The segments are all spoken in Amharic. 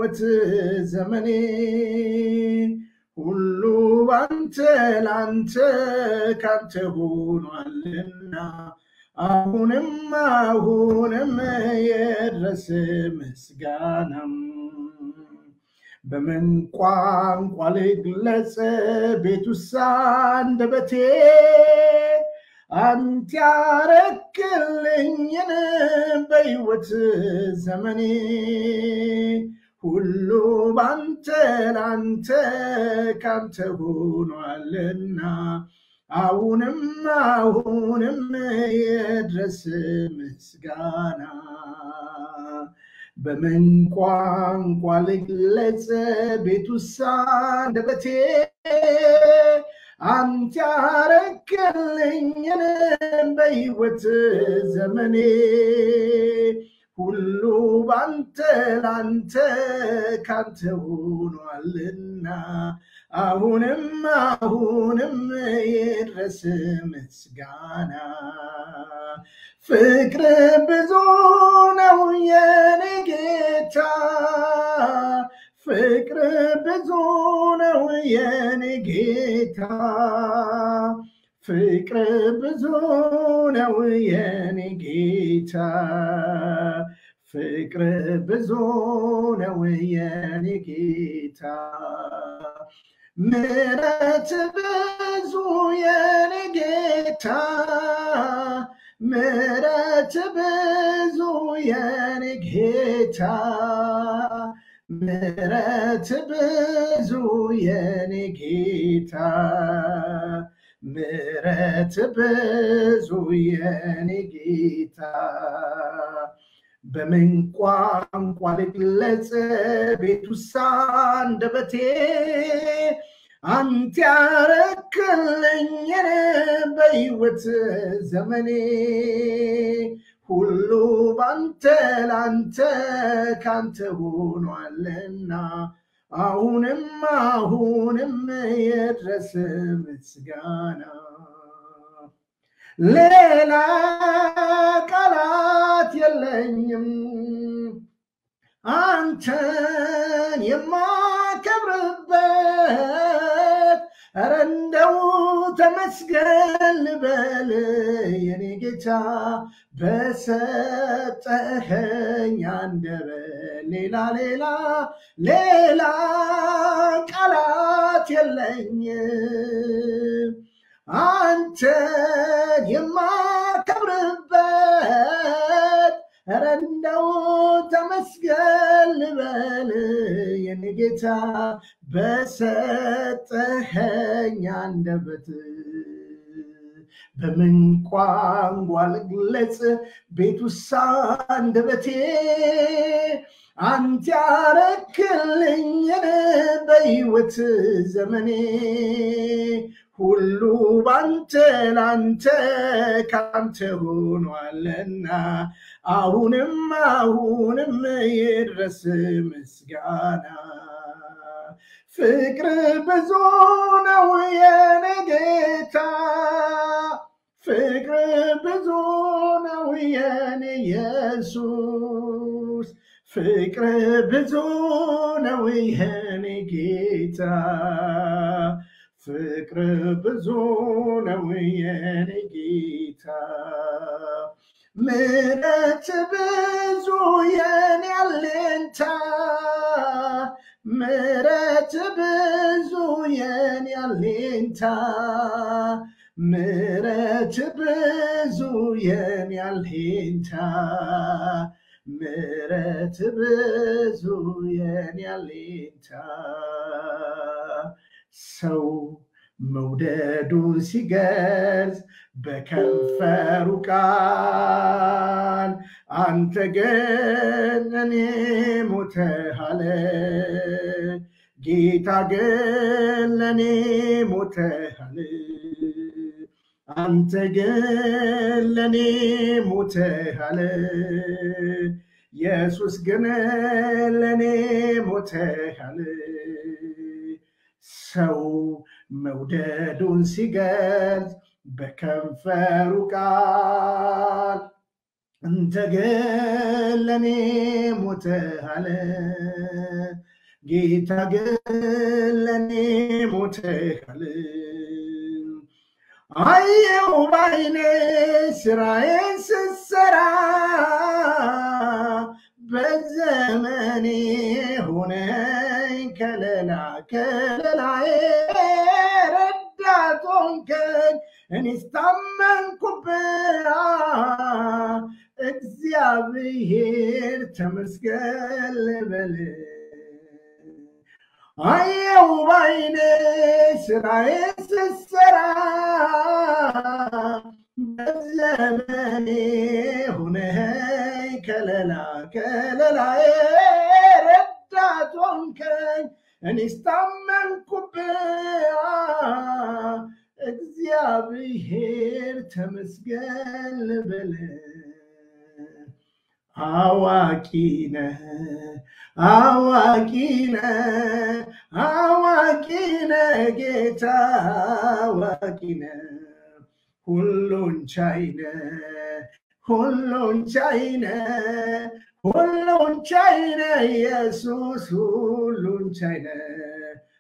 በሕይወት ዘመኔ ሁሉ ባንተ ላንተ ካንተ ሆኗልና አሁንም አሁንም የድረስ ምስጋናም በምን ቋንቋ ልግለጽ ቤቱሳ አንደበቴ አንተ ያረክልኝን በሕይወት ዘመኔ ሁሉ ባንተ ላንተ ካንተ ሆኗልና አሁንም አሁንም የድረስ ምስጋና በምን ቋንቋ ልግለጽ ቤቱሳ አንደበቴ አንተ ያረክልኝን በሕይወት ዘመኔ ሁሉ ባንተ ላንተ ካንተ ሆኗልና አሁንም አሁንም ይድረስ ምስጋና ፍቅር ብዙ ነው የኔ ጌታ ፍቅር ብዙ ነው የኔ ጌታ ፍቅር ብዙ ነው የኔ ጌታ ፍቅር ብዙ ነው የኔ ጌታ ምረት ብዙ የኔ ጌታ ምረት ብዙ የኔ ጌታ ምረት ብዙ የኔ ጌታ ምረት ብዙ የኔ ጌታ በምን ቋንቋ ልግለጽ ቤቱሳ አንደበቴ አንተ ያረክልኝን በሕይወት ዘመኔ ሁሉ ባንተ ላንተ ካንተ ሆኗልና አሁንም አሁንም የድረስ ምስጋና ሌላ ቃላት የለኝም አንተን የማከብርበት ኧረ እንደው ተመስገን ልበል የኔ ጌታ በሰጠኸኝ አንደበት ሌላ ሌላ ሌላ ቃላት የለኝም አንተን የማከብርበት ኧረ እንደው ተመስገን ልበል የኔ ጌታ በሰጠኸኝ አንደበት በምን ቋንቋ ልግለጽ ቤቱሳ አንደበቴ አንተ ያረክልኝን በሕይወት ዘመኔ ሁሉ ባንተ ላንተ ካንተ ሆኗልና አሁንም አሁንም ይድረስ ምስጋና ፍቅር ብዙ ነው የኔ ጌታ ፍቅር ብዙ ነው የኔ ኢየሱስ ፍቅር ብዙ ነው የኔ ጌታ ፍቅር ብዙ ነው የኔ ጌታ ምረት ብዙ የኔ አለንታ ምረት ብዙ የኔ አለንታ ምረት ብዙ የኔ አለንታ ምረት ብዙ የኔ አለንታ ሰው መውደዱን ሲገልጽ በከንፈሩ ቃል አንተ ግን እኔ ሞተሃለ ጌታ ግን ለእኔ ሞተሃል አንተ ግን ለእኔ ሞተሃል ኢየሱስ ግን ለእኔ ሞተሃል ሰው መውደዱን ሲገልጽ በከንፈሩ ቃል አንተ ግን ለእኔ ሞተሃል ጌታ ግን ለእኔ ሞተሃል። አየው ባይኔ ስራዬን ስሰራ በዘመኔ ሆነኝ ከለላ ከለላዬ ረዳት ሆንከኝ እኔስ ታመንኩብህ እግዚአብሔር ተመስገን ልበል አየው ባይኔ ስራዬን ስሰራ በዘመኔ ሁነኸኝ ከለላ ከለላዬ ረዳት ሆንከኝ እኔስ ታመንኩብህ እግዚአብሔር ተመስገን ልበል አዋቂ ነህ አዋቂ ነህ አዋቂ ነህ ጌታ አዋቂ ነህ ሁሉን ቻይ ነህ ሁሉን ቻይ ነህ ሁሉን ቻይ ነህ ኢየሱስ ሁሉን ቻይ ነህ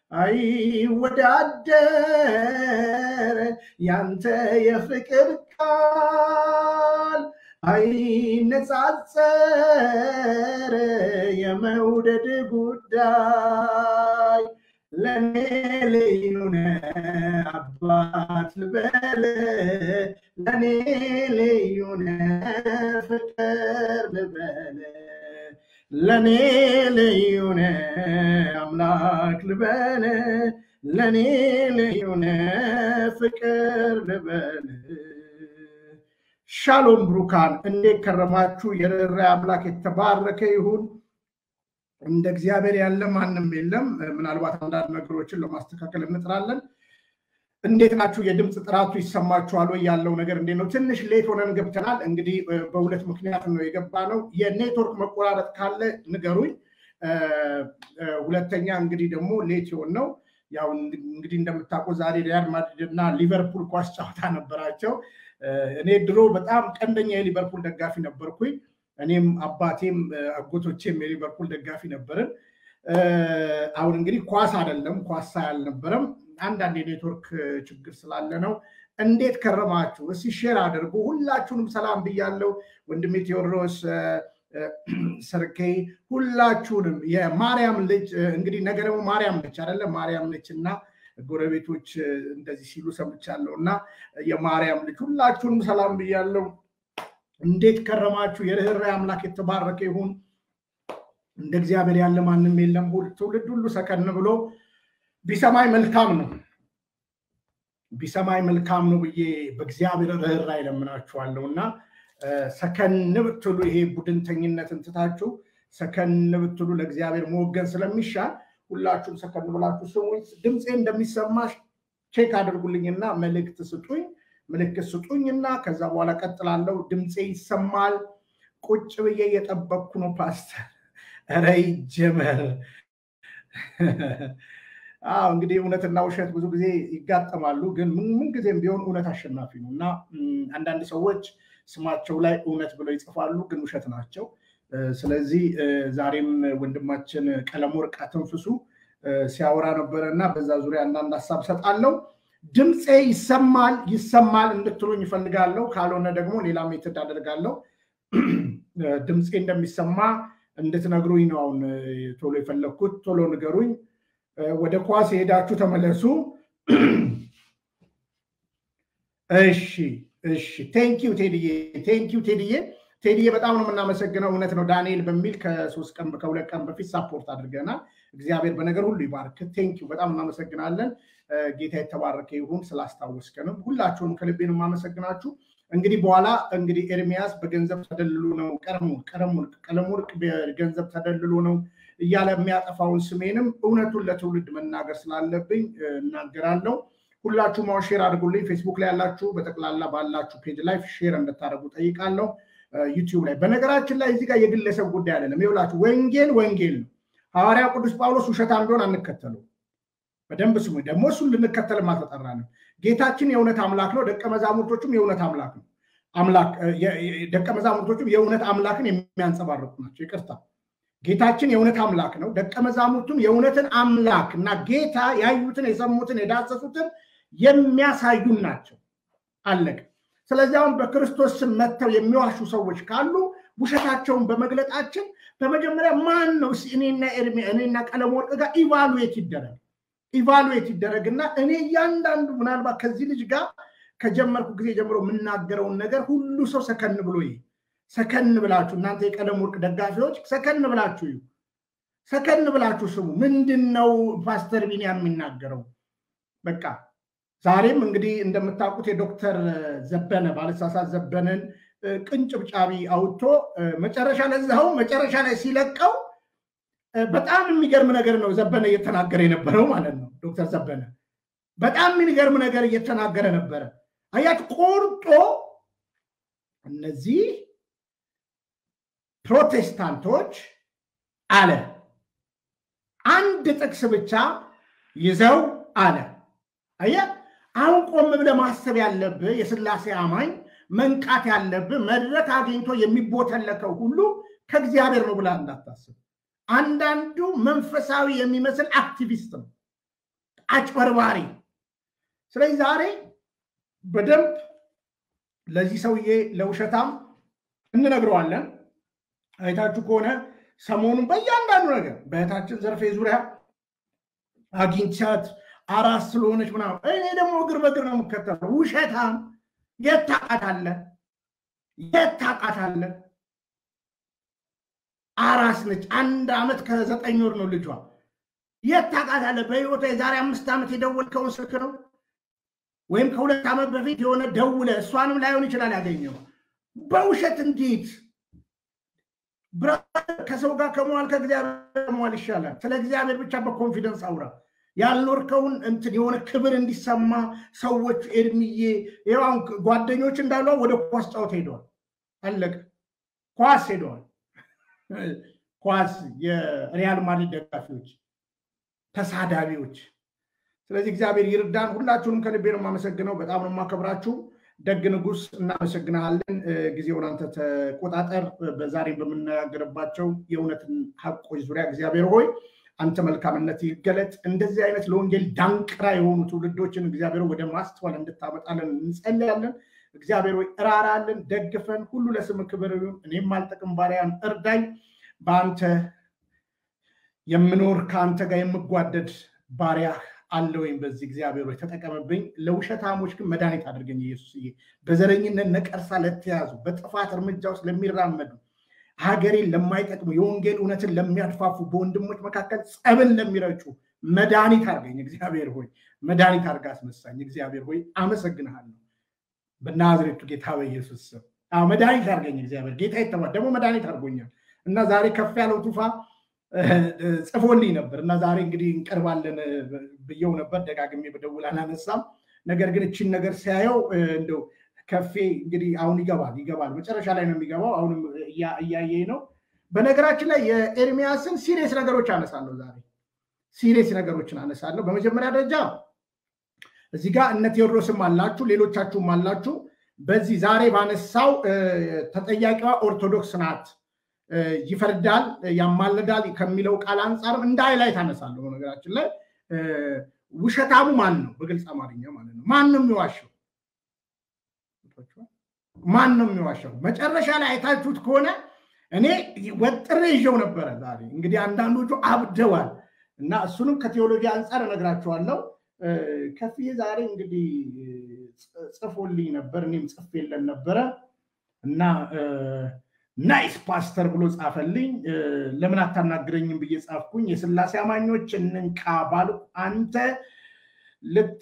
አይወዳደር ያንተ የፍቅር ቃል አይነጻጸር የመውደድ ጉዳይ ለእኔ ልዩ ነህ አባት ልበል ለእኔ ልዩ ነህ ፍቅር ልበል ለእኔ ልዩ ነህ አምላክ ልበል ለእኔ ልዩ ነህ ፍቅር ልበል ሻሎም ብሩካን እንዴት ከረማችሁ? የርኅራኄ አምላክ የተባረከ ይሁን። እንደ እግዚአብሔር ያለ ማንም የለም። ምናልባት አንዳንድ ነገሮችን ለማስተካከል እንጥራለን። እንዴት ናችሁ? የድምፅ ጥራቱ ይሰማችኋል ወይ? ያለው ነገር እንዴት ነው? ትንሽ ሌት ሆነን ገብተናል። እንግዲህ በሁለት ምክንያት ነው የገባ ነው። የኔትወርክ መቆራረጥ ካለ ንገሩኝ። ሁለተኛ እንግዲህ ደግሞ ሌት የሆን ነው ያው እንግዲህ እንደምታውቀው ዛሬ ሪያል ማድሪድ እና ሊቨርፑል ኳስ ጨዋታ ነበራቸው። እኔ ድሮ በጣም ቀንደኛ የሊቨርፑል ደጋፊ ነበርኩኝ። እኔም አባቴም አጎቶቼም የሊቨርፑል ደጋፊ ነበርን። አሁን እንግዲህ ኳስ አይደለም ኳስ አልነበረም። አንዳንድ የኔትወርክ ችግር ስላለ ነው። እንዴት ከረማችሁ? እስኪ ሼር አድርጉ። ሁላችሁንም ሰላም ብያለው። ወንድሜ ቴዎድሮስ ሰርኬ፣ ሁላችሁንም የማርያም ልጅ እንግዲህ ነገ ደግሞ ማርያም ነች አይደለ? ማርያም ነች እና ጎረቤቶች እንደዚህ ሲሉ ሰምቻለሁ እና የማርያም ልጅ ሁላችሁንም ሰላም ብያለው። እንዴት ከረማችሁ? የርኅራኄ አምላክ የተባረከ ይሁን። እንደ እግዚአብሔር ያለ ማንም የለም። ትውልድ ሁሉ ሰከን ብሎ ቢሰማይ መልካም ነው ቢሰማይ መልካም ነው ብዬ በእግዚአብሔር ርኅራኄ እለምናችኋለሁ እና ሰከን ብትሉ ይሄ ቡድንተኝነትን ትታችሁ ሰከን ብትሉ ለእግዚአብሔር መወገን ስለሚሻል ሁላችሁም ሰከን ብላችሁ ስሙኝ። ድምፄ እንደሚሰማሽ ቼክ አድርጉልኝና መልእክት ስጡኝ፣ ምልክት ስጡኝና ከዛ በኋላ ቀጥላለሁ። ድምፄ ይሰማል። ቁጭ ብዬ እየጠበቅኩ ነው ፓስተር። ኧረ ይጀመር። አዎ እንግዲህ እውነትና ውሸት ብዙ ጊዜ ይጋጠማሉ፣ ግን ምንጊዜም ቢሆን እውነት አሸናፊ ነው እና አንዳንድ ሰዎች ስማቸው ላይ እውነት ብለው ይጽፋሉ፣ ግን ውሸት ናቸው። ስለዚህ ዛሬም ወንድማችን ቀለመወርቅ አተንፍሱ ሲያወራ ነበረ እና በዛ ዙሪያ አንዳንድ ሀሳብ ሰጣለው። ድምፄ ይሰማል ይሰማል እንድትሉኝ ይፈልጋለሁ። ካልሆነ ደግሞ ሌላ ሜትድ አደርጋለሁ። ድምፄ እንደሚሰማ እንድትነግሩኝ ነው አሁን ቶሎ የፈለግኩት። ቶሎ ንገሩኝ። ወደ ኳስ የሄዳችሁ ተመለሱ። እሺ እሺ። ቴንኪው ቴድዬ፣ ቴንኪው ቴድዬ። ቴድዬ በጣም ነው የምናመሰግነው። እውነት ነው ዳንኤል በሚል ከሶስት ቀን ከሁለት ቀን በፊት ሳፖርት አድርገናል። እግዚአብሔር በነገር ሁሉ ይባርክ። ቴንኪው በጣም እናመሰግናለን። ጌታ የተባረከ ይሁን ስላስታወስከንም ሁላችሁንም ከልቤን የማመሰግናችሁ። እንግዲህ በኋላ እንግዲህ ኤርሚያስ በገንዘብ ተደልሎ ነው ቀለሙወርቅ ቀለሙወርቅ በገንዘብ ተደልሎ ነው እያለ የሚያጠፋውን ስሜንም እውነቱን ለትውልድ መናገር ስላለብኝ እናገራለሁ። ሁላችሁ ማው ሼር አድርጉልኝ። ፌስቡክ ላይ ያላችሁ በጠቅላላ ባላችሁ ፔጅ ላይ ሼር እንድታደርጉ ጠይቃለሁ። ዩቲዩብ ላይ በነገራችን ላይ እዚህ ጋር የግለሰብ ጉዳይ አይደለም። ይኸውላችሁ ወንጌል ወንጌል ነው። ሐዋርያ ቅዱስ ጳውሎስ ውሸታም ቢሆን አንከተለው። በደንብ ስሙ። ደግሞ እሱን ልንከተል አልተጠራንም። ጌታችን የእውነት አምላክ ነው። ደቀ መዛሙርቶቹም የእውነት አምላክ ነው። አምላክ ደቀ መዛሙርቶቹም የእውነት አምላክን የሚያንጸባርቁ ናቸው። ይቅርታ ጌታችን የእውነት አምላክ ነው። ደቀ መዛሙርቱም የእውነትን አምላክ እና ጌታ ያዩትን፣ የሰሙትን፣ የዳሰሱትን የሚያሳዩን ናቸው። አለቀ። ስለዚህ አሁን በክርስቶስ ስም መጥተው የሚዋሹ ሰዎች ካሉ ውሸታቸውን በመግለጣችን በመጀመሪያ ማን ነው እኔና እኔና ቀለም ወርቅ ጋር ኢቫሉዌት ይደረግ ኢቫሉዌት ይደረግና እኔ እያንዳንዱ ምናልባት ከዚህ ልጅ ጋር ከጀመርኩ ጊዜ ጀምሮ የምናገረውን ነገር ሁሉ ሰው ሰከን ብሎ ይሄ ሰከን ብላችሁ እናንተ የቀለም ወርቅ ደጋፊዎች ሰከን ብላችሁ ይሁ ሰከን ብላችሁ ስሙ። ምንድን ነው ፓስተር ቢኒያም የሚናገረው? በቃ ዛሬም እንግዲህ እንደምታውቁት የዶክተር ዘበነ ባለሳሳት ዘበነን ቅንጭብጫቢ አውጥቶ መጨረሻ ለዛው መጨረሻ ላይ ሲለቀው በጣም የሚገርም ነገር ነው ዘበነ እየተናገረ የነበረው ማለት ነው። ዶክተር ዘበነ በጣም የሚገርም ነገር እየተናገረ ነበረ። አያት ቆርጦ እነዚህ ፕሮቴስታንቶች አለ አንድ ጥቅስ ብቻ ይዘው አለ አየ አሁን ቆም ብለህ ማሰብ ያለብህ የስላሴ አማኝ መንቃት ያለብህ መድረክ አግኝቶ የሚቦተለከው ሁሉ ከእግዚአብሔር ነው ብላ እንዳታስብ። አንዳንዱ መንፈሳዊ የሚመስል አክቲቪስት ነው፣ አጭበርባሪ። ስለዚህ ዛሬ በደንብ ለዚህ ሰውዬ ለውሸታም እንነግረዋለን። አይታችሁ ከሆነ ሰሞኑን በእያንዳንዱ ነገር በእህታችን ዘርፌ ዙሪያ አግኝቻት አራስ ስለሆነች ምናምን እኔ ደግሞ እግር በእግር ነው የምከተለው። ውሸታም የት ታውቃታለህ? የት ታውቃታለህ? አራስ ነች። አንድ ዓመት ከዘጠኝ ወር ነው ልጇ። የት ታውቃታለህ? በህይወቷ የዛሬ አምስት ዓመት የደወልከውን ስልክ ነው ወይም ከሁለት ዓመት በፊት የሆነ ደውለ እሷንም ላይሆን ይችላል ያገኘው። በውሸት እንዴት ከሰው ጋር ከመዋል ከእግዚአብሔር መዋል ይሻላል። ስለ እግዚአብሔር ብቻ በኮንፊደንስ አውራ። ያልኖርከውን እንትን የሆነ ክብር እንዲሰማ ሰዎች ኤድሚዬ ይኸው ጓደኞች እንዳሉ ወደ ኳስ ጫወት ሄደዋል። አለቀ። ኳስ ሄደዋል። ኳስ የሪያል ማድሪድ ደጋፊዎች፣ ተሳዳቢዎች። ስለዚህ እግዚአብሔር ይርዳን። ሁላችሁንም ከልቤ ነው የማመሰግነው። በጣም ነው የማከብራችሁ። ደግ ንጉስ እናመሰግናለን። ጊዜውን አንተ ተቆጣጠር። በዛሬ በምነጋገርባቸው የእውነትን ሀቆች ዙሪያ እግዚአብሔር ሆይ አንተ መልካምነት ይገለጥ። እንደዚህ አይነት ለወንጌል ዳንቅራ የሆኑ ትውልዶችን እግዚአብሔር ወደ ማስተዋል እንድታመጣለን እንጸልያለን። እግዚአብሔር ሆይ እራራለን፣ ደግፈን፣ ሁሉ ለስም ክብር ይሁን። እኔም አልጠቅም ባሪያን እርዳኝ። በአንተ የምኖር ከአንተ ጋር የምጓደድ ባሪያ አለ ወይም በዚህ እግዚአብሔር ሆይ ተጠቀምብኝ። ለውሸታሞች ግን መድኃኒት አድርገኝ ኢየሱስዬ። በዘረኝነት ነቀርሳ ለተያዙ በጥፋት እርምጃ ውስጥ ለሚራመዱ ሀገሬን ለማይጠቅሙ የወንጌል እውነትን ለሚያድፋፉ በወንድሞች መካከል ጸብን ለሚረጩ መድኃኒት አድርገኝ እግዚአብሔር ሆይ መድኃኒት አድርጋ አስነሳኝ። እግዚአብሔር ሆይ አመሰግንሃለሁ በናዝሬቱ ጌታ በኢየሱስ ስም መድኃኒት አድርገኝ እግዚአብሔር ጌታ የተባ ደግሞ መድኃኒት አድርጎኛል እና ዛሬ ከፍ ያለው ቱፋ ጽፎልኝ ነበር እና ዛሬ እንግዲህ እንቀርባለን ብየው ነበር። ደጋግሜ በደውል አላነሳም። ነገር ግን እችን ነገር ሲያየው እንደው ከፌ እንግዲህ አሁን ይገባል ይገባል መጨረሻ ላይ ነው የሚገባው። አሁንም እያየኝ ነው። በነገራችን ላይ የኤርሚያስን ሲሪየስ ነገሮች አነሳለሁ ዛሬ ሲሪየስ ነገሮችን አነሳለሁ። በመጀመሪያ ደረጃ እዚህ ጋር እነ ቴዎድሮስም አላችሁ፣ ሌሎቻችሁም አላችሁ። በዚህ ዛሬ ባነሳው ተጠያቂዋ ኦርቶዶክስ ናት ይፈርዳል፣ ያማልዳል ከሚለው ቃል አንጻርም እንደ ሃይላይት አነሳለሁ። በነገራችን ላይ ውሸታሙ ማን ነው? በግልጽ አማርኛ ማለት ነው። ማን ነው የሚዋሸው? ማን ነው የሚዋሸው? መጨረሻ ላይ አይታችሁት ከሆነ እኔ ወጥሬ ይዤው ነበረ። ዛሬ እንግዲህ አንዳንዶቹ አብደዋል እና እሱንም ከቴዎሎጂ አንጻር እነግራችኋለሁ። ከፍዬ ዛሬ እንግዲህ ጽፎልኝ ነበር፣ እኔም ጽፍ የለን ነበረ እና ናይስ ፓስተር ብሎ ጻፈልኝ። ለምን አታናግረኝም ብዬ ጻፍኩኝ። የስላሴ አማኞች እንንቃ ባሉ አንተ ልት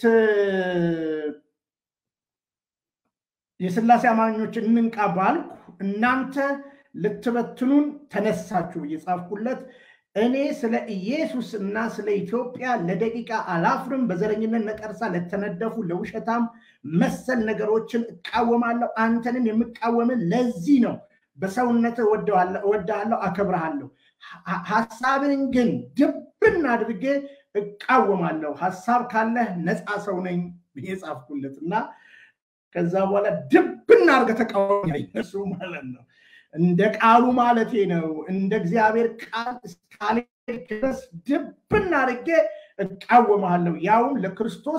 የስላሴ አማኞች እንንቃ ባልኩ እናንተ ልትበትኑን ተነሳችሁ ብዬ ጻፍኩለት። እኔ ስለ ኢየሱስ እና ስለ ኢትዮጵያ ለደቂቃ አላፍርም። በዘረኝነት ነቀርሳ ለተነደፉ ለውሸታም መሰል ነገሮችን እቃወማለሁ። አንተንም የምቃወምን ለዚህ ነው። በሰውነት እወድሃለሁ፣ አከብረሃለሁ። ሀሳብን ግን ድብን አድርጌ እቃወማለሁ። ሀሳብ ካለህ ነፃ ሰው ነኝ ብዬ ጻፍኩለት እና ከዛ በኋላ ድብን አድርገህ ተቃወም እሱ ማለት ነው። እንደ ቃሉ ማለቴ ነው። እንደ እግዚአብሔር ቃል እስካልሄድክ ድረስ ድብን አድርጌ እቃወምሃለሁ። ያውም ለክርስቶስ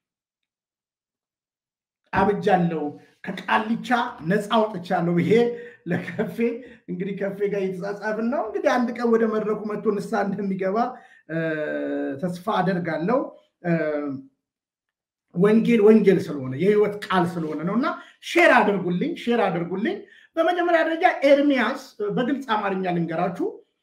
አብጃለሁ፣ ከቃልቻ ነፃ አውጥቻለሁ። ይሄ ለከፌ እንግዲህ ከፌ ጋር እየተጻጻፍን ነው። እንግዲህ አንድ ቀን ወደ መድረኩ መጥቶ ንስሐ እንደሚገባ ተስፋ አደርጋለሁ። ወንጌል ወንጌል ስለሆነ የህይወት ቃል ስለሆነ ነው እና ሼር አድርጉልኝ፣ ሼር አድርጉልኝ። በመጀመሪያ ደረጃ ኤርሚያስ በግልጽ አማርኛ ልንገራችሁ፣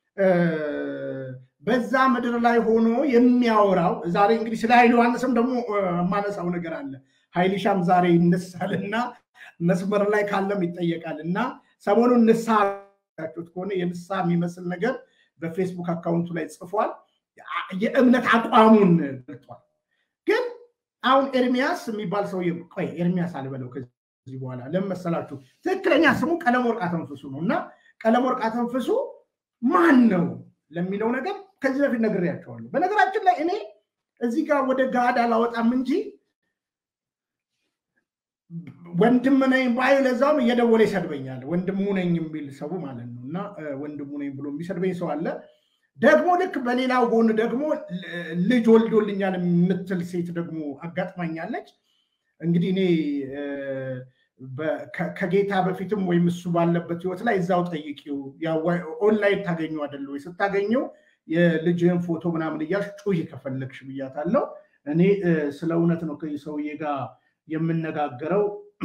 በዛ ምድር ላይ ሆኖ የሚያወራው ዛሬ እንግዲህ ስለ ኃይለ ዮሐንስም ደግሞ የማነሳው ነገር አለ። ኃይልሻም ዛሬ ይነሳልና መስመር ላይ ካለም ይጠየቃል እና ሰሞኑን ንስሐ ችሁት ከሆነ የንስሐ የሚመስል ነገር በፌስቡክ አካውንቱ ላይ ጽፏል። የእምነት አቋሙን ገልጧል። ግን አሁን ኤርሚያስ የሚባል ሰውዬ ቆይ ኤርሚያስ አልበለው ከዚህ በኋላ ለምን መሰላችሁ? ትክክለኛ ስሙ ቀለም ወርቅ አተንፍሱ ነው እና ቀለም ወርቅ አተንፍሱ ማን ነው ለሚለው ነገር ከዚህ በፊት ነግሬያቸዋለሁ። በነገራችን ላይ እኔ እዚህ ጋር ወደ ጋድ አላወጣም እንጂ ወንድም ነኝ ባዩ ለዛውም እየደወለ ይሰድበኛል። ወንድሙ ነኝ የሚል ሰው ማለት ነው እና ወንድሙ ነኝ ብሎ የሚሰድበኝ ሰው አለ። ደግሞ ልክ በሌላው ጎን ደግሞ ልጅ ወልዶልኛል የምትል ሴት ደግሞ አጋጥማኛለች። እንግዲህ እኔ ከጌታ በፊትም ወይም እሱ ባለበት ህይወት ላይ እዛው ጠይቂው፣ ኦንላይን ታገኘው አይደለ ወይ? ስታገኘው የልጅህን ፎቶ ምናምን እያልሽ ጩሂ ከፈለግሽ ብያታለሁ። እኔ ስለ እውነት ነው ከሰውዬ ጋር የምነጋገረው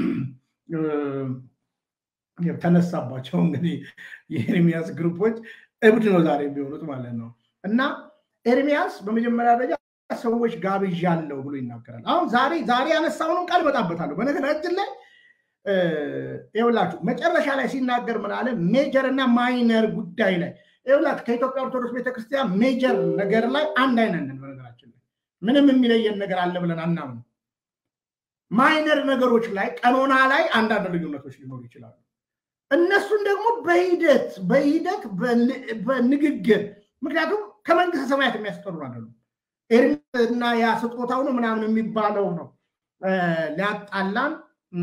ተነሳባቸው። እንግዲህ የኤርሚያስ ግሩፖች እብድ ነው ዛሬ የሚሆኑት ማለት ነው። እና ኤርሚያስ በመጀመሪያ ደረጃ ሰዎች ጋብዣለሁ ብሎ ይናገራል። አሁን ዛሬ ዛሬ ያነሳውንም ቃል እመጣበታለሁ። በነገራችን ላይ ይኸውላችሁ መጨረሻ ላይ ሲናገር ምን አለ? ሜጀር እና ማይነር ጉዳይ ላይ ይኸውላችሁ ከኢትዮጵያ ኦርቶዶክስ ቤተክርስቲያን ሜጀር ነገር ላይ አንድ አይነት ነን። በነገራችን ላይ ምንም የሚለየን ነገር አለ ብለን አናምንም። ማይነር ነገሮች ላይ ቀኖና ላይ አንዳንድ ልዩነቶች ሊኖሩ ይችላሉ። እነሱን ደግሞ በሂደት በሂደት በንግግር ምክንያቱም ከመንግስተ ሰማያት የሚያስቀሩ አይደሉም። ኤርሚያስና ያ ስጦታው ነው ምናምን የሚባለው ነው ሊያጣላን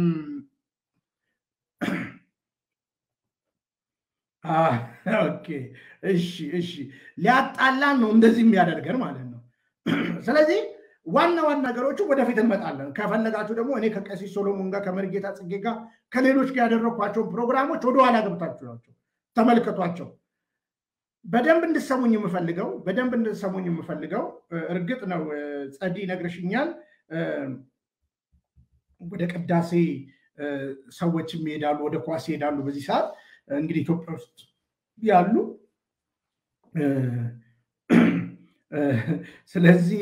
እሺ እሺ ሊያጣላን ነው እንደዚህ የሚያደርገን ማለት ነው። ስለዚህ ዋና ዋና ነገሮቹ ወደፊት እንመጣለን። ከፈለጋችሁ ደግሞ እኔ ከቀሲስ ሶሎሞን ጋር ከመርጌታ ጽጌ ጋር ከሌሎች ጋር ያደረግኳቸውን ፕሮግራሞች ወደኋላ ገብታችሁ ናቸው ተመልከቷቸው። በደንብ እንድሰሙኝ የምፈልገው በደንብ እንድሰሙኝ የምፈልገው እርግጥ ነው ጸዲ ነግረሽኛል። ወደ ቅዳሴ ሰዎችም ይሄዳሉ፣ ወደ ኳስ ይሄዳሉ። በዚህ ሰዓት እንግዲህ ኢትዮጵያ ውስጥ ያሉ ስለዚህ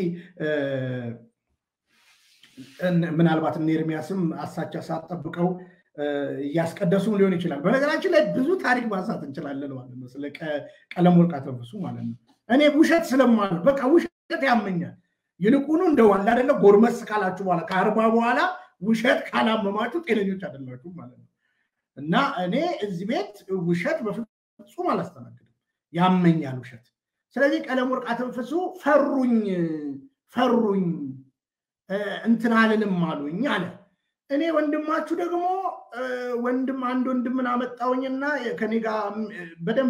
ምናልባት እነ ኤርሚያስም አሳቻ ሰዓት ጠብቀው እያስቀደሱም ሊሆን ይችላል። በነገራችን ላይ ብዙ ታሪክ ማንሳት እንችላለን ማለት ነው፣ ስለ ቀለም ወርቅ አተንፍሱ ማለት ነው። እኔ ውሸት ስለማለት በቃ ውሸት ያመኛል። ይልቁኑ እንደው አለ አይደለ ጎርመስ ካላችሁ በኋላ ከአርባ በኋላ ውሸት ካላመማችሁ ጤነኞች አይደላችሁ ማለት ነው። እና እኔ እዚህ ቤት ውሸት በፍጹም አላስተናግድም፣ ያመኛል ውሸት። ስለዚህ ቀለም ወርቅ አተንፍሱ ፈሩኝ ፈሩኝ እንትን አልልም አሉኝ አለ። እኔ ወንድማችሁ ደግሞ ወንድም አንድ ወንድምን አመጣውኝና ከኔ ጋር በደንብ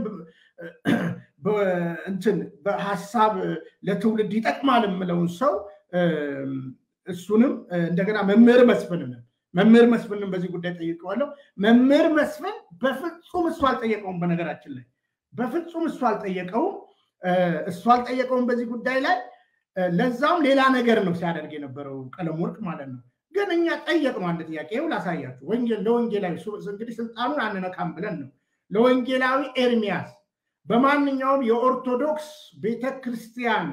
እንትን በሀሳብ ለትውልድ ይጠቅማል የምለውን ሰው እሱንም እንደገና መምህር መስፍንን መምህር መስፍንን በዚህ ጉዳይ ጠይቀዋለሁ። መምህር መስፍን በፍጹም እሱ አልጠየቀውም። በነገራችን ላይ በፍጹም እሱ አልጠየቀውም። እሱ አልጠየቀውም በዚህ ጉዳይ ላይ ለዛም ሌላ ነገር ነው ሲያደርግ የነበረው ቀለም ወርቅ ማለት ነው። ግን እኛ ጠየቅ ነው አንድ ጥያቄ ይኸው ላሳያችሁ። ወንጌል ለወንጌላዊ እንግዲህ ስልጣኑን አንነካም ብለን ነው ለወንጌላዊ ኤርሚያስ በማንኛውም የኦርቶዶክስ ቤተክርስቲያን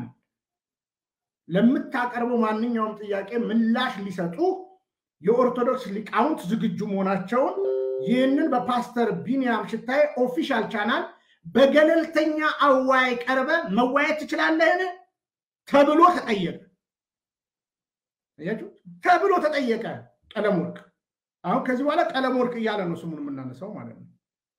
ለምታቀርበው ማንኛውም ጥያቄ ምላሽ ሊሰጡ የኦርቶዶክስ ሊቃውንት ዝግጁ መሆናቸውን ይህንን በፓስተር ቢኒያም ሽታይ ኦፊሻል ቻናል በገለልተኛ አዋይ ቀርበ መዋየት ትችላለህን ተብሎ ተጠየቀ። ተብሎ ተጠየቀ። ቀለም ወርቅ አሁን ከዚህ በኋላ ቀለም ወርቅ እያለ ነው ስሙን የምናነሳው ማለት ነው።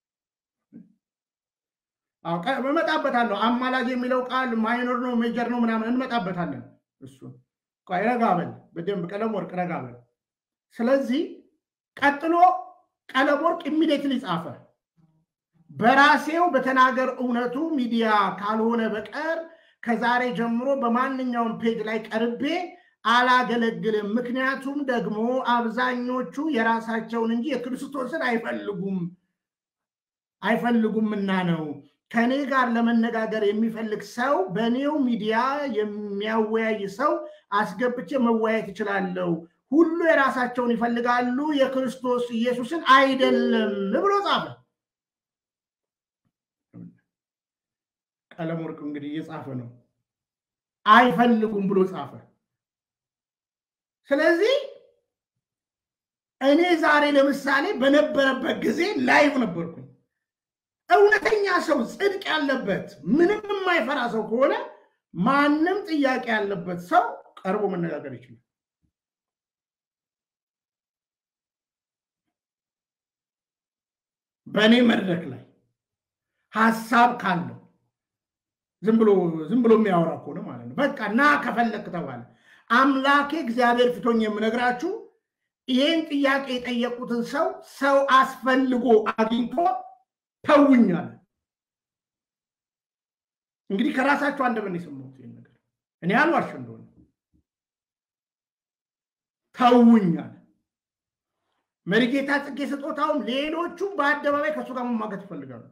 እመጣበታለሁ። አማላጅ የሚለው ቃል ማይኖር ነው ሜጀር ነው ምናምን እንመጣበታለን። እሱን ረጋ በል በደንብ ቀለም ወርቅ ረጋ በል። ስለዚህ ቀጥሎ ቀለም ወርቅ ኢሚዲየትሊ ጻፈ። በራሴው በተናገር እውነቱ ሚዲያ ካልሆነ በቀር ከዛሬ ጀምሮ በማንኛውም ፔጅ ላይ ቀርቤ አላገለግልም። ምክንያቱም ደግሞ አብዛኞቹ የራሳቸውን እንጂ የክርስቶስን አይፈልጉም አይፈልጉምና ነው። ከኔ ጋር ለመነጋገር የሚፈልግ ሰው በእኔው ሚዲያ የሚያወያይ ሰው አስገብቼ መወያየት እችላለሁ። ሁሉ የራሳቸውን ይፈልጋሉ፣ የክርስቶስ ኢየሱስን አይደለም ብሎ ጻፈ። ቀለም ወርቅ እንግዲህ እየጻፈ ነው። አይፈልጉም ብሎ ጻፈ። ስለዚህ እኔ ዛሬ ለምሳሌ በነበረበት ጊዜ ላይቭ ነበርኩኝ። እውነተኛ ሰው ጽድቅ ያለበት ምንም የማይፈራ ሰው ከሆነ ማንም ጥያቄ ያለበት ሰው ቀርቦ መነጋገር ይችላል። በእኔ መድረክ ላይ ሀሳብ ካለው ዝም ብሎ ዝም ብሎ የሚያወራ ከሆነ ማለት ነው። በቃ ና ከፈለክ ተባለ። አምላኬ እግዚአብሔር ፊቶኝ የምነግራችሁ ይህን ጥያቄ የጠየቁትን ሰው ሰው አስፈልጎ አግኝቶ ተውኛል። እንግዲህ ከራሳቸው አንደበት የሰማሁት ይህን ነገር እኔ አልዋሽ እንደሆነ ተውኛል። መሪጌታ ጽጌ ስጦታውም ሌሎቹም በአደባባይ ከእሱ ጋር መሟገት ይፈልጋሉ።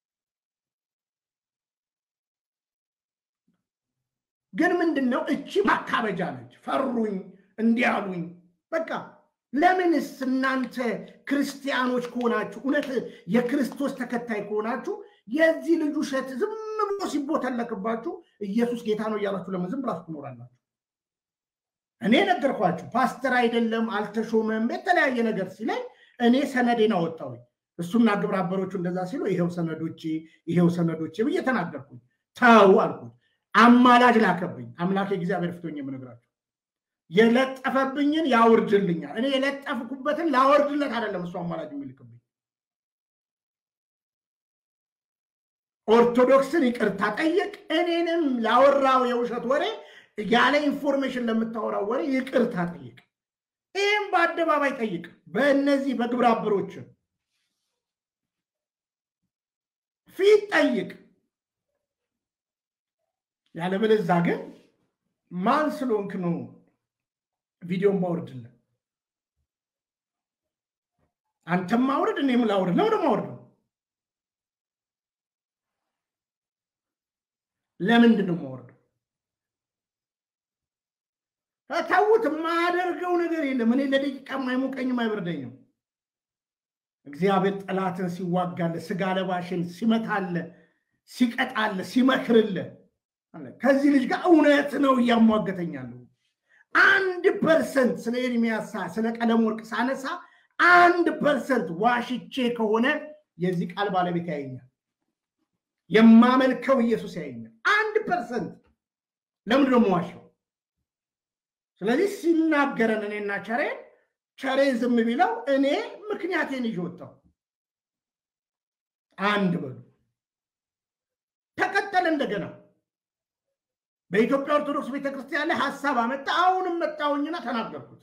ግን ምንድን ነው እቺ ማካበጃ ነች። ፈሩኝ፣ እንዲያሉኝ በቃ ለምንስ እናንተ ክርስቲያኖች ከሆናችሁ እውነት የክርስቶስ ተከታይ ከሆናችሁ የዚህ ልጅ ውሸት ዝም ብሎ ሲቦተለክባችሁ ኢየሱስ ጌታ ነው እያላችሁ ለምን ዝም ብላችሁ ትኖራላችሁ? እኔ ነገርኳችሁ። ፓስተር አይደለም አልተሾመም፣ የተለያየ ነገር ሲለኝ እኔ ሰነዴን አወጣሁኝ። እሱና ግብረ አበሮቹ እንደዛ ሲሉ ይሄው ሰነዶቼ ይሄው ሰነዶቼ ብዬ ተናገርኩኝ። ተው አልኩት። አማላጅ ላከብኝ። አምላክ እግዚአብሔር ፊቶኝ የምነግራችሁ የለጠፈብኝን ያውርድልኛል። እኔ የለጠፍኩበትን ላወርድለት አይደለም እሱ አማላጅ የሚልክብኝ። ኦርቶዶክስን ይቅርታ ጠየቅ፣ እኔንም ላወራው የውሸት ወሬ ያለ ኢንፎርሜሽን ለምታወራው ወሬ ይቅርታ ጠይቅ። ይህም በአደባባይ ጠይቅ፣ በእነዚህ በግብረ አበሮችን ፊት ጠይቅ። ያለበለዛ ግን ማን ስለሆንክ ነው ቪዲዮን ማውርድልን? አንተም ማውረድ እኔም ላውርድ ነው ማውርድ ነው። ለምንድን ነው ማውረድ? ተዉት። የማያደርገው ነገር የለም። እኔ ለደቂቃ አይሞቀኝም፣ አይበርደኝም። እግዚአብሔር ጠላትን ሲዋጋለ፣ ስጋ ለባሽን ሲመታለ፣ ሲቀጣለ፣ ሲመክርለ ከዚህ ልጅ ጋር እውነት ነው እያሟገተኛለሁ። አንድ ፐርሰንት ስለ ኤርሚያስ ስለ ቀለም ወርቅ ሳነሳ አንድ ፐርሰንት ዋሽቼ ከሆነ የዚህ ቃል ባለቤት ያየኛል። የማመልከው ኢየሱስ ያየኛል። አንድ ፐርሰንት ለምንድን ነው የምዋሸው? ስለዚህ ሲናገረን እኔና ቸሬ ቸሬ ዝም ቢለው እኔ ምክንያቴን ይዤ ወጣሁ። አንድ በሉ ተቀጠለ እንደገና በኢትዮጵያ ኦርቶዶክስ ቤተክርስቲያን ላይ ሀሳብ አመጣ። አሁንም መጣሁኝና ተናገርኩት።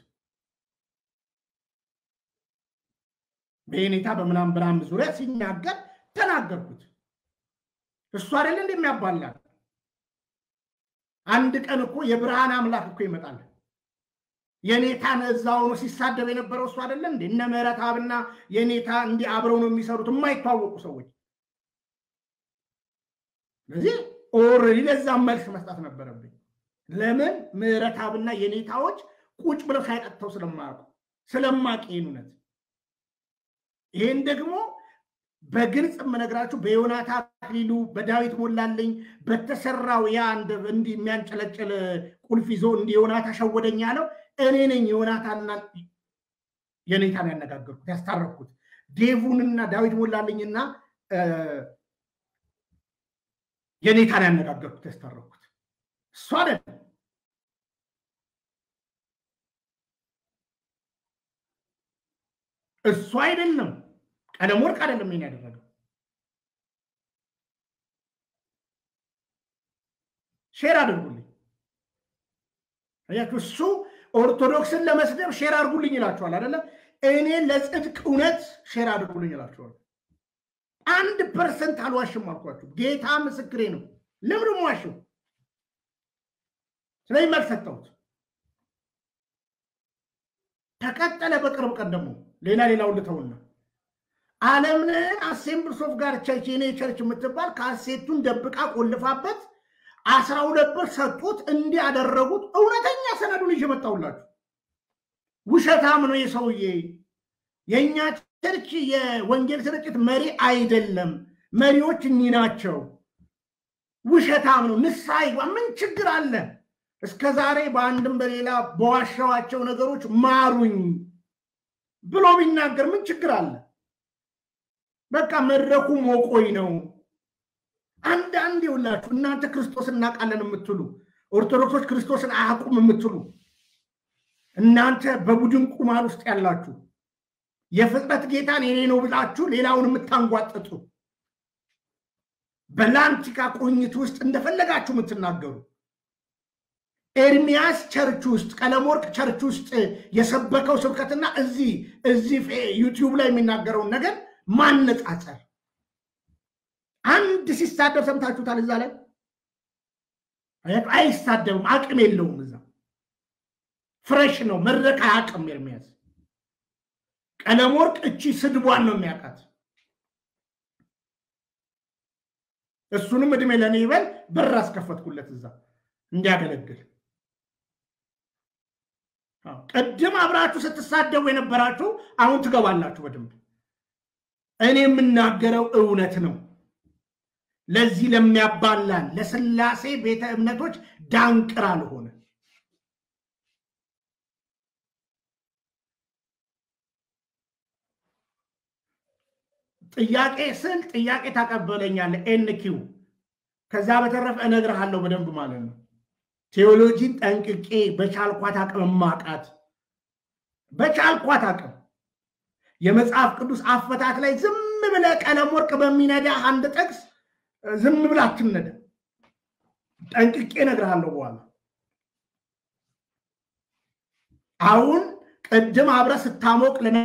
በኔታ በምናም ብርሃን ዙሪያ ሲናገር ተናገርኩት። እሱ አይደለ እንደሚያባላል። አንድ ቀን እኮ የብርሃን አምላክ እኮ ይመጣል። የኔታን እዛ ሆኖ ሲሳደብ የነበረው እሱ አይደለ እንዴ? እነ ምህረት አብና የኔታ እንዲህ አብረው ነው የሚሰሩት የማይተዋወቁ ሰዎች። ስለዚህ ኦልሬዲ ለዛም መልስ መስጠት ነበረብኝ። ለምን ምህረት አብና የኔታዎች ቁጭ ብለው ሳይጠጥተው ስለማያውቁ ስለማቅ ይህን እውነት ይህን ደግሞ በግልጽ የምነግራችሁ በዮናታ አክሊሉ በዳዊት ሞላልኝ በተሰራው ያ እንዲህ የሚያንጨለጭል ቁልፍ ይዞ እንዲህ ዮናታ ሸወደኝ ያለው እኔ ነኝ። ዮናታና የኔታን ያነጋገርኩት ያስታረኩት ዴቡንና ዳዊት ሞላልኝና የኔታን ያነጋገርኩት ያስታረኩት እሱ አይደለም። እሱ አይደለም። ቀለም ወርቅ አይደለም ይሄን ያደረገው። ሼር አድርጉልኝ። አያችሁ፣ እሱ ኦርቶዶክስን ለመስደብ ሼር አድርጉልኝ ይላችኋል አይደለም። እኔ ለጽድቅ እውነት ሼር አድርጉልኝ ይላችኋል። አንድ ፐርሰንት አልዋሽም አልኳችሁ። ጌታ ምስክሬ ነው። ለምንም ዋሽው። ስለዚህ መልስ ሰጠሁት። ተቀጠለ። በቅርብ ቀን ደግሞ ሌላ ሌላው ልተውና አለምነህ አሴምብልስ ኦፍ ጋድ ቸርች የኔ ቸርች የምትባል ካሴቱን ደብቃ ቆልፋበት አስራ ሁለት ብር ሰጡት። እንዲህ ያደረጉት እውነተኛ ሰነዱን ይዤ መጣሁላችሁ። ውሸታም ነው የሰውዬ። የእኛ ቸርች የወንጌል ስርጭት መሪ አይደለም። መሪዎች እኚህ ናቸው። ውሸታም ነው። ንስሐ ይግባ። ምን ችግር አለ? እስከ ዛሬ በአንድም በሌላ በዋሻዋቸው ነገሮች ማሩኝ ብሎ ቢናገር ምን ችግር አለ? በቃ መድረኩ ሞቆኝ ነው። አንዳንድ ይውላችሁ እናንተ ክርስቶስ እናውቃለን የምትሉ ኦርቶዶክሶች ክርስቶስን አያውቁም የምትሉ እናንተ በቡድን ቁማር ውስጥ ያላችሁ የፍጥረት ጌታን የኔ ነው ብላችሁ ሌላውን የምታንጓጥጡ በላንቲካ ቁርኝት ውስጥ እንደፈለጋችሁ የምትናገሩ ኤርሚያስ ቸርች ውስጥ ቀለመወርቅ ቸርች ውስጥ የሰበከው ስብከትና እዚህ እዚህ ዩቲዩብ ላይ የሚናገረውን ነገር ማነጻጸር አንድ ሲሳደብ ሰምታችሁታል? እዛ ላይ አይሳደብም፣ አቅም የለውም። እዛ ፍሬሽ ነው፣ መድረክ አያውቅም። ኤርሚያስ ቀለመወርቅ እቺ ስድቧን ነው የሚያውቃት። እሱንም እድሜ ለእኔ ይበል በር አስከፈትኩለት እዛ እንዲያገለግል። ቅድም አብራችሁ ስትሳደቡ የነበራችሁ አሁን ትገባላችሁ በደንብ። እኔ የምናገረው እውነት ነው። ለዚህ ለሚያባላን ለስላሴ ቤተ እምነቶች ዳንቅር አልሆነ። ጥያቄ ስል ጥያቄ ታቀበለኛለህ፣ ኤንኪው ከዛ በተረፈ እነግርሃለሁ በደንብ ማለት ነው። ቴዎሎጂን ጠንቅቄ በቻልኳት አቅም ማቃት በቻልኳት አቅም የመጽሐፍ ቅዱስ አፈታት ላይ ዝም ብለ ቀለም ወርቅ በሚነዳ አንድ ጥቅስ ዝም ብላ አትነዳ። ጠንቅቄ እነግርሃለሁ በኋላ። አሁን ቅድም አብረ ስታሞቅ ለነ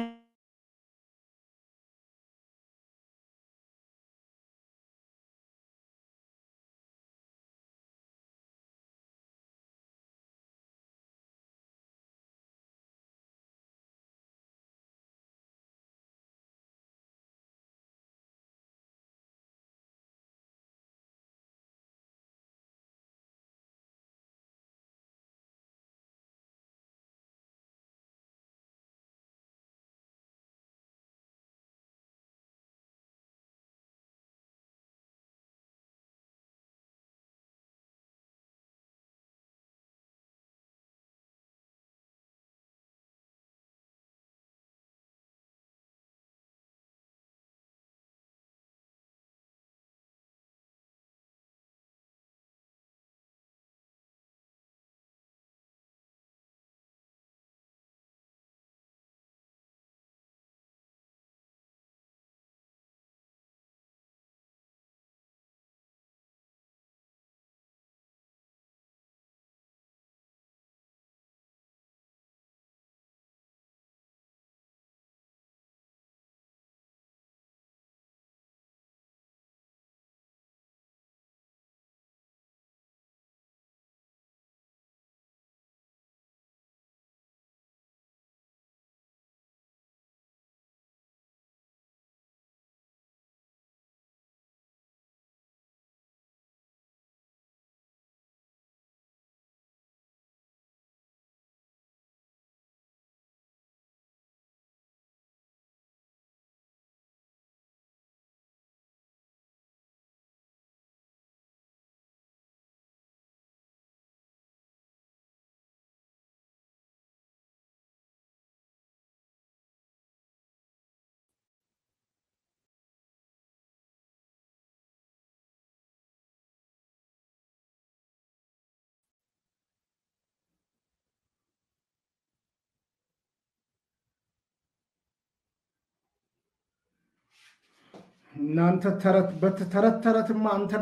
እናንተ ተረት በተረት ተረትማ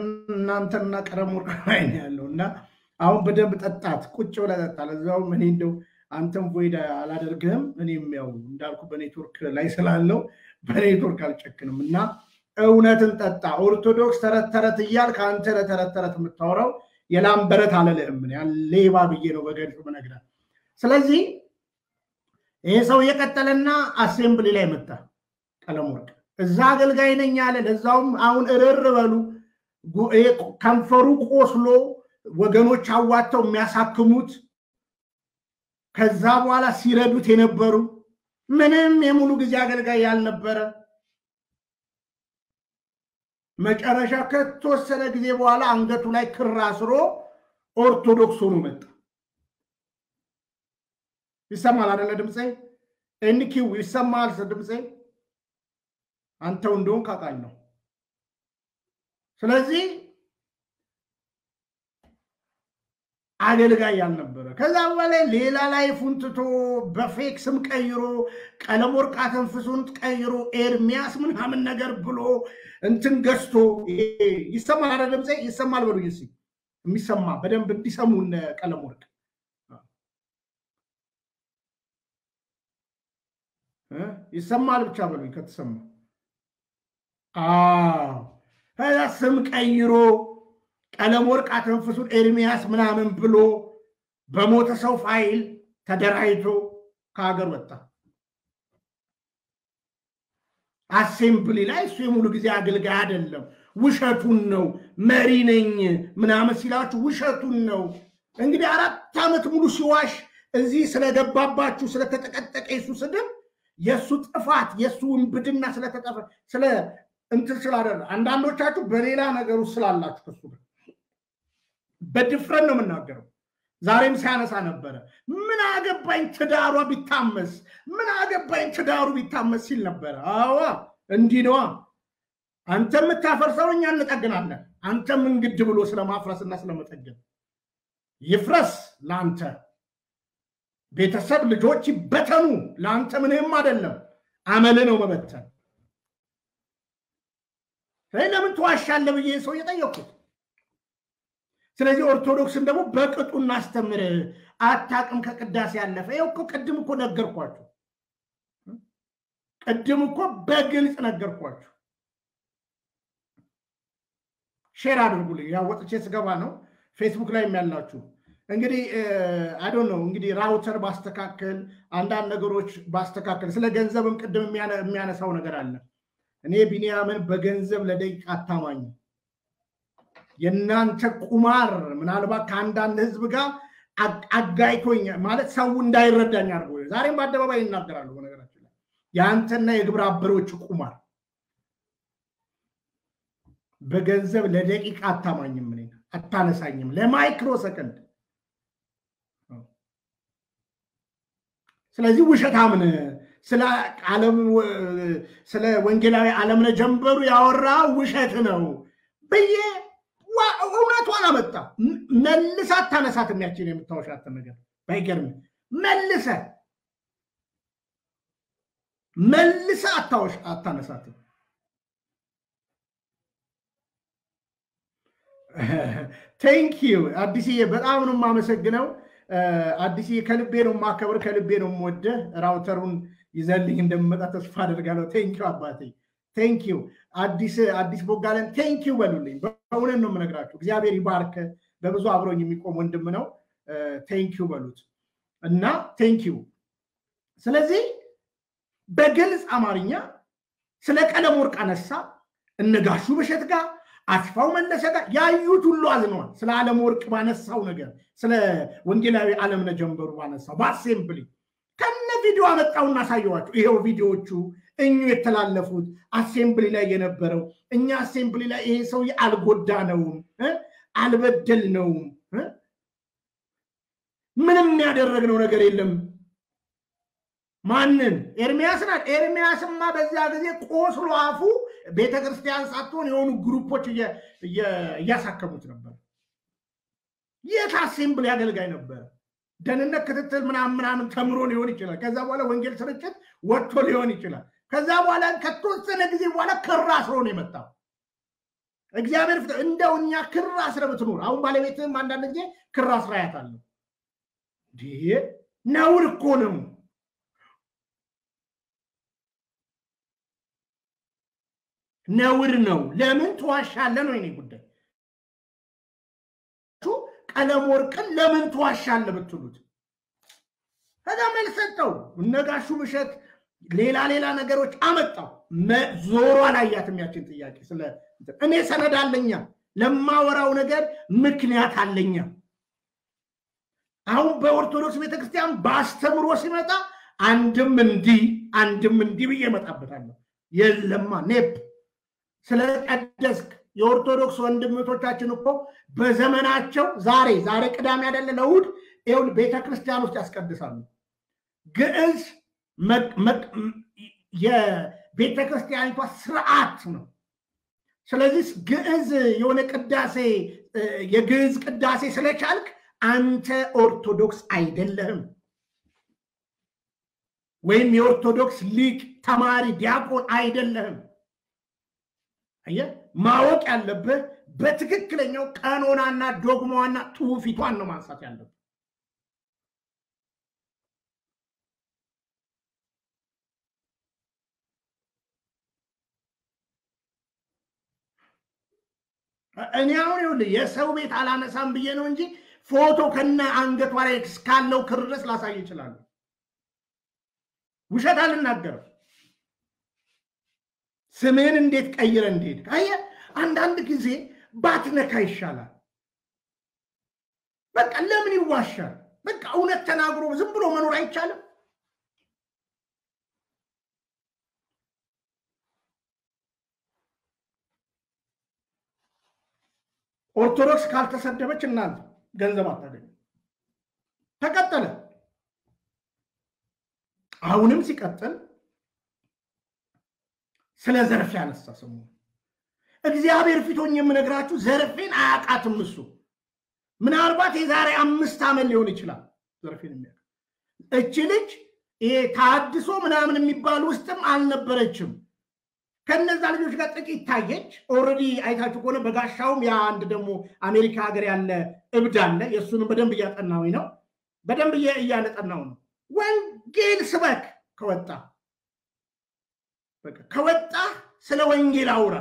እናንተና ቀለም ወርቅ ላይ ነው ያለው እና አሁን በደንብ ጠጣት፣ ቁጭ ብለህ ጠጣ። ለዛውም እኔ እንደው አንተም ቮይድ አላደርግህም። እኔም ያው እንዳልኩ በኔትወርክ ላይ ስላለው በኔትወርክ አልጨክንም እና እውነትን ጠጣ። ኦርቶዶክስ ተረት ተረት እያልክ አንተ ለተረት ተረት የምታወራው የላም በረት አለልህም። ሌባ ብዬ ነው በገድፍ ምነግርህ። ስለዚህ ይሄ ሰው የቀጠለና አሴምብሊ ላይ መጣ። ቀለም ወርቅ እዛ አገልጋይ ነኝ ያለ ለዛውም አሁን እርር በሉ ከንፈሩ ቆስሎ ወገኖች አዋተው የሚያሳክሙት ከዛ በኋላ ሲረዱት የነበሩ ምንም የሙሉ ጊዜ አገልጋይ ያልነበረ መጨረሻ ከተወሰነ ጊዜ በኋላ አንገቱ ላይ ክር አስሮ ኦርቶዶክስ ሆኖ መጣ። ይሰማል አደለ ድምፄ? ኤንኪው ይሰማል ድምፄ? አንተው እንደሆን ካቃል ነው። ስለዚህ አገልጋይ ያልነበረ ከዛ በላይ ሌላ ላይ ፉንትቶ በፌክ ስም ቀይሮ ቀለም ወርቅ ተንፍሱን ቀይሮ ኤርሚያስ ምናምን ነገር ብሎ እንትን ገዝቶ ይሰማል አደ ድምፄ ይሰማል በሉኝ እስኪ የሚሰማ በደንብ እንዲሰሙ ቀለም ወርቅ ይሰማል ብቻ በሉኝ ከተሰማ ከዛ ስም ቀይሮ ቀለም ወርቅ አተንፍሱን ኤርሚያስ ምናምን ብሎ በሞተ ሰው ፋይል ተደራጅቶ ከሀገር ወጣ። አሴምብሊ ላይ እሱ የሙሉ ጊዜ አገልጋይ አይደለም፣ ውሸቱን ነው። መሪ ነኝ ምናምን ሲላችሁ ውሸቱን ነው። እንግዲህ አራት ዓመት ሙሉ ሲዋሽ እዚህ ስለገባባችሁ ስለተጠቀጠቀ የሱ ስድብ የእሱ ጥፋት የእሱ ውንብድና ስለተጠፈ ስለ እንትን ስላደረ አንዳንዶቻችሁ በሌላ ነገሩ ስላላችሁ ከሱ ጋር በድፍረት ነው የምናገረው። ዛሬም ሲያነሳ ነበረ። ምን አገባኝ ትዳሯ ቢታመስ፣ ምን አገባኝ ትዳሩ ቢታመስ ሲል ነበረ። አዋ እንዲህ ነዋ። አንተ የምታፈርሰው እኛ እንጠግናለን። አንተም እንግድ ብሎ ስለማፍረስና ስለመጠገን ይፍረስ ለአንተ ቤተሰብ ልጆች ይበተኑ፣ ለአንተ ምንም አይደለም። አመል ነው መበተን። ለምን ትዋሻለህ ብዬ ሰው እየጠየኩት ስለዚህ ኦርቶዶክስን ደግሞ በቅጡ እናስተምር። አታቅም ከቅዳሴ ያለፈ ይኸው እኮ ቅድም እኮ ነገርኳችሁ። ቅድም እኮ በግልጽ ነገርኳችሁ። ሼር አድርጉልኝ። ያው ወጥቼ ስገባ ነው ፌስቡክ ላይ ያላችሁ እንግዲህ አዶን ነው እንግዲህ ራውተር ባስተካከል አንዳንድ ነገሮች ባስተካከል ስለ ገንዘብም ቅድም የሚያነሳው ነገር አለ። እኔ ቢኒያምን በገንዘብ ለደቂቃ አታማኝ የእናንተ ቁማር ምናልባት ከአንዳንድ ህዝብ ጋር አጋይቶኝ ማለት ሰው እንዳይረዳኝ አድርጎ ዛሬም በአደባባይ ይናገራሉ። በነገራችን ላይ የአንተና የግብረ አበሮች ቁማር በገንዘብ ለደቂቃ አታማኝም፣ እኔ አታነሳኝም ለማይክሮ ሰከንድ። ስለዚህ ውሸታምን ስለ ወንጌላዊ አለምነ ጀንበሩ ያወራ ውሸት ነው ብዬ እውነቷን አመጣ። መልሰ አታነሳት የሚያችን የምታወሻትን ነገር ባይገርም መልሰ መልሰ አታወሽ አታነሳትም። ቴንኪዩ አዲስዬ፣ በጣም ነው የማመሰግነው። አዲስዬ ከልቤ ነው የማከብር፣ ከልቤ ነው የምወደህ። ራውተሩን ይዘልኝ እንደምመጣ ተስፋ አደርጋለሁ። ቴንኪዩ አባቴ ቴንኪዩ አዲስ አዲስ ቦጋለን ቴንኪዩ በሉልኝ። በእውነት ነው የምነግራችሁ። እግዚአብሔር ይባርክ። በብዙ አብሮኝ የሚቆም ወንድም ነው። ቴንኪዩ በሉት እና ቴንኪዩ። ስለዚህ በግልጽ አማርኛ ስለ ቀለም ወርቅ አነሳ። እነጋሹ በሸት ጋር አስፋው መለሰ ጋር ያዩት ሁሉ አዝነዋል። ስለ ዓለም ወርቅ ባነሳው ነገር፣ ስለ ወንጌላዊ አለምነ ጀንበሩ ባነሳው በአሴምብሊ ከነ ቪዲዮ አመጣውና አሳየዋቸው። ይሄው ቪዲዮዎቹ እኙ የተላለፉት አሴምብሊ ላይ የነበረው እኛ አሴምብሊ ላይ ይሄ ሰውዬ አልጎዳነውም፣ አልበደልነውም፣ ምንም ያደረግነው ነገር የለም። ማንን? ኤርሚያስ ናት። ኤርሚያስማ በዚያ ጊዜ ቆስሎ አፉ ቤተክርስቲያን ሳትሆን የሆኑ ግሩፖች እያሳከሙት ነበር። የት አሴምብሊ አገልጋይ ነበር። ደህንነት ክትትል ምናምን ምናምን ተምሮ ሊሆን ይችላል። ከዛ በኋላ ወንጌል ስርጭት ወጥቶ ሊሆን ይችላል። ከዛ በኋላ ከተወሰነ ጊዜ በኋላ ክር አስሮ ነው የመጣው። እግዚአብሔር ፍት እንደው እኛ ክር አስረ ብትኖር አሁን ባለቤትም አንዳንድ ጊዜ ክር አስራ ያታለሁ። ነውር እኮ ነው። ነውር ነው። ለምን ትዋሻለህ ነው የኔ ጉዳይ። ቀለም ወርቅን ለምን ትዋሻለህ ብትሉት ከዛ መልስ ሰጠው። እነጋሹ ብሸት ሌላ ሌላ ነገሮች አመጣው። ዞሮ አላያትም ያችን ጥያቄ። ስለ እኔ ሰነድ አለኛ ለማወራው ነገር ምክንያት አለኛ። አሁን በኦርቶዶክስ ቤተክርስቲያን በአስተምሮ ሲመጣ አንድም እንዲህ አንድም እንዲህ ብዬ እመጣበታለሁ። የለማ ኔፕ ስለቀደስክ የኦርቶዶክስ ወንድምቶቻችን እኮ በዘመናቸው ዛሬ ዛሬ ቅዳሜ አይደለ ለእሑድ ይኸውልህ ቤተ ክርስቲያን ውስጥ ያስቀድሳሉ። ግዕዝ የቤተ ክርስቲያኒቷ ስርዓት ነው። ስለዚህ ግዕዝ የሆነ ቅዳሴ የግዕዝ ቅዳሴ ስለቻልክ አንተ ኦርቶዶክስ አይደለህም፣ ወይም የኦርቶዶክስ ሊቅ ተማሪ ዲያቆን አይደለህም። አየህ፣ ማወቅ ያለብህ በትክክለኛው ቀኖናና ዶግማዋና ትውፊቷን ነው ማንሳት ያለብህ። እኔ አሁን ይኸውልህ የሰው ቤት አላነሳም ብዬ ነው እንጂ ፎቶ ከነ አንገቷ ላይ እስካለው ክር ድረስ ላሳይ ይችላሉ። ውሸት አልናገርም። ስምህን እንዴት ቀይረ እንዴት አየህ፣ አንዳንድ ጊዜ ባትነካ ይሻላል። በቃ ለምን ይዋሻል? በቃ እውነት ተናግሮ ዝም ብሎ መኖር አይቻልም። ኦርቶዶክስ ካልተሰደበች እናንተ ገንዘብ አታገኙ። ተቀጠለ። አሁንም ሲቀጥል ስለ ዘርፌ ያነሳ ስሙ እግዚአብሔር ፊቶኝ የምነግራችሁ ዘርፌን አያውቃትም። እሱ ምናልባት የዛሬ አምስት ዓመት ሊሆን ይችላል ዘርፌን የሚያውቅ እች ልጅ ይሄ ታድሶ ምናምን የሚባል ውስጥም አልነበረችም። ከነዛ ልጆች ጋር ጥቂት ታየች። ኦልሬዲ አይታችሁ ከሆነ በጋሻውም ያ አንድ ደግሞ አሜሪካ ሀገር ያለ እብድ አለ። የእሱንም በደንብ እያጠናሁኝ ነው። በደንብ እያነጠናው ነው። ወንጌል ስበክ ከወጣ ከወጣ ስለ ወንጌል አውራ።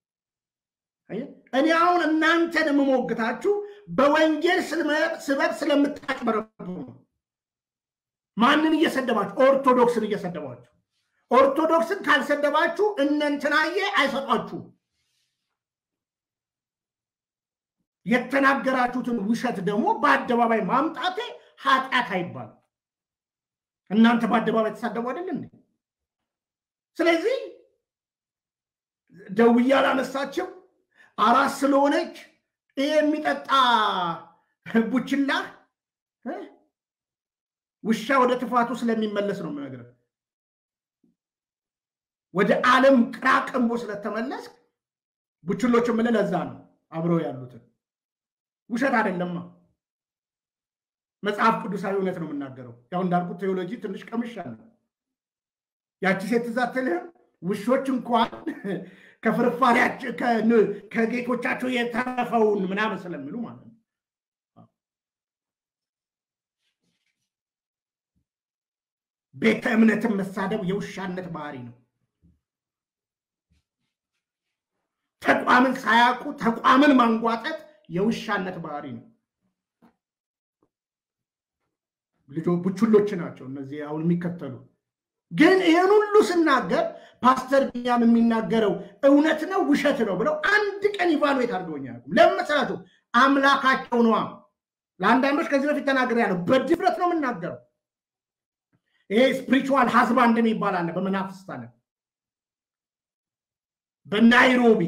እኔ አሁን እናንተን የምሞግታችሁ በወንጌል ስበብ ስለምታጭበረብሩ ነው። ማንን እየሰደባችሁ? ኦርቶዶክስን እየሰደባችሁ ኦርቶዶክስን ካልሰደባችሁ እነንትናዬ አይሰጧችሁ። የተናገራችሁትን ውሸት ደግሞ በአደባባይ ማምጣቴ ኃጢአት አይባልም። እናንተ በአደባባይ ተሳደቡ አይደል እንዴ? ስለዚህ ደውዬ አላነሳችም። አራስ ስለሆነች ይሄ የሚጠጣ ቡችላ ውሻ ወደ ትፋቱ ስለሚመለስ ነው የምነግርህ። ወደ ዓለም ቅራቅንቦ ስለተመለስ ቡችሎች የምልህ ለዛ ነው አብረው ያሉትን ውሸት አይደለማ። መጽሐፍ ቅዱሳዊ እውነት ነው የምናገረው። ያው እንዳልኩት ቴዎሎጂ ትንሽ ቀምሻለሁ። ያቺ ሴት ትዝ አትልህም? ውሾች እንኳን ከፍርፋሪያቸው ከጌቶቻቸው የተረፈውን ምናምን ስለሚሉ ማለት ነው። ቤተ እምነትን መሳደብ የውሻነት ባህሪ ነው። ተቋምን ሳያውቁ ተቋምን ማንጓጠጥ የውሻነት ባህሪ ነው። ልጆ ቡችሎች ናቸው እነዚህ አሁን የሚከተሉ። ግን ይህን ሁሉ ስናገር ፓስተር ቢኒያም የሚናገረው እውነት ነው ውሸት ነው ብለው አንድ ቀን ኢቫሉዌት አድርገውኛል። ለምን መሰላችሁ? አምላካቸው ነዋ። ለአንዳንዶች ከዚህ በፊት ተናግሬያለሁ። በድፍረት ነው የምናገረው። ይሄ ስፒሪቹዋል ሀዝባንድ የሚባል አለ በመናፍስት አለ በናይሮቢ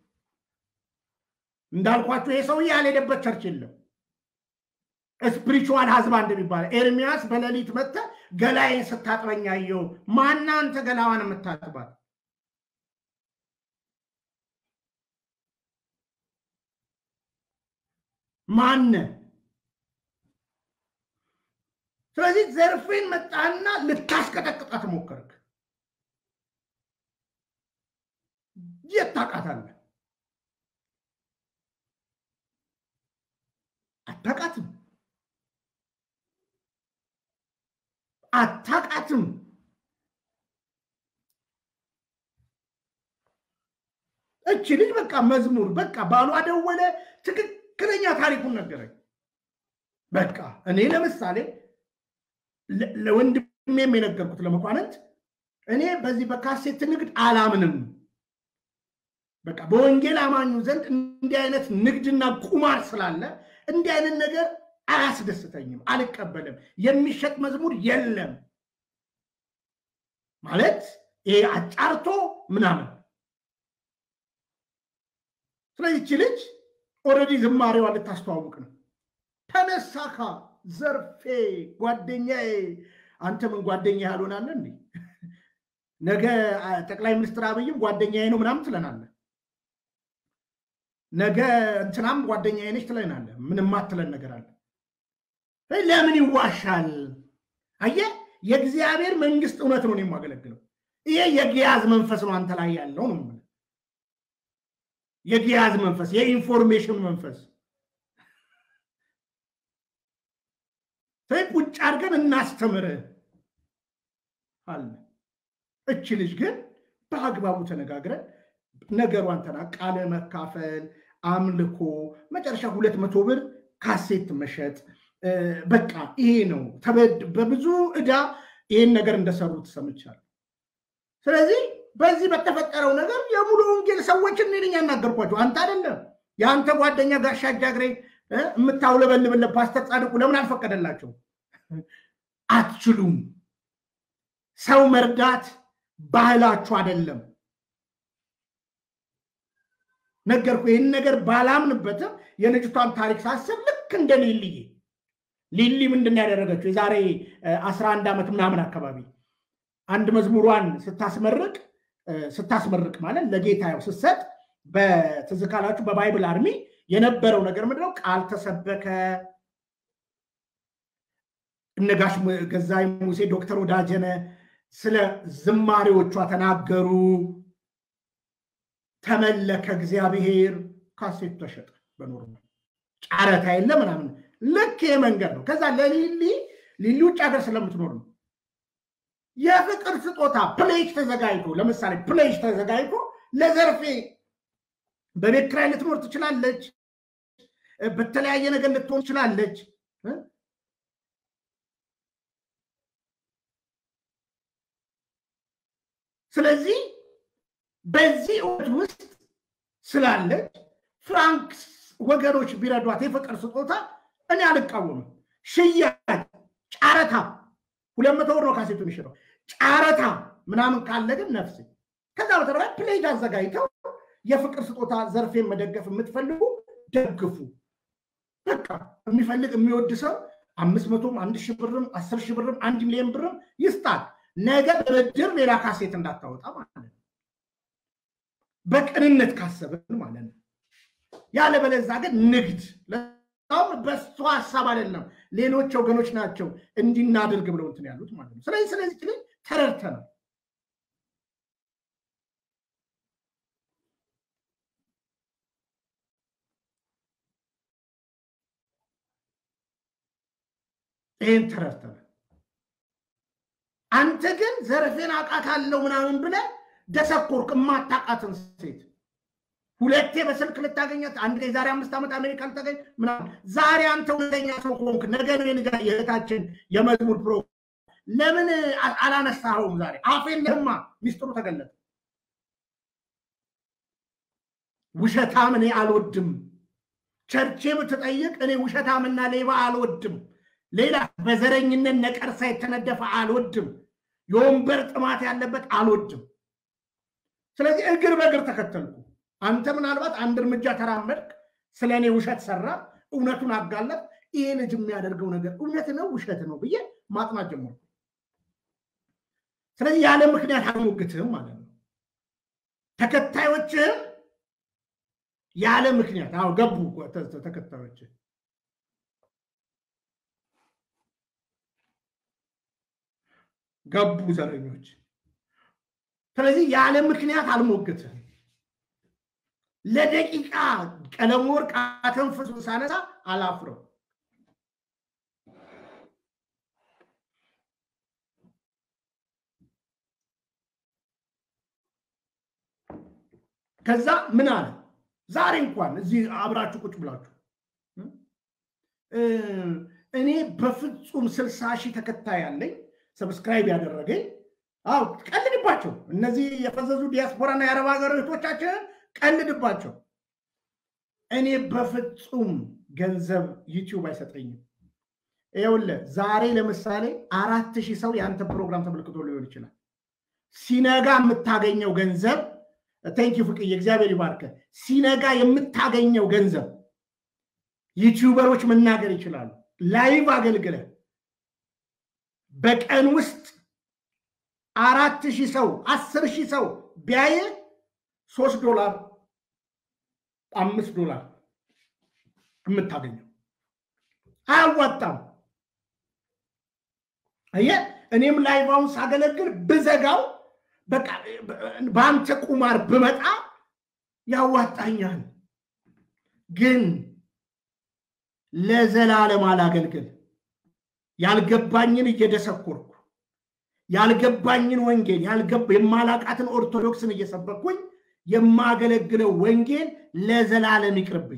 እንዳልኳቸው ይሄ ሰውዬ ያልሄደበት ቸርች የለም። ስፒሪቹዋል ሀዝባንድ የሚባል ኤርሚያስ በሌሊት መጥተ ገላዬን ስታጥበኝ አየሁ። ማና አንተ ገላዋን የምታጥባት? ማነ? ስለዚህ ዘርፌን መጣና ልታስቀጠቅጣት ሞከርክ። የት ታውቃታለህ? አታውቃትም አታውቃትም። እቺ ልጅ በቃ መዝሙር በቃ ባሏ ደወለ፣ ትክክለኛ ታሪኩን ነገረኝ። በቃ እኔ ለምሳሌ ለወንድሜም የነገርኩት ለመኳንንት እኔ በዚህ በካሴት ንግድ አላምንም። በቃ በወንጌል አማኙ ዘንድ እንዲህ አይነት ንግድና ቁማር ስላለ እንዲህ አይነት ነገር አያስደስተኝም፣ አልቀበልም። የሚሸጥ መዝሙር የለም ማለት ይሄ አጫርቶ ምናምን። ስለዚህ ይቺ ልጅ ኦልሬዲ ዝማሬዋ ልታስተዋውቅ ነው። ተነሳካ ዘርፌ ጓደኛዬ፣ አንተ ምን ጓደኛ ያልሆናለ እንዴ? ነገ ጠቅላይ ሚኒስትር አብይም ጓደኛዬ ነው ምናምን ትለናለ። ነገ እንትናም ጓደኛዬ ነች ትለናለ። ምንም አትለን ነገር አለ። ለምን ይዋሻል? አየህ፣ የእግዚአብሔር መንግስት እውነት ነው የማገለግለው። ይሄ የግያዝ መንፈስ ነው አንተ ላይ ያለው ነው። የግያዝ መንፈስ፣ የኢንፎርሜሽን መንፈስ ቁጭ አድርገን እናስተምርህ አለ። እች ልጅ ግን በአግባቡ ተነጋግረን ነገሯን ተና ቃለ መካፈል፣ አምልኮ፣ መጨረሻ ሁለት መቶ ብር ካሴት መሸጥ በቃ ይሄ ነው። በብዙ ዕዳ ይህን ነገር እንደሰሩት ሰምቻለሁ። ስለዚህ በዚህ በተፈጠረው ነገር የሙሉ ወንጌል ሰዎችን እኔ ነኝ ያናገርኳቸው፣ አንተ አይደለም። የአንተ ጓደኛ ጋሻ ጃግሬ የምታውለበልብለት ፓስተር ጻድቁ ለምን አልፈቀደላቸው? አትችሉም። ሰው መርዳት ባህላችሁ አይደለም። ነገርኩ። ይህን ነገር ባላምንበትም የልጅቷን ታሪክ ሳስብ ልክ እንደ ሊልዬ ሊሊ ምንድን ያደረገችው የዛሬ አስራ አንድ ዓመት ምናምን አካባቢ አንድ መዝሙሯን ስታስመርቅ ስታስመርቅ ማለት ለጌታ ያው ስትሰጥ በትዝ ካላችሁ በባይብል አርሚ የነበረው ነገር ምንድነው? ቃል ተሰበከ። እነጋሽ ገዛይ ሙሴ፣ ዶክተር ወዳጀነ ስለ ዝማሬዎቿ ተናገሩ። ተመለከ እግዚአብሔር። ካሴቱ ተሸጠ። በኖርማል ጨረታ የለ ምናምን። ልክ ይሄ መንገድ ነው። ከዛ ለሊሊ ሊሊ ውጭ ሀገር ስለምትኖር ነው የፍቅር ስጦታ ፕሌጅ ተዘጋጅቶ ለምሳሌ ፕሌጅ ተዘጋጅቶ ለዘርፌ በቤት ኪራይ ልትኖር ትችላለች። በተለያየ ነገር ልትሆን ትችላለች። ስለዚህ በዚህ እውነት ውስጥ ስላለች ፍራንክ ወገኖች ቢረዷት የፍቅር ስጦታ እኔ አልቃወምም። ሽያጭ፣ ጨረታ ሁለት መቶ ብር ነው ካሴቱ የሚሽረው። ጨረታ ምናምን ካለ ግን ነፍስ ከዛ በተረፈ ፕሌጅ አዘጋጅተው የፍቅር ስጦታ ዘርፌን መደገፍ የምትፈልጉ ደግፉ። በቃ የሚፈልግ የሚወድ ሰው አምስት መቶም አንድ ሺህ ብርም አስር ሺህ ብርም አንድ ሚሊዮን ብርም ይስጣል። ነገ በብድር ሌላ ካሴት እንዳታወጣ ማለት ነው። በቅንነት ካሰብን ማለት ነው። ያለበለዛ ግን ንግድ ለሁም በሱ ሀሳብ አይደለም። ሌሎች ወገኖች ናቸው እንዲናደርግ ብለው እንትን ያሉት ማለት ነው። ስለዚህ ስለዚህ ችልን ተረድተናል። ይህን ተረድተናል። አንተ ግን ዘርፌን አውቃታለሁ ምናምን ብለህ ደሰኮርክ የማታውቃትን ሴት ሁለቴ በስልክ ልታገኛት አንድ ላይ ዛሬ አምስት ዓመት አሜሪካ ልታገኝ ምናምን ዛሬ አንተ ሁለተኛ ሰው ከሆንክ ነገ ነው የንጋ የእህታችን የመዝሙር ፕሮ ለምን አላነሳኸውም? ዛሬ አፌን ለማ ሚስጥሩ ተገለጠ። ውሸታም እኔ አልወድም። ቸርቼ ብትጠይቅ እኔ ውሸታምና ሌባ አልወድም። ሌላ በዘረኝነት ነቀርሳ የተነደፈ አልወድም። የወንበር ጥማት ያለበት አልወድም። ስለዚህ እግር በእግር ተከተልኩ። አንተ ምናልባት አንድ እርምጃ ተራመድክ፣ ስለ እኔ ውሸት ሰራ፣ እውነቱን አጋለጥ። ይሄ ልጅ የሚያደርገው ነገር እውነት ነው ውሸት ነው ብዬ ማጥናት ጀመርኩ። ስለዚህ ያለ ምክንያት አልሞግትህም ማለት ነው። ተከታዮችህም ያለ ምክንያት አዎ ገቡ ተከታዮች ገቡ ዘረኞች። ስለዚህ ያለ ምክንያት አልሞግትህም። ለደቂቃ ቀለም ወርቅ አተንፍሱ ሳነሳ አላፍረው። ከዛ ምን አለ ዛሬ እንኳን እዚህ አብራችሁ ቁጭ ብላችሁ እኔ በፍጹም ስልሳ ሺህ ተከታይ ያለኝ ሰብስክራይብ ያደረገኝ አው ቀልድባቸው። እነዚህ የፈዘዙ ዲያስፖራና የአረብ ሀገር እህቶቻችንን ቀልድባቸው። እኔ በፍጹም ገንዘብ ዩቲዩብ አይሰጠኝም። ይኸውልህ ዛሬ ለምሳሌ አራት ሺህ ሰው የአንተ ፕሮግራም ተመልክቶ ሊሆን ይችላል። ሲነጋ የምታገኘው ገንዘብ ቴንኪ ፍቅዬ፣ እግዚአብሔር ይባርከ። ሲነጋ የምታገኘው ገንዘብ ዩቲዩበሮች መናገር ይችላሉ። ላይቭ አገልግለ በቀን ውስጥ አራት ሺህ ሰው አስር ሺህ ሰው ቢያየ ሶስት ዶላር አምስት ዶላር የምታገኘው አያዋጣም። አየህ፣ እኔም ላይቫውን ሳገለግል ብዘጋው በቃ በአንተ ቁማር ብመጣ ያዋጣኛል፣ ግን ለዘላለም አላገልግል። ያልገባኝን እየደሰኮርኩ ያልገባኝን ወንጌል የማላቃትን ኦርቶዶክስን እየሰበኩኝ የማገለግለው ወንጌል ለዘላለም ይቅርብኝ።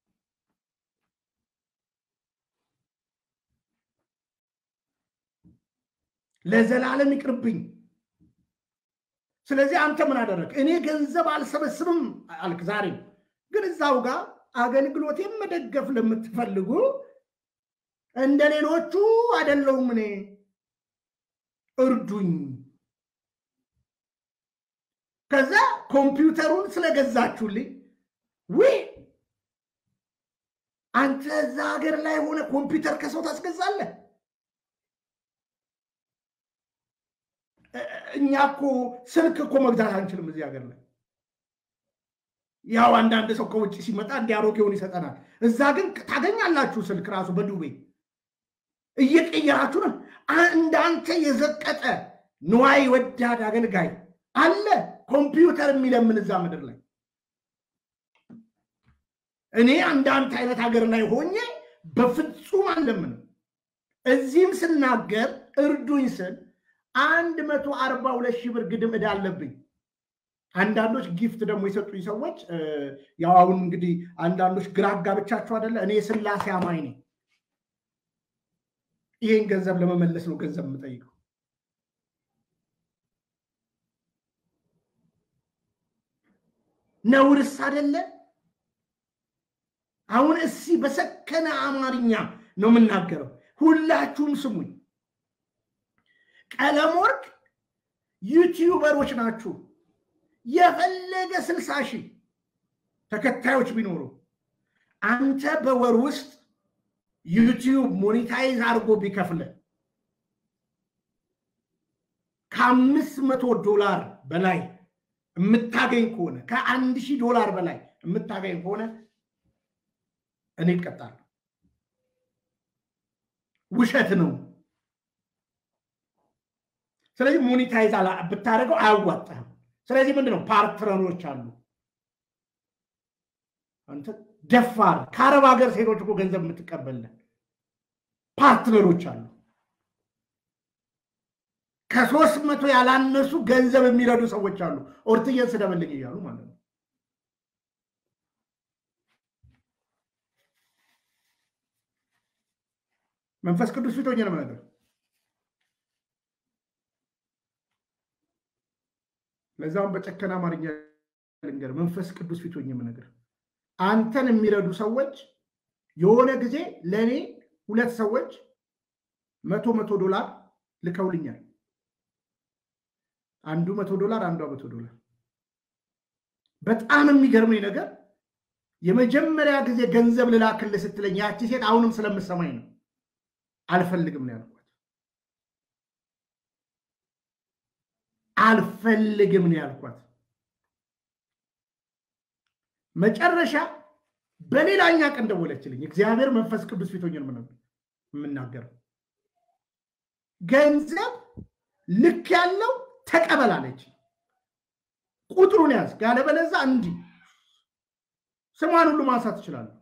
ለዘላለም ይቅርብኝ። ስለዚህ አንተ ምን አደረግ? እኔ ገንዘብ አልሰበስብም አልክ። ዛሬ ግን እዛው ጋር አገልግሎቴን መደገፍ ለምትፈልጉ እንደ ሌሎቹ አይደለሁም እኔ እርዱኝ። ከዛ ኮምፒውተሩን ስለገዛችሁልኝ ውይ አንተ እዛ ሀገር ላይ ሆነ ኮምፒውተር ከሰው ታስገዛለህ? እኛ እኮ ስልክ እኮ መግዛት አንችልም እዚህ ሀገር ላይ። ያው አንዳንድ ሰው ከውጭ ሲመጣ እንዲ አሮጌውን ይሰጠናል። እዛ ግን ታገኛላችሁ ስልክ ራሱ በዱቤ እየቀየራችሁ ነው። እንዳንተ የዘቀጠ ንዋይ ወዳድ አገልጋይ አለ ኮምፒውተር የሚለምን እዛ ምድር ላይ። እኔ እንዳንተ አይነት ሀገር ላይ ሆኜ በፍጹም አለምንም። እዚህም ስናገር እርዱኝ ስል አንድ መቶ አርባ ሁለት ሺህ ብር ግድም ዕዳ አለብኝ። አንዳንዶች ጊፍት ደግሞ የሰጡኝ ሰዎች ያው አሁን እንግዲህ አንዳንዶች ግራ አጋብቻችሁ አይደለ? እኔ የስላሴ አማኝ ነኝ። ይሄን ገንዘብ ለመመለስ ነው ገንዘብ የምጠይቀው። ነውርስ አይደለ? አሁን እሲ በሰከነ አማርኛ ነው የምናገረው። ሁላችሁም ስሙኝ። ቀለም ወርቅ ዩቲዩበሮች ናችሁ። የፈለገ ስልሳ ሺህ ተከታዮች ቢኖሩ አንተ በወር ውስጥ ዩቲዩብ ሞኔታይዝ አድርጎ ቢከፍለ ከአምስት መቶ ዶላር በላይ የምታገኝ ከሆነ ከአንድ ሺህ ዶላር በላይ የምታገኝ ከሆነ እኔ እቀጣለሁ። ውሸት ነው። ስለዚህ ሞኔታይዝ ብታደርገው አያዋጣህም። ስለዚህ ምንድን ነው ፓርትነሮች አሉ። አንተ ደፋር ከአረብ ሀገር ሴቶች እኮ ገንዘብ የምትቀበልን ፓርትነሮች አሉ። ከሶስት መቶ ያላነሱ ገንዘብ የሚረዱ ሰዎች አሉ። ኦርትየን ስደበልኝ እያሉ ማለት ነው። መንፈስ ቅዱስ ፊት ሆኜ ነው የምነግርህ። ለዛውም በጨከና አማርኛ ልንገር፣ መንፈስ ቅዱስ ፊት ሆኜ የምነግርህ አንተን የሚረዱ ሰዎች የሆነ ጊዜ ለእኔ ሁለት ሰዎች መቶ መቶ ዶላር ልከውልኛል። አንዱ መቶ ዶላር፣ አንዷ መቶ ዶላር። በጣም የሚገርመኝ ነገር የመጀመሪያ ጊዜ ገንዘብ ልላክልህ ስትለኝ ያቺ ሴት አሁንም ስለምሰማኝ ነው አልፈልግም ነው ያልኳት። አልፈልግም ነው ያልኳት። መጨረሻ በሌላኛ ቀን ደወለችልኝ። እግዚአብሔር መንፈስ ቅዱስ ፊት ሆኜ የምናገረው ገንዘብ ልክ ያለው ተቀበላለች። ቁጥሩን ያዝ፣ ያለበለዛ እንዲህ ስሟን ሁሉ ማንሳት ትችላለሁ።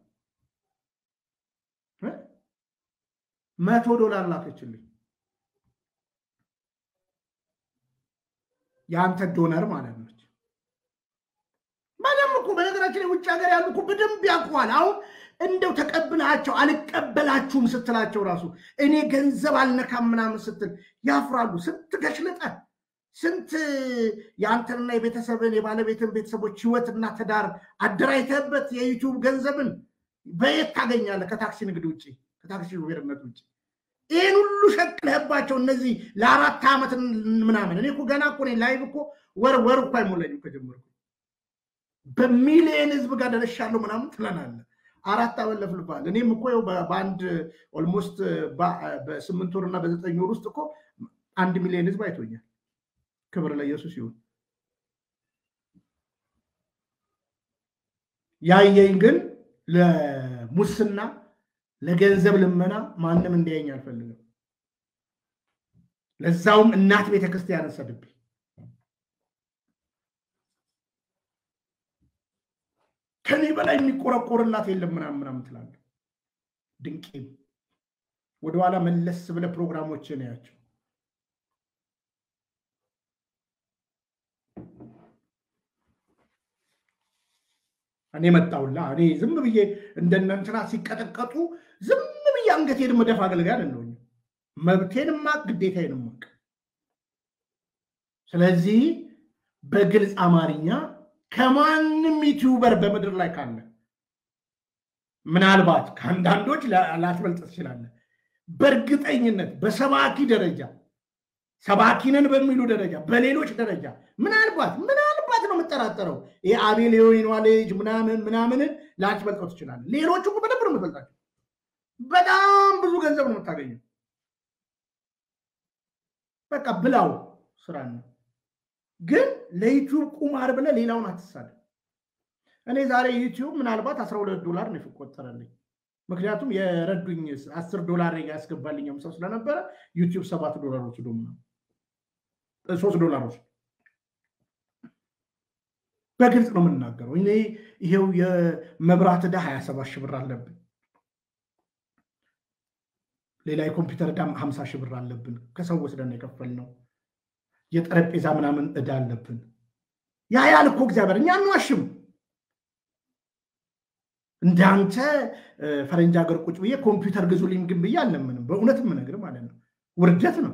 መቶ ዶላር ላከችልኝ። የአንተ ዶነር ማለት ነች። በነገራችን ላይ ውጭ ሀገር ያሉ እኮ በደንብ ያውቀዋል። አሁን እንደው ተቀብላቸው አልቀበላችሁም ስትላቸው ራሱ እኔ ገንዘብ አልነካም ምናምን ስትል ያፍራሉ። ስንት ገሽልጠ ስንት የአንተንና የቤተሰብን የባለቤትን ቤተሰቦች ህይወትና ትዳር አደራጅተህበት የዩቲዩብ ገንዘብን በየት ታገኛለህ? ከታክሲ ንግድ ውጭ ከታክሲ ሹፌርነት ውጭ ይህን ሁሉ ሸቅለህባቸው እነዚህ ለአራት ዓመት ምናምን እኔ እኮ ገና እኮ ላይቭ እኮ ወር ወር እኮ አይሞላኝም ከጀመርኩ በሚሊየን ህዝብ ጋር ደረሻለሁ ምናምን ትለናለህ። አራት ዓመት ለፍልፋል። እኔም እኮ በአንድ ኦልሞስት በስምንት ወር እና በዘጠኝ ወር ውስጥ እኮ አንድ ሚሊዮን ህዝብ አይቶኛል። ክብር ለኢየሱስ ይሁን። ያየኝ ግን ለሙስና ለገንዘብ ልመና ማንም እንዲያየኝ አልፈልግም። ለዛውም እናት ቤተክርስቲያን ሰድብኝ ከኔ በላይ የሚቆረቆርላት የለም ምናምን ምናምን ትላለህ። ድንቄም ወደኋላ መለስ ብለ ፕሮግራሞችን ያቸው እኔ መጣውላ እኔ ዝም ብዬ እንደነ እንትና ሲቀጠቀጡ ዝም ብዬ አንገቴን መደፍ አገልጋይ አይደለሁም። መብቴን ማቅ ግዴታዬን ማቅ። ስለዚህ በግልጽ አማርኛ ከማንም ዩቲዩበር በምድር ላይ ካለ ምናልባት ከአንዳንዶች ላትበልጥ ትችላለህ። በእርግጠኝነት በሰባኪ ደረጃ ሰባኪንን በሚሉ ደረጃ በሌሎች ደረጃ ምናልባት ምናልባት ነው የምጠራጠረው ይህ አቤል የወይኗ ልጅ ምናምን ምናምንን ላትበልጠው ትችላለህ። ሌሎቹ እኮ በደንብ ነው የምትበልጣቸው። በጣም ብዙ ገንዘብ ነው የምታገኘው። በቃ ብላው ስራ ነው። ግን ለዩቲዩብ ቁማር ብለህ ሌላውን አትሳለ። እኔ ዛሬ ዩቲዩብ ምናልባት አስራ ሁለት ዶላር ነው የቆጠረልኝ። ምክንያቱም የረዱኝ አስር ዶላር ያስገባልኝ ሰው ስለነበረ ዩቲዩብ ሰባት ዶላር ወስዶ ሶስት ዶላር ወስዶ በግልጽ ነው የምናገረው። እኔ ይሄው የመብራት ዕዳ ሀያ ሰባት ሺህ ብር አለብን። ሌላ የኮምፒውተር ዕዳ ሀምሳ ሺህ ብር አለብን። ከሰው ወስደን የከፈልነው የጠረጴዛ ምናምን ዕዳ አለብን። ያ ያል እኮ እግዚአብሔር እኛ አንዋሽም። እንዳንተ ፈረንጅ ሀገር ቁጭ ብዬ ኮምፒውተር ግዙልኝ ግን ብዬ አልለምንም። በእውነት የምነግር ማለት ነው። ውርደት ነው።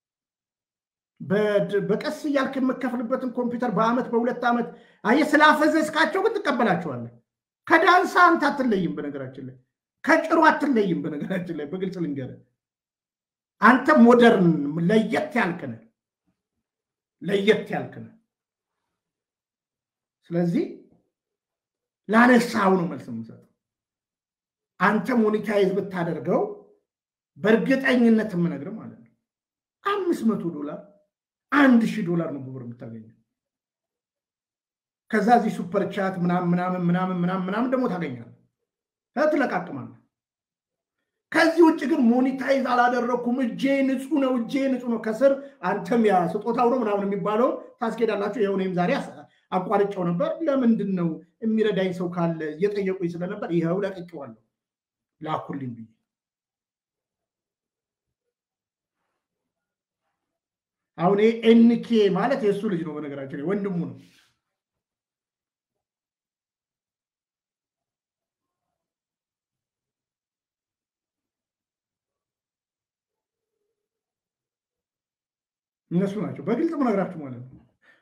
በቀስ እያልክ የምከፍልበትን ኮምፒውተር በአመት በሁለት ዓመት አየህ፣ ስላፈዘዝካቸው ግን ትቀበላቸዋለህ። ከዳንሳ አንተ አትለይም። በነገራችን ላይ ከጭሩ አትለይም። በነገራችን ላይ በግልጽ ልንገርህ፣ አንተ ሞደርን ለየት ያልክነ ለየት ያልክነ ስለዚህ ላነሳው ነው መልስ የምሰጠው። አንተ ሞኒታይዝ ብታደርገው በእርግጠኝነት የምነግርህ ማለት ነው አምስት መቶ ዶላር አንድ ሺህ ዶላር ነው በብር የምታገኘው። ከዛ እዚህ ሱፐር ቻት ምናምን ምናምን ምናምን ምናምን ምናምን ደግሞ ታገኛለህ፣ ትለቃቅማለህ። ከዚህ ውጭ ግን ሞኒታይዝ አላደረግኩም፣ እጄ ንጹህ ነው፣ እጄ ንጹህ ነው። ከስር አንተም ያ ስጦታው ነው ምናምን የሚባለው ታስኬዳላችሁ። ይኸው እኔም ዛሬ አቋርጬው ነበር። ለምንድን ነው የሚረዳኝ ሰው ካለ እየጠየቁኝ ስለነበር ይኸው ለቅቄዋለሁ፣ ላኩልኝ ብዬ አሁን ኤንኬ ማለት የእሱ ልጅ ነው፣ በነገራችን ወንድሙ ነው። እነሱ ናቸው። በግልጽ ምነግራችሁ ማለት ነው።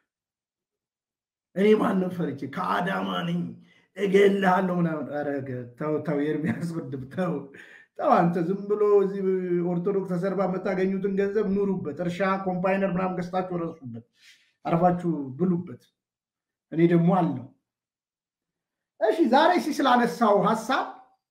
እኔ ማንም ፈርቼ ከአዳማ ነኝ እገልሃለሁ ምናምን። ኧረ ተው ተው፣ ኤርሚያስ ወንድም ተው ተው። አንተ ዝም ብሎ እዚህ ኦርቶዶክስ ተሰርባ የምታገኙትን ገንዘብ ኑሩበት። እርሻ ኮምፓይነር ምናምን ገዝታችሁ ረሱበት፣ አርፋችሁ ብሉበት። እኔ ደግሞ አለው። እሺ ዛሬ ሲ ስላነሳው ሀሳብ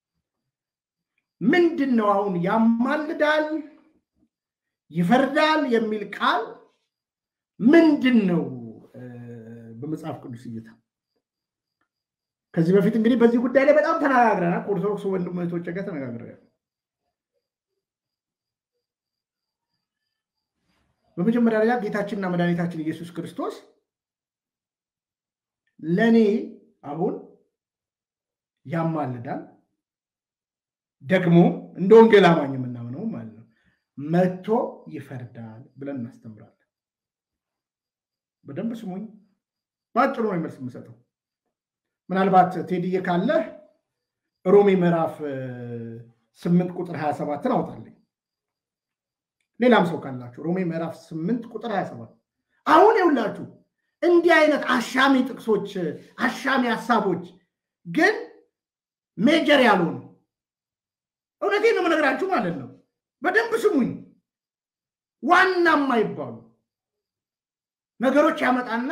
ምንድን ነው አሁን ያማልዳል ይፈርዳል የሚል ቃል ምንድን ነው በመጽሐፍ ቅዱስ እይታ? ከዚህ በፊት እንግዲህ በዚህ ጉዳይ ላይ በጣም ተነጋግረናል። ከኦርቶዶክስ ወንድም እህቶች ጋር ተነጋግረናል። በመጀመሪያ ደረጃ ጌታችንና መድኃኒታችን ኢየሱስ ክርስቶስ ለእኔ አሁን ያማልዳል ደግሞ እንደ ወንጌል አማኝ የምናምነው ማለት ነው መጥቶ ይፈርዳል ብለን እናስተምራለን። በደንብ ስሙኝ። በአጭሩ ነው መልስ የምሰጠው። ምናልባት ቴዲዬ ካለ ሮሜ ምዕራፍ ስምንት ቁጥር 27ን አውጣልኝ። ሌላም ሰው ካላችሁ ሮሜ ምዕራፍ ስምንት ቁጥር 27 አሁን የሁላችሁ እንዲህ አይነት አሻሚ ጥቅሶች፣ አሻሚ ሀሳቦች ግን ሜጀር ያልሆኑ እውነቴን ነው የምነግራችሁ ማለት ነው። በደንብ ስሙኝ። ዋና የማይባሉ ነገሮች ያመጣና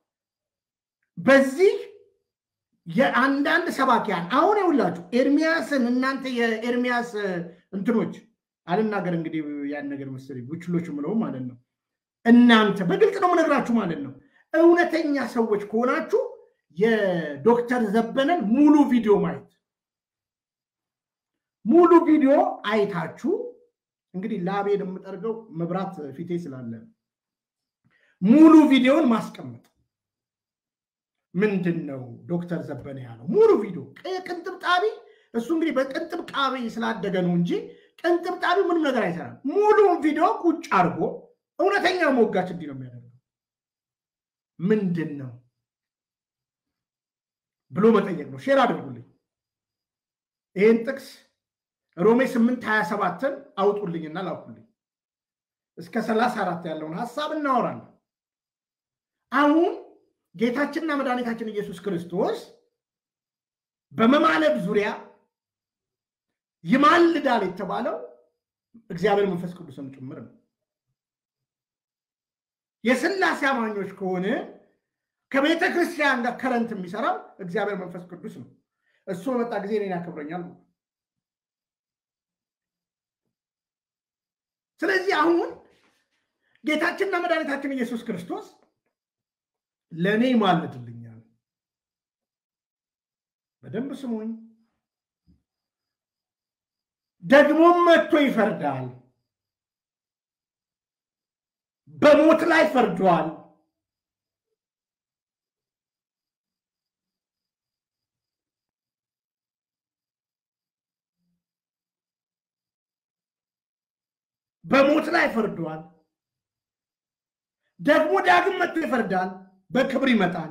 በዚህ የአንዳንድ ሰባኪያን አሁን የሁላችሁ ኤርሚያስን እናንተ የኤርሚያስ እንትኖች አልናገር እንግዲህ ያን ነገር መሰለኝ ቡችሎች ምለው ማለት ነው። እናንተ በግልጽ ነው የምነግራችሁ ማለት ነው። እውነተኛ ሰዎች ከሆናችሁ የዶክተር ዘበነን ሙሉ ቪዲዮ ማየት ሙሉ ቪዲዮ አይታችሁ እንግዲህ ላቤን የምጠርገው መብራት ፊቴ ስላለ ሙሉ ቪዲዮን ማስቀመጥ ምንድን ነው ዶክተር ዘበነ ያለው ሙሉ ቪዲዮ ቅንጥብጣቢ እሱ እንግዲህ በቅንጥብጣቢ ስላደገ ነው እንጂ ቅንጥብጣቢ ምንም ነገር አይሰራም። ሙሉውን ቪዲዮ ቁጭ አድርጎ እውነተኛ ሞጋች እንዲህ ነው የሚያደርገው ምንድን ነው ብሎ መጠየቅ ነው። ሼር አድርጉልኝ ይህን ጥቅስ ሮሜ ስምንት ሀያ ሰባትን አውጡልኝና ላኩልኝ። እስከ ሰላሳ አራት ያለውን ሀሳብ እናወራለን። አሁን ጌታችንና መድኃኒታችን ኢየሱስ ክርስቶስ በመማለድ ዙሪያ ይማልዳል የተባለው እግዚአብሔር መንፈስ ቅዱስም ጭምር ነው። የስላሴ አማኞች ከሆነ ከቤተ ክርስቲያን ጋር ከረንት የሚሰራው እግዚአብሔር መንፈስ ቅዱስ ነው። እሱ በመጣ ጊዜ እኔን ያከብረኛል። ስለዚህ አሁን ጌታችንና መድኃኒታችን ኢየሱስ ክርስቶስ ለእኔ ይማልድልኛል። በደንብ ስሙኝ። ደግሞም መጥቶ ይፈርዳል። በሞት ላይ ፈርዷል። በሞት ላይ ፈርዷል። ደግሞ ዳግም መጥቶ ይፈርዳል። በክብር ይመጣል።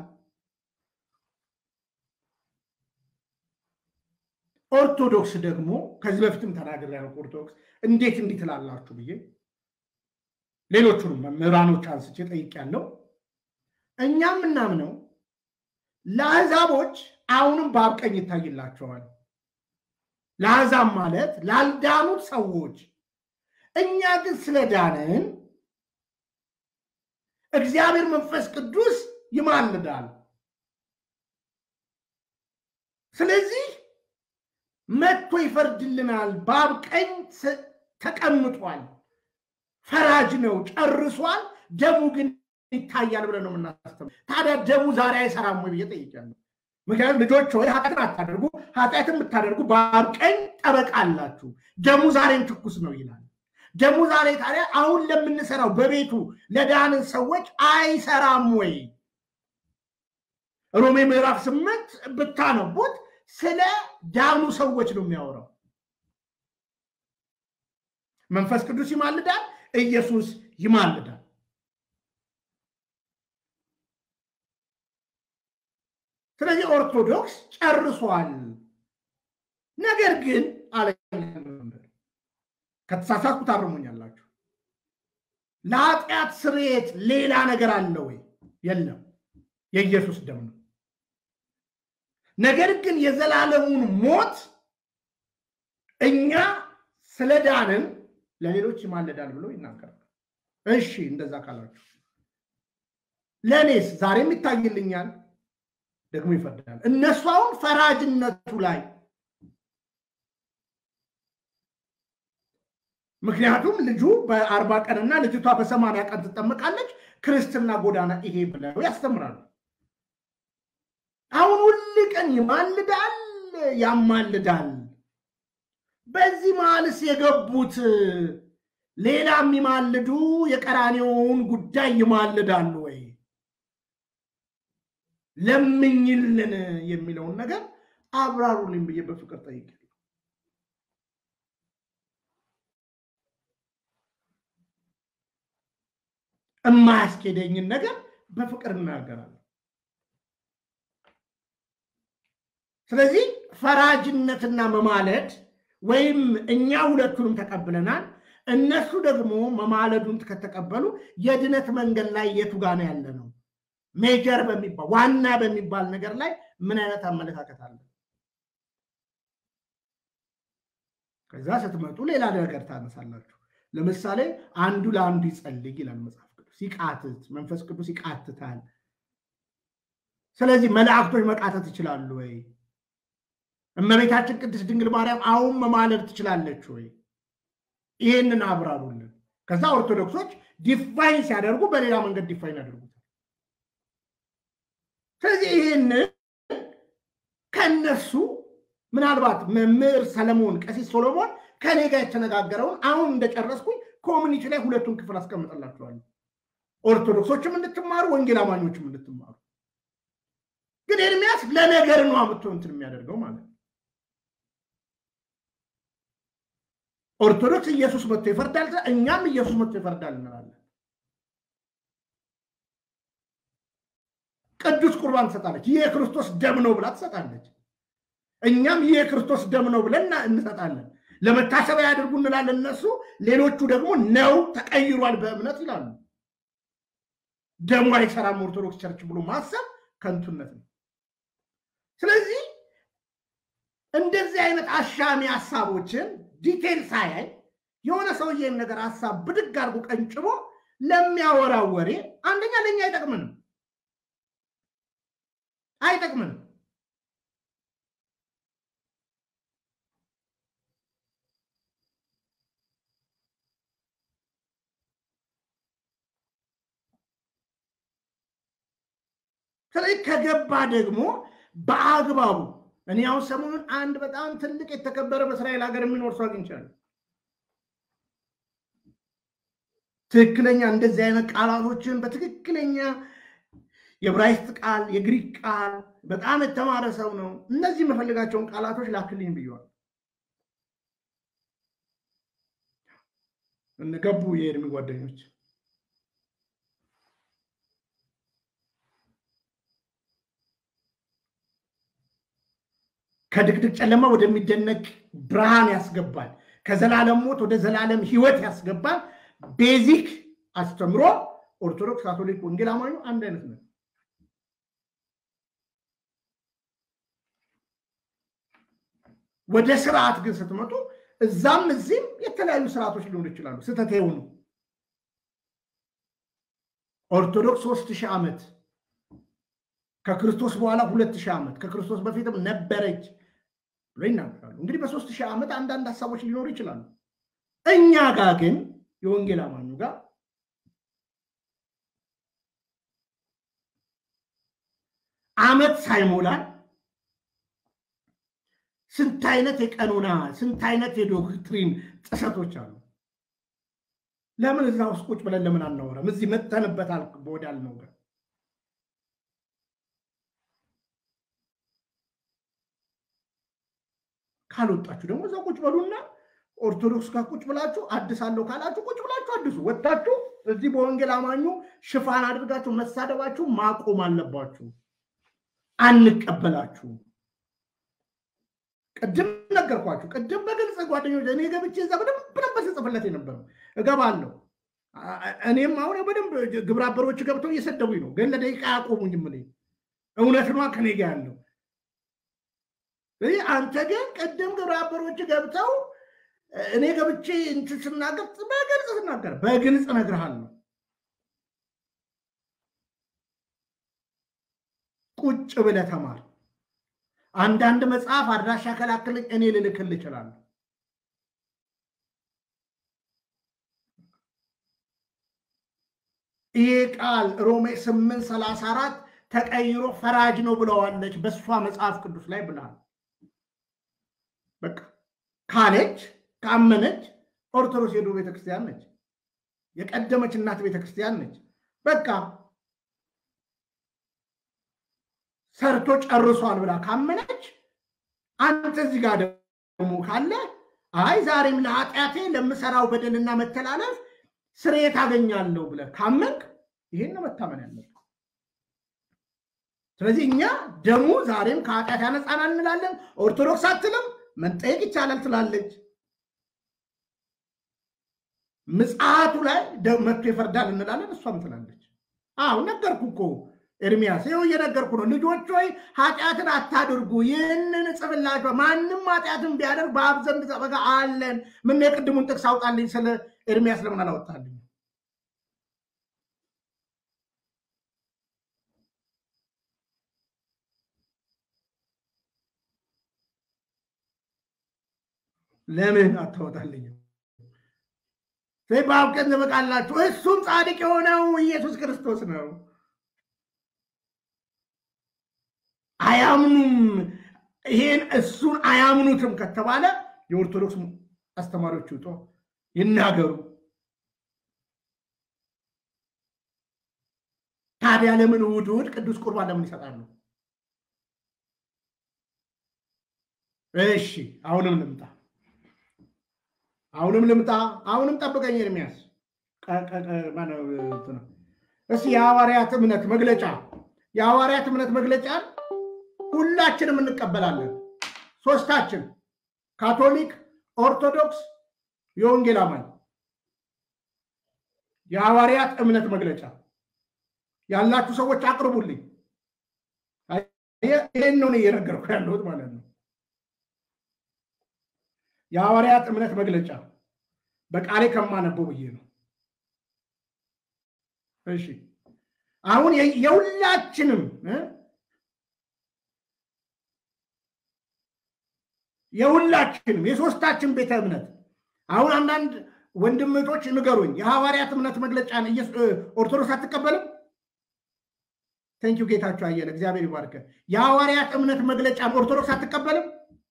ኦርቶዶክስ ደግሞ ከዚህ በፊትም ተናግሬያለሁ። ኦርቶዶክስ እንዴት እንዲህ ትላላችሁ ብዬ ሌሎቹንም መምህራኖች አንስቼ ጠይቄያለሁ። እኛ የምናምነው ለአሕዛቦች አሁንም በአብ ቀኝ ይታይላቸዋል። ለአሕዛብ ማለት ላልዳኑት ሰዎች፣ እኛ ግን ስለዳንን እግዚአብሔር መንፈስ ቅዱስ ይማልዳል። ስለዚህ መጥቶ ይፈርድልናል። በአብ ቀኝ ተቀምጧል። ፈራጅ ነው፣ ጨርሷል። ደሙ ግን ይታያል ብለን ነው የምናስተምረው። ታዲያ ደሙ ዛሬ አይሰራም ወይ ብዬ ጠይቄያለሁ። ምክንያቱም ልጆች ሆይ ኃጢአትን አታደርጉ፣ ኃጢአትን የምታደርጉ በአብ ቀኝ ጠበቃ አላችሁ፣ ደሙ ዛሬም ትኩስ ነው ይላል። ደሙ ዛሬ ታዲያ አሁን ለምንሰራው በቤቱ ለዳንን ሰዎች አይሰራም ወይ? ሮሜ ምዕራፍ ስምንት ብታነቡት ስለ ዳኑ ሰዎች ነው የሚያወራው። መንፈስ ቅዱስ ይማልዳል፣ ኢየሱስ ይማልዳል። ስለዚህ ኦርቶዶክስ ጨርሷል። ነገር ግን አለ ከተሳሳትኩ ታርሙኛላችሁ። ለኃጢአት ስርየት ሌላ ነገር አለ ወይ? የለም፣ የኢየሱስ ደም ነው። ነገር ግን የዘላለሙን ሞት እኛ ስለዳንን ለሌሎች ይማለዳል ብሎ ይናገራል። እሺ እንደዛ ካላችሁ ለእኔስ ዛሬም ይታይልኛል፣ ደግሞ ይፈርዳል። እነሱ አሁን ፈራጅነቱ ላይ ምክንያቱም ልጁ በአርባ ቀንና ልጅቷ በሰማንያ ቀን ትጠመቃለች። ክርስትና ጎዳና ይሄ ብለው ያስተምራሉ። አሁን ሁል ቀን ይማልዳል፣ ያማልዳል። በዚህ መሀልስ የገቡት ሌላ የሚማልዱ የቀራኔውን ጉዳይ ይማልዳሉ ወይ? ለምኝልን የሚለውን ነገር አብራሩልኝ ብዬ በፍቅር ጠይቄ የማያስኬደኝን ነገር በፍቅር እናገራለሁ። ስለዚህ ፈራጅነትና መማለድ ወይም እኛ ሁለቱንም ተቀብለናል፣ እነሱ ደግሞ መማለዱን ከተቀበሉ የድነት መንገድ ላይ የቱ ጋ ነው ያለ ነው? ሜጀር በሚባል ዋና በሚባል ነገር ላይ ምን አይነት አመለካከት አለ? ከዛ ስትመጡ ሌላ ነገር ታነሳላችሁ። ለምሳሌ አንዱ ለአንዱ ይጸልይ ይላል መጽሐፍ ቅዱስ። ይቃትት፣ መንፈስ ቅዱስ ይቃትታል። ስለዚህ መላእክቶች መቃተት ይችላሉ ወይ? እመቤታችን ቅድስት ድንግል ማርያም አሁን መማለድ ትችላለች ወይ? ይህንን አብራሩልን። ከዛ ኦርቶዶክሶች ዲፋይን ሲያደርጉ በሌላ መንገድ ዲፋይን ያደርጉታል። ስለዚህ ይህንን ከነሱ ምናልባት መምህር ሰለሞን ቀሲስ ሶሎሞን ከኔ ጋር የተነጋገረውን አሁን እንደጨረስኩኝ ኮሚኒቲ ላይ ሁለቱን ክፍል አስቀምጠላችኋለሁ። ኦርቶዶክሶችም እንድትማሩ፣ ወንጌል አማኞችም እንድትማሩ። ግን ኤርሚያስ ለነገር ነው አምጥቶ እንትን የሚያደርገው ማለት ነው። ኦርቶዶክስ ኢየሱስ መጥቶ ይፈርዳል፣ እኛም ኢየሱስ መጥቶ ይፈርዳል እንላለን። ቅዱስ ቁርባን ትሰጣለች። ይህ የክርስቶስ ደም ነው ብላ ትሰጣለች። እኛም ይህ የክርስቶስ ደም ነው ብለን እንሰጣለን። ለመታሰቢያ ያድርጉ እንላለን እነሱ። ሌሎቹ ደግሞ ነው ተቀይሯል በእምነት ይላሉ። ደሙ አይሰራም ኦርቶዶክስ ቸርች ብሎ ማሰብ ከንቱነት ነው። ስለዚህ እንደዚህ አይነት አሻሚ ሀሳቦችን ዲቴል ሳያይ የሆነ ሰውዬን ነገር ሀሳብ ብድግ አድርጎ ቀንጭቦ ለሚያወራው ወሬ አንደኛ ለእኛ አይጠቅምንም አይጠቅምንም። ስለዚህ ከገባ ደግሞ በአግባቡ እኔ አሁን ሰሞኑን አንድ በጣም ትልቅ የተከበረ በእስራኤል ሀገር የሚኖር ሰው አግኝቻለሁ። ትክክለኛ እንደዚህ አይነት ቃላቶችን በትክክለኛ የዕብራይስጥ ቃል፣ የግሪክ ቃል በጣም የተማረ ሰው ነው። እነዚህ የምፈልጋቸውን ቃላቶች ላክልኝ ብየዋል። ገቡ የእድሜ ጓደኞች ከድቅድቅ ጨለማ ወደሚደነቅ ብርሃን ያስገባል። ከዘላለም ሞት ወደ ዘላለም ሕይወት ያስገባል። ቤዚክ አስተምሮ ኦርቶዶክስ፣ ካቶሊክ፣ ወንጌል አማኙ አንድ አይነት ነው። ወደ ስርዓት ግን ስትመጡ እዛም እዚህም የተለያዩ ስርዓቶች ሊሆኑ ይችላሉ። ስህተት የሆኑ ኦርቶዶክስ ሶስት ሺህ ዓመት ከክርስቶስ በኋላ ሁለት ሺህ ዓመት ከክርስቶስ በፊትም ነበረች ብሎ ይናገራሉ። እንግዲህ በሶስት ሺህ ዓመት አንዳንድ ሀሳቦች ሊኖሩ ይችላሉ። እኛ ጋር ግን የወንጌል አማኙ ጋር ዓመት ሳይሞላን ስንት አይነት የቀኖና ስንት አይነት የዶክትሪን ጥሰቶች አሉ። ለምን እዛ ውስጥ ቁጭ ብለን ለምን አናወራም? እዚህ መተንበታል ወዳልነው ጋር ካልወጣችሁ ደግሞ እዛ ቁጭ በሉና ኦርቶዶክስ ጋር ቁጭ ብላችሁ አድሳለሁ ካላችሁ ቁጭ ብላችሁ አድሱ። ወጥታችሁ እዚህ በወንጌል አማኙ ሽፋን አድርጋችሁ መሳደባችሁ ማቆም አለባችሁ። አንቀበላችሁም። ቅድም ነገርኳችሁ። ቅድም በግልጽ ጓደኞች እኔ ገብቼ እዛ በደንብ ነበር ስጽፍለት የነበረው እገባለሁ። እኔም አሁን በደንብ ግብረ አበሮች ገብተው እየሰደቡኝ ነው፣ ግን ለደቂቃ አያቆሙኝም። እኔ እውነት ነዋ ከኔ ጋ ያለው አንተ ግን ቅድም ግብረ አበሮች ገብተው እኔ ገብቼ እንትን ስናገር በግልጽ ስናገር በግልጽ እነግርሃለሁ። ቁጭ ብለህ ተማር። አንዳንድ መጽሐፍ አድራሻ ከላክልኝ እኔ ልልክል እችላለሁ። ይሄ ቃል ሮሜ ስምንት ሰላሳ አራት ተቀይሮ ፈራጅ ነው ብለዋለች በእሷ መጽሐፍ ቅዱስ ላይ ብለሃል። በቃ ካለች ካመነች ኦርቶዶክስ የድሮ ቤተክርስቲያን ነች፣ የቀደመች እናት ቤተክርስቲያን ነች። በቃ ሰርቶ ጨርሷል ብላ ካመነች አንተ እዚህ ጋር ደግሞ ካለ አይ ዛሬም ለኃጢአቴ ለምሰራው በደልና መተላለፍ ስርየት አገኛለሁ ብለህ ካመንክ ይሄን ነው መታመን ያለብህ። ስለዚህ እኛ ደሙ ዛሬም ከኃጢአት ያነጻናል እንላለን። ኦርቶዶክስ አትልም፣ መጠየቅ ይቻላል ትላለች። ምጽአቱ ላይ መጥቶ ይፈርዳል እንላለን፣ እሷም ትላለች። አዎ ነገርኩ እኮ ኤርሚያስ፣ ይኸው እየነገርኩ ነው። ልጆች ሆይ ኃጢአትን አታድርጉ፣ ይህንን እጽፍላችኋለሁ። ማንም ኃጢአትን ቢያደርግ በአብ ዘንድ ጠበቃ አለን። ምን የቅድሙን ጥቅስ አውጣልኝ ስለ ኤርሚያስ ለምን አላወጣልኝ? ለምን አታወጣልኝም? በአብ ቀን ትበቃላችሁ። እሱም ጻድቅ የሆነው ኢየሱስ ክርስቶስ ነው። አያምኑም። ይሄን እሱን አያምኑትም ከተባለ የኦርቶዶክስ አስተማሪዎች ውጦ ይናገሩ። ታዲያ ለምን እሑድ እሑድ ቅዱስ ቁርባን ለምን ይሰጣሉ? እሺ አሁንም ልምጣ አሁንም ልምጣ። አሁንም ጠብቀኝ ኤርሚያስ። እስኪ የሐዋርያት እምነት መግለጫ የሐዋርያት እምነት መግለጫን ሁላችንም እንቀበላለን። ሶስታችን ካቶሊክ፣ ኦርቶዶክስ፣ የወንጌል አማኝ የሐዋርያት እምነት መግለጫ ያላችሁ ሰዎች አቅርቡልኝ። ይህን ነው እየነገርኩ ያለሁት ማለት ነው። የሐዋርያት እምነት መግለጫ በቃሌ ከማነበው ብዬ ነው። እሺ አሁን የሁላችንም የሁላችንም የሶስታችን ቤተ እምነት አሁን አንዳንድ ወንድምቶች ንገሩኝ፣ የሐዋርያት እምነት መግለጫን ኦርቶዶክስ አትቀበልም? ተንኪው ጌታቸው አየለ እግዚአብሔር ይባርከ። የሐዋርያት እምነት መግለጫን ኦርቶዶክስ አትቀበልም?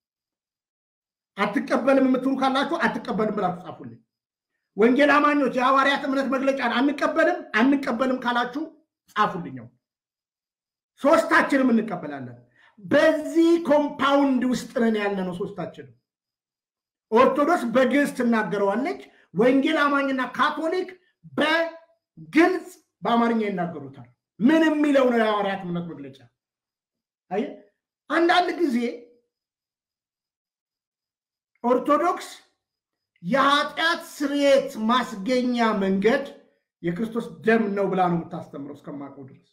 አትቀበልም የምትሉ ካላችሁ አትቀበልም ብላችሁ ጻፉልኝ። ወንጌል አማኞች የሐዋርያት እምነት መግለጫን አንቀበልም አንቀበልም ካላችሁ ጻፉልኛው። ሶስታችንም እንቀበላለን። በዚህ ኮምፓውንድ ውስጥ ነን ያለ ነው ሶስታችንም። ኦርቶዶክስ በግዕዝ ትናገረዋለች። ወንጌል አማኝና ካቶሊክ በግልጽ በአማርኛ ይናገሩታል። ምን የሚለው ነው የሐዋርያት እምነት መግለጫ? አየህ አንዳንድ ጊዜ ኦርቶዶክስ የኃጢአት ስርየት ማስገኛ መንገድ የክርስቶስ ደም ነው ብላ ነው የምታስተምረው እስከማውቀው ድረስ።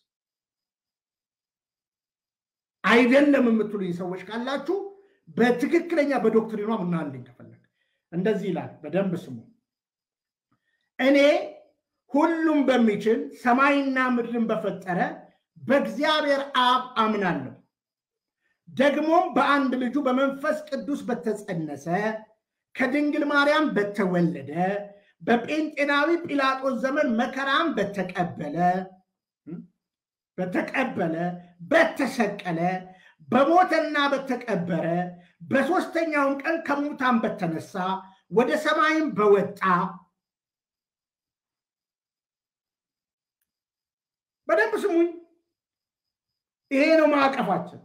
አይደለም የምትሉኝ ሰዎች ካላችሁ በትክክለኛ በዶክትሪኗ ምናልኝ ከፈለግ እንደዚህ ይላል። በደንብ ስሙ። እኔ ሁሉም በሚችል ሰማይና ምድርን በፈጠረ በእግዚአብሔር አብ አምናለሁ ደግሞም በአንድ ልጁ በመንፈስ ቅዱስ በተጸነሰ ከድንግል ማርያም በተወለደ በጴንጤናዊ ጲላጦስ ዘመን መከራም በተቀበለ በተቀበለ በተሰቀለ በሞተና በተቀበረ በሦስተኛውም ቀን ከሙታን በተነሳ ወደ ሰማይም በወጣ በደንብ ስሙኝ። ይሄ ነው ማዕቀፋችን።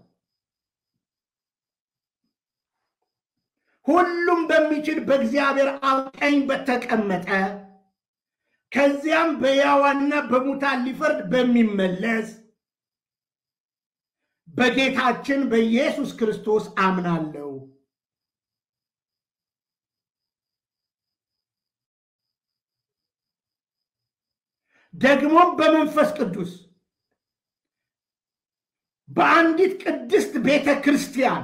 ሁሉም በሚችል በእግዚአብሔር አብ ቀኝ በተቀመጠ ከዚያም በሕያዋንና በሙታን ሊፈርድ በሚመለስ በጌታችን በኢየሱስ ክርስቶስ አምናለሁ። ደግሞም በመንፈስ ቅዱስ በአንዲት ቅድስት ቤተ ክርስቲያን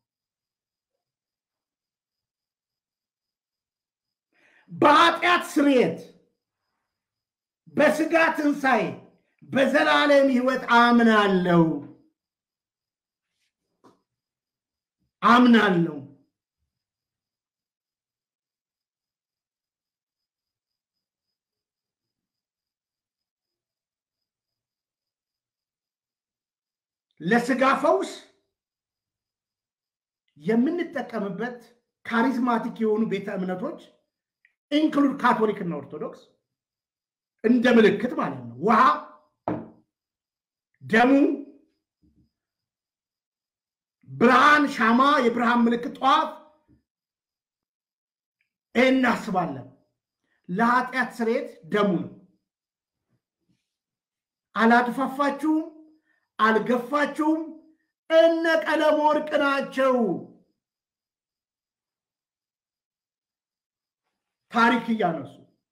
በኃጢአት ስርየት በስጋ ትንሣኤ በዘላለም ሕይወት አምናለሁ አምናለሁ። ለስጋ ፈውስ የምንጠቀምበት ካሪዝማቲክ የሆኑ ቤተ እምነቶች ኢንክሉድ ካቶሊክ እና ኦርቶዶክስ እንደ ምልክት ማለት ነው። ውሃ፣ ደሙ፣ ብርሃን፣ ሻማ፣ የብርሃን ምልክት፣ ጧፍ ይህን እናስባለን። ለኃጢአት ስርየት ደሙ ነው። አላድፋፋችሁም፣ አልገፋችሁም። እነ ቀለም ወርቅ ናቸው ታሪክ እያነሱ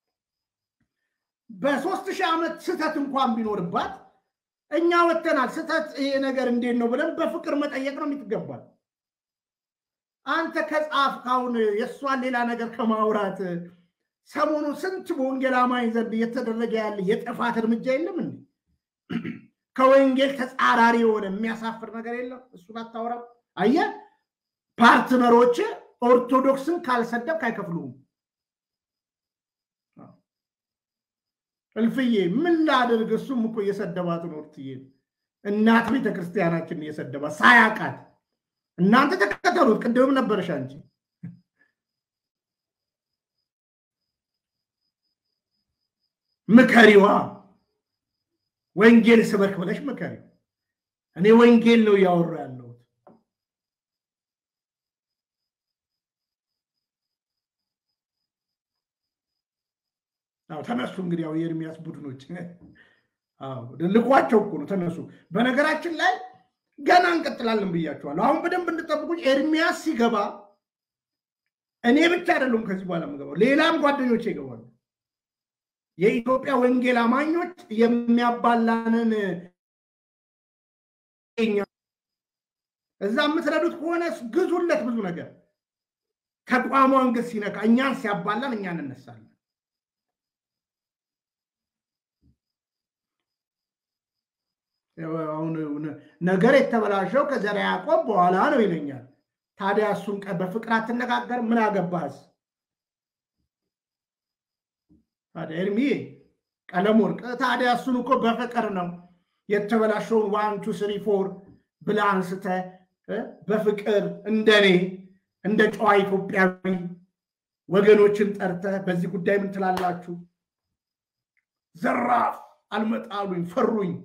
በሶስት ሺህ ዓመት ስህተት እንኳን ቢኖርባት እኛ ወተናል። ስህተት ይሄ ነገር እንዴት ነው ብለን በፍቅር መጠየቅ ነው የምትገባል። አንተ ከጻፍክ አሁን የእሷን ሌላ ነገር ከማውራት ሰሞኑ ስንት በወንጌል አማኝ ዘንድ እየተደረገ ያለ የጥፋት እርምጃ የለም እንዴ? ከወንጌል ተጻራሪ የሆነ የሚያሳፍር ነገር የለም። እሱን አታወራም። አየህ፣ ፓርትነሮች ኦርቶዶክስን ካልሰደብክ አይከፍሉም። እልፍዬ ምን ላድርግ? እሱም እኮ እየሰደባት ነው። እርትዬ እናት ቤተክርስቲያናችን እየሰደባት ሳያውቃት እናንተ ተከተሉት። ቅድምም ነበረሽ አንቺ ምከሪዋ፣ ወንጌል ስበክ ብለሽ ምከሪ። እኔ ወንጌል ነው እያወሩ ያለሁት። ተነሱ እንግዲህ ያው የኤርሚያስ ቡድኖች ልኳቸው እኮ ነው። ተነሱ። በነገራችን ላይ ገና እንቀጥላለን ብያቸዋለሁ። አሁን በደንብ እንድጠብቁኝ። ኤርሚያስ ሲገባ እኔ ብቻ አይደሉም ከዚህ በኋላ የምገባው፣ ሌላም ጓደኞች ይገባሉ። የኢትዮጵያ ወንጌል አማኞች የሚያባላንን እዛ የምትረዱት ከሆነ ግዙለት ብዙ ነገር ተቋሟን ግን ሲነካ እኛን ሲያባላን እኛ እንነሳለን። አሁን ነገር የተበላሸው ከዘርዓ ያዕቆብ በኋላ ነው ይለኛል። ታዲያ እሱን በፍቅር አትነጋገር? ምን አገባህስ? ታዲያ ኤርሚ ቀለም ወርቅ ታዲያ እሱን እኮ በፍቅር ነው የተበላሸውን ዋን ቱ ስሪ ፎር ብለህ አንስተህ በፍቅር እንደኔ እንደ ጨዋ ኢትዮጵያዊ ወገኖችን ጠርተህ በዚህ ጉዳይ ምን ትላላችሁ? ዘራፍ አልመጣሉኝ ፈሩኝ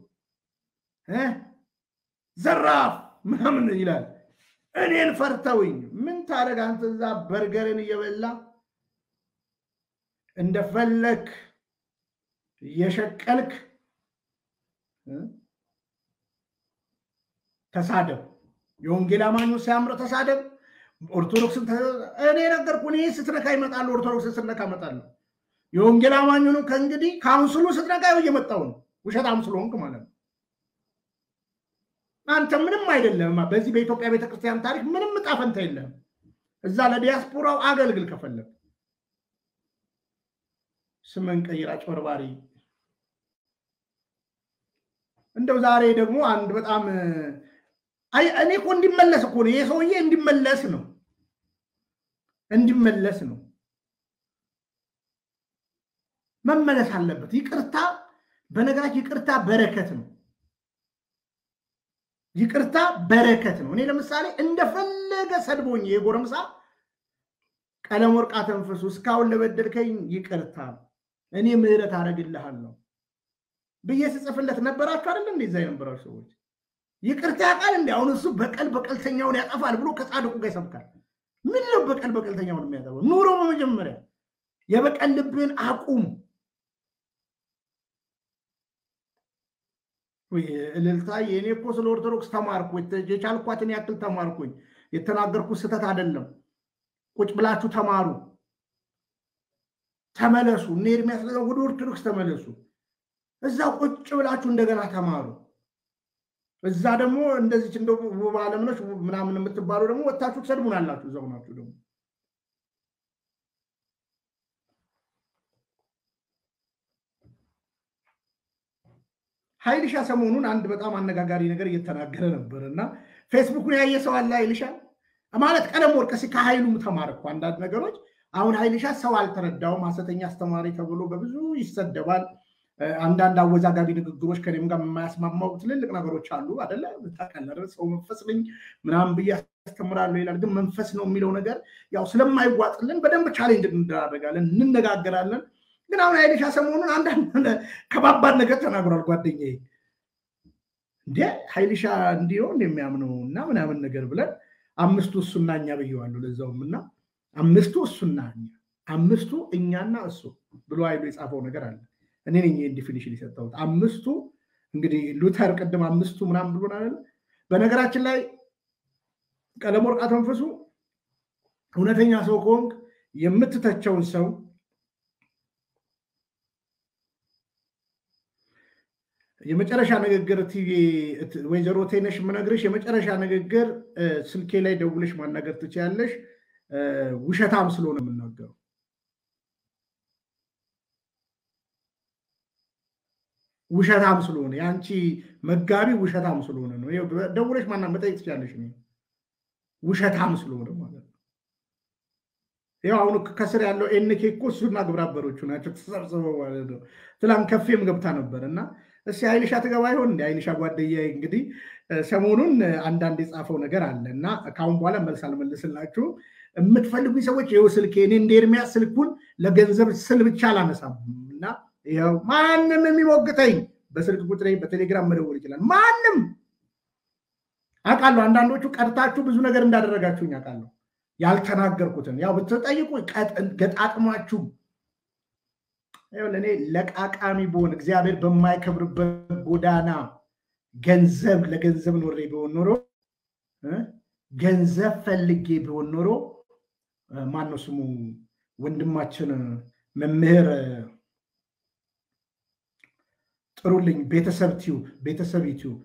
ዘራፍ ምናምን ይላል። እኔን ፈርተውኝ ምን ታደርግ አንተ እዛ በርገርን እየበላ እንደፈለክ እየሸቀልክ ተሳደብ። የወንጌል አማኙ ሲያምር ተሳደብ። ኦርቶዶክስን እኔ ነገርኩ። እኔ ስትነካ ይመጣሉ። ኦርቶዶክስን ስትነካ እመጣለሁ። የወንጌል አማኙንም ከእንግዲህ ካውንስሉ ስትነካ ይኸው እየመጣው ነው። ውሸታም ስለሆንክ ማለት ነው። አንተ ምንም አይደለም። በዚህ በኢትዮጵያ ቤተክርስቲያን ታሪክ ምንም ዕጣ ፈንታ የለህም። እዛ ለዲያስፖራው አገልግል ከፈለግ ስምን ቀይር አጭበርባሪ። እንደው ዛሬ ደግሞ አንድ በጣም እኔ እኮ እንዲመለስ እኮ ነው ይሄ ሰውዬ እንዲመለስ ነው እንዲመለስ ነው መመለስ አለበት። ይቅርታ በነገራችን ይቅርታ በረከት ነው። ይቅርታ በረከት ነው። እኔ ለምሳሌ እንደፈለገ ሰድቦኝ የጎረምሳ ቀለም ወርቅ አተንፍሱ እስካሁን ለበደልከኝ ይቅርታ እኔ ምህረት አደርግልሃለሁ ብዬ ስጽፍለት ነበራችሁ አይደለ? እንደዛ የነበራችሁ ሰዎች ይቅርታ ያውቃል እንዲ አሁን እሱ በቀል በቀልተኛውን ያጠፋል ብሎ ከጻድቁ ጋር ይሰብካል። ምን ነው በቀል በቀልተኛውን የሚያጠፋው? ኑሮ በመጀመሪያ የበቀል ልብን አቁም። እልልታ የእኔ እኮ ስለ ኦርቶዶክስ ተማርኩ፣ የቻልኳትን ያክል ተማርኩኝ። የተናገርኩት ስህተት አይደለም። ቁጭ ብላችሁ ተማሩ፣ ተመለሱ። እነ ኤርሚያስ ወደ ኦርቶዶክስ ተመለሱ። እዛ ቁጭ ብላችሁ እንደገና ተማሩ። እዛ ደግሞ እንደዚች እንደ ውብ አለምነሽ ምናምን የምትባሉ ደግሞ ወታችሁ ትሰድቡናላችሁ። እዛው ናችሁ ደግሞ ሀይልሻ ሰሞኑን አንድ በጣም አነጋጋሪ ነገር እየተናገረ ነበር እና ፌስቡኩን ያየ ሰው አለ። ሀይልሻ ማለት ቀለም ወርቅ ሲ ከሀይሉም ተማርኩ አንዳንድ ነገሮች። አሁን ሀይልሻ ሰው አልተረዳውም፣ ሐሰተኛ አስተማሪ ተብሎ በብዙ ይሰደባል። አንዳንድ አወዛጋቢ ንግግሮች ከኔም ጋር የማያስማማው ትልልቅ ነገሮች አሉ አደለ? ታውቃለህ፣ ሰው መንፈስ ነኝ ምናምን ብዬ አስተምራለሁ ይላል። ግን መንፈስ ነው የሚለው ነገር ያው ስለማይዋጥልን በደንብ ቻሌንጅ እንደራረጋለን፣ እንነጋገራለን። ግን አሁን ሀይልሻ ሰሞኑን አንዳንድ ከባባድ ነገር ተናግሯል። ጓደኛዬ እንደ ሀይልሻ እንዲህ ነው እንደሚያምነው እና ምናምን ነገር ብለን አምስቱ እሱና እኛ ብየዋለሁ። ለዛውም እና አምስቱ እሱና እኛ አምስቱ እኛና እሱ ብሎ ሀይሉ የጻፈው ነገር አለ። እኔ ነኝ ይህን ዲፊኒሽን የሰጠሁት። አምስቱ እንግዲህ ሉተር ቅድም አምስቱ ምናምን ብሎናል። በነገራችን ላይ ቀለመወርቅ አቶ መንፈሱ እውነተኛ ሰው ከሆንክ የምትተቸውን ሰው የመጨረሻ ንግግር ቲቪ ወይዘሮ ቴነሽ የምነግርሽ የመጨረሻ ንግግር ስልኬ ላይ ደውለሽ ማናገር ትችያለሽ። ውሸታም ስለሆነ የምናገረው ውሸታም ስለሆነ የአንቺ መጋቢ ውሸታም ስለሆነ ነው። ደውለሽ ማና መጠየቅ ትችያለሽ። ውሸታም ስለሆነ ማለት ነው። ያው አሁን ከስር ያለው ኤንኬ እኮ እሱና ግብረ አበሮቹ ናቸው ተሰብስበው ማለት ነው። ትላንት ከፌም ገብታ ነበር እና እስኪ አይንሻ ትገባ ይሆን እንደ አይንሻ ጓደኛ እንግዲህ ሰሞኑን አንዳንድ የጻፈው ነገር አለ እና ከአሁን በኋላ መልስ አልመልስላችሁም። የምትፈልጉኝ ሰዎች ይኸው ስልኬ እኔ እንደ ኤርሚያስ ስልኩን ለገንዘብ ስል ብቻ አላነሳም እና ይኸው ማንም የሚሞግተኝ በስልክ ቁጥሬ በቴሌግራም መደወል ይችላል። ማንም አውቃለሁ። አንዳንዶቹ ቀድታችሁ ብዙ ነገር እንዳደረጋችሁኝ አውቃለሁ። ያልተናገርኩትን ያው ብትጠይቁ ገጣጥሟችሁ እኔ ለቃቃሚ በሆን እግዚአብሔር በማይከብርበት ጎዳና ገንዘብ ለገንዘብ ኖሬ ቢሆን ኖሮ ገንዘብ ፈልጌ ቢሆን ኖሮ ማነው ስሙ ወንድማችን መምህር ጥሩልኝ ቤተሰብ ቲዩብ ቤተሰብ ዩቲዩብ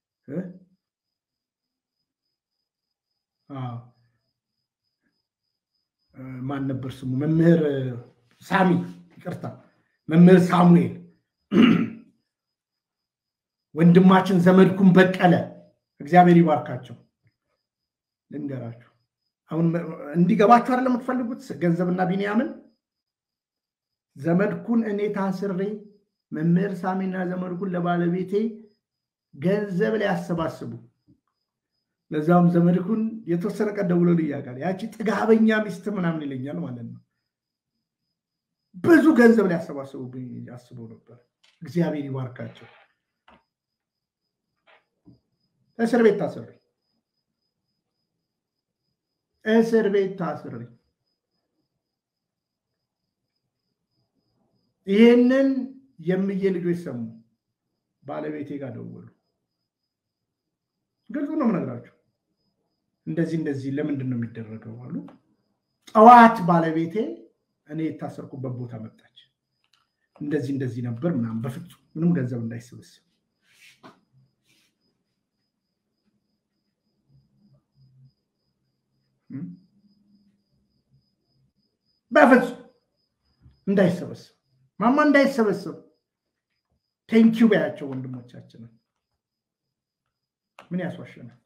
ማን ነበር ስሙ መምህር ሳሚ ይቅርታ መምህር ሳሙኤል ወንድማችን ዘመድኩን በቀለ እግዚአብሔር ይባርካቸው። ልንገራችሁ አሁን እንዲገባችሁ አይደለም የምትፈልጉት ገንዘብና ቢንያምን ዘመድኩን እኔ ታስሬ መምህር ሳሚና ዘመድኩን ለባለቤቴ ገንዘብ ላይ ያሰባስቡ ለዛውም ዘመድኩን የተወሰነ ቀን ደውሎ ልያቃል ያቺ ጥጋበኛ ሚስት ምናምን ይለኛል ማለት ነው። ብዙ ገንዘብ ሊያሰባስቡብኝ አስበው ነበር። እግዚአብሔር ይባርካቸው። እስር ቤት ታስሬ እስር ቤት ታስሬ ይህንን የምዬ ልጆች ሰሙ። ባለቤቴ ጋር ደወሉ። ግልጹ ነው የምነግራቸው። እንደዚህ እንደዚህ ለምንድን ነው የሚደረገው አሉ። ጠዋት ባለቤቴ እኔ የታሰርኩበት ቦታ መጣች። እንደዚህ እንደዚህ ነበር ምናምን። በፍጹም ምንም ገንዘብ እንዳይሰበስብ በፍጹም እንዳይሰበስብ ማማ እንዳይሰበስብ ቴንኪው በያቸው ወንድሞቻችንን። ምን ያስዋሸናል?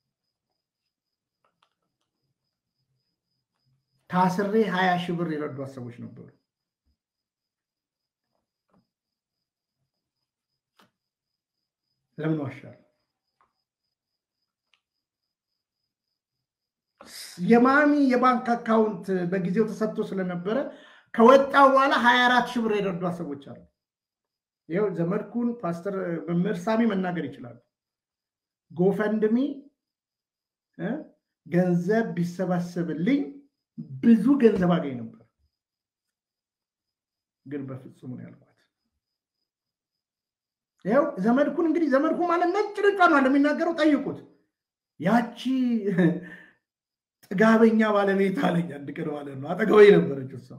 ታስሬ ሀያ ሺህ ብር የረዷት ሰዎች ነበሩ። ለምን ዋሻል? የማሚ የባንክ አካውንት በጊዜው ተሰጥቶ ስለነበረ ከወጣው በኋላ ሀያ አራት ሺህ ብር የረዷት ሰዎች አሉ። ይኸው ዘመድኩን ፓስተር መምህር ሳሚ መናገር ይችላሉ። ጎፈንድሚ ገንዘብ ቢሰባሰብልኝ ብዙ ገንዘብ አገኝ ነበር፣ ግን በፍጹም ነው ያልኳት። ይኸው ዘመድኩን እንግዲህ ዘመድኩን ማለት ነጭ ነጯ ነው እንደሚናገረው ጠይቁት። ያቺ ጥጋበኛ ባለቤት አለኝ አንድ ቀን ማለት ነው አጠገበኝ ነበረች እሷ።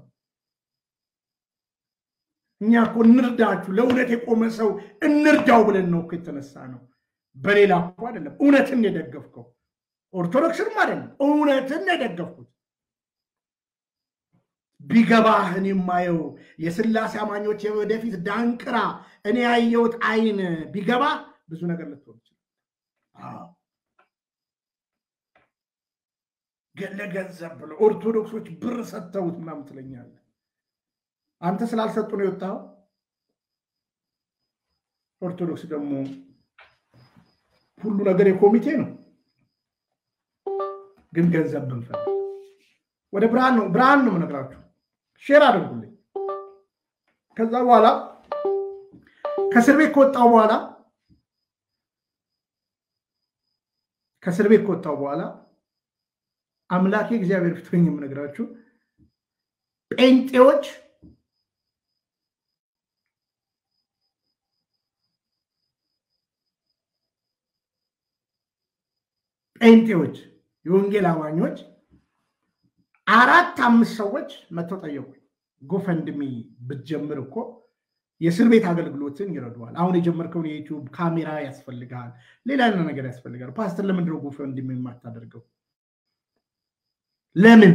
እኛ እኮ እንርዳችሁ፣ ለእውነት የቆመ ሰው እንርዳው ብለን ነው እኮ የተነሳ ነው። በሌላ እኮ አይደለም። እውነትን የደገፍከው ኦርቶዶክስንም አይደለም፣ እውነትን የደገፍኩት ቢገባህ እኔ የማየው የስላሴ አማኞች የወደፊት ዳንቅራ እኔ ያየሁት አይን ቢገባ ብዙ ነገር ልትሆን ይችላል። ለገንዘብ ብሎ ኦርቶዶክሶች ብር ሰጥተውት ምናምን ትለኛለህ። አንተ ስላልሰጡ ነው የወጣው። ኦርቶዶክስ ደግሞ ሁሉ ነገር የኮሚቴ ነው። ግን ገንዘብ ብንፈልግ ወደ ብርሃን ነው ብርሃን ነው የምነግራችሁ። ሼር አድርጉልኝ። ከዛ በኋላ ከእስር ቤት ከወጣው በኋላ ከእስር ቤት ከወጣው በኋላ አምላኬ እግዚአብሔር ፊት ሆኜ የምነግራችሁ ጴንጤዎች ጴንጤዎች የወንጌል አማኞች አራት አምስት ሰዎች መጥተው ጠየቁኝ። ጎፈንድሚ ብትጀምር እኮ የእስር ቤት አገልግሎትን ይረዱዋል። አሁን የጀመርከውን የዩቲዩብ ካሜራ ያስፈልጋል፣ ሌላ ነገር ያስፈልጋል። ፓስተር ለምንድን ነው ጎፈንድሚ የማታደርገው? ለምን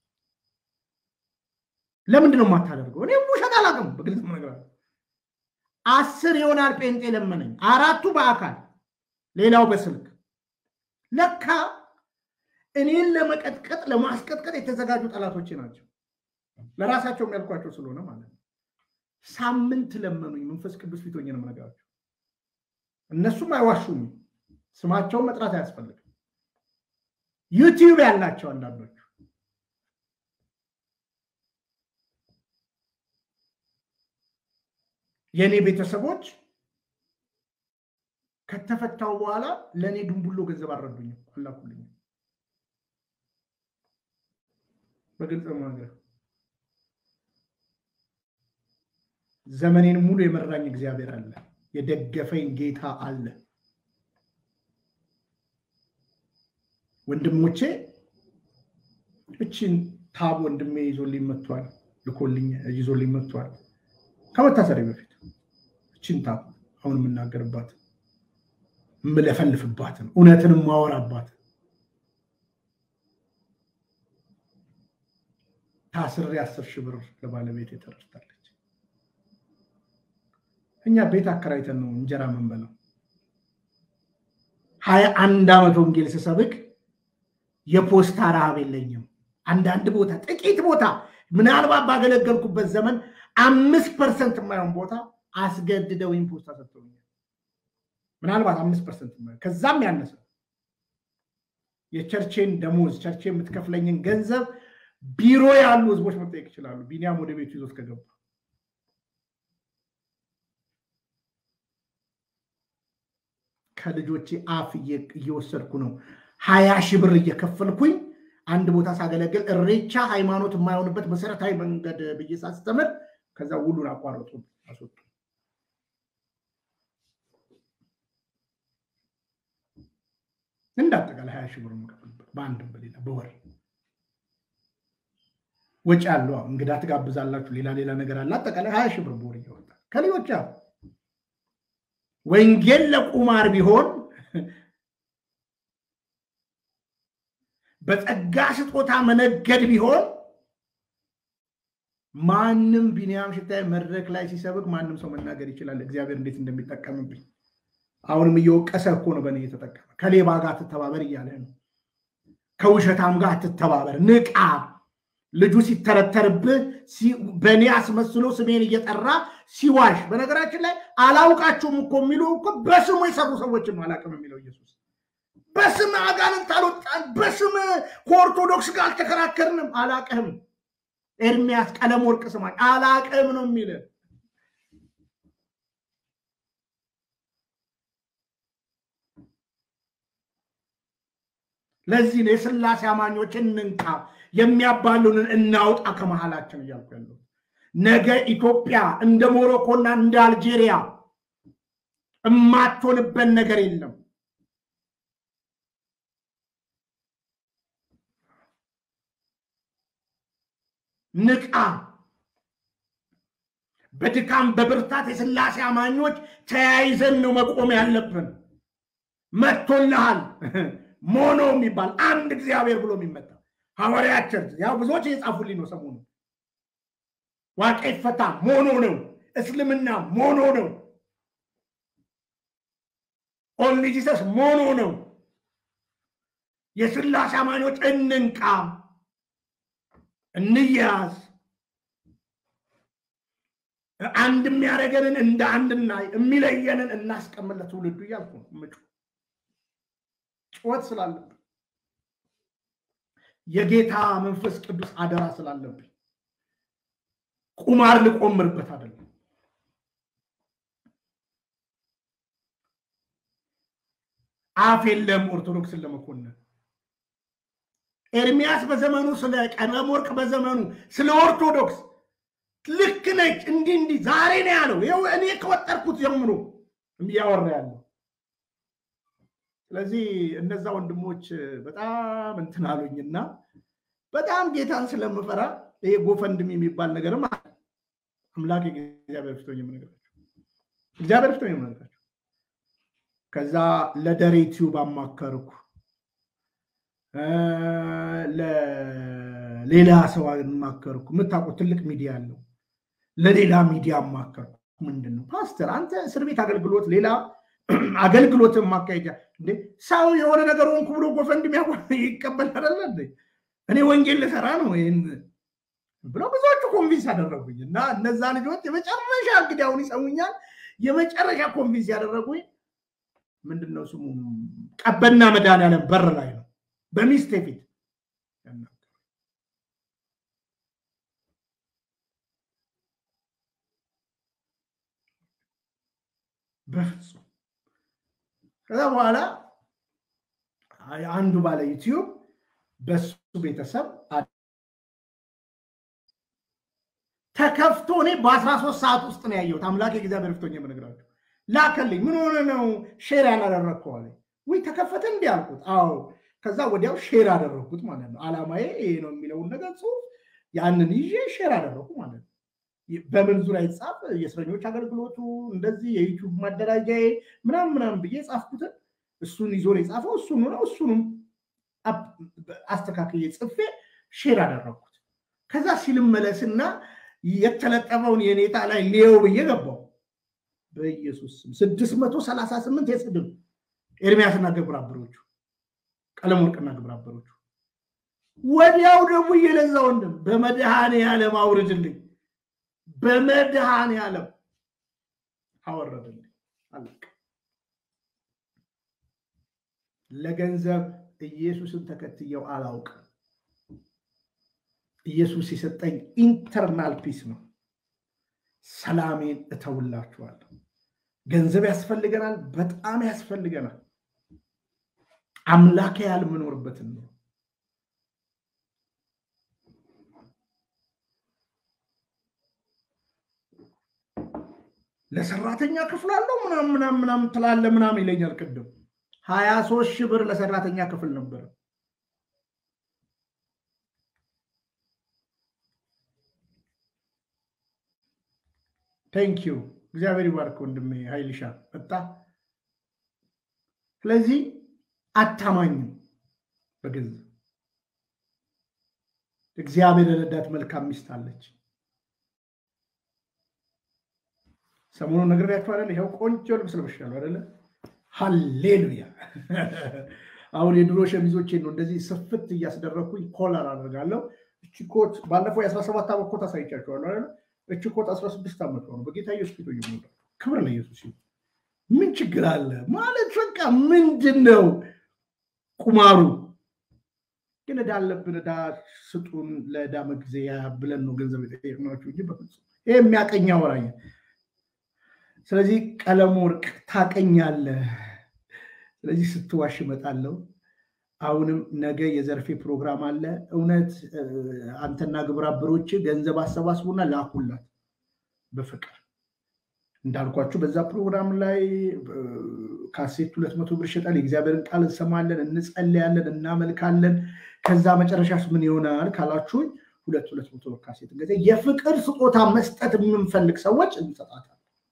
ለምንድን ነው የማታደርገው? እኔ ውሸት አላውቅም፣ በግልጽ ነገር አስር ይሆናል ጴንጤ ለመነኝ፣ አራቱ በአካል ሌላው በስልክ ለካ እኔን ለመቀጥቀጥ ለማስቀጥቀጥ የተዘጋጁ ጠላቶቼ ናቸው። ለራሳቸው የሚያልኳቸው ስለሆነ ማለት ነው። ሳምንት ለመኑኝ። መንፈስ ቅዱስ ፊት ሆኜ ነው የምነግራቸው። እነሱም አይዋሹም። ስማቸውን መጥራት አያስፈልግም። ዩቲዩብ ያላቸው አንዳንዶቹ የእኔ ቤተሰቦች ከተፈታው በኋላ ለእኔ ድንቡሎ ገንዘብ አልረዱኝም፣ አላኩልኝም። በግልጽ ነገር ዘመኔን ሙሉ የመራኝ እግዚአብሔር አለ፣ የደገፈኝ ጌታ አለ። ወንድሞቼ እችን ታብ ወንድሜ ይዞልኝ መጥቷል፣ ልኮልኝ ይዞልኝ መጥቷል። ከመታሰሪ በፊት እችን ታብ አሁን የምናገርባት የምለፈልፍባትን እውነትን የማወራባትን ታስሬ አስር ሺህ ብር ለባለቤት የተረድታለች። እኛ ቤት አከራይተን ነው እንጀራ የምንበላው። ሀያ አንድ ዓመት ወንጌል ስሰብክ የፖስታ ረሃብ የለኝም። አንዳንድ ቦታ ጥቂት ቦታ ምናልባት ባገለገልኩበት ዘመን አምስት ፐርሰንት የማይሆን ቦታ አስገድደውኝ ፖስታ ሰጥተውኛል። ምናልባት አምስት ፐርሰንት ከዛም ያነሰ የቸርቼን ደሞዝ ቸርቼ የምትከፍለኝን ገንዘብ ቢሮ ያሉ ህዝቦች መጠየቅ ይችላሉ። ቢኒያም ወደ ቤቱ ይዞት ከገባ ከልጆቼ አፍ እየወሰድኩ ነው። ሀያ ሺህ ብር እየከፈልኩኝ አንድ ቦታ ሳገለግል እሬቻ ሃይማኖት የማይሆንበት መሰረታዊ መንገድ ብዬ ሳስተምር ከዛ ውሉን አቋረጡ፣ አስወጡ። እንዳጠቃላይ ሀያ ሺህ ብር የምከፍልበት በአንድም በሌላ በወር ወጪ አለው። እንግዳ ትጋብዛላችሁ፣ ሌላ ሌላ ነገር አለ። አጠቃላይ ሀያ ሺህ ብር በወር እያወጣ ከሌሎች ወንጌል ለቁማር ቢሆን በጸጋ ስጦታ መነገድ ቢሆን ማንም ቢኒያም ሽታይ መድረክ ላይ ሲሰብክ ማንም ሰው መናገር ይችላል። እግዚአብሔር እንዴት እንደሚጠቀምብኝ አሁንም እየወቀሰ እኮ ነው በእኔ እየተጠቀመ። ከሌባ ጋር አትተባበር እያለ ነው። ከውሸታም ጋር አትተባበር፣ ንቃ። ልጁ ሲተረተርብህ በእኔ አስመስሎ ስሜን እየጠራ ሲዋሽ፣ በነገራችን ላይ አላውቃችሁም እኮ የሚሉ እኮ በስሙ የሰሩ ሰዎችን ነው አላውቅም የሚለው ኢየሱስ። በስም አጋንንት አልወጣን፣ በስም ከኦርቶዶክስ ጋር አልተከራከርንም፣ አላቅህም። ኤርሚያስ ቀለም ወርቅ ስማኝ፣ አላቅህም ነው የሚል ለዚህ ነው የስላሴ አማኞች እንንቃ፣ የሚያባሉንን እናውጣ ከመሃላችን እያልኩ ያለው። ነገ ኢትዮጵያ እንደ ሞሮኮና እንደ አልጄሪያ እማትሆንበት ነገር የለም። ንቃ። በድካም በብርታት የስላሴ አማኞች ተያይዘን ነው መቆም ያለብን። መጥቶልሃል ሞኖ የሚባል አንድ እግዚአብሔር ብሎ የሚመጣ ሐዋርያት ቸርች ያው ብዙዎች እየጻፉልኝ ነው ሰሞኑ። ዋቄ ፈታ ሞኖ ነው፣ እስልምና ሞኖ ነው፣ ኦንሊ ጂሰስ ሞኖ ነው። የስላሴ አማኞች እንንቃ፣ እንያዝ፣ አንድ የሚያደርገንን እንደ አንድና የሚለየንን እናስቀምጥ ለትውልዱ እያልኩ ነው ምጩ ጩኸት ስላለብን የጌታ መንፈስ ቅዱስ አደራ ስላለብኝ ቁማር ልቆምርበት አይደለም። አፍ የለም ኦርቶዶክስን ለመኮንን ኤርሚያስ በዘመኑ ስለ ቀለም ወርቅ በዘመኑ ስለ ኦርቶዶክስ ልክ ነች እንዲህ እንዲህ ዛሬ ነው ያለው። ይኸው እኔ ከወጠርኩት ጀምሮ እያወራ ያለው ስለዚህ እነዛ ወንድሞች በጣም እንትን አሉኝና በጣም ጌታን ስለምፈራ ይሄ ጎፈንድም የሚባል ነገርም አምላክ እግዚአብሔር ፊት ሆኜ የምነግራቸው እግዚአብሔር ፊት ሆኜ የምነግራቸው ከዛ ለደሬ ቲዩብ አማከርኩ፣ ለሌላ ሰው አማከርኩ። የምታውቁት ትልቅ ሚዲያ አለው። ለሌላ ሚዲያ አማከርኩ። ምንድን ነው ፓስተር፣ አንተ እስር ቤት አገልግሎት ሌላ አገልግሎትን ማካሄጃ እንዴ ሰው የሆነ ነገር ሆንኩ ብሎ ጎፈንድም ይቀበል አይደለ እንዴ? እኔ ወንጌል ልሰራ ነው ይህን ብለው ብዙዎቹ ኮንቪንስ ያደረጉኝ እና እነዛ ልጆች የመጨረሻ እንግዲህ አሁን ይሰሙኛል። የመጨረሻ ኮንቪንስ ያደረጉኝ ምንድን ነው ስሙ ቀበና መድኃኒዓለም በር ላይ ነው በሚስቴ ፊት በፍጹም ከዛ በኋላ አንዱ ባለ ዩቲዩብ በሱ ቤተሰብ ተከፍቶ እኔ በአስራ ሶስት ሰዓት ውስጥ ነው ያየሁት። አምላክ እግዚአብሔር ፍቶኝ የምነግራቸው ላከልኝ። ምን ሆነ ነው ሼር ያላደረግከው አለኝ። ውይ ተከፈተ እንዲህ አልኩት። አዎ። ከዛ ወዲያው ሼር አደረግኩት ማለት ነው። አላማዬ ይሄ ነው የሚለውን ነገር ጽሁፍ ያንን ይዤ ሼር አደረግኩ ማለት ነው። በምን ዙሪያ የተጻፈ የእስረኞች አገልግሎቱ እንደዚህ የዩቱብ ማደራጃዬ ምናምን ምናምን ብዬ ጻፍኩትን እሱን ይዞ ነው የጻፈው። እሱኑ ነው እሱንም አስተካክዬ ጽፌ ሼር አደረግኩት። ከዛ ሲልመለስና የተለጠፈውን የኔታ ላይ ሊየው ብዬ ገባው። በኢየሱስ ስም ስድስት መቶ ሰላሳ ስምንት የስድብ ኤርሚያስና ግብረ አበሮቹ ቀለም ወርቅና ግብረ አበሮቹ ወዲያው ደግሞ እየለዛ ወንድም በመድኃኔ ዓለም አውርድልኝ፣ በመድኃኔ ዓለም አወረድልኝ። አለቀ። ለገንዘብ ኢየሱስን ተከትየው አላውቅም። ኢየሱስ የሰጠኝ ኢንተርናል ፒስ ነው። ሰላሜን እተውላችኋለሁ። ገንዘብ ያስፈልገናል፣ በጣም ያስፈልገናል። አምላክ ያህል የምኖርበትን ነው። ለሰራተኛ ክፍል አለው ምናምን ምናምን ምናምን ትላለህ ምናምን ይለኛል። ቅድም ሀያ ሶስት ሺህ ብር ለሰራተኛ ክፍል ነበረ። ቴንኪዩ እግዚአብሔር ይባርክ ወንድሜ ሀይልሻ መጣ። ስለዚህ አታማኝም በገንዘብ እግዚአብሔር ረዳት መልካም ሚስት አለች። ሰሞኑን ነግሬያችሁ አይደለ? ይኸው ቆንጆ ልብስ ለብሻለሁ አይደለ? ሀሌሉያ! አሁን የድሮ ሸሚዞቼን ነው እንደዚህ ስፍት እያስደረግኩኝ ኮለር አደርጋለሁ። እቺ ኮት ባለፈው የአስራ ሰባት ዓመት ኮት አሳይቻችኋለሁ አይደለ? እቺ ኮት አስራ ስድስት ዓመት ነው። በጌታ ኢየሱስ ፊት እየሞላ ክብር ለኢየሱስ ይሁን። ምን ችግር አለ ማለት በቃ ምንድን ነው ቁማሩ? ግን ዕዳ አለብን። ዕዳ ስጡን፣ ለዕዳ መግዚያ ብለን ነው ገንዘብ የጠየቅናችሁ እንጂ በፍጹም ይሄ የሚያቀኛ ወራኝ ስለዚህ ቀለም ወርቅ ታቀኛለህ። ስለዚህ ስትዋሽ እመጣለሁ። አሁንም ነገ የዘርፌ ፕሮግራም አለ። እውነት አንተና ግብረ አበሮች ገንዘብ አሰባስቡና ላኩላት በፍቅር እንዳልኳችሁ በዛ ፕሮግራም ላይ ካሴት ሁለት መቶ ብር ይሸጣል። የእግዚአብሔርን ቃል እንሰማለን፣ እንጸለያለን፣ እናመልካለን። ከዛ መጨረሻስ ምን ይሆናል ካላችሁኝ ሁለት ሁለት መቶ ብር ካሴት እንገዛ የፍቅር ስጦታ መስጠት የምንፈልግ ሰዎች እንሰጣታለን።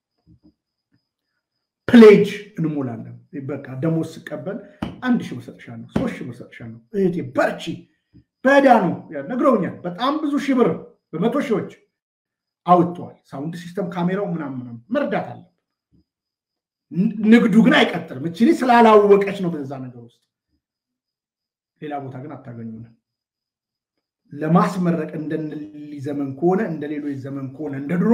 ፕሌጅ እንሞላለን። በቃ ደሞዝ ስቀበል አንድ ሺህ ብር ሰጥሻለሁ፣ ሶስት ሺህ ብር ሰጥሻለሁ፣ እህቴ በርቺ። በዕዳ ነው ነግረውኛል። በጣም ብዙ ሺህ ብር በመቶ ሺዎች አውጥተዋል። ሳውንድ ሲስተም፣ ካሜራው ምናምን ምናምን መርዳት አለ። ንግዱ ግን አይቀጥልም። እችሊ ስላላወቀች ነው በዛ ነገር ውስጥ። ሌላ ቦታ ግን አታገኙንም። ለማስመረቅ እንደነሊ ዘመን ከሆነ እንደ ሌሎች ዘመን ከሆነ እንደ ድሮ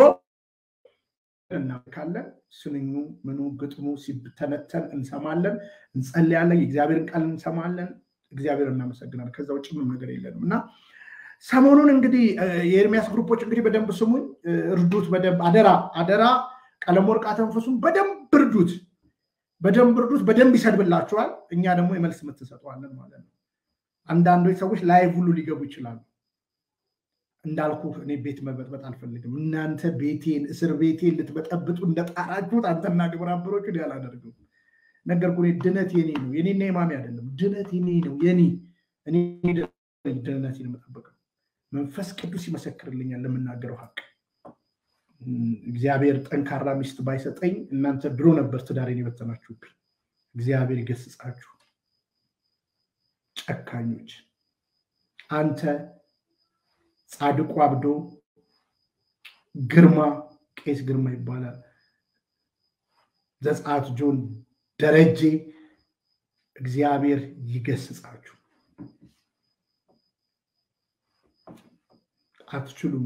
እናካለን ስንኙ ምኑ ግጥሙ ሲተነተን እንሰማለን፣ እንጸልያለን፣ የእግዚአብሔርን ቃል እንሰማለን። እግዚአብሔር እናመሰግናለን። ከዛ ውጭ ምንም ነገር የለንም እና ሰሞኑን እንግዲህ የኤርሚያስ ግሩፖች እንግዲህ በደንብ ስሙኝ፣ እርዱት፣ በደንብ አደራ አደራ። ቀለም ወርቅ አተንፈሱን በደንብ እርዱት፣ በደንብ እርዱት። በደንብ ይሰድብላችኋል። እኛ ደግሞ የመልስ ምት እንሰጠዋለን ማለት ነው። አንዳንዶች ሰዎች ላይቭ ሁሉ ሊገቡ ይችላሉ። እንዳልኩ እኔ ቤት መበጥበጥ አልፈልግም። እናንተ ቤቴን እስር ቤቴን ልትበጠብጡ እንደጣራችሁት አንተና ግብረ አበሮቹ አላደርግም። ነገርኩ። ድነት የኔ ነው፣ የኔና የማሚ አይደለም። ድነት የኔ ነው፣ የኔ እኔ ድነቴን የምጠብቀው መንፈስ ቅዱስ ይመሰክርልኛል ለምናገረው ሀቅ። እግዚአብሔር ጠንካራ ሚስት ባይሰጠኝ እናንተ ድሮ ነበር ትዳሬን የበተናችሁብኝ። እግዚአብሔር ይገስጻችሁ ጨካኞች። አንተ ጻድቁ አብዶ ግርማ ቄስ ግርማ ይባላል። ዘጸአት ጆን ደረጀ እግዚአብሔር ይገስጻችሁ። አትችሉም።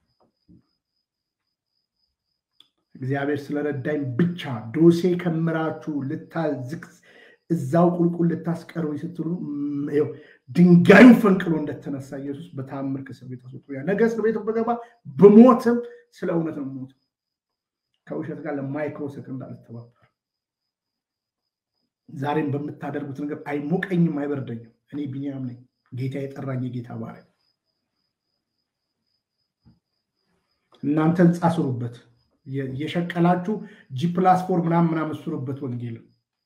እግዚአብሔር ስለረዳኝ ብቻ ዶሴ ከምራችሁ ልታዝቅ እዛው ቁልቁል ልታስቀሩ ስትሉ ድንጋዩን ፈንቅሎ እንደተነሳ ኢየሱስ በተአምር ከእስር ቤት አስወጥቶ ነገ እስር ቤት በገባ ብሞትም ስለ እውነት ነው ሞት ከውሸት ጋር ለማይክሮ ሰከንድ አልተባበር። ዛሬም በምታደርጉት ነገር አይሞቀኝም፣ አይበርደኝም። እኔ ቢኒያም ነኝ። ጌታ የጠራኝ የጌታ ባሪያ። እናንተ ህንፃ ስሩበት፣ የሸቀላችሁ ጂ ፕላስ ፎር ምናምን ምናምን ስሩበት ወንጌልን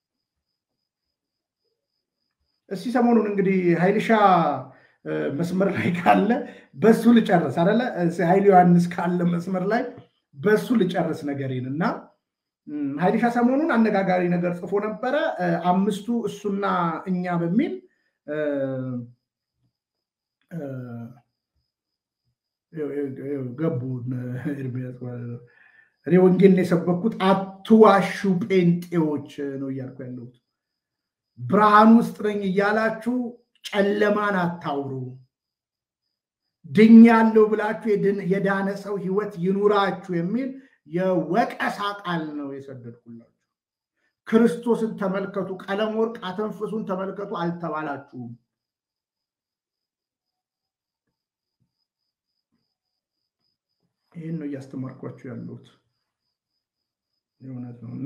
እስቲ ሰሞኑን እንግዲህ ኃይልሻ መስመር ላይ ካለ በሱ ልጨርስ አደለ? ኃይል ዮሐንስ ካለ መስመር ላይ በሱ ልጨርስ ነገሬን እና ኃይልሻ ሰሞኑን አነጋጋሪ ነገር ጽፎ ነበረ። አምስቱ እሱና እኛ በሚል ገቡ። እኔ ወንጌልን የሰበኩት አትዋሹ ጴንጤዎች ነው እያልኩ ያለሁት ብርሃን ውስጥ ነኝ እያላችሁ ጨለማን አታውሩ። ድኛለሁ ብላችሁ የዳነ ሰው ህይወት ይኑራችሁ የሚል የወቀሳ ቃል ነው የሰደድኩላችሁ። ክርስቶስን ተመልከቱ፣ ቀለም ወርቅ አተንፍሱን ተመልከቱ አልተባላችሁም። ይህን ነው እያስተማርኳችሁ ያለሁት የእውነት ነው እና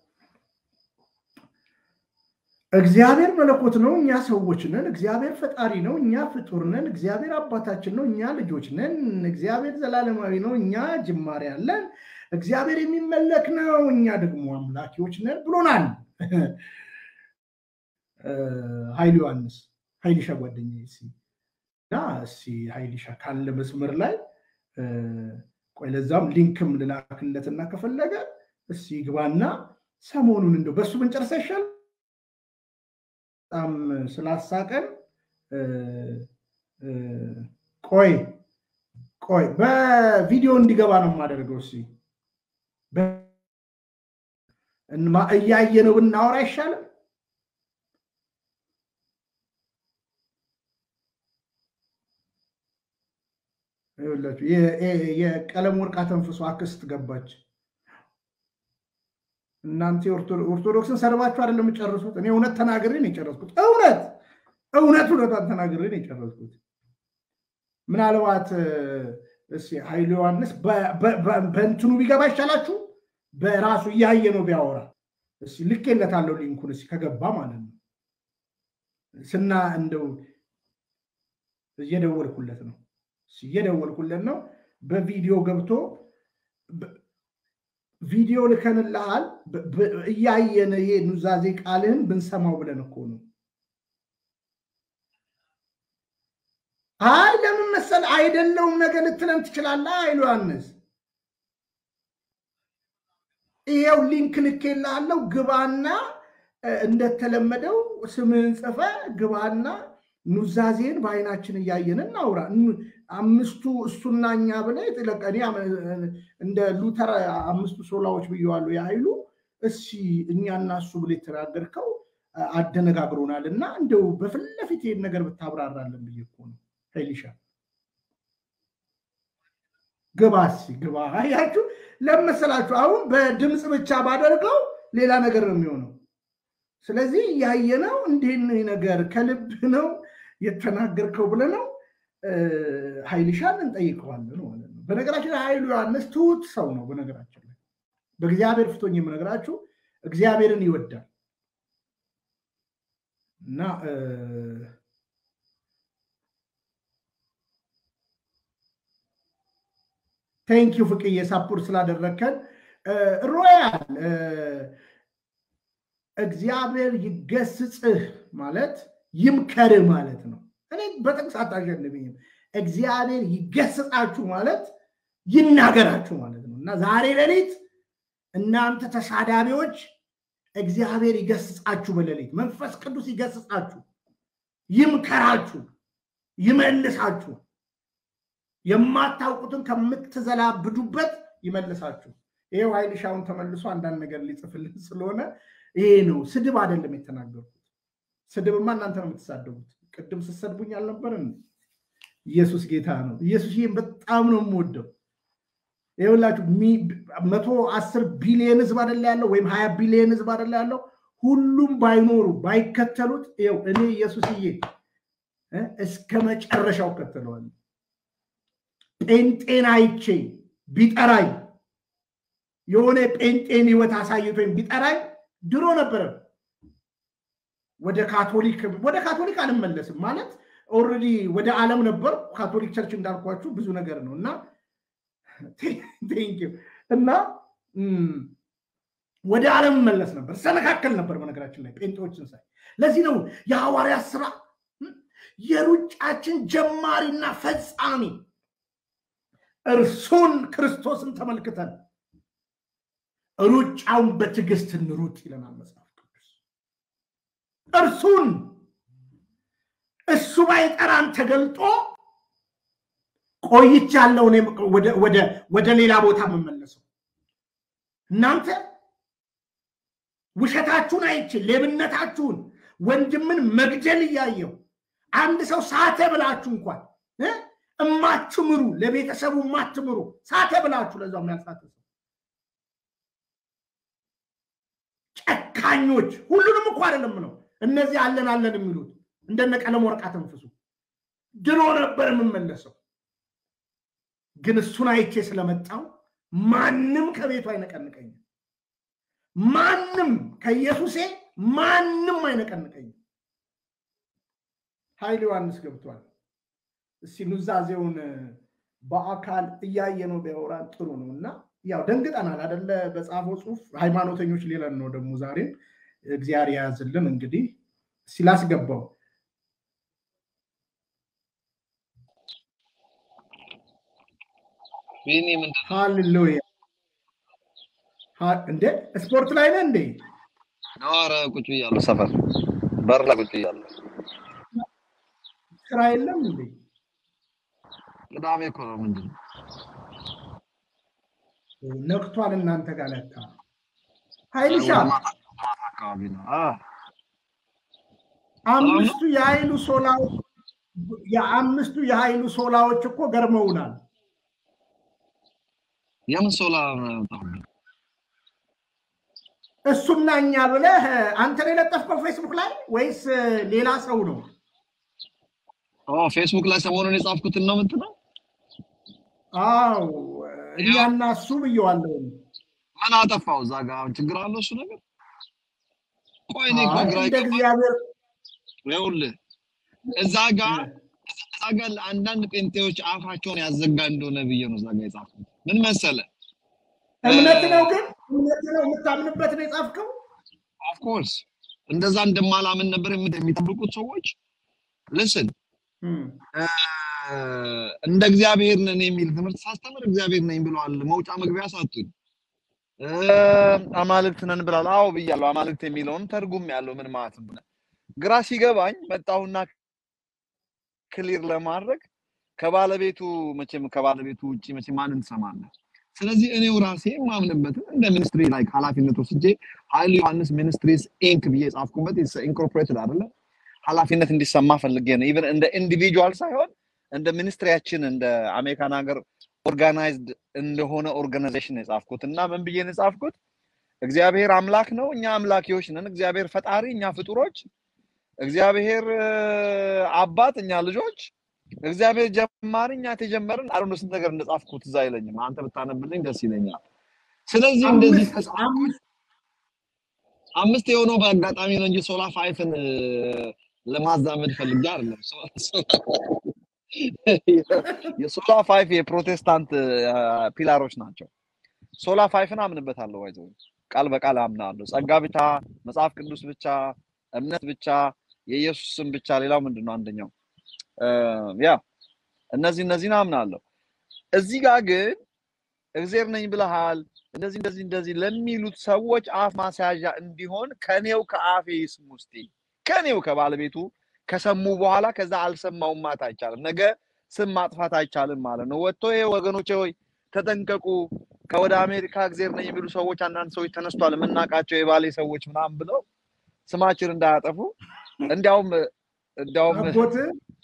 እግዚአብሔር መለኮት ነው፣ እኛ ሰዎች ነን። እግዚአብሔር ፈጣሪ ነው፣ እኛ ፍጡር ነን። እግዚአብሔር አባታችን ነው፣ እኛ ልጆች ነን። እግዚአብሔር ዘላለማዊ ነው፣ እኛ ጅማሬ አለን። እግዚአብሔር የሚመለክ ነው፣ እኛ ደግሞ አምላኪዎች ነን ብሎናል ኃይል ዮሐንስ ኃይልሻ ጓደኛ እና እስኪ ኃይልሻ ካለ መስመር ላይ ቆይ፣ ለዛም ሊንክም ልላክለትና ከፈለገ እስኪ ግባና ሰሞኑን እንደው በእሱ ብንጨርሳ ይሻል በጣም ስላሳቀን ቆይ ቆይ በቪዲዮ እንዲገባ ነው የማደርገው። እስኪ እያየ ነው ብናወራ አይሻልም? የቀለም ወርቅ አተንፍሶ አክስት ገባች። እናንተ ኦርቶዶክስን ሰርባችሁ አይደለም የጨረሱት። እኔ እውነት ተናግሬ ነው የጨረስኩት። እውነት እውነት እውነቷን ተናግሬ ነው የጨረስኩት። ምናልባት ኃይሉ ዮሐንስ በእንትኑ ቢገባ ይቻላችሁ በራሱ እያየ ነው ቢያወራ ልኬለታለሁ ሊንኩን እስኪ ከገባ ማለት ነው ስና እንደው እየደወልኩለት ነው እየደወልኩለት ነው በቪዲዮ ገብቶ ቪዲዮ ልከንልሃል እያየን ይሄ ኑዛዜ ቃልህን ብንሰማው ብለን እኮ ነው። አይ ለምን መሰል አይደለውም ነገር ልትለን ትችላለህ። አይሉ ዮሐንስ ይሄው ሊንክ ልኬልሃለሁ። ግባና እንደተለመደው ስምህን ጽፈ ግባና ኑዛዜን በአይናችን እያየን እናውራ። አምስቱ እሱና እኛ ብለህ ጥለቀኔ እንደ ሉተር አምስቱ ሶላዎች ብየዋሉ የኃይሉ እሲ እኛና እሱ ብለህ የተናገርከው አደነጋግሮናል እና እንደው በፊት ለፊት ይሄን ነገር ብታብራራለን ብዬ እኮ ነው። ኃይልሻ ግባ እስኪ ግባ። አያችሁ ለመሰላችሁ አሁን በድምፅ ብቻ ባደርገው ሌላ ነገር ነው የሚሆነው። ስለዚህ ያየነው እንዲህ ነገር ከልብ ነው የተናገርከው ብለህ ነው ኃይልሻን እንጠይቀዋለን ማለት ነው። በነገራችን ላይ ኃይሉ ዮሐንስ ትሁት ሰው ነው። በነገራችን ላይ በእግዚአብሔር ፍቶኝ የምነግራችሁ እግዚአብሔርን ይወዳል እና ቴንኪው ፍቅዬ ሳፖርት ስላደረግከን ሮያል እግዚአብሔር ይገስጽህ ማለት ይምከርህ ማለት ነው። እኔ በጥቅስ አታሸንፍኝም። እግዚአብሔር ይገስጻችሁ ማለት ይናገራችሁ ማለት ነው እና ዛሬ ሌሊት እናንተ ተሳዳቢዎች እግዚአብሔር ይገስጻችሁ። በሌሊት መንፈስ ቅዱስ ይገስጻችሁ፣ ይምከራችሁ፣ ይመልሳችሁ። የማታውቁትን ከምትዘላብዱበት ይመልሳችሁ። ይሄው ኃይል ሻውን ተመልሶ አንዳንድ ነገር ሊጽፍልን ስለሆነ ይሄ ነው። ስድብ አይደለም የተናገርኩት። ስድብማ እናንተ ነው የምትሳደቡት። ቅድም ስትሰድቡኝ አልነበረን? ኢየሱስ ጌታ ነው። ኢየሱስ ይህን በጣም ነው የምወደው። ይኸውላችሁ መቶ አስር ቢሊየን ህዝብ አደላ ያለው ወይም ሀያ ቢሊየን ህዝብ አደላ ያለው ሁሉም ባይኖሩ ባይከተሉት፣ ይኸው እኔ ኢየሱስዬ እስከ መጨረሻው እከተለዋለሁ። ጴንጤን አይቼ ቢጠራኝ የሆነ ጴንጤን ህይወት አሳይቶኝ ቢጠራኝ ድሮ ነበረ ወደ ካቶሊክ ወደ ካቶሊክ አልመለስም ማለት ኦልሬዲ ወደ ዓለም ነበር። ካቶሊክ ቸርች እንዳልኳችሁ ብዙ ነገር ነው እና እና ወደ ዓለም መለስ ነበር ሰነካከል ነበር። በነገራችን ላይ ጴንጤዎችን ሳይ ለዚህ ነው የሐዋርያት ስራ የሩጫችን ጀማሪና ፈጻሚ እርሱን ክርስቶስን ተመልክተን ሩጫውን በትዕግስት እንሩጥ ይለናል መጽሐፍ ቅዱስ። እርሱን እሱ ባይጠራን ተገልጦ ቆይቻለሁ እኔ ወደ ሌላ ቦታ የምመለሰው። እናንተ ውሸታችሁን አይቼ ሌብነታችሁን፣ ወንድምን መግደል እያየው አንድ ሰው ሳተ ብላችሁ እንኳን እማትምሩ ለቤተሰቡ እማትምሩ ሳተ ብላችሁ ለዛው ያልሳተ ሰው ጨካኞች፣ ሁሉንም እኮ አይደለም ነው እነዚህ አለን አለን የሚሉት እንደነ ቀለም ወርቅ አተንፍሱ። ድሮ ነበር የምመለሰው ግን እሱን አይቼ ስለመጣው ማንም ከቤቱ አይነቀንቀኝም። ማንም ከኢየሱሴ ማንም አይነቀንቀኝም። ኃይል ዮሐንስ ገብቷል። እስቲ ኑዛዜውን በአካል እያየ ነው ቢያወራን ጥሩ ነው እና ያው ደንግጠናል አደለ? በጻፈው ጽሁፍ ሃይማኖተኞች ሌለን ነው ደግሞ ዛሬም እግዚአብሔር የያዝልን። እንግዲህ ሲላስገባው ሃሌሉያ እንዴ ስፖርት ላይ ነህ እንዴ? ኧረ ቁጭ ብያለሁ፣ ሰፈር በር ላይ ቁጭ ብያለሁ። ስራ የለም እንዴ? ቅዳሜ እኮ ነው። ምንድን ነው ነቅቷል እናንተ ጋር ለካ። ኃይልሻ አካባቢ ነው። አምስቱ የኃይሉ ሶላዎች የአምስቱ የኃይሉ ሶላዎች እኮ ገርመውናል። የምን ሶላ እሱና እኛ ብለህ አንተ ነው የለጠፍከው ፌስቡክ ላይ ወይስ ሌላ ሰው ነው? ፌስቡክ ላይ ሰሞኑን የጻፍኩትን ነው ምንት ነው? አዎ እኛና እሱ ብየዋለሁ። ምን አጠፋው? እዛ ጋ ችግር አለው እሱ ነገር። ቆይ እኔ እኮ ግራ እንደ እግዚአብሔር ይኸውልህ እዛ ጋ እዛ ጋ አንዳንድ ጴንጤዎች አፋቸውን ያዘጋ እንደሆነ ብዬ ነው እዛ ጋ የጻፍኩት። ምን መሰለ እምነት ነው ግን እምነት ነው የምታምንበት ነው የጻፍከው። ኦፍኮርስ እንደዛ እንደማላምን ነበር የሚጠብቁት ሰዎች። ልስን እንደ እግዚአብሔር ነን የሚል ትምህርት ሳስተምር እግዚአብሔር ነኝ ብለዋል። መውጫ መግቢያ ሳጡኝ። አማልክት ነን ብላል። አዎ ብያለሁ። አማልክት የሚለውን ተርጉም ያለው ምን ማለት ነው? ግራ ሲገባኝ መጣሁና ክሊር ለማድረግ ከባለቤቱ መቼም ከባለቤቱ ውጭ መቼም ማንን ትሰማለህ? ስለዚህ እኔው ራሴ የማምንበትን እንደ ሚኒስትሪ ላይ ኃላፊነት ወስጄ ኃይሉ ዮሐንስ ሚኒስትሪስ ኢንክ ብዬ የጻፍኩበት ኢንኮርፖሬትድ አይደለም ኃላፊነት እንዲሰማ ፈልጌ ነው። ኢቨን እንደ ኢንዲቪጁዋል ሳይሆን እንደ ሚኒስትሪያችን እንደ አሜሪካን ሀገር ኦርጋናይዝድ እንደሆነ ኦርጋናይዜሽን የጻፍኩት እና ምን ብዬ ነው የጻፍኩት? እግዚአብሔር አምላክ ነው፣ እኛ አምላኪዎች ነን። እግዚአብሔር ፈጣሪ፣ እኛ ፍጡሮች። እግዚአብሔር አባት፣ እኛ ልጆች። እግዚአብሔር ጀማሪ፣ እኛ ተጀመርን። አረ ስንት ነገር እንደጻፍኩት እዛ አይለኝም። አንተ ብታነብልኝ ደስ ይለኛል። ስለዚህ እንደዚህ አምስት የሆነው በአጋጣሚ ነው እንጂ ሶላ ፋይፍን ለማዛመድ ፈልጌ አይደለም። የሶላ ፋይፍ የፕሮቴስታንት ፒላሮች ናቸው። ሶላ ፋይፍን አምንበታለሁ። ይዘው ቃል በቃል አምናለሁ። ጸጋ ብቻ፣ መጽሐፍ ቅዱስ ብቻ፣ እምነት ብቻ፣ የኢየሱስ ስም ብቻ። ሌላው ምንድን ነው? አንደኛው እ፣ ያ እነዚህ እነዚህን አምናለሁ። እዚህ ጋር ግን እግዜር ነኝ ብለሃል እንደዚህ እንደዚህ እንደዚህ ለሚሉት ሰዎች አፍ ማስያዣ እንዲሆን ከኔው ከአፌ ይስሙ እስቲ ከኔው ከባለቤቱ ከሰሙ በኋላ ከዛ አልሰማውም ማለት አይቻልም። ነገ ስም ማጥፋት አይቻልም ማለት ነው። ወጥቶ ይሄ ወገኖቼ ሆይ ተጠንቀቁ፣ ከወደ አሜሪካ እግዜር ነኝ የሚሉ ሰዎች አንዳንድ ሰዎች ተነስቷል፣ የምናውቃቸው የባሌ ሰዎች ምናምን ብለው ስማችን እንዳያጠፉ እንዲያውም እንዲያውም አጎት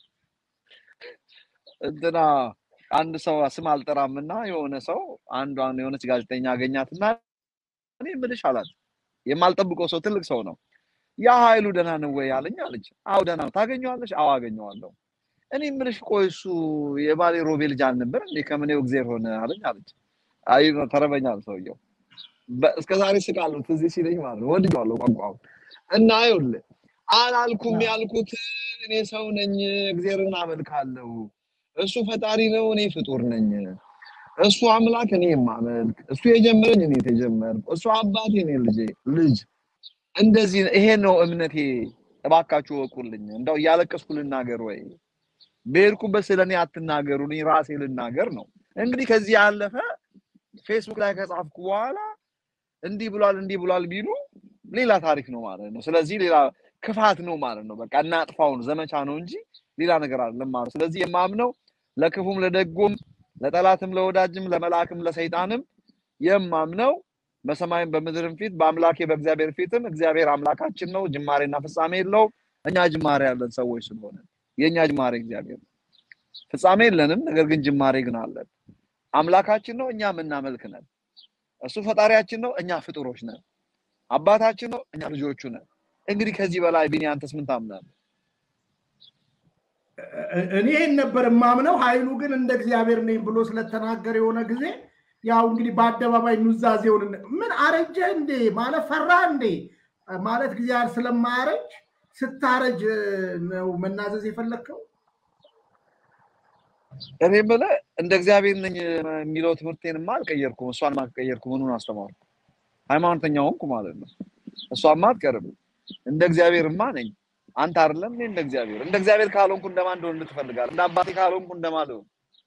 እንትና አንድ ሰው ስም አልጠራም እና የሆነ ሰው አንዷን የሆነች ጋዜጠኛ አገኛትና እኔ የምልሽ አላት የማልጠብቀው ሰው ትልቅ ሰው ነው ያ ኃይሉ ደህና ነው ወይ አለኝ አለች አዎ ደህና ነው ታገኘዋለሽ አዎ አገኘዋለሁ እኔ የምልሽ ቆይ እሱ የባሌ ሮቤ ልጅ አልነበር እንዴ ከምኔው እግዜር ሆነ አለኝ አለች አይ ተረበኛል ሰውየው በ- እስከ ዛሬ ስቃለሁ ትዝ ሲለኝ ማለት ነው ወድጄዋለሁ ቋንቋውን እና ይኸውልህ አላልኩም ያልኩት እኔ ሰው ነኝ እግዚአብሔርን አመልካለሁ እሱ ፈጣሪ ነው እኔ ፍጡር ነኝ እሱ አምላክ እኔ የማመልክ እሱ የጀመረኝ እኔ የተጀመርኩ እሱ አባቴ እኔ ልጄ ልጅ እንደዚህ ይሄ ነው እምነቴ እባካችሁ ወቁልኝ እንደው እያለቀስኩ ልናገር ወይ በሄድኩበት ስለ እኔ አትናገሩ እኔ ራሴ ልናገር ነው እንግዲህ ከዚህ ያለፈ ፌስቡክ ላይ ከጻፍኩ በኋላ እንዲህ ብሏል እንዲህ ብሏል ቢሉ ሌላ ታሪክ ነው ማለት ነው ስለዚህ ሌላ ክፋት ነው ማለት ነው በቃ እናጥፋውን ዘመቻ ነው እንጂ ሌላ ነገር አይደለም ማለት ነው ስለዚህ የማምነው ለክፉም ለደጉም ለጠላትም ለወዳጅም ለመልአክም ለሰይጣንም የማምነው በሰማይም በምድርም ፊት በአምላኬ በእግዚአብሔር ፊትም እግዚአብሔር አምላካችን ነው ጅማሬና ፍጻሜ የለውም እኛ ጅማሬ ያለን ሰዎች ስለሆነ የእኛ ጅማሬ እግዚአብሔር ነው ፍጻሜ የለንም ነገር ግን ጅማሬ ግን አለን አምላካችን ነው እኛ የምናመልክ ነን እሱ ፈጣሪያችን ነው እኛ ፍጡሮች ነን አባታችን ነው እኛ ልጆቹ ነን እንግዲህ ከዚህ በላይ ቢኒ አንተስ ምን ታምናለህ እኔ ይህን ነበር የማምነው። ኃይሉ ግን እንደ እግዚአብሔር ነኝ ብሎ ስለተናገረ የሆነ ጊዜ ያው እንግዲህ በአደባባይ ኑዛዜውን ምን አረጀ እንዴ ማለት ፈራ እንዴ ማለት እግዚአብሔር ስለማያረጅ ስታረጅ ነው መናዘዝ የፈለግከው? እኔ የምልህ እንደ እግዚአብሔር ነኝ የሚለው ትምህርቴንማ አልቀየርኩም እሷን አልቀየርኩ ምኑን አስተማርኩ ሃይማኖተኛ ሆንኩ ማለት ነው እሷማ አትቀርም እንደ እግዚአብሔርማ ነኝ አንተ አይደለም እኔ እንደ እግዚአብሔር እንደ እግዚአብሔር ካልሆንኩ እንደማን እንደሆን ትፈልጋለህ እንደ አባቴ ካልሆንኩ እንደማን ልሆን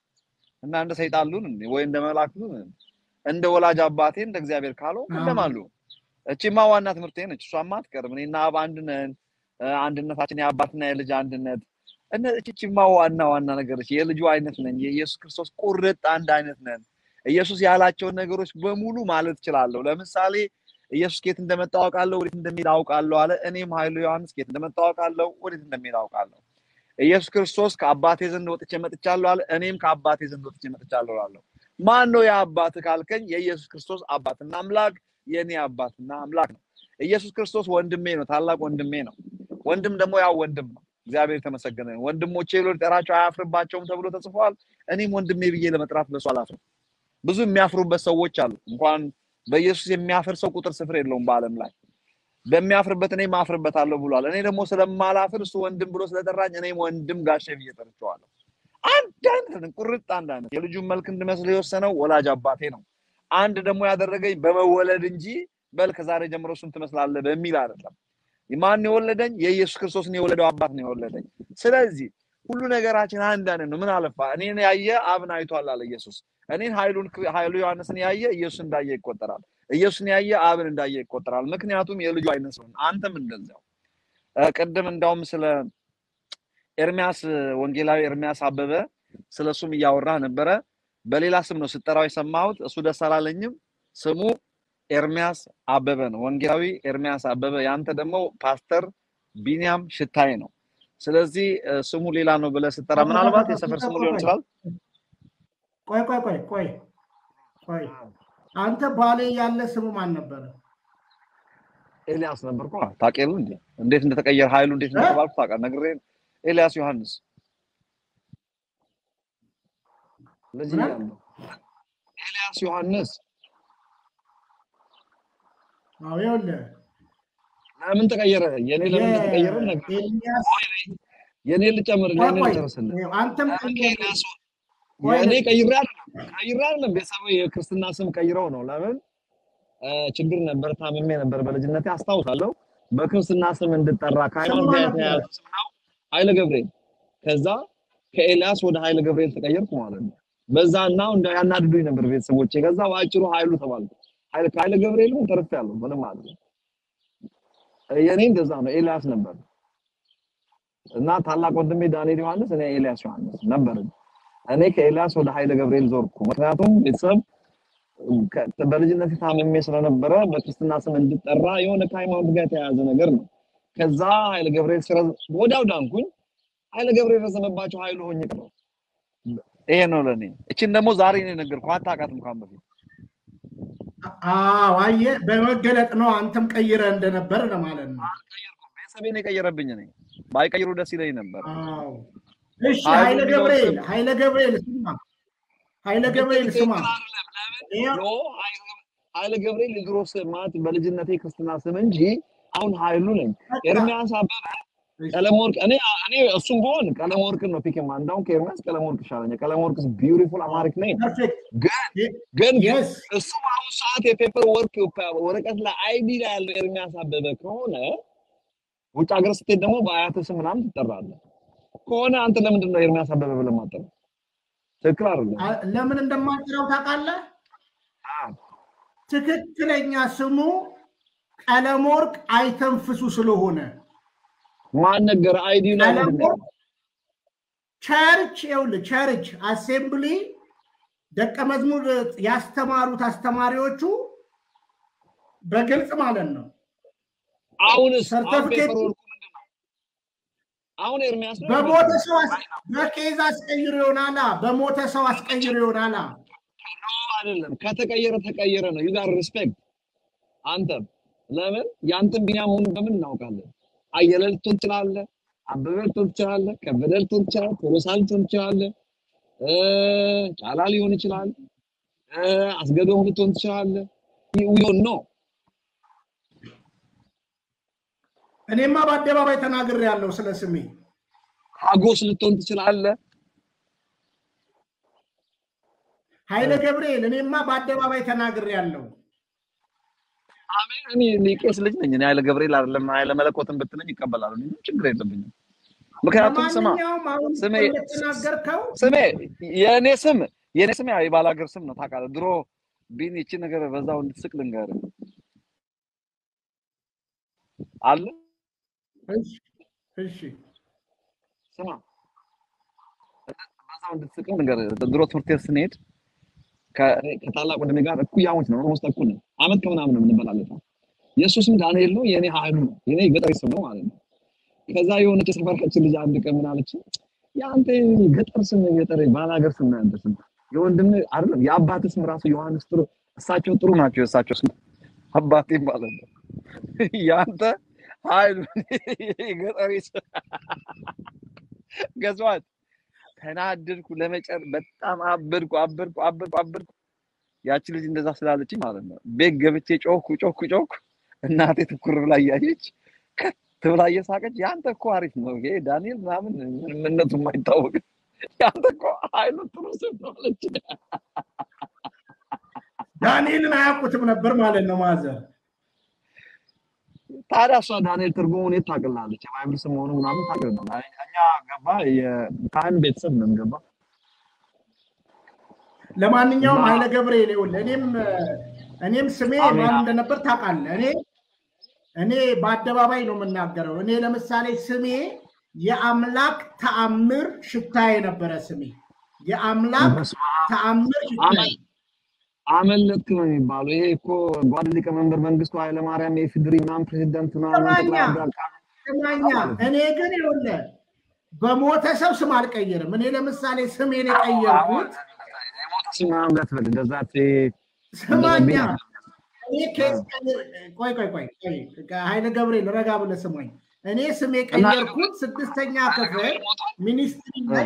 እና እንደ ሰይጣን ልሁን እንዴ? ወይ እንደ መልአክ ልሁን እንዴ? እንደ ወላጅ አባቴ እንደ እግዚአብሔር ካልሆንኩ እንደማን ልሁን እቺማ ዋና ትምህርቴ ነች እሷማ አትቀርም እኔና አብ አንድ ነን እ፣ አንድነታችን የአባትና የልጅ አንድነት እነ እቺማ ዋና ዋና ነገሮች የልጁ አይነት ነን የኢየሱስ ክርስቶስ ቁርጥ አንድ አይነት ነን ኢየሱስ ያላቸውን ነገሮች በሙሉ ማለት እችላለሁ ለምሳሌ ኢየሱስ ከየት እንደመጣ አውቃለሁ ወዴት እንደሚሄድ አውቃለሁ አለ እኔም ኃይሉ ዮሐንስ ከየት እንደመጣ አውቃለሁ ወዴት እንደሚሄድ አውቃለሁ ኢየሱስ ክርስቶስ ከአባቴ ዘንድ ወጥቼ መጥቻለሁ አለ እኔም ከአባቴ ዘንድ ወጥቼ መጥቻለሁ አለው ማን ነው የአባት ካልከኝ የኢየሱስ ክርስቶስ አባትና አምላክ የእኔ አባትና አምላክ ነው ኢየሱስ ክርስቶስ ወንድሜ ነው ታላቅ ወንድሜ ነው ወንድም ደግሞ ያው ወንድም ነው እግዚአብሔር የተመሰገነ ይሁን። ወንድሞቼ ብሎ ሊጠራቸው አያፍርባቸውም ተብሎ ተጽፏል እኔም ወንድሜ ብዬ ለመጥራት በሱ አላፍርም ብዙ የሚያፍሩበት ሰዎች አሉ እንኳን በኢየሱስ የሚያፍር ሰው ቁጥር ስፍር የለውም በአለም ላይ በሚያፍርበት እኔ ማፍርበታለሁ ብሏል እኔ ደግሞ ስለማላፍር እሱ ወንድም ብሎ ስለጠራኝ እኔም ወንድም ጋሼ ብዬ ጠርቼዋለሁ አንድ አይነት ነን ቁርጥ አንድ አይነት የልጁን መልክ እንድመስል የወሰነው ወላጅ አባቴ ነው አንድ ደግሞ ያደረገኝ በመወለድ እንጂ በል ከዛሬ ጀምሮ እሱን ትመስላለህ በሚል አይደለም ማን የወለደኝ የኢየሱስ ክርስቶስን የወለደው አባት ነው የወለደኝ ስለዚህ ሁሉ ነገራችን አንድ አይነት ነው ምን አለፋ እኔን ያየ አብን አይቷል አለ ኢየሱስ እኔን ኃይሉን ኃይሉ ዮሐንስን ያየ ኢየሱስ እንዳየ ይቆጠራል ኢየሱስን ያየ አብን እንዳየ ይቆጠራል ምክንያቱም የልጁ አይነት ስለሆነ አንተም እንደዚያው እ፣ ቅድም እንዳውም ስለ ኤርሚያስ ወንጌላዊ ኤርሚያስ አበበ ስለ እሱም እያወራ ነበረ በሌላ ስም ነው ስጠራው የሰማሁት እሱ ደስ አላለኝም ስሙ ኤርሚያስ አበበ ነው ወንጌላዊ ኤርሚያስ አበበ ያንተ ደግሞ ፓስተር ቢኒያም ሽታዬ ነው ስለዚህ እ፣ ስሙ ሌላ ነው ብለህ ስጠራ ምናልባት የሰፈር ስሙ ሊሆን ይችላል ቆይ ቆይ ቆይ ቆይ ቆይ አንተ ባሌ ያለ ስሙ ማን ነበረ? ኤልያስ ነበርኩ ታውቅ የለ እንዴ እንዴት እንደተቀየረ ኃይሉ እንዴት እንደተባልኩ ታውቃለህ ነግሬ ኤልያስ ዮሐንስ ልጅ ምን? እያለሁ ኤልያስ ዮሐንስ አዎ ይኸውልህ ለምን ተቀየረ የኔ ለምን እንደተቀየረ ነገር ኤልያስ የኔ ልጨምር ቆይ የኔ ቆይ ልጨርስልህ አንተም ለምን ቀየረ። ከኤልያስ ቆይ የእኔ ቀይሬ አይደለም ቀይሬ አይደለም ቤተሰብ የክርስትና ስም ቀይረው ነው ለምን ችግር ነበር፣ ታምሜ ነበር በልጅነቴ አስታውሳለሁ። በክርስትና ስም እንድጠራ ከሃይማኖት ጋር የተያያዘ ስም ነው ኃይለ ገብርኤል። ከዛ ከኤልያስ ወደ ኃይለ ገብርኤል ተቀየርኩ ማለት ነው። በዛ እና እንደ ያናድዱኝ ነበር ቤተሰቦቼ። ከዛ በአጭሩ ኃይሉ ተባልኩ። ኃይለ ከኃይለ ገብርኤል ግን ተርፌያለሁ ምንም ማለት ነው። የኔ እንደዛ ነው። ኤልያስ ነበር እና ታላቅ ወንድሜ ዳንኤል ዮሐንስ፣ እኔ ኤልያስ ዮሐንስ ነበር። እኔ ከኤልያስ ወደ ኃይለ ገብርኤል ዞርኩ። ምክንያቱም ቤተሰብ በልጅነት ታምሜ ስለነበረ በክርስትና ስም እንድጠራ የሆነ ከሃይማኖት ጋር የተያያዘ ነገር ነው። ከዛ ኃይለ ገብርኤል ስረ ወዲያው ዳንኩኝ። ኃይለ ገብርኤል ረዘመባቸው ኃይሉ ሆኜ ነው። ይሄ ነው ለኔ። እቺን ደግሞ ዛሬ ነው የነገርኩህ። አታውቃትም ካሁን በፊት አዎ፣ አየህ፣ በመገለጥ ነው አንተም ቀይረ እንደነበር ለማለት ነው። ቤተሰቤን የቀየረብኝ ነኝ። ባይቀይሩ ደስ ይለኝ ነበር። አዎ። እሺ፣ ኃይለ ገብርኤል ኃይለ ገብርኤል ስማ፣ ኃይለ ገብርኤል ስማ ኃይለ ገብርኤል የድሮ ስም ማለት በልጅነቴ ክርስትና ስም እንጂ አሁን ኃይሉ ነኝ። ኤርሚያስ አበበ ቀለመወርቅ እኔ እኔ እሱም ቢሆን ቀለመወርቅን ነው ፒክ ማ እንዳውም ከኤርሚያስ ቀለመወርቅ ይሻለኛል። ቀለመወርቅ ቢዩቲፉል አማሪክ ነኝ። ግን ግን እሱ በአሁኑ ሰዓት የፔፐር ወርክ ወረቀት ላይ አይዲ ላይ ያለው ኤርሚያስ አበበ ከሆነ ውጭ ሀገር ስትሄድ ደግሞ በአያትህ ስም ምናምን ትጠራለህ ከሆነ አንተ ለምንድን ነው ኤርሚያስ አበበ ብለህ የማትጠራው? ትክክል አይደለም። ለምን እንደማትጠራው ታውቃለህ? ትክክለኛ ስሙ ቀለመወርቅ አይተንፍሱ ስለሆነ ማን ነገር አይዲ ላይ ቸርች ይኸውልህ፣ ቸርች አሴምብሊ ደቀ መዝሙር ያስተማሩት አስተማሪዎቹ በግልጽ ማለት ነው። አሁን ሰርተፊኬት አሁን ኤርሚያስ በሞተ ሰው በኬዝ አስቀይሮ ይሆናላ። በሞተ ሰው አስቀይሮ ይሆናላ። አይደለም ከተቀየረ ተቀየረ ነው። ዩጋር ሪስፔክት አንተም ለምን ያንተን ቢኒያም መሆኑን በምን እናውቃለን? አየለ ልትሆን ትችላለህ፣ አበበ ልትሆን ትችላለህ፣ ከበደ ልትሆን ትችላለህ፣ ቶሎሳ ልትሆን ትችላለህ፣ ጫላ ሊሆን ይችላል፣ አስገዶም ልትሆን ትችላለህ። ዊዮን ነው እኔማ በአደባባይ ተናግሬ ያለው ስለ ስሜ ሀጎስ ልትሆን ትችላለህ። ኃይለ ገብርኤል እኔማ በአደባባይ ተናግሬ ያለው አሜን። እኔ ቄስ ልጅ ነኝ። እኔ ኃይለ ገብርኤል አይደለም ኃይለ መለኮትን ብትለኝ ይቀበላሉ። ምንም ችግር የለብኝም። ምክንያቱም ስማ ስሜ ስሜ የእኔ ስም የእኔ ስም ያው የባላገር ስም ነው ታውቃለህ። ድሮ ቢን ይቺ ነገር በዛው እንድትስቅ ልንገርህ አለ እሺ ስማ በዛው እንድትስቅ ልንገርህ። ድሮ ትምህርት ቤት ስንሄድ ከታላቅ ወንድሜ ጋር እኩያሞች ነው። ኦልሞስት እኩል ነው። አመት ከምናምን ነው የምንበላለጠው። የእሱ ስም ዳንኤል ነው፣ የእኔ ኃይሉ ነው። የኔ ገጠር ስም ነው ማለት ነው። ከዛ የሆነች የሰፈራችን ልጅ አንድ ቀን ምን አለች፣ የአንተ ገጠር ስም ገጠር ባላገር ስም ነው ያንተ ስም የወንድም አይደለም የአባት ስም ራሱ ዮሐንስ ጥሩ፣ እሳቸው ጥሩ ናቸው። የእሳቸው ስም አባቴ ማለት ነው። የአንተ ኃይሉ ገጠሪ ስም ገዝዋት ተናደድኩ። ለመጨር በጣም አበድኩ አበድኩ አበድኩ አበድኩ። ያቺ ልጅ እንደዛ ስላለች ማለት ነው ቤት ገብቼ ጮኩ ጮኩ ጮኩ። እናቴ ትኩር ብላ እያየች ከት ብላ እየሳቀች ያንተ እኮ አሪፍ ነው ይሄ ዳንኤል ምናምን ምንነቱ የማይታወቅ ያንተ እኮ ኃይሉ ጥሩ ስም ነው አለች። ዳንኤልን አያውቁትም ነበር ማለት ነው ማዘር። ታዲያ እሷ ዳንኤል ትርጉሙን የት ታውቅላለች? የባይብል ስም መሆኑ ምናምን ታውቅልናል። እኛ ገባ የካህን ቤተሰብ ነን ገባ። ለማንኛውም ኃይለ ገብርኤል ይኸውልህ እኔም እኔም ስሜ ማን እንደነበር ታውቃለህ። እኔ እኔ በአደባባይ ነው የምናገረው። እኔ ለምሳሌ ስሜ የአምላክ ተአምር ሽታ የነበረ ስሜ የአምላክ ተአምር ሽታ አመለጥክ ነው የሚባለው። ይሄ እኮ ጓድ ሊቀመንበር መንግስቱ ኃይለማርያም የኢፌዴሪ ምናምን ፕሬዚዳንት ስማኛ እኔ ግን ይኸውልህ በሞተ ሰው ስም አልቀይርም። እኔ ለምሳሌ ስሜን የቀየርኩት ስም ምናምን እንዳትበል እንደዛ ስማኛ ቆይ ቆይ ቆይ ኃይለ ገብርኤል ረጋ ብለህ ስማኝ። እኔ ስም የቀየርኩት ስድስተኛ ክፍል ሚኒስትሪ ላይ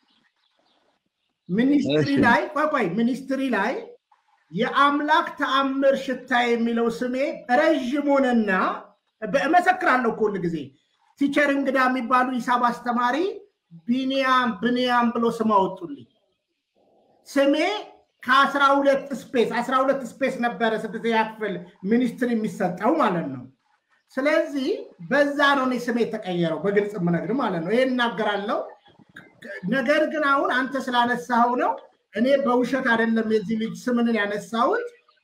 ሚኒስትሪ ላይ ቆይ ቆይ ሚኒስትሪ ላይ የአምላክ ተአምር ሽታ የሚለው ስሜ ረዥም ሆነና እመሰክራለሁ እኮ ሁል ጊዜ ቲቸር እንግዳ የሚባሉ ሂሳብ አስተማሪ ቢኒያም ብንያም ብሎ ስም አወጡልኝ። ስሜ ከአስራ ሁለት ስፔስ አስራ ሁለት ስፔስ ነበረ ስድስተኛ ክፍል ሚኒስትር የሚሰጠው ማለት ነው። ስለዚህ በዛ ነው እኔ ስሜ የተቀየረው በግልጽ የምነግር ማለት ነው። ይሄን እናገራለሁ። ነገር ግን አሁን አንተ ስላነሳኸው ነው እኔ በውሸት አይደለም የዚህ ልጅ ስምንን ያነሳሁት።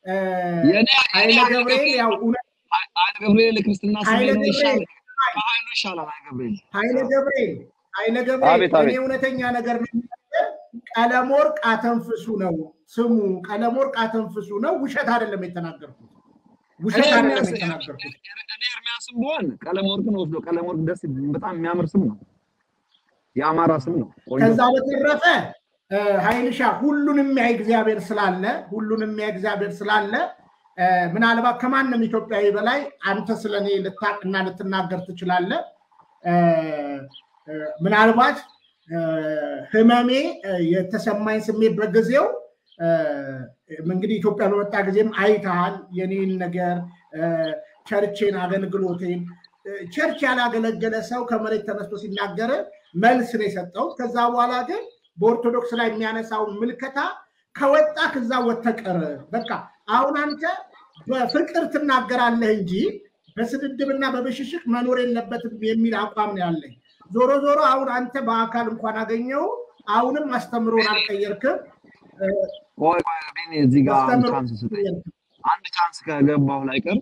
ኃይለ ገብርኤል ያው ኃይለ ገብርኤል ክርስትና ስሜ ኃይለ ነው ይሻላል፣ ገብርኤል ከኃይሉ ይሻላል። ኃይለ ገብርኤል ኃይለ ገብርኤል ኃይለ ገብርኤል አቤት እኔ አቤት እውነተኛ ነገር ነው የምነግርህ። ቀለመወርቅ አተንፍሱ ነው ስሙ። ቀለመወርቅ አተንፍሱ ነው። ውሸት አይደለም የተናገርኩት። እኔ ውሸት አይደለም ኤርሚያስ የተናገርኩት። እኔ ኤርሚያስም ብሆን ቀለም ወርቅን ወስዶ ቀለም ወርቅ ደስ በጣም የሚያምር ስም ነው፣ የአማራ ስም ነው። ቆንጆ ከዛ በተረፈ እ፣ ኃይልሻ ሁሉንም የሚያይ እግዚአብሔር ስላለ ሁሉንም የሚያይ እግዚአብሔር ስላለ እ፣ ምናልባት ከማንም ኢትዮጵያዊ በላይ አንተ ስለ እኔ ልታቅና ልትናገር ትችላለህ። እ፣ እ፣ ምናልባት እ፣ ህመሜ እ፣ የተሰማኝ ስሜት በጊዜው እ፣ እንግዲህ ኢትዮጵያ በመጣ ጊዜም አይተሃል የኔን ነገር እ፣ ቸርቼን አገልግሎቴን እ፣ ቸርች ያላገለገለ ሰው ከመሬት ተነስቶ ሲናገር መልስ ነው የሰጠው። ከዛ በኋላ ግን በኦርቶዶክስ ላይ የሚያነሳውን ምልከታ ከወጣ ከዛ ወተቀር በቃ አሁን አንተ በፍቅር ትናገራለህ እንጂ በስድድብና በብሽሽቅ መኖር የለበትም የሚል አቋም ነው ያለኝ። ዞሮ ዞሮ አሁን አንተ በአካል እንኳን አገኘው አሁንም አስተምሮን አልቀየርክም። እ፣ ቆይ ቆይ ቢኒ እዚህ ጋር አንድ አስተምሮ ቻንስ ስጠኝ። አንድ ቻንስ ከገባሁ ላይ ቀር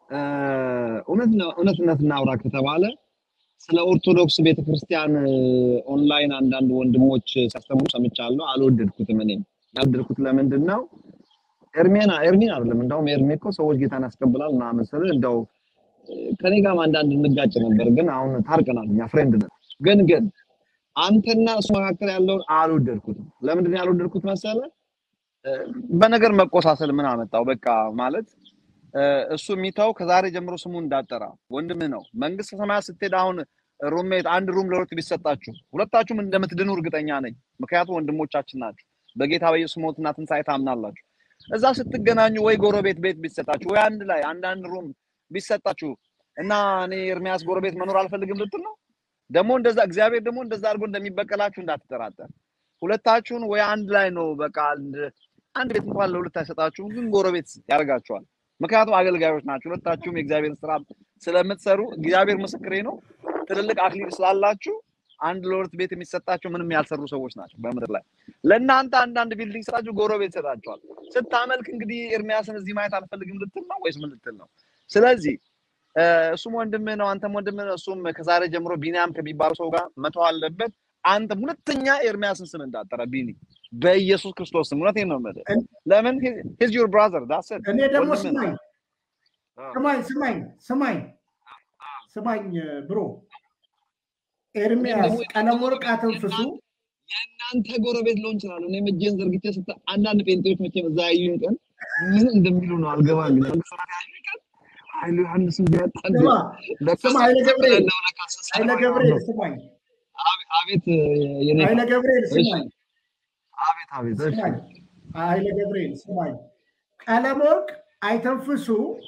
እውነት ነው እውነትነት እናውራ ከተባለ ስለ ኦርቶዶክስ ቤተክርስቲያን እ፣ ኦንላይን አንዳንድ ወንድሞች ሲያስተምሩ ሰምቻለሁ። አልወደድኩትም። እኔም ያልወደድኩት ለምንድን ነው ኤርሜና ኤርሚን አይደለም እንደውም ኤርሜ እኮ ሰዎች ጌታን ያስቀብላል ምናምን ስል እንደው እ፣ ከኔ ጋርም አንዳንድ እንጋጭ ነበር፣ ግን አሁን ታርቀናል። እኛ ፍሬንድ ነን። ግን ግን አንተና እሱ መካከል ያለውን አልወደድኩትም። ለምንድን ነው ያልወደድኩት መሰለ? እ፣ በነገር መቆሳሰል ምን አመጣው? በቃ ማለት እ፣ እሱ የሚተው ከዛሬ ጀምሮ ስሙ እንዳጠራ ወንድምህ ነው። መንግስተ ሰማያት ስትሄድ አሁን ሩሜት አንድ ሩም ለሁለት ቢሰጣችሁ ሁለታችሁም እንደምትድኑ እርግጠኛ ነኝ። ምክንያቱም ወንድሞቻችን ናችሁ። በጌታ በኢየሱስ ሞትና ትንሣኤ ታምናላችሁ። እዛ ስትገናኙ ወይ ጎረቤት ቤት ቢሰጣችሁ ወይ አንድ ላይ አንዳንድ ሩም ቢሰጣችሁ እና እኔ ኤርሚያስ ጎረቤት መኖር አልፈልግም ልትል ነው። ደግሞ እንደዛ እግዚአብሔር ደግሞ እንደዛ አድርጎ እንደሚበቀላችሁ እንዳትጠራጠር። ሁለታችሁን ወይ አንድ ላይ ነው በቃ አንድ አንድ ቤት እንኳን ለሁለት አይሰጣችሁም፣ ግን ጎረቤት ያደርጋችኋል። ምክንያቱም አገልጋዮች ናችሁ። ሁለታችሁም የእግዚአብሔር ስራ ስለምትሰሩ እግዚአብሔር ምስክሬ ነው። ትልልቅ አክሊል ስላላችሁ አንድ ለሁለት ቤት የሚሰጣቸው ምንም ያልሰሩ ሰዎች ናቸው በምድር ላይ። ለእናንተ አንዳንድ ቢልዲንግ ስጣችሁ ጎረቤት ይሰጣችኋል። ስታመልክ እንግዲህ ኤርሚያስን እዚህ ማየት አልፈልግም ልትል ነው ወይስ ምን ልትል ነው? ስለዚህ እ፣ እሱም ወንድምህ ነው፣ አንተም ወንድምህ ነው። እሱም ከዛሬ ጀምሮ ቢኒያም ከሚባለው ሰው ጋር መተው አለበት። አንተም ሁለተኛ ኤርሚያስን ስም እንዳጠረ ቢኒ በኢየሱስ ክርስቶስ ስም እውነቴን ነው የምልህ። ለምን ሂዝ ዩር ብራዘር ዳስ ኢት እኔ ደግሞ ወንድምህ ነው። ስማኝ አዎ። ስማኝ ስማኝ ስማኝ ስማኝ ብሮ እኔም ኤርሚያስ ደግሞ ቀለመወርቅ አተንፍሱ የእናንተ ጎረቤት ልሆን ይችላል። እኔም እጄን ዘርግቼ ስታ አንዳንድ ጴንጤዎች መቼም እዛ ያዩኝ ቀን ምን እንደሚሉ ነው አልገባኝ። መንግስት ሰማያት ያዩኝ ቀን ኃይሉ ዮሐንስን ቢያጣ እንዴ ስማ ለካ ስማ ኃይለ ገብርኤል ያለው ለካ ኃይለ ስሰማ ገብርኤል ነው። ስማኝ አቤ- አቤት የኔ ኃይለ ገብርኤል እሺ ስማኝ አቤት አቤት እሺ ስማኝ ኃይለ ገብርኤል ስማኝ ቀለመወርቅ አይተንፍሱ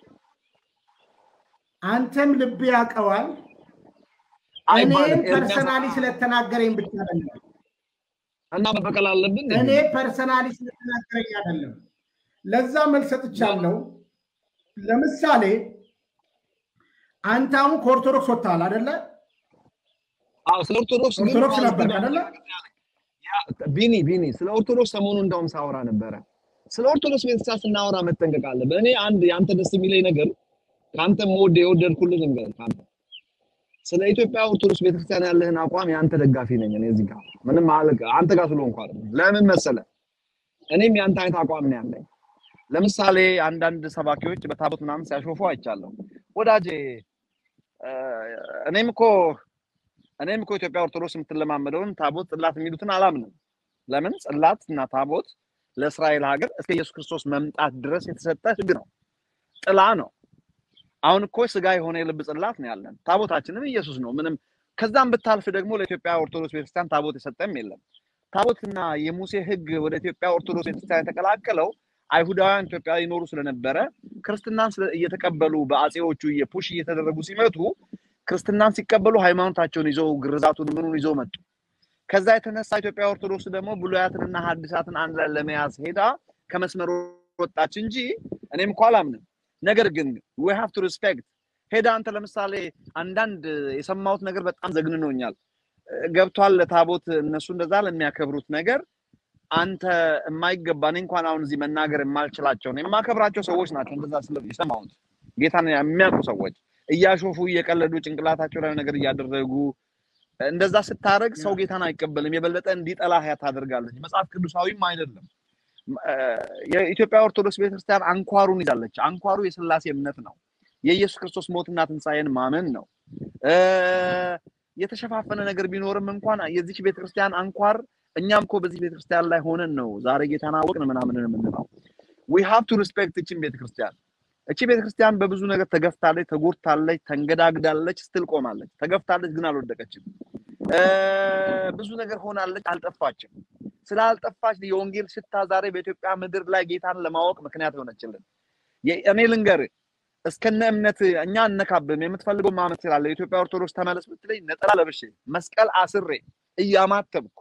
አንተም ልብ ያውቀዋል አይባልም። እኔም ኤርሚያስ ፐርሰናሊ ስለተናገረኝ ብቻ አይደለም እና መበቀል አለብን እኔ እንዴ? ፐርሰናሊ ስለተናገረኝ አይደለም ለዛ መልስ ሰጥቻለሁ ለምሳሌ አንተ አሁን ከኦርቶዶክስ ወጥተሃል አደለ አዎ ስለ ኦርቶዶክስ ግን ኦርቶዶክስ ፓዚቲቭ ነበር አደለ ያ ቢኒ ቢኒ ስለ ኦርቶዶክስ ሰሞኑ እንደውም ሳወራ ነበረ። ስለ ኦርቶዶክስ ቤተክርስቲያን ስናወራ መጠንቀቅ አለብን። እኔ አንድ የአንተ ደስ የሚለኝ ነገር ከአንተ መወድ የወደድኩልን ነገር ከአንተ ስለ ኢትዮጵያ ኦርቶዶክስ ቤተክርስቲያን ያለህን አቋም የአንተ ደጋፊ ነኝ። እኔ እዚህ ጋር ምንም አልክ አንተ ጋር ስለሆንኩ አይደለም። ለምን መሰለ እኔም የአንተ አይነት አቋም ነው ያለኝ። ለምሳሌ አንዳንድ ሰባኪዎች በታቦት ምናምን ሲያሾፉ አይቻለሁ። ወዳጄ እ፣ እኔም እኮ እኔም እኮ ኢትዮጵያ ኦርቶዶክስ የምትለማመደውን ታቦት ጽላት የሚሉትን አላምንም። ለምን ጽላት እና ታቦት ለእስራኤል ሀገር እስከ ኢየሱስ ክርስቶስ መምጣት ድረስ የተሰጠ ሕግ ነው፣ ጥላ ነው። አሁን እኮ ስጋ የሆነ የልብ ጽላት ነው ያለን። ታቦታችንም ኢየሱስ ነው። ምንም ከዛም ብታልፍ ደግሞ ለኢትዮጵያ ኦርቶዶክስ ቤተክርስቲያን ታቦት የሰጠም የለም። ታቦትና የሙሴ ሕግ ወደ ኢትዮጵያ ኦርቶዶክስ ቤተክርስቲያን የተቀላቀለው አይሁዳውያን ኢትዮጵያ ይኖሩ ስለነበረ ክርስትናን ስለ- እየተቀበሉ በአጼዎቹ የፑሽ እየተደረጉ ሲመጡ ክርስትናን ሲቀበሉ ሃይማኖታቸውን ይዘው ግርዛቱን ምኑን ይዘው መጡ። ከዛ የተነሳ ኢትዮጵያ ኦርቶዶክስ ደግሞ ብሉያትንና ሐዲሳትን አንድ ላይ ለመያዝ ሄዳ ከመስመር ወጣች እንጂ እኔም እኮ አላምንም። ነገር ግን we have to respect ሄዳ አንተ ለምሳሌ አንዳንድ የሰማሁት ነገር በጣም ዘግንኖኛል። ገብቷል ለታቦት እነሱ እንደዛ ለሚያከብሩት ነገር አንተ የማይገባ እኔ እንኳን አሁን እዚህ መናገር የማልችላቸውን የማከብራቸው ሰዎች ናቸው እንደዛ ስለ የሰማሁት ጌታን የሚያውቁ ሰዎች እያሾፉ እየቀለዱ ጭንቅላታቸው ላይ ነገር እያደረጉ እንደዛ ስታደርግ ሰው ጌታን አይቀበልም። የበለጠ እንዲጠላህ ታደርጋለች። መጽሐፍ ቅዱሳዊም አይደለም። የኢትዮጵያ ኦርቶዶክስ ቤተክርስቲያን አንኳሩን ይዛለች። አንኳሩ የስላሴ እምነት ነው። የኢየሱስ ክርስቶስ ሞትና ትንሣኤን ማመን ነው። የተሸፋፈነ ነገር ቢኖርም እንኳን የዚች ቤተክርስቲያን አንኳር እኛም እኮ በዚህ ቤተክርስቲያን ላይ ሆነን ነው ዛሬ ጌታን አወቅን ምናምን የምንለው። ዊ ሃቭ ቱ ሪስፔክት እችን ቤተክርስቲያን። እቺ ቤተክርስቲያን በብዙ ነገር ተገፍታለች፣ ተጎድታለች፣ ተንገዳግዳለች፣ ስትል ቆማለች። ተገፍታለች ግን አልወደቀችም። ብዙ ነገር ሆናለች፣ አልጠፋችም። ስላልጠፋች የወንጌል ሽታ ዛሬ በኢትዮጵያ ምድር ላይ ጌታን ለማወቅ ምክንያት ሆነችልን። እኔ ልንገር እስከነ እምነት እኛ እነካብም የምትፈልገው ማመት ስላለ የኢትዮጵያ ኦርቶዶክስ ተመለስ ብትለኝ ነጠላ ለብሼ መስቀል አስሬ እያማተብኩ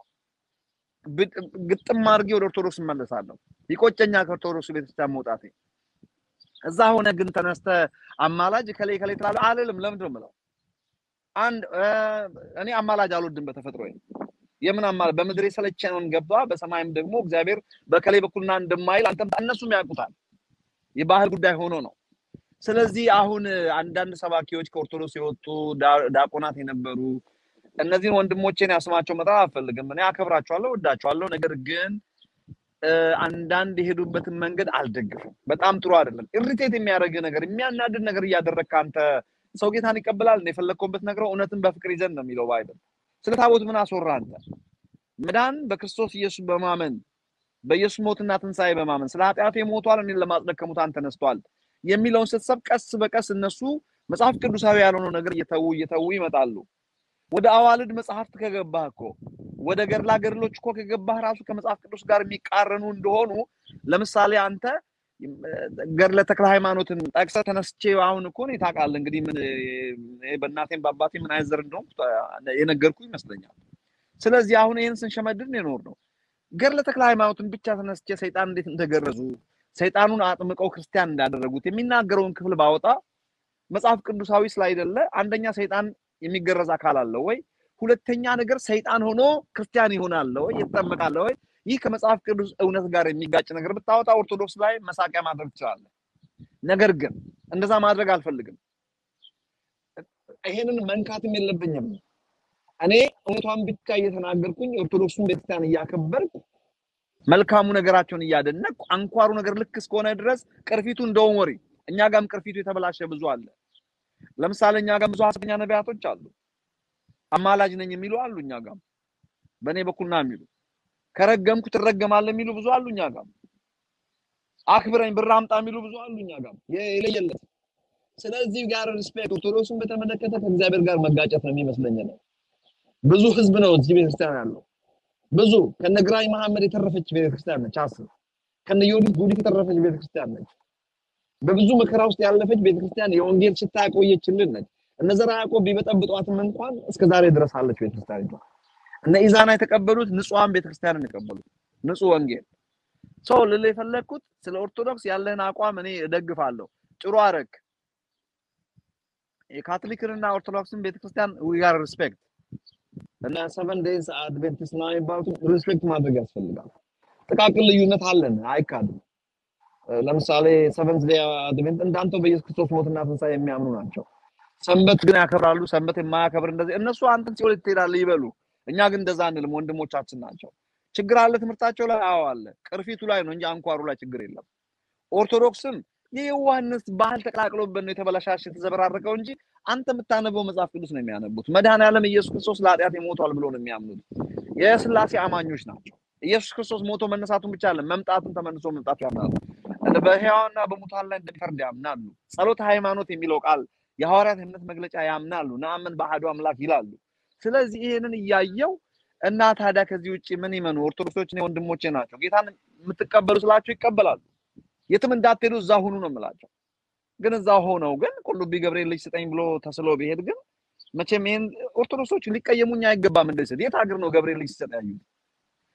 ግጥም አድርጌ ወደ ኦርቶዶክስ እመለሳለሁ። ይቆጨኛ ከኦርቶዶክስ ቤተክርስቲያን መውጣቴ። እዛ ሆነ ግን ተነስተ አማላጅ ከሌ ከሌ ትላለህ አልልም። ለምንድን ነው የምለው? አንድ እኔ አማላጅ አልወድም በተፈጥሮ የምን አማላጅ በምድር የሰለቸነውን ገባ በሰማይም ደግሞ እግዚአብሔር በከሌ በኩልና እንደማይል አንተም እነሱም ያውቁታል። የባህል ጉዳይ ሆኖ ነው። ስለዚህ አሁን አንዳንድ ሰባኪዎች ከኦርቶዶክስ የወጡ ዲያቆናት የነበሩ እነዚህን ወንድሞቼን ያስማቸው መጥራት አልፈልግም። እኔ አከብራቸዋለሁ፣ ወዳቸዋለሁ። ነገር ግን አንዳንድ የሄዱበትን መንገድ አልደግፍም። በጣም ጥሩ አይደለም። ኢሪቴት የሚያደርግ ነገር፣ የሚያናድድ ነገር እያደረግክ አንተ ሰው ጌታን ይቀበላል። የፈለግከውን ብትነግረው እውነትን በፍቅር ይዘን ነው የሚለው ባይብል። ስለ ታቦት ምን አስወራ አንተ? መዳን በክርስቶስ ኢየሱስ በማመን በኢየሱስ ሞትና ትንሣኤ በማመን ስለ ኃጢአቴ ሞቷል፣ እኔን ለማጽደቅ ከሙታን ተነስቷል የሚለውን ስትሰብ ቀስ በቀስ እነሱ መጽሐፍ ቅዱሳዊ ያልሆነው ነገር እየተዉ እየተዉ ይመጣሉ። ወደ አዋልድ መጽሐፍት ከገባህ እኮ ወደ ገድላ ገድሎች እኮ ከገባህ ራሱ ከመጽሐፍ ቅዱስ ጋር የሚቃረኑ እንደሆኑ ለምሳሌ አንተ ገድለ ተክለ ሃይማኖትን ጠቅሰህ ተነስቼ አሁን እኮ እኔ ታውቃለህ እንግዲህ ምን በእናቴም በአባቴ ምን አይነት ዘር እንደሆንኩ የነገርኩ ይመስለኛል። ስለዚህ አሁን ይህን ስንሸመድድ የኖር ነው። ገድለ ተክለ ሃይማኖትን ብቻ ተነስቼ ሰይጣን እንዴት እንደገረዙ ሰይጣኑን አጥምቀው ክርስቲያን እንዳደረጉት የሚናገረውን ክፍል ባወጣ መጽሐፍ ቅዱሳዊ ስላይደለ አንደኛ ሰይጣን የሚገረዝ አካል አለ ወይ? ሁለተኛ ነገር ሰይጣን ሆኖ ክርስቲያን ይሆናል ወይ? ይጠመቃል ወይ? ይህ ከመጽሐፍ ቅዱስ እውነት ጋር የሚጋጭ ነገር ብታወጣ ኦርቶዶክስ ላይ መሳቂያ ማድረግ ትችላለህ። ነገር ግን እንደዛ ማድረግ አልፈልግም። ይሄንን መንካትም የለብኝም። እኔ እውነቷን ብቻ እየተናገርኩኝ ኦርቶዶክሱን ቤተክርስቲያን እያከበርኩ መልካሙ ነገራቸውን እያደነቅኩ አንኳሩ ነገር ልክ እስከሆነ ድረስ ቅርፊቱ እንደውም ወሬ እኛ ጋም ቅርፊቱ የተበላሸ ብዙ አለ። ለምሳሌ እኛ ጋም ብዙ ሐሰተኛ ነቢያቶች አሉ። አማላጅ ነኝ የሚሉ አሉ። እኛ ጋም በእኔ በኩል ና የሚሉ ከረገምኩ ትረገማለህ የሚሉ ብዙ አሉ። እኛ ጋም አክብረኝ ብር አምጣ የሚሉ ብዙ አሉ። እኛ ጋም የለየለት። ስለዚህ ጋር ሪስፔክት ኦርቶዶክስን በተመለከተ ከእግዚአብሔር ጋር መጋጨት ነው የሚመስለኝ ነው። ብዙ ህዝብ ነው እዚህ ቤተክርስቲያን ያለው ብዙ ከነ ግራኝ መሐመድ የተረፈች ቤተክርስቲያን ነች። አስብ ከነ ዮዲት ጉዲት የተረፈች ቤተክርስቲያን ነች። በብዙ መከራ ውስጥ ያለፈች ቤተክርስቲያን የወንጌል ሽታ ያቆየችልን ነች። እነ ዘርዓ ያዕቆብ ቢበጠብጧትም እንኳን እስከ ዛሬ ድረስ አለች ቤተክርስቲያን። እነ ኢዛና የተቀበሉት ንጹሐን ቤተክርስቲያንን የቀበሉት ንጹህ ወንጌል። ሰው ልል የፈለግኩት ስለ ኦርቶዶክስ ያለህን አቋም እኔ እደግፋለሁ። ጥሩ አረግ። የካቶሊክንና ኦርቶዶክስን ቤተክርስቲያን ዊ ጋር ሪስፔክት እና ሰቨን ዴይዝ አድቬንቲስት ነው የሚባሉት ሪስፔክት ማድረግ ያስፈልጋል። ጥቃቅን ልዩነት አለን፣ አይካድም። ለምሳሌ ሰቨንዝ ዴይ አድቬንት እንዳንተው በኢየሱስ ክርስቶስ ሞትና ትንሣኤ የሚያምኑ ናቸው። ሰንበት ግን ያከብራሉ። ሰንበት የማያከብር እንደዚህ እነሱ አንተን ሲኦል ትሄዳለህ ይበሉ። እኛ ግን እንደዛ አንልም። ወንድሞቻችን ናቸው። ችግር አለ ትምህርታቸው ላይ አዎ አለ። ቅርፊቱ ላይ ነው እንጂ አንኳሩ ላይ ችግር የለም። ኦርቶዶክስም የዋህነት ባህል ተቀላቅሎበት ነው የተበላሻሽ የተዘበራረቀው እንጂ አንተ የምታነበው መጽሐፍ ቅዱስ ነው የሚያነቡት። መድኃኔዓለም ኢየሱስ ክርስቶስ ለኃጢአት ሞቷል ብሎ ነው የሚያምኑት። የስላሴ አማኞች ናቸው። ኢየሱስ ክርስቶስ ሞቶ መነሳቱን ብቻ አለ መምጣቱን ተመልሶ መምጣቱ ያምናሉ። በሕያዋንና በሙታን ላይ እንደሚፈርድ ያምናሉ። ጸሎተ ሃይማኖት የሚለው ቃል የሐዋርያት እምነት መግለጫ ያምናሉ። ነአምን በአሐዱ አምላክ ይላሉ። ስለዚህ ይሄንን እያየው እና ታዲያ ከዚህ ውጭ ምን ይመኑ? ኦርቶዶክሶች ወንድሞቼ ናቸው። ጌታን የምትቀበሉ ስላቸው ይቀበላሉ። የትም እንዳትሄዱ እዛ ሁኑ ነው የምላቸው። ግን እዛ ሆነው ግን ቁልቢ ገብርኤል ልጅ ስጠኝ ብሎ ተስሎ ቢሄድ ግን መቼም ይሄን ኦርቶዶክሶች ሊቀየሙኝ አይገባም። እንደዚህ የት ሀገር ነው ገብርኤል ልጅ ሲሰጥ ያዩት?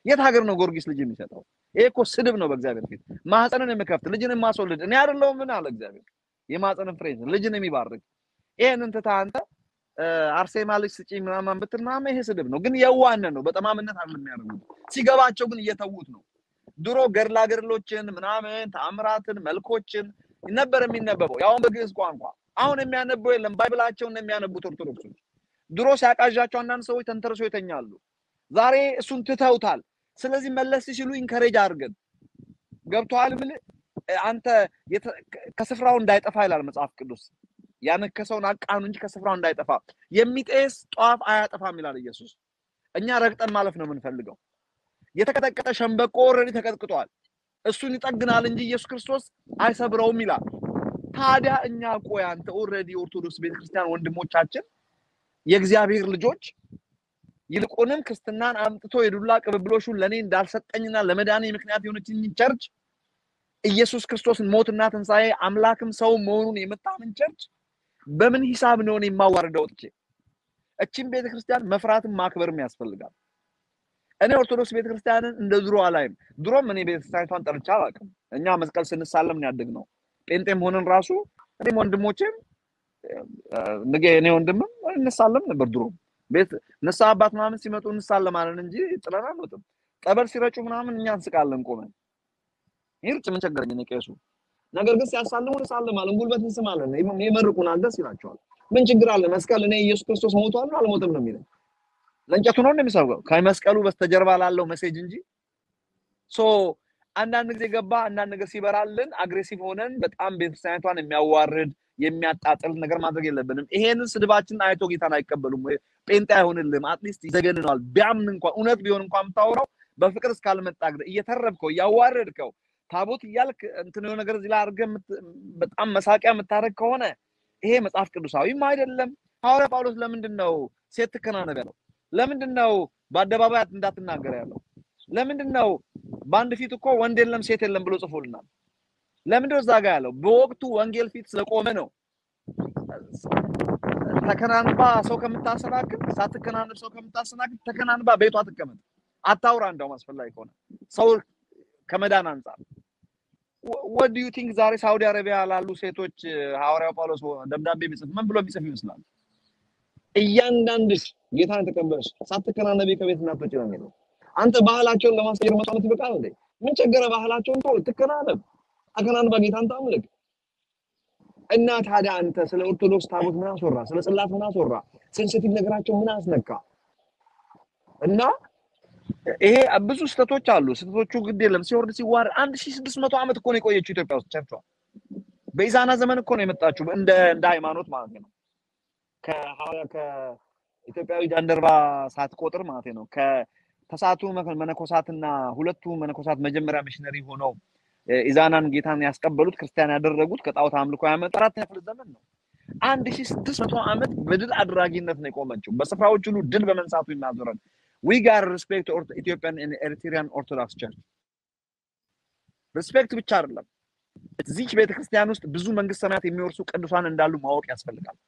የት ሀገር ነው ጊዮርጊስ ልጅ የሚሰጠው? ይሄ እኮ ስድብ ነው በእግዚአብሔር ፊት። ማህፀንን የምከፍት ልጅን የማስወልድ እኔ አይደለሁም ምን አለ እግዚአብሔር። የማህፀንን ፍሬ ልጅን የሚባርክ ይሄንን ትተህ አንተ አርሴማ ልጅ ስጪኝ ምናምን ብትል ምናምን ይሄ ስድብ ነው። ግን የዋህነት ነው፣ በጠማምነት አይደለም የሚያደርጉት። ሲገባቸው ግን እየተዉት ነው። ድሮ ገድላ ገድሎችን ምናምን ተአምራትን መልኮችን ነበር የሚነበበው ያውን በግዕዝ ቋንቋ። አሁን የሚያነበው የለም። ባይብላቸውን የሚያነቡት ኦርቶዶክሶች። ድሮ ሲያቃዣቸው አንዳንድ ሰዎች ተንተርሶ ይተኛሉ። ዛሬ እሱን ትተውታል። ስለዚህ መለስ ሲሉ ኢንከሬጅ አድርገን ገብቶሃል ብል አንተ ከስፍራው እንዳይጠፋ ይላል መጽሐፍ ቅዱስ። ያነከሰውን አቃኑ እንጂ ከስፍራው እንዳይጠፋ የሚጤስ ጧፍ አያጠፋም ይላል ኢየሱስ። እኛ ረግጠን ማለፍ ነው የምንፈልገው። የተቀጠቀጠ ሸንበቆ ኦልሬዲ ተቀጥቅጧል። እሱን ይጠግናል እንጂ ኢየሱስ ክርስቶስ አይሰብረውም ይላል። ታዲያ እኛ ቆይ አንተ ኦልሬዲ ኦርቶዶክስ ቤተክርስቲያን ወንድሞቻችን የእግዚአብሔር ልጆች ይልቁንም ክርስትናን አምጥቶ የዱላ ቅብብሎሹን ለእኔ እንዳልሰጠኝና ለመዳኔ ምክንያት የሆነችኝ ቸርች ኢየሱስ ክርስቶስን ሞትና ትንሣኤ አምላክም ሰው መሆኑን የምታምን ቸርች በምን ሂሳብ ነው እኔ የማዋርደው? ወጥቼ እቺን ቤተክርስቲያን መፍራትም ማክበርም ያስፈልጋል። እኔ ኦርቶዶክስ ቤተክርስቲያንን እንደ ድሮ አላይም። ድሮም እኔ ቤተክርስቲያኒቷን ጠርቻ አላውቅም። እኛ መስቀል ስንሳለም ያደግ ነው። ጴንጤም ሆነን ራሱ እኔም ወንድሞቼም ንገ እኔ ወንድምም እንሳለም ነበር። ድሮም ቤት ንስሐ አባት ምናምን ሲመጡ እንሳለማለን እንጂ ጥለን አንወጥም። ጠበል ሲረጩ ምናምን እኛ እንስቃለን ቆመን። ይርጭ ምን ቸገረኝ እኔ ቄሱ። ነገር ግን ሲያሳልሙ እንሳለማለን፣ ጉልበት እንስማለን፣ ይመርቁናል፣ ደስ ይላቸዋል። ምን ችግር አለ? መስቀል እኔ ኢየሱስ ክርስቶስ ሞቷል አልሞትም ነው የሚለው ለእንጨቱ ነው እንደሚሰብከው ከመስቀሉ በስተጀርባ ላለው መሴጅ እንጂ ሶ አንዳንድ ጊዜ ገባ አንዳንድ ነገር ሲበራልን አግሬሲቭ ሆነን በጣም ቤተክርስቲያኒቷን የሚያዋርድ የሚያጣጥል ነገር ማድረግ የለብንም። ይሄንን ስድባችንን አይቶ ጌታን አይቀበሉም ወይ ጴንጤ አይሆንልም። አትሊስት ይዘገንነዋል። ቢያምን እንኳን እውነት ቢሆን እንኳን የምታወራው በፍቅር እስካልመጣ ድረስ እየተረብከው እያዋረድከው ታቦት እያልክ እንትን የሆነ ነገር እዚህ ላይ አድርገህ በጣም መሳቂያ የምታደርግ ከሆነ ይሄ መጽሐፍ ቅዱሳዊም አይደለም። ሐዋርያ ጳውሎስ ለምንድን ነው ሴት ትከናነብ ያለው? ለምንድን ነው በአደባባይ እንዳትናገር ያለው? ለምንድን ነው በአንድ ፊት እኮ ወንድ የለም ሴት የለም ብሎ ጽፎልናል። ለምንድን ነው እዛ ጋ ያለው? በወቅቱ ወንጌል ፊት ስለቆመ ነው። ተከናንባ ሰው ከምታሰናክል፣ ሳትከናንብ ሰው ከምታሰናክል ተከናንባ ቤቷ ትቀመጥ፣ አታውራ። እንደውም አስፈላጊ ከሆነ ሰው ከመዳን አንጻር ወድ ዩ ቲንክ ዛሬ ሳውዲ አረቢያ ላሉ ሴቶች ሐዋርያው ጳውሎስ ደብዳቤ ቢጽፍ ምን ብሎ ቢጽፍ ይመስላል? እያንዳንድሽ ጌታን ተቀበልሽ ሳትከናነቢ ከቤት እንዳትወጪ ነው የሚለው። አንተ ባህላቸውን ለማስቀየር መቶ ዓመት ይበቃል እንዴ? ምን ቸገረ? ባህላቸውን ተው፣ ትከናነብ፣ ተከናንባ ጌታን ታምልክ። እና ታዲያ አንተ ስለ ኦርቶዶክስ ታቦት ምን አስወራ? ስለ ጽላት ምን አስወራ? ሴንሲቲቭ ነገራቸው ምን አስነካ? እና ይሄ ብዙ ስህተቶች አሉ። ስህተቶቹ ግድ የለም ሲወርድ ሲዋረድ አንድ ሺህ ስድስት መቶ ዓመት እኮ ነው የቆየችው ኢትዮጵያ ውስጥ ቸርቿ። በኢዛና ዘመን እኮ ነው የመጣችው እንደ እንደ ሃይማኖት ማለት ነው። ከሐዋርያ ከኢትዮጵያዊ ጃንደረባ ሳትቆጥር ማለት ነው። ከተሳቱ መነኮሳትና ሁለቱ መነኮሳት መጀመሪያ ሚሽነሪ ሆነው ኢዛናን ጌታን ያስቀበሉት ክርስቲያን ያደረጉት ከጣዖት አምልኮ ያመጣ አራተኛ ክፍለ ዘመን ነው። አንድ ሺህ ስድስት መቶ ዓመት በድል አድራጊነት ነው የቆመችው። በስፍራዎች ሁሉ ድል በመንሳቱ ይናዞራል። ዊ ጋር ሪስፔክት ኢትዮጵያን ኤሪትሪያን ኦርቶዶክስ ቸርች ሪስፔክት ብቻ አይደለም። እዚች ቤተክርስቲያን ውስጥ ብዙ መንግስት ሰማያት የሚወርሱ ቅዱሳን እንዳሉ ማወቅ ያስፈልጋል።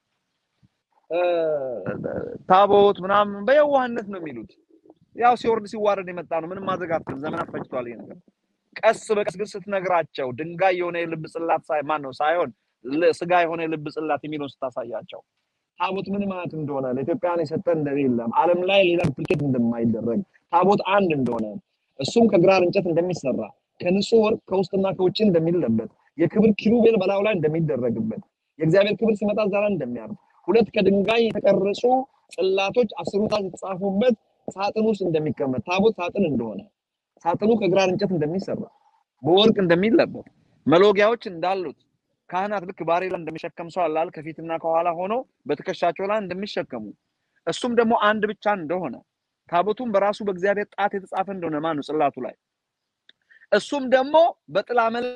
ታቦት ምናምን በየዋህነት ነው የሚሉት። ያው ሲወርድ ሲዋረድ የመጣ ነው። ምንም ማድረግ አትችልም። ዘመናት ፈጅቷል ይሄ ነገር። ቀስ በቀስ ግን ስትነግራቸው ድንጋይ የሆነ የልብ ጽላት ሳይ ማን ነው ሳይሆን ስጋ የሆነ የልብ ጽላት የሚለውን ስታሳያቸው ታቦት ምን ማለት እንደሆነ ለኢትዮጵያን የሰጠ እንደሌለም ዓለም ላይ ሌላ ዱፕሊኬት እንደማይደረግ ታቦት አንድ እንደሆነ እሱም ከግራር እንጨት እንደሚሰራ ከንጹህ ወርቅ ከውስጥና ከውጭ እንደሚለበት የክብር ኪሩቤል በላዩ ላይ እንደሚደረግበት የእግዚአብሔር ክብር ሲመጣ እዛ ላይ እንደሚያርፍ ሁለት ከድንጋይ የተቀረጹ ጽላቶች አስሩ ጣት የተጻፉበት ሳጥን ውስጥ እንደሚቀመጥ ታቦት ሳጥን እንደሆነ ሳጥኑ ከግራር እንጨት እንደሚሰራ በወርቅ እንደሚለበት መሎጊያዎች እንዳሉት ካህናት ልክ ባሬላ እንደሚሸከም ሰው አላል ከፊትና ከኋላ ሆኖ በትከሻቸው ላይ እንደሚሸከሙ እሱም ደግሞ አንድ ብቻ እንደሆነ ታቦቱም በራሱ በእግዚአብሔር ጣት የተጻፈ እንደሆነ ማነው ጽላቱ ላይ እሱም ደግሞ በጥላ መልክ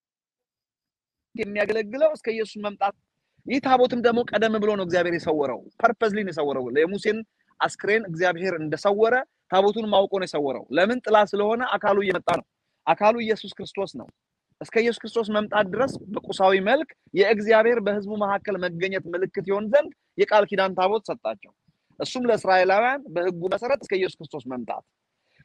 የሚያገለግለው እስከ ኢየሱስ መምጣት ይህ ታቦትም ደግሞ ቀደም ብሎ ነው እግዚአብሔር የሰወረው ፐርፐዝሊ ነው የሰወረው የሙሴን አስክሬን እግዚአብሔር እንደሰወረ ታቦቱን ማውቆ ነው የሰወረው ለምን ጥላ ስለሆነ አካሉ እየመጣ ነው አካሉ ኢየሱስ ክርስቶስ ነው እስከ ኢየሱስ ክርስቶስ መምጣት ድረስ በቁሳዊ መልክ የእግዚአብሔር በህዝቡ መካከል መገኘት ምልክት ይሆን ዘንድ የቃል ኪዳን ታቦት ሰጣቸው። እሱም ለእስራኤላውያን በህጉ መሰረት እስከ ኢየሱስ ክርስቶስ መምጣት።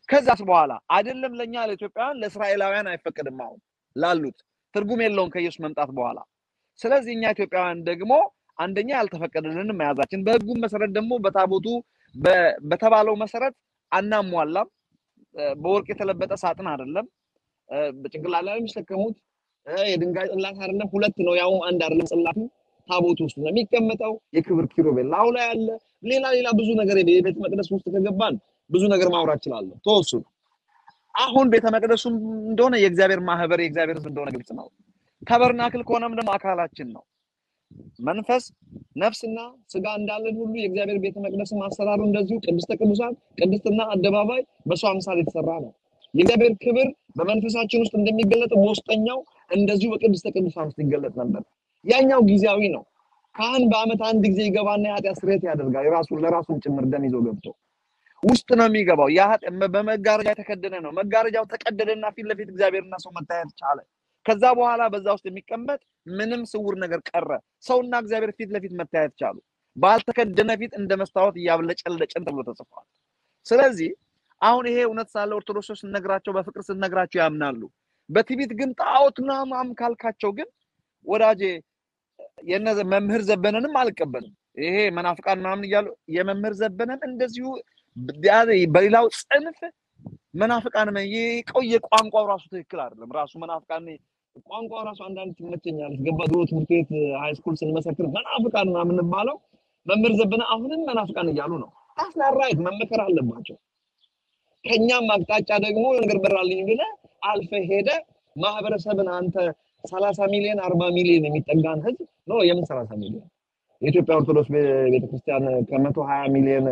ከዛስ በኋላ አይደለም ለእኛ ለኢትዮጵያውያን ለእስራኤላውያን አይፈቀድም። አሁን ላሉት ትርጉም የለውም ከኢየሱስ መምጣት በኋላ። ስለዚህ እኛ ኢትዮጵያውያን ደግሞ አንደኛ ያልተፈቀደልንም መያዛችን፣ በህጉም መሰረት ደግሞ በታቦቱ በተባለው መሰረት አናሟላም። በወርቅ የተለበጠ ሳጥን አይደለም። በጭንቅላት ላይ የሚሸከሙት የድንጋይ ጽላት አይደለም። ሁለት ነው፣ ያውም አንድ አይደለም። ጽላቱ ታቦቱ ውስጥ ነው የሚቀመጠው። የክብር ኪሩቤል ላዩ ላይ አለ። ሌላ ሌላ ብዙ ነገር የቤተ መቅደስ ውስጥ ከገባን ብዙ ነገር ማውራት እችላለሁ። ተወሱ አሁን ቤተ መቅደሱ እንደሆነ የእግዚአብሔር ማህበር የእግዚአብሔር ህዝብ እንደሆነ ግልጽ ነው። ተበርናክል ከሆነም ደግሞ አካላችን ነው። መንፈስ ነፍስና ስጋ እንዳለን ሁሉ የእግዚአብሔር ቤተ መቅደስም አሰራሩ እንደዚሁ ቅድስተ ቅዱሳን ቅድስትና አደባባይ በሰው አምሳል የተሰራ ነው። የእግዚአብሔር ክብር በመንፈሳችን ውስጥ እንደሚገለጥ በውስጠኛው እንደዚሁ በቅድስተ ቅዱሳን ውስጥ ይገለጥ ነበር። ያኛው ጊዜያዊ ነው። ካህን በአመት አንድ ጊዜ ይገባና የኃጢአት ስርየት ያደርጋል። የራሱን ለራሱን ጭምር ደም ይዞ ገብቶ ውስጥ ነው የሚገባው። በመጋረጃ የተከደነ ነው። መጋረጃው ተቀደደና ፊት ለፊት እግዚአብሔርና ሰው መታየት ቻለ። ከዛ በኋላ በዛ ውስጥ የሚቀመጥ ምንም ስውር ነገር ቀረ። ሰውና እግዚአብሔር ፊት ለፊት መታየት ቻሉ። ባልተከደነ ፊት እንደ መስታወት እያብለጨለጨን ተብሎ ተጽፏል። ስለዚህ አሁን ይሄ እውነት ሳለ ኦርቶዶክሶች ስነግራቸው በፍቅር ስነግራቸው ያምናሉ። በትዕቢት ግን ጣዖት ምናምን ካልካቸው ግን ወዳጄ የነ መምህር ዘበነንም አልቀበልም። ይሄ መናፍቃን ምናምን እያሉ የመምህር ዘበነን እንደዚሁ በሌላው ጽንፍ መናፍቃን የቆየ ቋንቋው ራሱ ትክክል አይደለም። ራሱ መናፍቃን ቋንቋው ራሱ አንዳንድ ትመቸኛለች። ገባ ድሮ ትምህርት ቤት ሃይስኩል ስንመሰክር መናፍቃን ምናምን የምንባለው መምህር ዘበነ አሁንም መናፍቃን እያሉ ነው። አስናራይት መመከር አለባቸው። ከኛም አቅጣጫ ደግሞ ነገር በራልኝ ብለህ አልፈህ ሄደ ማህበረሰብን አንተ ሰላሳ ሚሊዮን አርባ ሚሊዮን የሚጠጋን ህዝብ ነው። የምን ሰላሳ ሚሊዮን የኢትዮጵያ ኦርቶዶክስ ቤተክርስቲያን ከመቶ ሀያ ሚሊዮን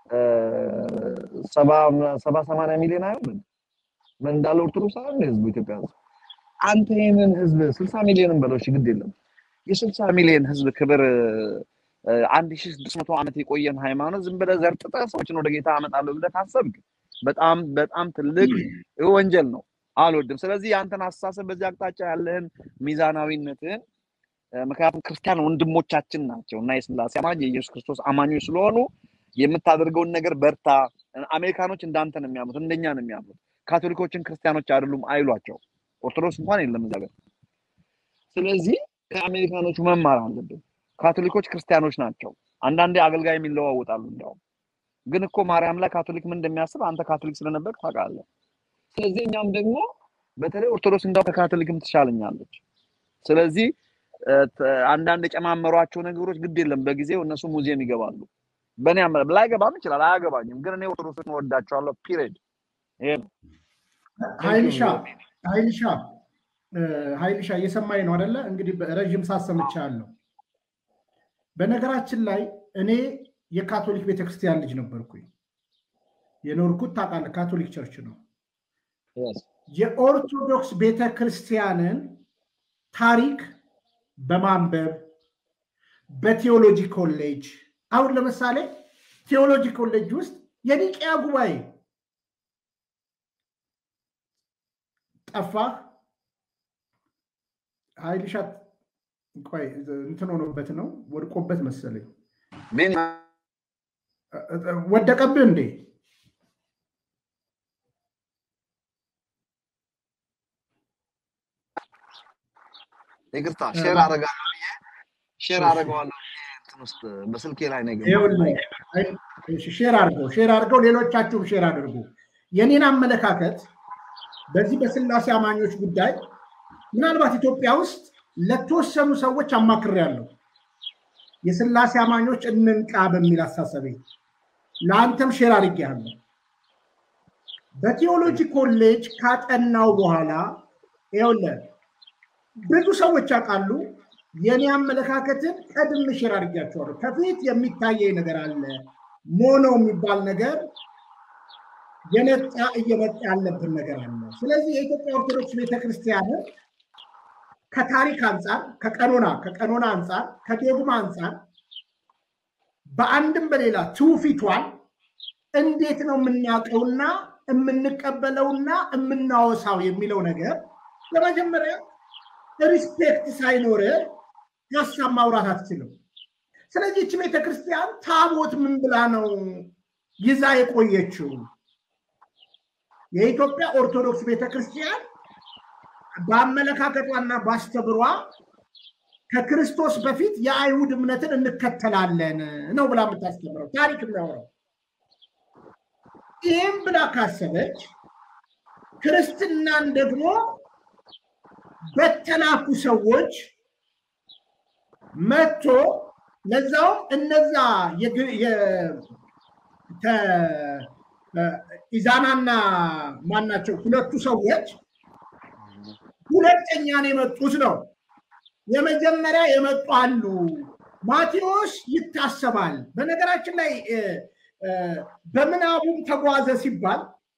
ሰባ ሰማንያ ሚሊዮን አይሆንም። ምን እንዳለ ኦርቶዶክስ አለ ህዝቡ ኢትዮጵያ ህዝብ አንተ ይህንን ህዝብ ስልሳ ሚሊዮንን በለው እሺ፣ ግድ የለም የስልሳ ሚሊዮን ህዝብ ክብር አንድ ሺ ስድስት መቶ ዓመት የቆየን ሃይማኖት ዝም ብለህ ዘርጥጠህ ሰዎችን ወደ ጌታ አመጣለሁ ብለህ ካሰብክ በጣም በጣም ትልቅ ወንጀል ነው። አልወድም። ስለዚህ የአንተን አስተሳሰብ በዚህ አቅጣጫ ያለህን ሚዛናዊነትህን ምክንያቱም ክርስቲያን ወንድሞቻችን ናቸው እና የስላሴ አማኝ የኢየሱስ ክርስቶስ አማኞች ስለሆኑ የምታደርገውን ነገር በርታ። አሜሪካኖች እንዳንተ ነው የሚያምኑት፣ እንደኛ ነው የሚያምኑት። ካቶሊኮችን ክርስቲያኖች አይደሉም አይሏቸው። ኦርቶዶክስ እንኳን የለም እዛ ጋር። ስለዚህ ከአሜሪካኖቹ መማር አለብን። ካቶሊኮች ክርስቲያኖች ናቸው። አንዳንዴ አገልጋይ የሚለዋወጣሉ። እንዲያውም ግን እኮ ማርያም ላይ ካቶሊክ ምን እንደሚያስብ አንተ ካቶሊክ ስለነበር ታውቃለህ። ስለዚህ እኛም ደግሞ በተለይ ኦርቶዶክስ እንዳው ከካቶሊክም ትሻለኛለች። ስለዚህ አንዳንድ የጨማመሯቸው ነገሮች ግድ የለም በጊዜው እነሱ ሙዚየም ይገባሉ። በእኔ አመ ላይገባም ይችላል፣ አያገባኝም። ግን እኔ ኦርቶዶክስን እወዳቸዋለሁ። ፒሪድ። ይሄ ነው። ሀይልሻ ሀይልሻ ሀይልሻ እየሰማኝ ነው አደለ? እንግዲህ ረዥም ሳሰምቻለሁ። በነገራችን ላይ እኔ የካቶሊክ ቤተክርስቲያን ልጅ ነበርኩኝ። የኖርኩት ታውቃለህ፣ ካቶሊክ ቸርች ነው። የኦርቶዶክስ ቤተክርስቲያንን ታሪክ በማንበብ በቴዎሎጂ ኮሌጅ አሁን ለምሳሌ ቴዎሎጂ ኮሌጅ ውስጥ የኒቅያ ጉባኤ ጠፋ። ሀይልሻት ቆይ እንትን ሆኖበት ነው ወድቆበት መሰለኝ። ወደቀብህ እንዴ? ይቅርታ ሼር አደርጋለሁ ብዬ ሼር አደርገዋለሁ ብዬ እንትን ውስጥ በስልኬ ላይ ነው ሼር አድርገው ሼር አድርገው ሌሎቻችሁም ሼር አድርጉ። የኔን አመለካከት በዚህ በስላሴ አማኞች ጉዳይ ምናልባት ኢትዮጵያ ውስጥ ለተወሰኑ ሰዎች አማክሬያለሁ። የስላሴ አማኞች እንንቃ በሚል አሳሰቤ ለአንተም ሼር አድርጌያለሁ። በቴዎሎጂ ኮሌጅ ካጠናው በኋላ ይኸውልህ ብዙ ሰዎች ያውቃሉ። የኔ አመለካከትን ቀድም ሼር አድርጌያቸዋለሁ። ከፊት የሚታየኝ ነገር አለ። ሞኖ የሚባል ነገር የነጣ እየመጣ ያለብን ነገር አለ። ስለዚህ የኢትዮጵያ ኦርቶዶክስ ቤተክርስቲያንን ከታሪክ አንጻር፣ ከቀኖና ከቀኖና አንጻር፣ ከዶግማ አንጻር በአንድም በሌላ ትውፊቷን እንዴት ነው የምናውቀውና የምንቀበለውና የምናወሳው የሚለው ነገር ለመጀመሪያ ሪስፔክት ሳይኖር ሀሳብ ማውራት አትችልም። ስለዚህ ይቺ ቤተክርስቲያን ታቦት ምን ብላ ነው ይዛ የቆየችው? የኢትዮጵያ ኦርቶዶክስ ቤተክርስቲያን በአመለካከቷና በአስተብሯ ከክርስቶስ በፊት የአይሁድ እምነትን እንከተላለን ነው ብላ የምታስተምረው ታሪክ የሚያወራው። ይህም ብላ ካሰበች ክርስትናን ደግሞ በተላኩ ሰዎች መጥቶ ለዛውም እነዛ ኢዛናና ማናቸው ሁለቱ ሰዎች ሁለተኛ ነው የመጡት ነው። የመጀመሪያ የመጡ አሉ። ማቴዎስ ይታሰባል። በነገራችን ላይ በምናቡም ተጓዘ ሲባል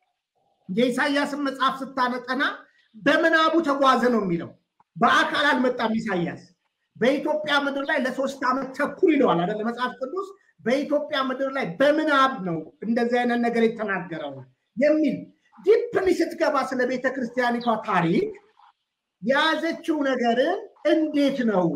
የኢሳያስን መጽሐፍ ስታነጠና በምናቡ ተጓዘ ነው የሚለው። በአካል አልመጣም ኢሳያስ። በኢትዮጵያ ምድር ላይ ለሶስት ዓመት ተኩል ይለዋል አይደለ መጽሐፍ ቅዱስ። በኢትዮጵያ ምድር ላይ በምናብ ነው እንደዚህ አይነት ነገር የተናገረው የሚል ዲፕሊ ስትገባ ስለ ቤተ ክርስቲያኒቷ ታሪክ የያዘችው ነገርን እንዴት ነው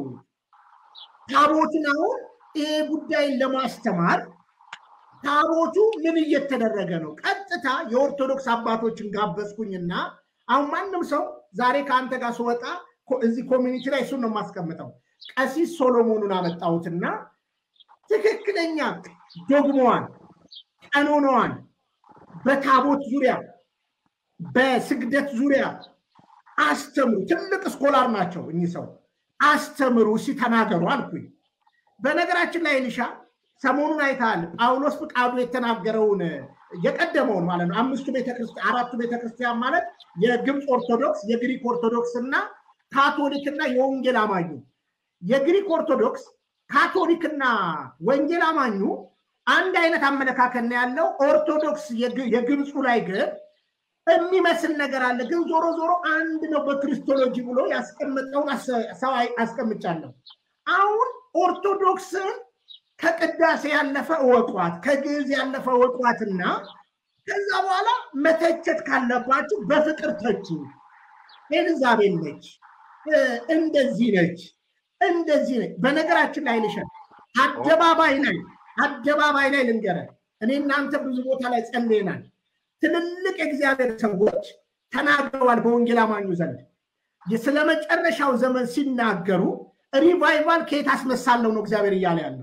ታቦትን አሁን ይሄ ጉዳይን ለማስተማር ታቦቱ ምን እየተደረገ ነው? ቀጥታ የኦርቶዶክስ አባቶችን ጋበዝኩኝና አሁን ማንም ሰው ዛሬ ከአንተ ጋር ስወጣ እዚህ ኮሚኒቲ ላይ እሱን ነው የማስቀምጠው። ቀሲስ ሶሎሞኑን አመጣሁትና ትክክለኛ ዶግማዋን ቀኖናዋን በታቦት ዙሪያ በስግደት ዙሪያ አስተምሩ። ትልቅ ስኮላር ናቸው እኚህ ሰው። አስተምሩ ሲተናገሩ አልኩኝ። በነገራችን ላይ ልሻ ሰሞኑን አይተሃል። ጳውሎስ ፍቃዱ የተናገረውን የቀደመውን ማለት ነው። አምስቱ ቤተክርስቲያን አራቱ ቤተክርስቲያን ማለት የግብፅ ኦርቶዶክስ፣ የግሪክ ኦርቶዶክስ እና ካቶሊክና የወንጌል አማኙ። የግሪክ ኦርቶዶክስ ካቶሊክና ወንጌል አማኙ አንድ አይነት አመለካከት ነው ያለው። ኦርቶዶክስ የግብፁ ላይ ግን የሚመስል ነገር አለ። ግን ዞሮ ዞሮ አንድ ነው በክርስቶሎጂ ብሎ ያስቀመጠውን ሰው አስቀምጫለሁ። አሁን ኦርቶዶክስን ከቅዳሴ ያለፈ እወቋት፣ ከግዕዝ ያለፈ እወቋትና ከዛ በኋላ መተቸት ካለባችሁ በፍቅር ተቹ። ኤልዛቤል ነች፣ እንደዚህ ነች፣ እንደዚህ ነች። በነገራችን ላይ ልሸ አደባባይ ላይ አደባባይ ላይ ልንገረ እኔ እናንተ ብዙ ቦታ ላይ ጸልየናል። ትልልቅ የእግዚአብሔር ሰዎች ተናግረዋል በወንጌል አማኙ ዘንድ ስለ መጨረሻው ዘመን ሲናገሩ ሪቫይቫል ከየት አስመሳለው ነው እግዚአብሔር እያለ ያለው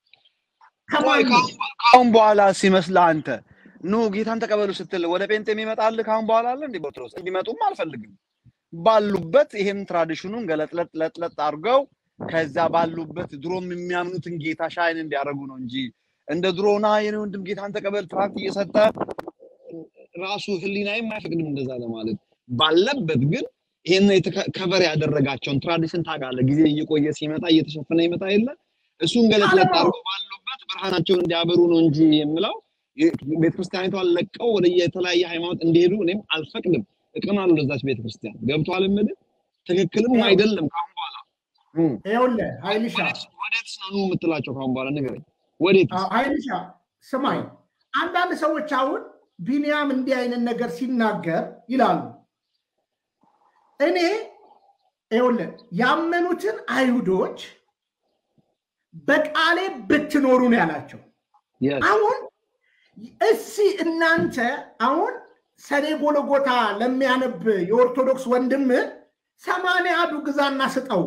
ከአሁን በኋላ ሲመስልህ አንተ ኑ ጌታን ተቀበሉ ስትል ወደ ጴንጤ የሚመጣልህ ከአሁን በኋላ አለ እንዲ ቦትሮስ እንዲመጡም አልፈልግም። ባሉበት ይሄን ትራዲሽኑን ገለጥለጥ ለጥለጥ አድርገው ከዛ ባሉበት ድሮም የሚያምኑትን ጌታ ሻይን እንዲያደርጉ ነው እንጂ እንደ ድሮና የኔ ወንድም ጌታን ተቀበል ትራክት እየሰጠ ራሱ ህሊናዬም አይፈቅድም እንደዛ ለማለት ባለበት ግን ይሄን ከቨር ያደረጋቸውን ትራዲሽን ታውቃለህ፣ ጊዜ እየቆየ ሲመጣ እየተሸፈነ ይመጣ የለ እሱን ገለጥለጥ አድርገው ባሉበት ብርሃናቸውን እንዲያበሩ ነው እንጂ የምለው ቤተክርስቲያኒቷን ለቀው ወደ የተለያየ ሃይማኖት እንዲሄዱ እኔም አልፈቅድም። እቀናለሁ ለዛች ቤተክርስቲያን ገብቶሃል? የምልህ ትክክልም አይደለም። ካሁን በኋላ ይኸውልህ ኃይልሻ ወዴትስ ነው ኑ የምትላቸው? ካሁን በኋላ ንገረኝ። ወዴት ኃይልሻ ስማኝ፣ አንዳንድ ሰዎች አሁን ቢንያም እንዲህ አይነት ነገር ሲናገር ይላሉ። እኔ ይኸውልህ ያመኑትን አይሁዶች በቃሌ ብትኖሩ ነው ያላቸው። አሁን እሲ እናንተ አሁን ሰኔ ጎለጎታ ለሚያነብ የኦርቶዶክስ ወንድም ሰማንያ አዱ ግዛና ስጠው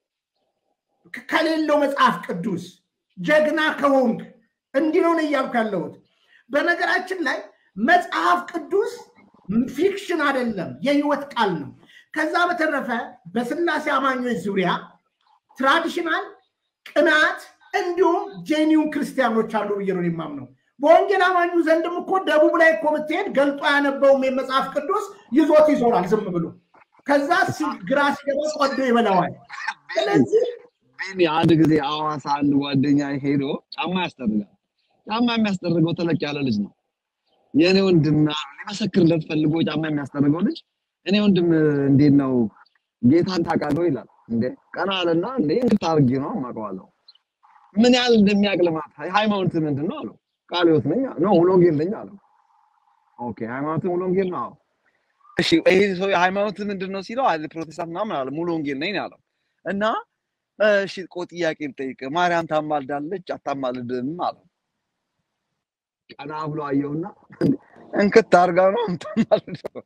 ከሌለው መጽሐፍ ቅዱስ ጀግና ከሆንክ እንዲህ ነው እያልኩ ያለሁት። በነገራችን ላይ መጽሐፍ ቅዱስ ፊክሽን አይደለም፣ የህይወት ቃል ነው። ከዛ በተረፈ በስላሴ አማኞች ዙሪያ ትራዲሽናል ቅናት እንዲሁም ጄኒውን ክርስቲያኖች አሉ ብዬ ነው የማምነው። በወንጌል አማኙ ዘንድም እኮ ደቡብ ላይ እኮ ብትሄድ ገልጦ ያነበውም የመጽሐፍ ቅዱስ ይዞት ይዞራል ዝም ብሎ። ከዛ ግራ ሲገባ ቆዶ ይበላዋል። ስለዚህ ቢኒ አንድ ጊዜ አዋሳ አንድ ጓደኛ ሄዶ ጫማ ያስጠርጋል። ጫማ የሚያስጠርገው ተለቅ ያለ ልጅ ነው። የእኔ ወንድም ሊመሰክርለት ፈልጎ ጫማ የሚያስጠርገው ልጅ እኔ ወንድም እንዴት ነው ጌታን ታውቃለህ ይላል። እንዴ ቀና አለና እንዴ እንዴት አድርጌ ነው አውቀዋለሁ። ምን ያህል እንደሚያውቅ ልማት ሃይማኖት ምንድን ነው አለው። ቃለ ሕይወት ነኝ ነው ሙሉ ወንጌል ነኝ አለው። ኦኬ ሃይማኖት ሙሉ ወንጌል ነው። እሺ ይሄ ሰው ሃይማኖት ምንድን ነው ሲለው አለ ፕሮቴስታንት ምናምን አለ። ሙሉ ወንጌል ነኝ አለው እና እሺ ቆ ጥያቄ ልጠይቅ፣ ማርያም ታማልዳለች አታማልድም አለው። ቀና ብሎ አየውና እንክት አድርጋ ነው የምታማልደው።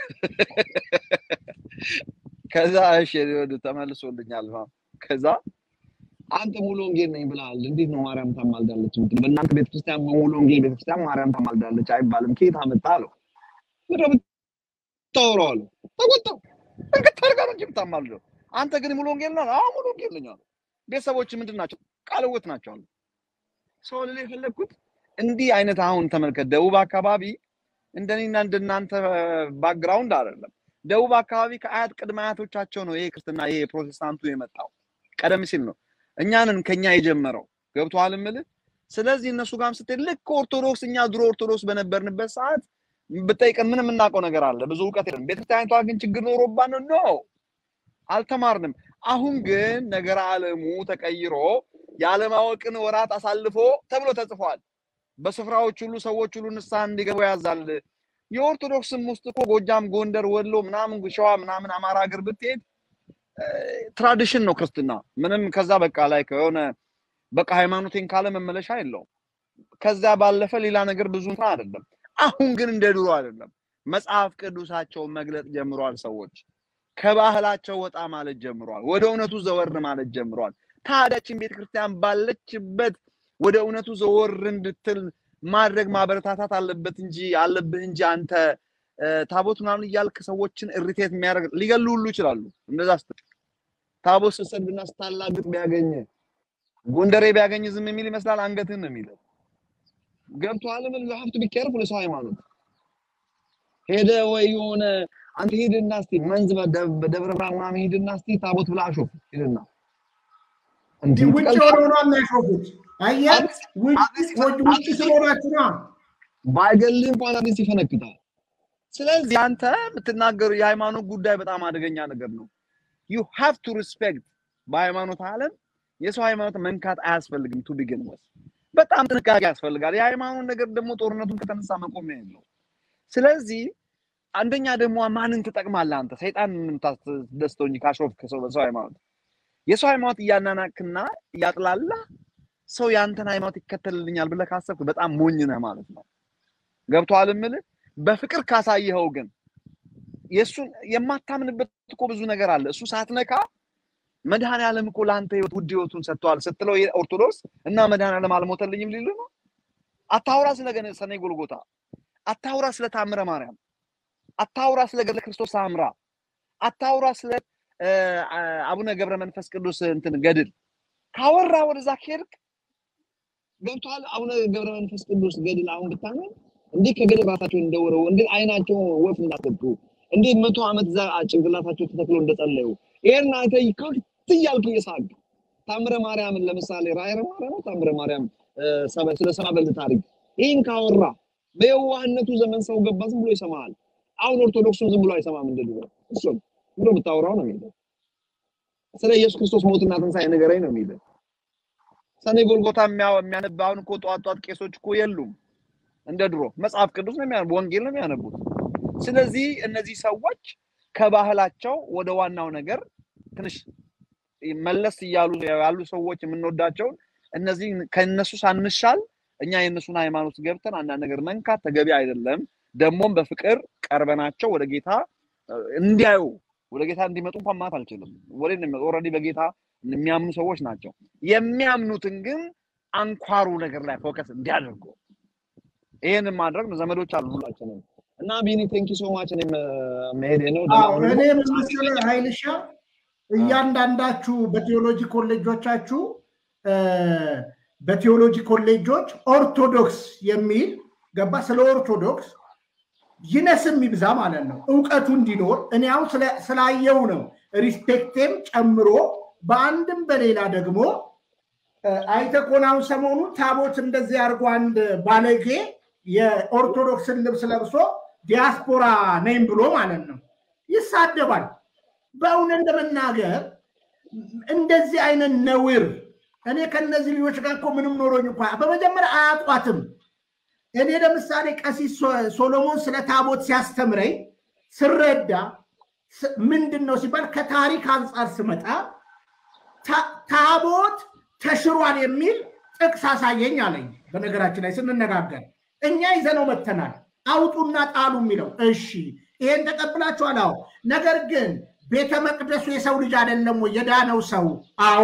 ከዛ እሺ ወደ ተመልሶልኛል። ከዛ አንተ ሙሉ ወንጌል ነኝ ብለሃል፣ እንዴት ነው ማርያም ታማልዳለች የምትለው? በእናንተ ቤተክርስቲያን በሙሉ ወንጌል ቤተክርስቲያን ማርያም ታማልዳለች አይባልም። ከየት አመጣ አለው። ምድረ ብታወራው አለው። ተቆጣው። እንክት አድርጋ ነው እንጂ የምታማልደው። አንተ ግን ሙሉ ወንጌል ነህ? አዎ ሙሉ ወንጌል ነኝ አለው። ቤተሰቦች ምንድን ናቸው? ቃልወት ናቸው አሉ። ሰው ልል የፈለግኩት እንዲህ አይነት አሁን ተመልከት፣ ደቡብ አካባቢ እንደኔና እንደናንተ ባክግራውንድ አይደለም። ደቡብ አካባቢ ከአያት ቅድመ አያቶቻቸው ነው ይሄ ክርስትና ይሄ ፕሮቴስታንቱ የመጣው ቀደም ሲል ነው። እኛንን ከኛ የጀመረው ገብቶሃል እምልህ። ስለዚህ እነሱ ጋርም ስትሄድ ልክ ኦርቶዶክስ እኛ ድሮ ኦርቶዶክስ በነበርንበት ሰዓት ብጠይቀን ምን የምናውቀው ነገር አለ? ብዙ እውቀት የለም። ቤተክርስቲያኒቷ ግን ችግር ኖሮባት ነው ነው አልተማርንም። አሁን ግን ነገር ዓለሙ ተቀይሮ የአለማወቅን ወራት አሳልፎ ተብሎ ተጽፏል። በስፍራዎች ሁሉ ሰዎች ሁሉ ንስሐ እንዲገቡ ያዛል። የኦርቶዶክስም ውስጥ እኮ ጎጃም፣ ጎንደር፣ ወሎ ምናምን ሸዋ ምናምን አማራ ሀገር ብትሄድ ትራዲሽን ነው ክርስትና። ምንም ከዛ በቃ ላይ ከሆነ በቃ ሃይማኖቴን ካለ መመለሻ የለውም። ከዛ ባለፈ ሌላ ነገር ብዙ እንትን አይደለም። አሁን ግን እንደ ድሮ አይደለም። መጽሐፍ ቅዱሳቸውን መግለጥ ጀምሯል። ሰዎች ከባህላቸው ወጣ ማለት ጀምሯል። ወደ እውነቱ ዘወር ማለት ጀምሯል። ታዲያችን ቤተክርስቲያን ባለችበት ወደ እውነቱ ዘወር እንድትል ማድረግ ማበረታታት አለበት እንጂ አለብህ እንጂ አንተ ታቦት ምናምን እያልክ ሰዎችን እሪቴት የሚያደርግ ሊገሉ ሁሉ ይችላሉ። እንደዛ ስትል ታቦት ስትሰድብና ስታላግጥ ቢያገኝ ጎንደሬ ቢያገኝ ዝም የሚል ይመስላል። አንገትህን ነው የሚለው። ገብቶሃል? ምን ሀብቱ ቢቀርብ ለሰው ሃይማኖት ሄደ ወይ የሆነ አንተ ሂድና እስቲ መንዝ በደብረ ብርሃን ምናምን ሂድና እስቲ ታቦት ብላ አሾፍ ሂድና እንዲህ ውጭ ሆነው ነው የሚያሾፉት። አየህ፣ ውጭ ስለሆናችሁ ነው። ባይገልህ እንኳን አዲስ ይፈነክታል። ስለዚህ አንተ የምትናገሩ የሃይማኖት ጉዳይ በጣም አደገኛ ነገር ነው። ዩ ሃቭ ቱ ሪስፔክት። በሃይማኖት ዓለም የሰው ሃይማኖት መንካት አያስፈልግም። ቱ ቢግን ወስ በጣም ጥንቃቄ ያስፈልጋል። የሃይማኖት ነገር ደግሞ ጦርነቱን ከተነሳ መቆሚያ የለው። ስለዚህ አንደኛ ደግሞ ማንን ትጠቅማለህ አንተ? ሰይጣን የምታስደስተው እንጂ ካሾፍክ ሰው በሰው ሃይማኖት የሰው ሃይማኖት እያናናክና እያጥላላ ሰው የአንተን ሃይማኖት ይከተልልኛል ብለህ ካሰብክ በጣም ሞኝ ነህ ማለት ነው። ገብቶሃል እምልህ? በፍቅር ካሳየኸው ግን የእሱን የማታምንበት እኮ ብዙ ነገር አለ። እሱ ሳትነካ መድኃኔዓለም እኮ ለአንተ ህይወት ውድ ህይወቱን ሰጥተዋል ስትለው ኦርቶዶክስ እና መድኃኔዓለም አልሞተልኝም ሊሉ ነው። አታውራ ስለ ሰኔ ጎልጎታ፣ አታውራ ስለ ታምረ ማርያም፣ አታውራ ስለ ገድለ ክርስቶስ አምራ፣ አታውራ ስለ አቡነ ገብረ መንፈስ ቅዱስ እንትን ገድል ካወራ ወደዛ ከሄድክ ገብቶሃል። አቡነ ገብረ መንፈስ ቅዱስ ገድል አሁን ብታምን እንዴት ከገደል ራሳቸውን እንደወረው እንዴት አይናቸው ወፍ እንዳሰጡ እንዴት መቶ ዓመት እዛ ጭንቅላታቸው ተተክሎ እንደጸለዩ ይሄን አንተ ከፍት እያልክ እየሳቅ ታምረ ማርያምን ለምሳሌ ራዕየ ማርያም ታምረ ማርያም ስለ ሰባ በልት ታሪክ ይህን ካወራ በየዋህነቱ ዘመን ሰው ገባ ዝም ብሎ ይሰማሃል። አሁን ኦርቶዶክሱን ዝም ብሎ አይሰማም እንደ ድሮ እሱም ብሎ ብታወራው ነው የሚለው። ስለ ኢየሱስ ክርስቶስ ሞትና ትንሣኤ ንገረኝ ነው የሚለው። ሰኔ ጎልጎታ የሚያነብ አሁን እኮ ጧት ጧት ቄሶች እኮ የሉም እንደ ድሮ መጽሐፍ ቅዱስ ነው የሚያነቡ፣ ወንጌል ነው የሚያነቡት። ስለዚህ እነዚህ ሰዎች ከባህላቸው ወደ ዋናው ነገር ትንሽ መለስ እያሉ ያሉ ሰዎች የምንወዳቸውን እነዚህ ከነሱ ሳንሻል እኛ የእነሱን ሃይማኖት ገብተን አንዳንድ ነገር መንካት ተገቢ አይደለም። ደግሞም በፍቅር ቀርበናቸው ወደ ጌታ እንዲያዩ ወደ ጌታ እንዲመጡ እንኳን ማለት አልችልም። ወደ ኦልሬዲ በጌታ የሚያምኑ ሰዎች ናቸው። የሚያምኑትን ግን አንኳሩ ነገር ላይ ፎከስ እንዲያደርጉ ይሄንን ማድረግ ነው። ዘመዶች አሉ ሁላችንም እና ቢኒ ቴንኪ ሶ ማች እኔም መሄዴ ነው። እኔ መሰለ ኃይልሻ እያንዳንዳችሁ በቴዎሎጂ ኮሌጆቻችሁ በቴዎሎጂ ኮሌጆች ኦርቶዶክስ የሚል ገባ ስለ ኦርቶዶክስ ይነስም ይብዛ ማለት ነው እውቀቱ እንዲኖር እኔ አሁን ስላየው ነው ሪስፔክቴም ጨምሮ በአንድም በሌላ ደግሞ አይተህ ከሆነ አሁን ሰሞኑ ታቦት እንደዚህ አድርጎ አንድ ባለጌ የኦርቶዶክስን ልብስ ለብሶ ዲያስፖራ ነኝ ብሎ ማለት ነው ይሳደባል። በእውነት ለመናገር እንደዚህ አይነት ነውር እኔ ከነዚህ ልጆች ጋር እኮ ምንም ኖሮኝ እንኳ በመጀመሪያ አያውቋትም። እኔ ለምሳሌ ቀሲስ ሶሎሞን ስለ ታቦት ሲያስተምረኝ ስረዳ ምንድን ነው ሲባል ከታሪክ አንጻር ስመጣ ታቦት ተሽሯል የሚል ጥቅስ አሳየኝ አለኝ። በነገራችን ላይ ስንነጋገር እኛ ይዘነው መተናል። አውጡና ጣሉ የሚለው እሺ፣ ይሄን ተቀብላችኋል? አዎ። ነገር ግን ቤተ መቅደሱ የሰው ልጅ አይደለም ወይ የዳነው ሰው? አዎ።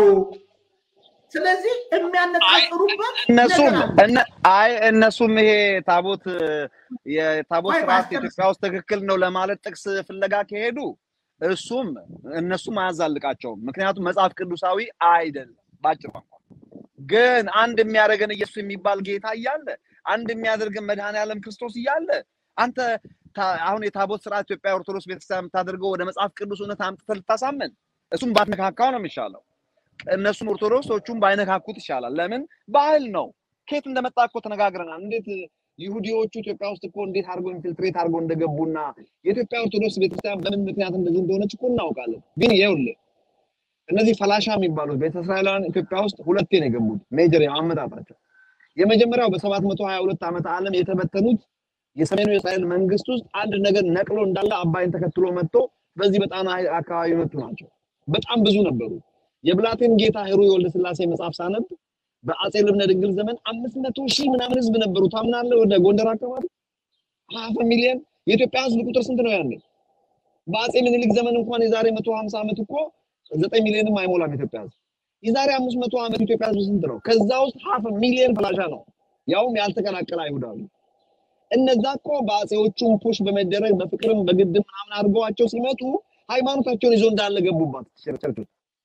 ስለዚህ የሚያነጻጽሩበት እነሱም ነገር አለ። እነ- አይ እነሱም ይሄ ታቦት የታቦት ቆይ ስርዓት ባስጨርስ ኢትዮጵያ ውስጥ ትክክል ነው ለማለት ጥቅስ ፍለጋ ከሄዱ እሱም እነሱም አያዛልቃቸውም። ምክንያቱም መጽሐፍ ቅዱሳዊ አይደለም። ባጭር ቋንቋ ግን አንድ የሚያደርገን ኢየሱስ የሚባል ጌታ እያለ አንድ የሚያደርገን መድኃኔዓለም ክርስቶስ እያለ አንተ ታ- አሁን የታቦት ስርዓት ኢትዮጵያ ኦርቶዶክስ ቤተክርስቲያን የምታደርገው ወደ መጽሐፍ ቅዱስ እውነት አምጥተህ ልታሳምን እሱም ባትነካካው ነው የሚሻለው። እነሱም ኦርቶዶክሶቹም ባይነካኩት ይሻላል። ለምን ባህል ነው። ከየት እንደመጣ እኮ ተነጋግረናል። እንዴት ይሁዲዎቹ ኢትዮጵያ ውስጥ እኮ እንዴት አድርገው ኢንፊልትሬት አድርገው እንደገቡና የኢትዮጵያ ኦርቶዶክስ ቤተክርስቲያን በምን ምክንያት እንደዚህ እንደሆነች እኮ እናውቃለን። ግን ይኸውልህ እነዚህ ፈላሻ የሚባሉት ቤተ እስራኤላውያን ኢትዮጵያ ውስጥ ሁለቴ ነው የገቡት። ሜጀር አመጣጣቸው የመጀመሪያው በሰባት መቶ ሀያ ሁለት ዓመተ ዓለም የተበተኑት የሰሜኑ የእስራኤል መንግስት ውስጥ አንድ ነገር ነቅሎ እንዳለ አባይን ተከትሎ መጥቶ በዚህ በጣና አካባቢ የመጡ ናቸው። በጣም ብዙ ነበሩ። የብላቴን ጌታ ሄሮይ ወልደ ስላሴ መጽሐፍ ሳነብ በአጼ ልብነ ድንግል ዘመን አምስት መቶ ሺህ ምናምን ህዝብ ነበሩ። ታምናለህ? ወደ ጎንደር አካባቢ ሀፍ ሚሊዮን የኢትዮጵያ ህዝብ ቁጥር ስንት ነው ያኔ? በአጼ ምኒልክ ዘመን እንኳን የዛሬ መቶ ሀምሳ ዓመት እኮ ዘጠኝ ሚሊዮንም አይሞላም ኢትዮጵያ ህዝብ። የዛሬ አምስት መቶ ዓመት ኢትዮጵያ ህዝብ ስንት ነው? ከዛ ውስጥ ሀፍ ሚሊዮን ፈላሻ ነው፣ ያውም ያልተቀላቀለ አይሁዳዊ። እነዛ እኮ በአጼዎቹም ፑሽ በመደረግ በፍቅርም በግድም ምናምን አድርገዋቸው ሲመጡ ሃይማኖታቸውን ይዞ እንዳለ ገቡባት ቸርቾች።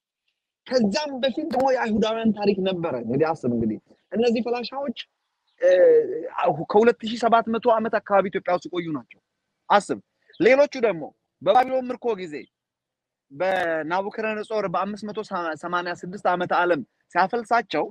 ከዛም በፊት ደግሞ የአይሁዳውያን ታሪክ ነበረ። እንግዲህ አስብ እንግዲህ እነዚህ ፈላሻዎች ከሁለት ሺህ ሰባት መቶ ዓመት አካባቢ ኢትዮጵያ ውስጥ የቆዩ ናቸው። አስብ። ሌሎቹ ደግሞ በባቢሎን ምርኮ ጊዜ በናቡከደነጾር በአምስት መቶ ሰማንያ ስድስት ዓመተ ዓለም ሲያፈልሳቸው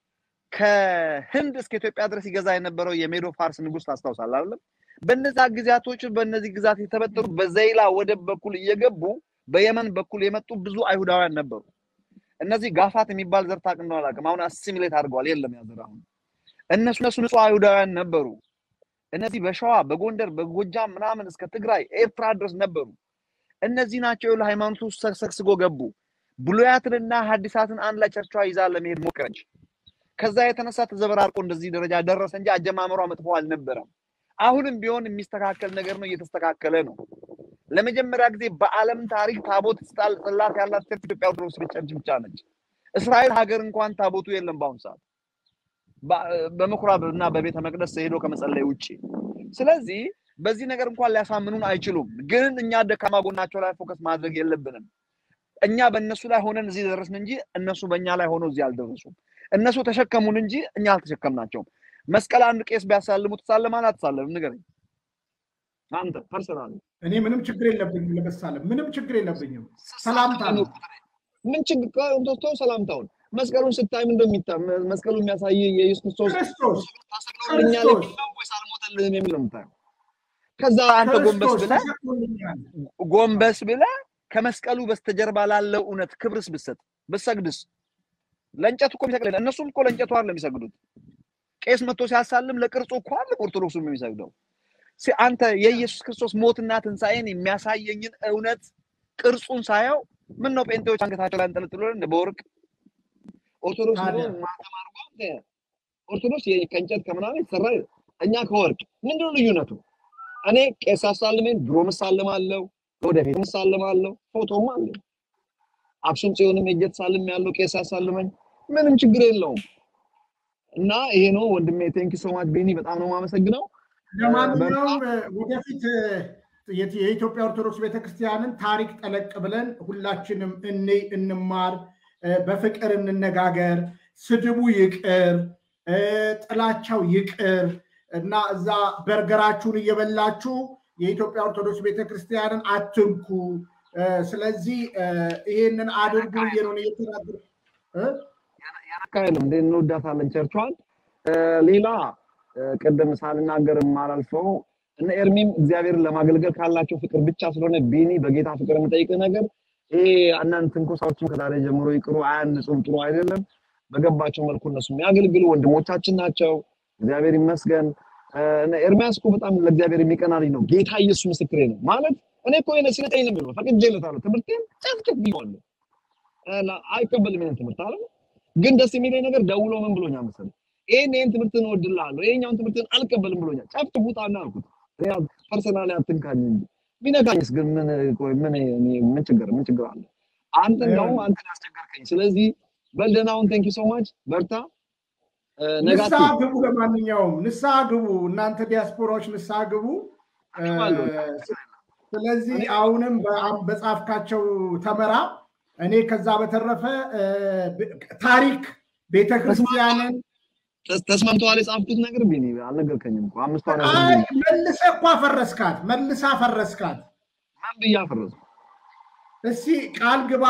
ከህንድ እስከ ኢትዮጵያ ድረስ ይገዛ የነበረው የሜዶ ፋርስ ንጉስ ታስታውሳለህ አይደለም? በነዛ ጊዜያቶች በእነዚህ ግዛት የተበጠሩ በዘይላ ወደብ በኩል እየገቡ በየመን በኩል የመጡ ብዙ አይሁዳውያን ነበሩ። እነዚህ ጋፋት የሚባል ዘር ታውቅ እንደሆነ አላውቅም። አሁን አሲሚሌት አድርገዋል። የለም ያ ዘር አሁን። እነሱ እነሱ ንጹህ አይሁዳውያን ነበሩ። እነዚህ በሸዋ በጎንደር በጎጃም ምናምን እስከ ትግራይ ኤርትራ ድረስ ነበሩ። እነዚህ ናቸው ለሃይማኖቱ ሰግስጎ ገቡ። ብሉያትንና ሐዲሳትን አንድ ላይ ቸርቿ ይዛ ለመሄድ ሞከረች። ከዛ የተነሳ ተዘበራርቆ እንደዚህ ደረጃ ደረሰ እንጂ አጀማመሯ መጥፎ አልነበረም። አሁንም ቢሆን የሚስተካከል ነገር ነው፣ እየተስተካከለ ነው። ለመጀመሪያ ጊዜ በዓለም ታሪክ ታቦት ስጣል ጽላት ያላት ቸርች ኢትዮጵያ ኦርቶዶክስ ቸርች ብቻ ነች። እስራኤል ሀገር እንኳን ታቦቱ የለም በአሁኑ ሰዓት በምኩራብ እና በቤተ መቅደስ ሄዶ ከመጸለይ ውጭ። ስለዚህ በዚህ ነገር እንኳን ሊያሳምኑን አይችሉም። ግን እኛ ደካማ ጎናቸው ላይ ፎከስ ማድረግ የለብንም። እኛ በእነሱ ላይ ሆነን እዚህ ደረስን እንጂ እነሱ በእኛ ላይ ሆነው እዚህ አልደረሱም። እነሱ ተሸከሙን እንጂ እኛ አልተሸከምናቸውም። መስቀል አንድ ቄስ ቢያሳልሙ ትሳለማለህ አትሳለምም? ንገረኝ አንተ ፐርሰናል። እኔ ምንም ችግር የለብኝም ለመሳለም፣ ምንም ችግር የለብኝም። ሰላምታ ነው። ምን ችግር ተው፣ ሰላምታውን መስቀሉን ስታይ ምን እንደሚታ መስቀሉ የሚያሳይ የኢየሱስ ክርስቶስ ክርስቶስ ታሰቅሎልኛል ክርስቶስ የሚል ነው ወይስ አልሞተልህም የሚል ነው የምታየው? ከዛ አንተ ጎንበስ ክርስቶስ ብለህ ተሰቅሎልኛል። ጎንበስ ብለህ ከመስቀሉ በስተጀርባ ላለው እውነት ክብርስ ብትሰጥ ብትሰግድስ? ለእንጨቱ እኮ የሚሰግድ የለም። እነሱም እኮ ለእንጨቱ አይደለም የሚሰግዱት። ቄስ መጥቶ ሲያሳልም ለቅርጹ እኮ አለ ኦርቶዶክሱም የሚሰግደው። ሲ- አንተ የኢየሱስ ክርስቶስ ሞትና ትንሣኤን የሚያሳየኝን እውነት ቅርጹን ሳየው ምን ነው ጴንጤዎች አንገታቸው ላይ አንጠልጥሎ እንደ በወርቅ ኦርቶዶክስ ታዲያ? ደግሞ ማተም አድርጎ ኦርቶዶክስ የ- ከእንጨት ከምናምን የተሰራ እኛ ከወርቅ ምንድነው ልዩነቱ? እኔ ቄስ አሳልመኝ ድሮ ምሳልማለሁ፣ ወደፊት ምሳልማለሁ፣ ፎቶም አለ። አክሱም ጽዮንም ሄጄ ተሳልም ያለው ቄስ ያሳልመኝ ምንም ችግር የለውም። እና ይሄ ነው ወንድሜ። ቴንክ ሶ ማች ቤኒ፣ በጣም ነው የማመሰግነው። ለማንኛውም ወደፊት የት- የኢትዮጵያ ኦርቶዶክስ ቤተክርስቲያንን ታሪክ ጠለቅ ብለን ሁላችንም እንይ፣ እንማር፣ በፍቅር እንነጋገር፣ ስድቡ ይቅር፣ ጥላቻው ይቅር እና እዛ በርገራችሁን እየበላችሁ የኢትዮጵያ ኦርቶዶክስ ቤተክርስቲያንን አትንኩ። ስለዚህ ይሄንን አድርጉ ብዬ ነው እኔ እየተናገርኩ እ? አካሄድም እንዴ እንወዳታለን ቸርቿን። ሌላ ቅድም ሳልናገር የማላልፈው እነ ኤርሚም እግዚአብሔርን ለማገልገል ካላቸው ፍቅር ብቻ ስለሆነ ቢኒ በጌታ ፍቅር የምጠይቅ ነገር ይሄ አንዳንድ ትንኮሳዎችም ከዛሬ ጀምሮ ይቅሩ፣ አያንጹም፣ ጥሩ አይደለም። በገባቸው መልኩ እነሱ የሚያገልግሉ ወንድሞቻችን ናቸው። እግዚአብሔር ይመስገን። እነ ኤርሚያስ እኮ በጣም ለእግዚአብሔር የሚቀና ልጅ ነው። ጌታ ኢየሱስ ምስክሬ ነው። ማለት እኔ እኮ የነ ሲነጠኝ ነው የሚለው ፈቅጄለታለሁ። ትምህርቴን ጨፍጭፍ ብዬዋለሁ። አይቀበልም ይሄን ትምህርት አለ ግን ደስ የሚለኝ ነገር ደውሎ ምን ብሎኛል መሰለህ? ይሄን ይሄን ትምህርትን እወድልሃለሁ፣ ይሄኛውን ትምህርትን አልቀበልም ብሎኛል። ጨፍጭፉታና አልኩት። ፐርሰናሊ አትንካኝ እንጂ ቢነካኝስ ግን ምን ቆይ ምን ምን ችግር ምን ችግር አለ? አንተ እንደውም አንተ ያስቸገርከኝ። ስለዚህ በልደናውን ቴንክ ዩ ሶ ማች በርታ። ንስሐ ግቡ። ለማንኛውም ንስሐ ግቡ። እናንተ ዲያስፖራዎች ንስሐ ግቡ። ስለዚህ አሁንም በጻፍካቸው ተመራ። እኔ ከዛ በተረፈ ታሪክ ቤተክርስቲያንን ተስማምተዋል የጻፍኩት ነገር ቢኒ አልነገርከኝም እኮ አምስቷ መልሰህ እኮ አፈረስካት፣ መልሰህ አፈረስካት። ማን ብዬ አፈረስኩ? እስቲ ቃል ግባ።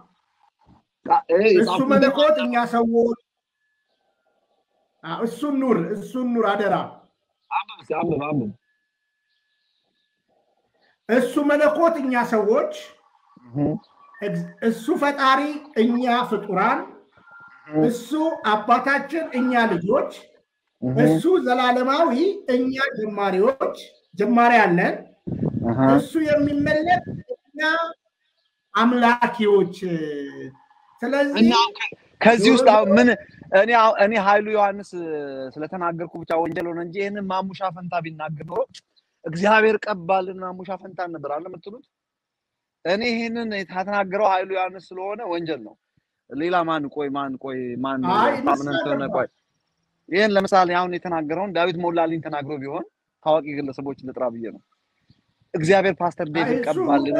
እሱ መለኮት እኛ ሰዎች እሱን ኑር፣ እሱን ኑር አደራ። አንብብ አንብብ አንብብ። እሱ መለኮት እኛ ሰዎች፣ እሱ ፈጣሪ እኛ ፍጡራን እሱ አባታችን እኛ ልጆች፣ እሱ ዘላለማዊ እኛ ጀማሪዎች ጀማሪ አለን። እሱ የሚመለክ እኛ አምላኪዎች። ስለዚህ ከዚህ ውስጥ ምን እኔ እኔ ኃይሉ ዮሐንስ ስለተናገርኩ ብቻ ወንጀል ሆነ እንጂ ይህንን ማሙሻ ፈንታ ቢናገር ኖሮ እግዚአብሔር ቀባልን ማሙሻ ፈንታ ነበር አለ የምትሉት። እኔ ይህንን የተናገረው ኃይሉ ዮሐንስ ስለሆነ ወንጀል ነው። ሌላ ማን ቆይ ማን ቆይ ማን ታምነን ቆይ ይህን ለምሳሌ አሁን የተናገረውን ዳዊት ሞላልኝ ተናግሮ ቢሆን ታዋቂ ግለሰቦች ልጥራ ብዬ ነው። እግዚአብሔር ፓስተር ዴቪድ ቀባልን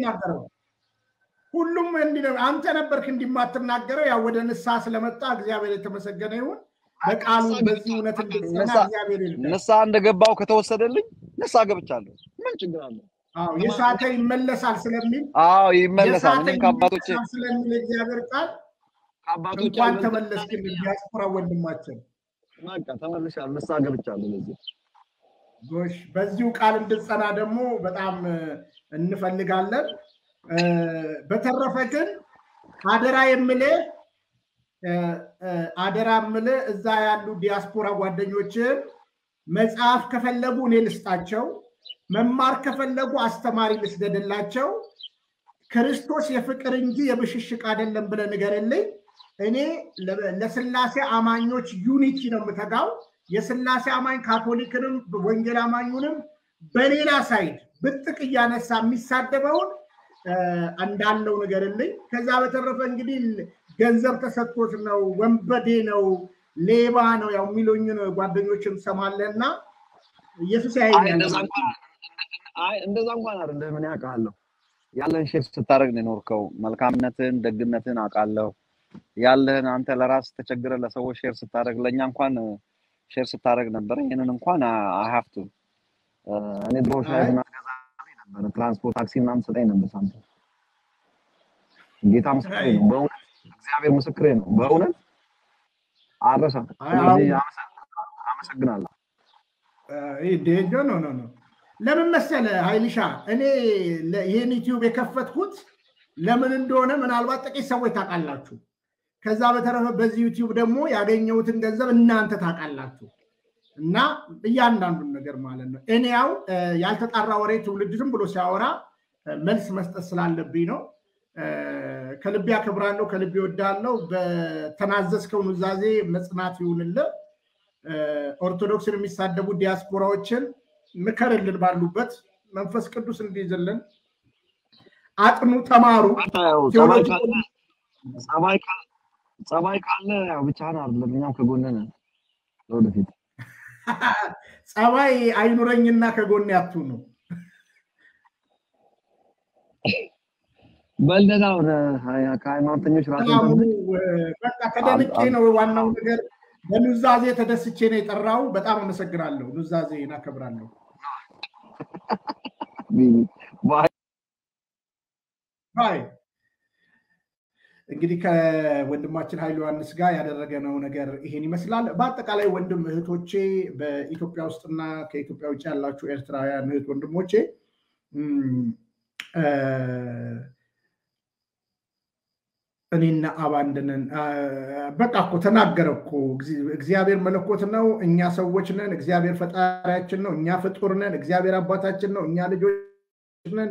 ሁሉም አንተ ነበርክ እንዲማትናገረው ያው ወደ ንስሐ ስለመጣ እግዚአብሔር የተመሰገነ ይሁን። በቃሉ በዚህ እውነት እንድትሰማ እግዚአብሔር ንስሐ እንደገባው ከተወሰደልኝ ንስሐ ገብቻለሁ። ምን ችግር አለ? የሳተ ይመለሳል ስለሚል አዎ ይመለሳል። እኔም ከአባቶቼ ስለሚል እግዚአብሔር ቃል ከአባቶቼ እንኳን ተመለስክን ዲያስፖራ ወንድማችን። በቃ ተመልሻለሁ፣ ንስሐ ገብቻለሁ። ለዚህ ጎሽ፣ በዚሁ ቃል እንድጸና ደግሞ በጣም እንፈልጋለን። በተረፈ ግን አደራ የምልህ አደራ የምልህ እዛ ያሉ ዲያስፖራ ጓደኞችን መጽሐፍ ከፈለጉ እኔ ልስጣቸው፣ መማር ከፈለጉ አስተማሪ ልስደድላቸው። ክርስቶስ የፍቅር እንጂ የብሽሽቅ አይደለም ብለህ ንገርልኝ። እኔ ለስላሴ አማኞች ዩኒቲ ነው የምተጋው። የስላሴ አማኝ ካቶሊክንም ወንጌል አማኙንም በሌላ ሳይድ ብጥቅ እያነሳ የሚሳደበውን እንዳለው ንገርልኝ። ከዛ በተረፈ እንግዲህ ገንዘብ ተሰጥቶት ነው፣ ወንበዴ ነው፣ ሌባ ነው ያው የሚሉኝን ጓደኞችን ሰማለህ እና ኢየሱስ ያየኛል። እንደዛ እንኳን አይደለም። ምን ያውቃለሁ ያለን ሼር ስታደርግ ነው የኖርከው። መልካምነትን፣ ደግነትን አውቃለሁ። ያለህን አንተ ለራስ ተቸግረ ለሰዎች ሼር ስታደርግ ለእኛ እንኳን ሼር ስታደርግ ነበረ። ይህንን እንኳን አሀፍቱ እኔ ድሮ ሻይ ገዛ ነበር፣ ትራንስፖርት ታክሲ ምናምን ሰጠኝ ነበር ሳንቲም። ጌታ ምስክሬ ነው፣ በእውነት እግዚአብሔር ምስክሬ ነው፣ በእውነት አረሳም። ስለዚህ አመሰግናለሁ። ኖ ኖ ኖ ለምን መሰለ ኃይልሻ እኔ ይህን ዩቲዩብ የከፈትኩት ለምን እንደሆነ ምናልባት ጥቂት ሰዎች ታውቃላችሁ። ከዛ በተረፈ በዚህ ዩቲዩብ ደግሞ ያገኘሁትን ገንዘብ እናንተ ታውቃላችሁ። እና እያንዳንዱን ነገር ማለት ነው። እኔ ያው ያልተጣራ ወሬ ትውልድ ዝም ብሎ ሲያወራ መልስ መስጠት ስላለብኝ ነው። ከልቤ አከብራለሁ፣ ከልቤ ወዳለሁ። በተናዘዝከው ኑዛዜ መጽናት ይሁንልህ። ኦርቶዶክስን የሚሳደቡ ዲያስፖራዎችን ምከርልን፣ ባሉበት መንፈስ ቅዱስ እንዲይዝልን። አጥኑ፣ ተማሩ። ጸባይ ካለ ያው ብቻህን አይደለም፣ እኛም ከጎንህ ነን ለወደፊት ጸባይ አይኑረኝና ከጎን ያትሁኑ። በልደታ ወደ ከሃይማኖተኞች ራስ በቃ ተደንቄ ነው። ዋናው ነገር በኑዛዜ ተደስቼ ነው የጠራው። በጣም አመሰግናለሁ። ኑዛዜ እናከብራለሁ። ባይ እንግዲህ ከወንድማችን ኃይሉ ዮሐንስ ጋር ያደረገነው ነገር ይሄን ይመስላል። በአጠቃላይ ወንድም እህቶቼ በኢትዮጵያ ውስጥና ከኢትዮጵያ ውጭ ያላችሁ ኤርትራውያን እህት ወንድሞቼ እኔና አብ አንድ ነን። በቃ እኮ ተናገረ እኮ እግዚአብሔር መለኮት ነው፣ እኛ ሰዎች ነን። እግዚአብሔር ፈጣሪያችን ነው፣ እኛ ፍጡር ነን። እግዚአብሔር አባታችን ነው፣ እኛ ልጆች ነን።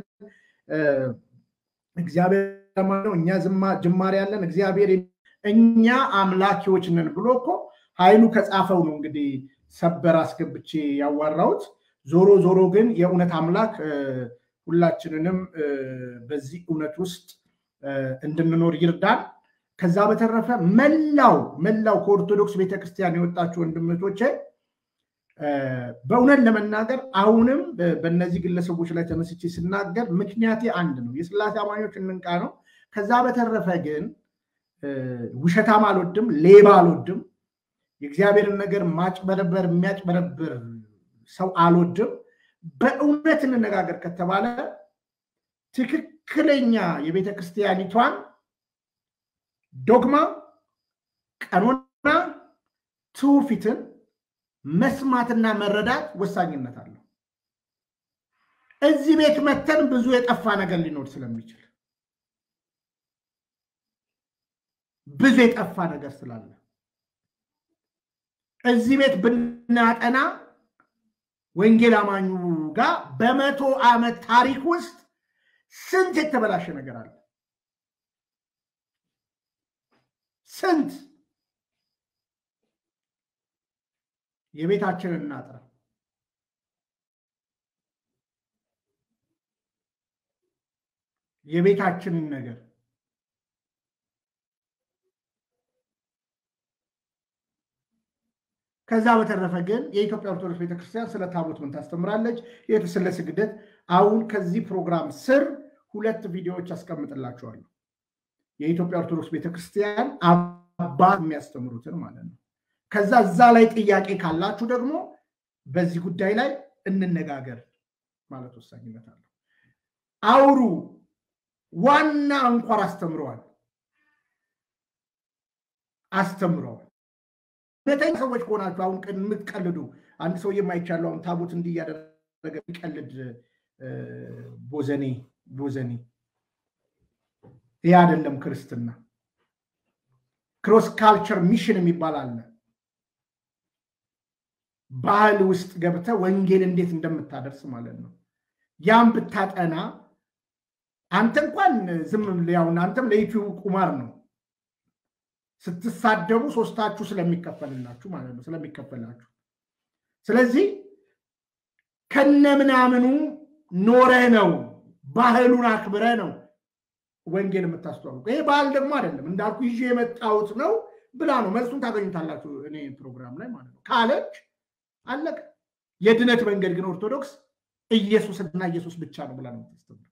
እግዚአብሔር ነው፣ እኛ ጅማሬ ያለን። እግዚአብሔር እኛ አምላኪዎች ነን ብሎ እኮ ኃይሉ ከጻፈው ነው እንግዲህ ሰበር አስገብቼ ያዋራሁት። ዞሮ ዞሮ ግን የእውነት አምላክ ሁላችንንም በዚህ እውነት ውስጥ እንድንኖር ይርዳን። ከዛ በተረፈ መላው መላው ከኦርቶዶክስ ቤተክርስቲያን የወጣችሁ ወንድምቶቼ በእውነት ለመናገር አሁንም በእነዚህ ግለሰቦች ላይ ተመስቼ ስናገር ምክንያቴ አንድ ነው። የስላሴ አማኞች እንንቃ ነው። ከዛ በተረፈ ግን ውሸታም አልወድም፣ ሌባ አልወድም፣ የእግዚአብሔርን ነገር ማጭበረበር የሚያጭበረብር ሰው አልወድም። በእውነት እንነጋገር ከተባለ ትክክለኛ የቤተ ክርስቲያኒቷን ዶግማ፣ ቀኖና፣ ትውፊትን መስማትና መረዳት ወሳኝነት አለው። እዚህ ቤት መተን ብዙ የጠፋ ነገር ሊኖር ስለሚችል ብዙ የጠፋ ነገር ስላለ እዚህ ቤት ብናጠና ወንጌል አማኙ ጋር በመቶ ዓመት ታሪክ ውስጥ ስንት የተበላሸ ነገር አለ። ስንት የቤታችንን እናጥራ። የቤታችንን ነገር ከዛ በተረፈ ግን የኢትዮጵያ ኦርቶዶክስ ቤተክርስቲያን ስለ ታቦት ምን ታስተምራለች? ስለ ስግደት አሁን ከዚህ ፕሮግራም ስር ሁለት ቪዲዮዎች አስቀምጥላችኋለሁ። የኢትዮጵያ ኦርቶዶክስ ቤተክርስቲያን አባት የሚያስተምሩትን ማለት ነው። ከዛ እዛ ላይ ጥያቄ ካላችሁ ደግሞ በዚህ ጉዳይ ላይ እንነጋገር ማለት ወሳኝነት አለው። አውሩ። ዋና አንኳር አስተምረዋል አስተምረዋል። እውነተኛ ሰዎች ከሆናችሁ አሁን የምትቀልዱ አንድ ሰው የማይቻለው አሁን ታቦት እንዲህ እያደረገ የሚቀልድ ቦዘኔ ቦዘኔ ይህ አይደለም ክርስትና። ክሮስ ካልቸር ሚሽን የሚባል አለ። ባህል ውስጥ ገብተ ወንጌል እንዴት እንደምታደርስ ማለት ነው። ያም ብታጠና አንተ እንኳን ዝም ያውን አንተም ለዩቲዩብ ቁማር ነው ስትሳደቡ ሶስታችሁ ስለሚከፈልላችሁ ማለት ነው ስለሚከፈላችሁ። ስለዚህ ከነምናምኑ ኖረ ነው ባህሉን አክብረ ነው ወንጌል የምታስተዋውቀው። ይሄ ባህል ደግሞ አይደለም እንዳልኩ ይዤ የመጣሁት ነው ብላ ነው መልሱን ታገኙታላችሁ እኔ ፕሮግራም ላይ ማለት ነው ካለች አለቀ። የድነት መንገድ ግን ኦርቶዶክስ ኢየሱስና ኢየሱስ ብቻ ነው ብላ ነው የምታስተምረው።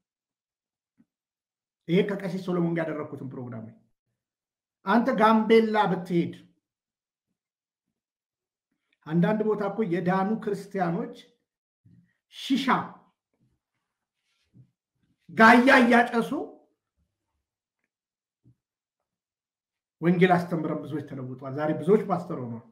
ይሄ ከቀሲስ ሶሎሞን ጋር ያደረግኩትን ፕሮግራም ላይ አንተ ጋምቤላ ብትሄድ አንዳንድ ቦታ እኮ የዳኑ ክርስቲያኖች ሺሻ ጋያ እያጨሱ ወንጌል አስተምረን ብዙዎች ተለውጧል። ዛሬ ብዙዎች ፓስተር ሆኗል።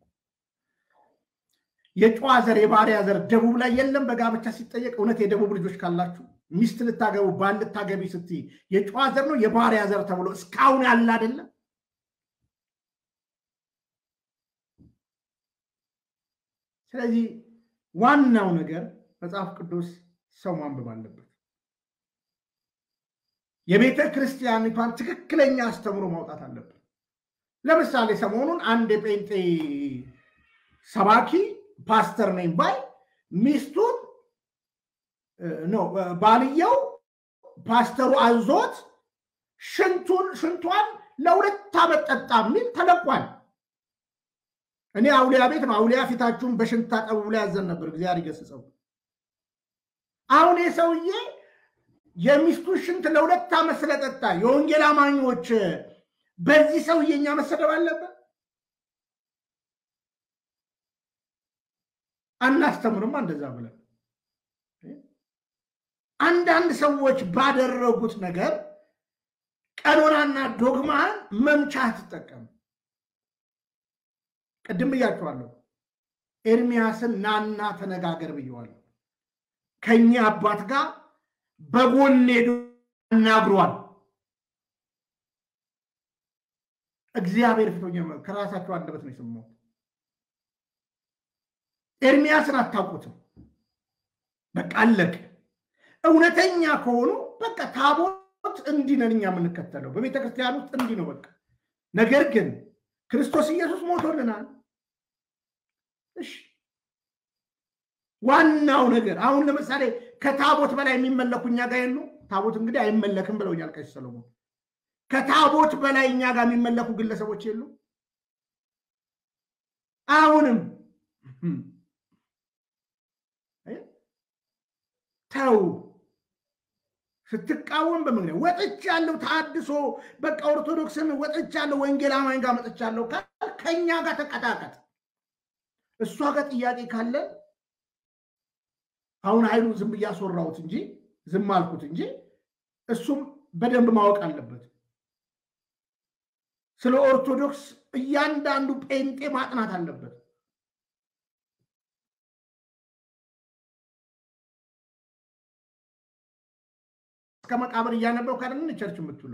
የጨዋ ዘር የባሪያ ዘር ደቡብ ላይ የለም። በጋብቻ ሲጠየቅ እውነት የደቡብ ልጆች ካላችሁ ሚስት ልታገቡ ባል ልታገቢ ስትይ የጨዋ ዘር ነው የባሪያ ዘር ተብሎ እስካሁን ያለ አይደለም። ስለዚህ ዋናው ነገር መጽሐፍ ቅዱስ ሰው ማንበብ አለበት። የቤተ ክርስቲያኒቷን ትክክለኛ አስተምሮ ማውጣት አለበት። ለምሳሌ ሰሞኑን አንድ የጴንጤ ሰባኪ ፓስተር ነኝ ባይ ሚስቱን ነው ባልየው ፓስተሩ አዞት ሽንቱን ሽንቷን ለሁለት ዓመት ጠጣ የሚል ተለቋል። እኔ አውሊያ ቤት ነው አውሊያ ፊታችሁን በሽንት ታጠቡ ብሎ ያዘን ነበር። እግዚአብሔር ይገስጸው። አሁን የሰውዬ የሚስቱን ሽንት ለሁለት ዓመት ስለጠጣ የወንጌል አማኞች በዚህ ሰውዬ እኛ መሰደብ አለበት? አናስተምርም እንደዛ ብለን አንዳንድ ሰዎች ባደረጉት ነገር ቀኖናና ዶግማን መምቻ ትጠቀም። ቅድም ብያቸዋለሁ። ኤርሚያስን ናና ተነጋገር ብየዋለሁ። ከኛ አባት ጋር በጎን ሄዶ አናግሯል። እግዚአብሔር ፊቶኛ ከራሳቸው አንደበት ነው የሰማሁት። ኤርሚያስን አታውቁትም። በቃ አለቀ። እውነተኛ ከሆኑ በቃ ታቦት እንዲህ ነን እኛ የምንከተለው በቤተ ክርስቲያን ውስጥ እንዲህ ነው በቃ። ነገር ግን ክርስቶስ ኢየሱስ ሞቶልናል። እሺ ዋናው ነገር አሁን ለምሳሌ ከታቦት በላይ የሚመለኩ እኛ ጋር የሉ። ታቦት እንግዲህ አይመለክም ብለውኛል ቀሲስ ሰሎሞን። ከታቦት በላይ እኛ ጋር የሚመለኩ ግለሰቦች የሉ። አሁንም ተው ስትቃወም በምክንያት ወጥቻለሁ፣ ታድሶ በቃ ኦርቶዶክስን ወጥቻለሁ፣ ወንጌል አማኝ ጋር መጥቻለሁ፣ ከኛ ጋር ተቀጣቀጥ። እሷ ጋር ጥያቄ ካለ አሁን ኃይሉ ዝም እያስወራሁት እንጂ ዝም አልኩት እንጂ እሱም በደንብ ማወቅ አለበት። ስለ ኦርቶዶክስ እያንዳንዱ ጴንጤ ማጥናት አለበት። እስከ መቃብር እያነበብ ካደለን ቸርች የምትውሉ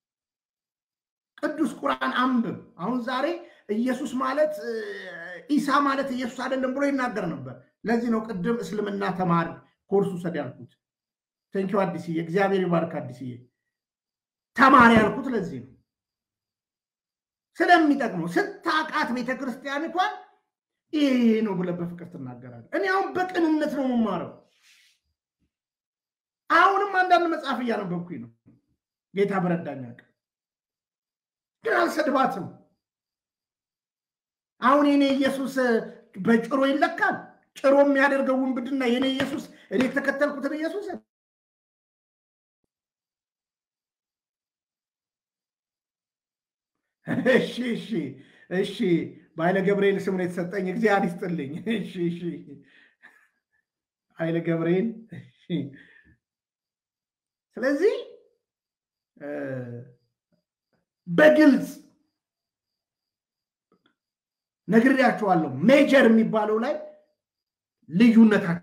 ቅዱስ ቁርአን አንብብ። አሁን ዛሬ ኢየሱስ ማለት ኢሳ ማለት ኢየሱስ አይደለም ብሎ ይናገር ነበር። ለዚህ ነው ቅድም እስልምና ተማር ኮርሱ ሰድ ያልኩት። ቴንኪው አዲስዬ፣ እግዚአብሔር ይባርክ አዲስዬ። ተማሪ ያልኩት ለዚህ ነው ስለሚጠቅመው ስታቃት ቤተክርስቲያኒቷን ይሄ ነው ብለህ በፍቅር ትናገራለህ። እኔ አሁን በቅንነት ነው የምማረው። አሁንም አንዳንድ መጽሐፍ እያነበብኩኝ ነው። ጌታ በረዳኝ አቅም ግን አልሰድባትም። አሁን የኔ ኢየሱስ በጭሮ ይለካል። ጭሮ የሚያደርገው ውንብድና የኔ ኢየሱስ እኔ የተከተልኩትን ኢየሱስ እሺ እሺ እሺ በኃይለ ገብርኤል ስም ነው የተሰጠኝ። እግዚአብሔር ይስጥልኝ። እሺ እሺ ኃይለ ገብርኤል ስለዚህ በግልጽ ነግሬያቸዋለሁ። ሜጀር የሚባለው ላይ ልዩነታችን፣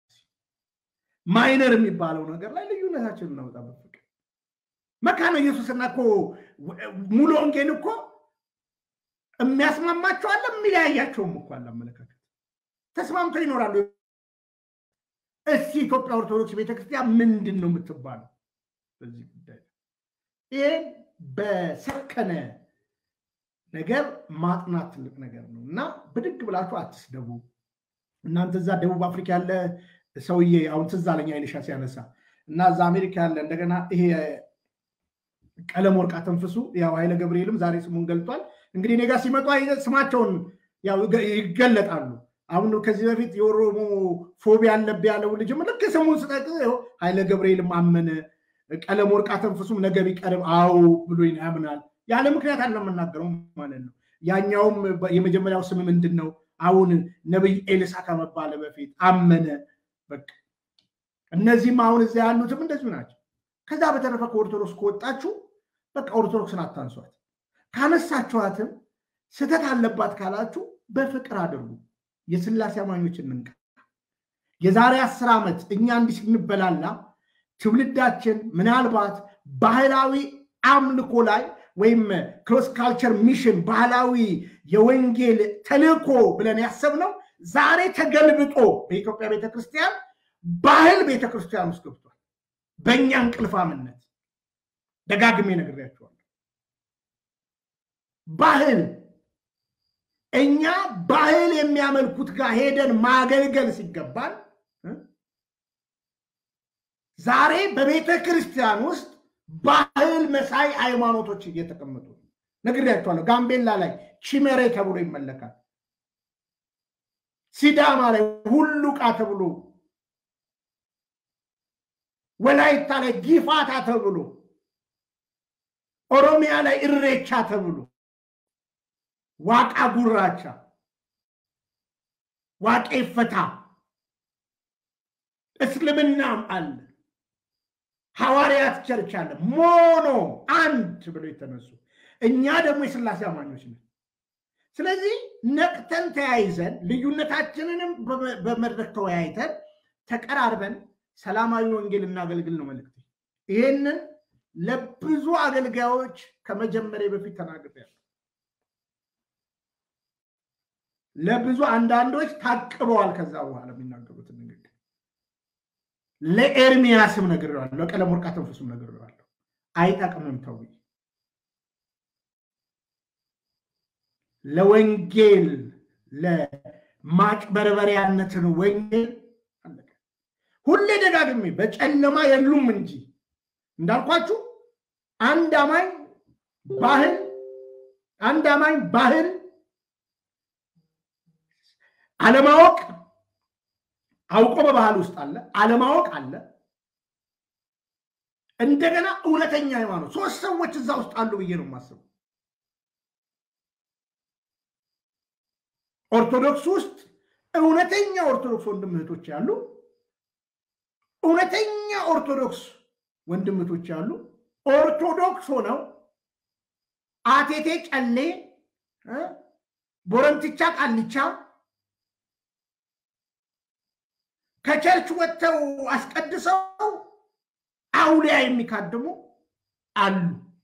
ማይነር የሚባለው ነገር ላይ ልዩነታችን እናወጣበት ፍቅር መካነ ኢየሱስና እኮ ሙሉ ወንጌል እኮ የሚያስማማቸው አለ፣ የሚለያያቸውም እኮ አለ። አመለካከት ተስማምተው ይኖራሉ። እስኪ ኢትዮጵያ ኦርቶዶክስ ቤተክርስቲያን ምንድን ነው የምትባለው በዚህ ጉዳይ? ይህን በሰከነ ነገር ማጥናት ትልቅ ነገር ነው እና ብድግ ብላችሁ አትስደቡ። እናንተ እዛ ደቡብ አፍሪካ ያለ ሰውዬ አሁን ትዝ አለኝ አይልሻ ሲያነሳ እና እዛ አሜሪካ ያለ እንደገና ይሄ ቀለም ወርቅ አተንፍሱ ያው ኃይለ ገብርኤልም ዛሬ ስሙን ገልጧል። እንግዲህ እኔ ጋር ሲመጡ ስማቸውን ያው ይገለጣሉ። አሁን ከዚህ በፊት የኦሮሞ ፎቢያ አለብህ ያለው ልጅም ልክ ስሙን ስጠቅስ ኃይለ ገብርኤልም አመነ። ቀለም ወርቅ አተንፍሱም ነገ ቢቀርብ አዎ ብሎ ያምናል። ያለ ምክንያት አለ የምናገረው ማለት ነው። ያኛውም የመጀመሪያው ስም ምንድን ነው? አሁን ነቢይ ኤልሳ ከመባለ በፊት አመነ። በቃ እነዚህም አሁን እዚያ ያሉትም እንደዚሁ ናቸው። ከዛ በተረፈ ከኦርቶዶክስ ከወጣችሁ በቃ ኦርቶዶክስን አታንሷት። ካነሳችኋትም ስህተት አለባት ካላችሁ በፍቅር አድርጉ። የስላሴ አማኞች እንንቃ። የዛሬ አስር ዓመት እኛ እንዲህ ስንበላላ ትውልዳችን ምናልባት ባህላዊ አምልኮ ላይ ወይም ክሮስ ካልቸር ሚሽን ባህላዊ የወንጌል ተልእኮ ብለን ያሰብነው ዛሬ ተገልብጦ በኢትዮጵያ ቤተክርስቲያን ባህል ቤተክርስቲያን ውስጥ ገብቷል። በእኛ እንቅልፋምነት ደጋግሜ ነግሬያቸዋለሁ። ባህል እኛ ባህል የሚያመልኩት ጋር ሄደን ማገልገል ሲገባል ዛሬ በቤተ ክርስቲያን ውስጥ ባህል መሳይ ሃይማኖቶች እየተቀመጡ ነግሬያቸዋለሁ። ጋምቤላ ላይ ቺሜሬ ተብሎ ይመለካል። ሲዳማ ላይ ሁሉቃ ተብሎ፣ ወላይታ ላይ ጊፋታ ተብሎ፣ ኦሮሚያ ላይ እሬቻ ተብሎ፣ ዋቃ ጉራቻ፣ ዋቄ ፈታ፣ እስልምናም አለ። ሐዋርያት ቸርች አለ። ሞኖ አንድ ብለው የተነሱ እኛ ደግሞ የስላሴ አማኞች ነን። ስለዚህ ነቅተን ተያይዘን ልዩነታችንንም በመድረክ ተወያይተን ተቀራርበን ሰላማዊ ወንጌል እናገልግል ነው መልእክት። ይህንን ለብዙ አገልጋዮች ከመጀመሪያ በፊት ተናግሬያለሁ። ለብዙ አንዳንዶች ታቅበዋል። ከዛ በኋላ የሚናገሩትን ንግግር ለኤርሚያስም ነግሬዋለሁ፣ ለቀለም ወርቅ አተንፍሱም ነግሬዋለሁ። አይጠቅምም ተው ለወንጌል ለማጭበርበሪያነትን ወንጌል ሁሌ ደጋግሜ በጨለማ የሉም እንጂ እንዳልኳችሁ አንድ አማኝ ባህል አንድ አማኝ ባህል አለማወቅ አውቆ በባህል ውስጥ አለ፣ አለማወቅ አለ። እንደገና እውነተኛ ሃይማኖት ሶስት ሰዎች እዛ ውስጥ አሉ ብዬ ነው የማስበው። ኦርቶዶክስ ውስጥ እውነተኛ ኦርቶዶክስ ወንድም እህቶች ያሉ፣ እውነተኛ ኦርቶዶክስ ወንድም እህቶች ያሉ፣ ኦርቶዶክስ ሆነው አቴቴ ጨሌ፣ ቦረንትቻ ቃልቻ ከቸርች ወጥተው አስቀድሰው አውሊያ የሚካድሙ አሉ።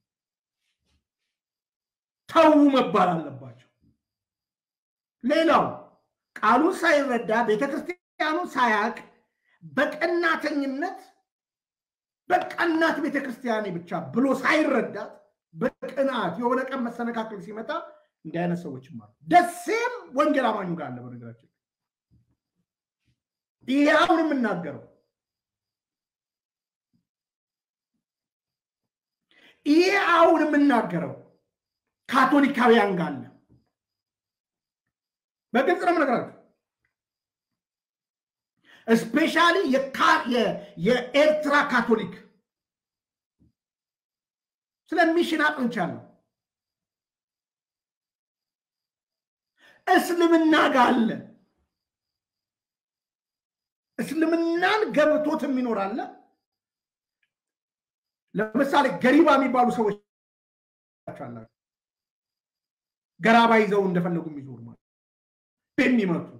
ተዉ መባል አለባቸው። ሌላው ቃሉን ሳይረዳ ቤተክርስቲያኑን ሳያቅ በቀናተኝነት በቀናት ቤተክርስቲያኔ ብቻ ብሎ ሳይረዳት በቅናት የሆነ ቀን መሰነካከል ሲመጣ እንዲህ አይነት ሰዎችም አሉ። ደሴም ወንጌል አማኙ ጋር አለ። በነገራችን ይሄ አሁን የምናገረው ይሄ አሁን የምናገረው ካቶሊካውያን ጋር አለ። በግልጽ ነው የምነግራችሁ። እስፔሻሊ የኤርትራ ካቶሊክ ስለ ሚሽን አጥንቻለሁ። እስልምና ጋር አለ። እስልምናን ገብቶት የሚኖር አለ። ለምሳሌ ገሪባ የሚባሉ ሰዎች አላቸው። ገራባ ይዘው እንደፈለጉ የሚዞሩ ማለት የሚመቱ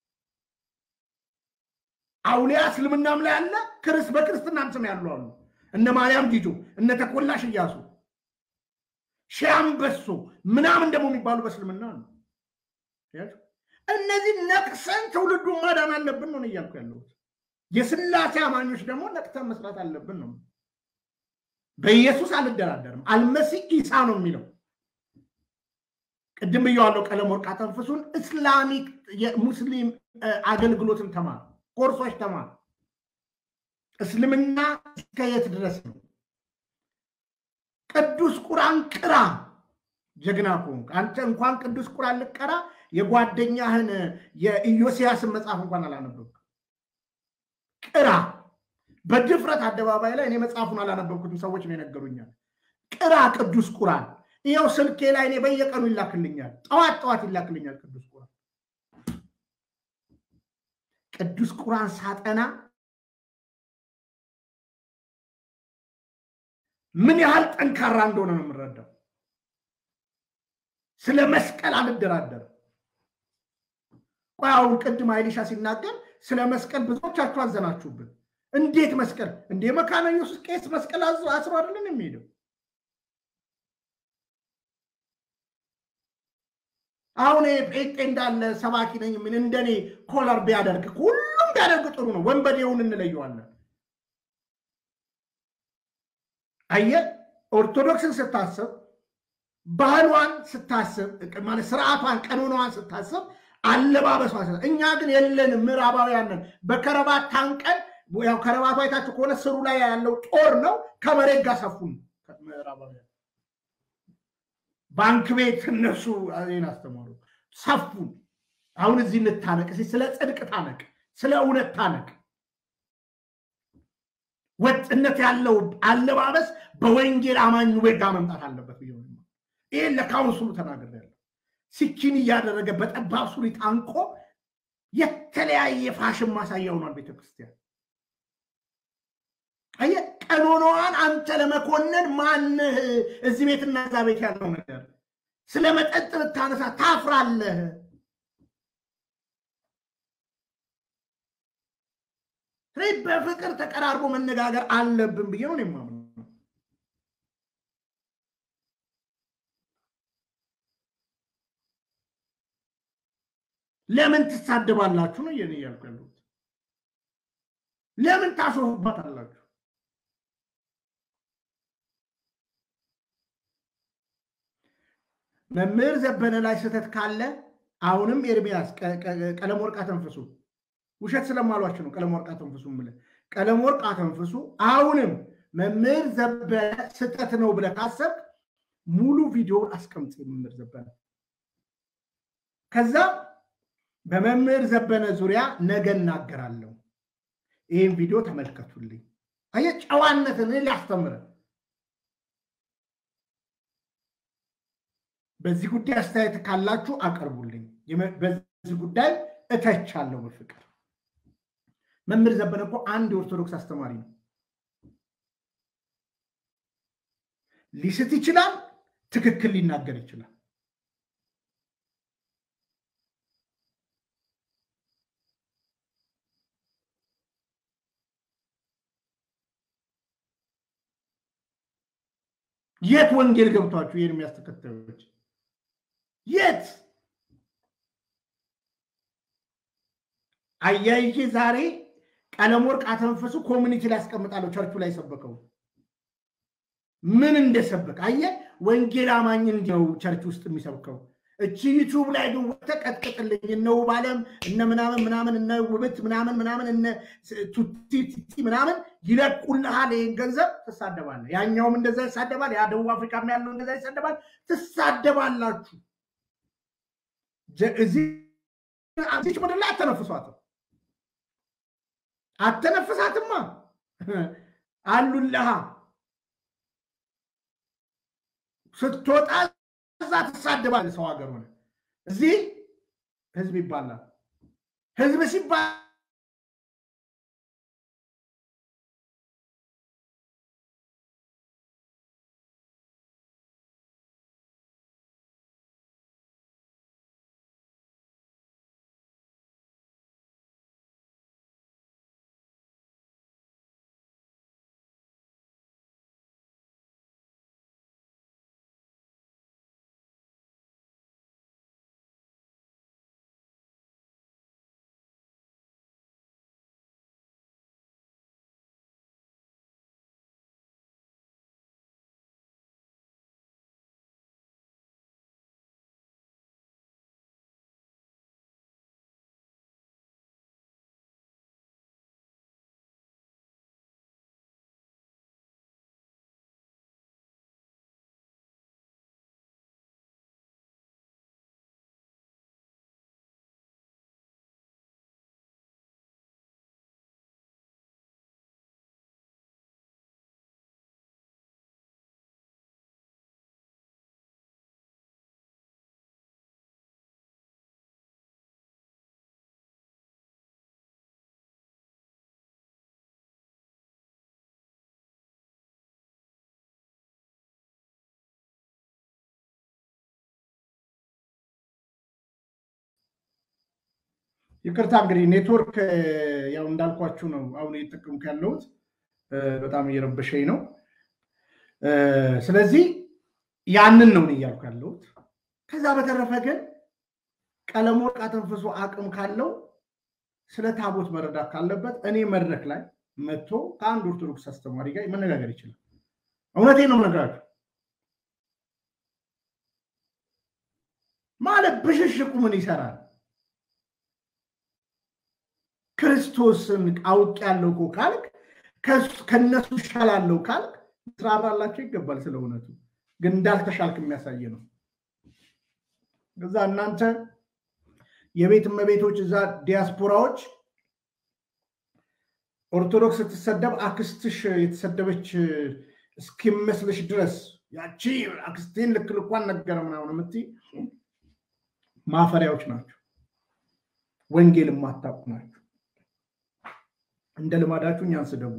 አውሊያ እስልምናም ላይ አለ። ክርስ በክርስትናም ስም ያሉ አሉ። እነ ማርያም ጊጆ፣ እነ ተኮላሽ እያሱ፣ ሺህ አንበሶ ምናምን ደግሞ የሚባሉ በእስልምና ነው። እነዚህ ነቅሰን ትውልዱን ማዳን አለብን ነው እያልኩ ያለሁት። የስላሴ አማኞች ደግሞ ነቅተን መስራት አለብን ነው። በኢየሱስ አልደራደርም። አልመሲህ ኢሳ ነው የሚለው ቅድም ብየዋለው። ቀለም ወርቅ አተንፍሱን እስላሚክ የሙስሊም አገልግሎትን ተማር፣ ኮርሶች ተማር። እስልምና እስከ የት ድረስ ነው? ቅዱስ ቁርአን ቅራ። ጀግና ከሆንክ አንተ እንኳን ቅዱስ ቁርአን ልቀራ የጓደኛህን የኢዮስያስን መጽሐፍ እንኳን አላነበብክ ቅራ። በድፍረት አደባባይ ላይ እኔ መጽሐፉን አላነበብኩትም፣ ሰዎች ነው የነገሩኛል። ቅራ ቅዱስ ቁርአን። ይኸው ስልኬ ላይ እኔ በየቀኑ ይላክልኛል፣ ጠዋት ጠዋት ይላክልኛል ቅዱስ ቁርአን። ቅዱስ ቁርአን ሳጠና ምን ያህል ጠንካራ እንደሆነ ነው የምረዳው። ስለ መስቀል አልደራደርም። ቆይ አሁን ቅድም አይሊሻ ሲናገር ስለ መስቀል ብዙዎቻችሁ አዘናችሁብን። እንዴት መስቀል እንዴ? መካነ ኢየሱስ ቄስ መስቀል አስሮ አይደለን የሚሄደው? አሁን ጴንጤ እንዳለ ሰባኪ ነኝ ምን እንደኔ ኮለር ቢያደርግ ሁሉም ቢያደርግ ጥሩ ነው። ወንበዴውን እንለየዋለን። አየ ኦርቶዶክስን ስታስብ ባህሏን ስታስብ ማለት ስርዓቷን ቀኖናዋን ስታስብ አለባበሷ እኛ ግን የለንም። ምዕራባውያንን በከረባት ታንቀን ያው ከረባቱ አይታችሁ ከሆነ ስሩ ላይ ያለው ጦር ነው። ከመሬት ጋር ሰፉን ምዕራባውያን ባንክ ቤት እነሱ ይህን አስተማሩ ሰፉን። አሁን እዚህ እንታነቅ፣ ስለ ጽድቅ ታነቅ፣ ስለ እውነት ታነቅ። ወጥነት ያለው አለባበስ በወንጌል አማኙ ቤት ጋር መምጣት አለበት ብዬ ይህን ለካውንስሉ ተናግሬያለሁ። ሲኪን እያደረገ በጠባብ ሱሪ ታንቆ የተለያየ ፋሽን ማሳያ ሆኗል ቤተክርስቲያን። አየህ፣ ቀኖናዋን አንተ ለመኮነን ማንህ? እዚህ ቤትና እዛ ቤት ያለው ነገር ስለ መጠጥ ብታነሳ ታፍራለህ። ስለዚህ በፍቅር ተቀራርቦ መነጋገር አለብን ብዬ ነው የማምነው። ለምን ትሳደባላችሁ ነው የኔ እያልኩ ያለሁት። ለምን ታሾፉባታላችሁ? መምህር ዘበነ ላይ ስህተት ካለ አሁንም ኤርሚያስ ቀለም ወርቅ አተንፍሱ ውሸት ስለማሏቸው ነው። ቀለም ወርቅ አተንፍሱ ምለ ቀለም ወርቅ አተንፍሱ አሁንም መምህር ዘበነ ስህተት ነው ብለህ ካሰብክ ሙሉ ቪዲዮውን አስቀምጥ። መምህር ዘበነ ከዛ በመምህር ዘበነ ዙሪያ ነገ እናገራለሁ። ይህን ቪዲዮ ተመልከቱልኝ። አየህ ጨዋነትን ሊያስተምረን በዚህ ጉዳይ አስተያየት ካላችሁ አቅርቡልኝ። በዚህ ጉዳይ እተቻለሁ በፍቅር። መምህር ዘበነ እኮ አንድ የኦርቶዶክስ አስተማሪ ነው። ሊስት ይችላል፣ ትክክል ሊናገር ይችላል። የት ወንጌል ገብቷችሁ ይህን የሚያስተከታዮች የት አያይዤ ዛሬ ቀለም ወርቅ አተንፈሱ ኮሚኒቲ ላይ ያስቀምጣለሁ። ቸርቹ ላይ ሰበከው ምን እንደሰበክ አየ ወንጌል አማኝ እንዲው ቸርች ውስጥ የሚሰብከው እቺ ዩቱብ ላይ ግን ወጥተህ ቀጥቅጥልኝ እነ ውብ አለም እነ ምናምን ምናምን እነ ውብት ምናምን ምናምን እነ ቱቲ ቲቲ ምናምን ይለቁልሃል። ይህን ገንዘብ ትሳደባለህ። ያኛውም እንደዛ ይሳደባል። ያ ደቡብ አፍሪካም ያለው እንደዛ ይሳደባል። ትሳደባላችሁ። እዚች ምድር ላይ አተነፍሷትም አተነፍሳትማ አሉልሃ ስትወጣ እዛ ትሳደባለህ። ሰው ሀገር ሆነ እዚህ ህዝብ ይባላል። ህዝብ ሲባል ይቅርታ እንግዲህ ኔትወርክ ያው እንዳልኳችሁ ነው። አሁን እየተጠቀምኩ ያለሁት በጣም እየረበሸኝ ነው። ስለዚህ ያንን ነው እያልኩ ያለሁት። ከዛ በተረፈ ግን ቀለም ወርቅ አተንፍሶ አቅም ካለው ስለ ታቦት መረዳት ካለበት እኔ መድረክ ላይ መጥቶ ከአንድ ኦርቶዶክስ አስተማሪ ጋር መነጋገር ይችላል። እውነቴን ነው የምነግራችሁ። ማለት ብሽሽቁ ምን ይሰራል? ክርስቶስን አውቅ ያለው እኮ ካልክ ከነሱ ይሻላለው ካልክ ትራራላቸው ይገባል። ስለ እውነቱ ግን እንዳልተሻልክ የሚያሳይ ነው። እዛ እናንተ የቤት እመቤቶች እዛ ዲያስፖራዎች ኦርቶዶክስ ስትሰደብ አክስትሽ የተሰደበች እስኪመስልሽ ድረስ ያቺ አክስቴን ልክ ልኳን ነገረ ምናምን የምትይ ማፈሪያዎች ናቸው። ወንጌል የማታውቁ ናቸው። እንደ ልማዳችሁ እኛን ስደቡ።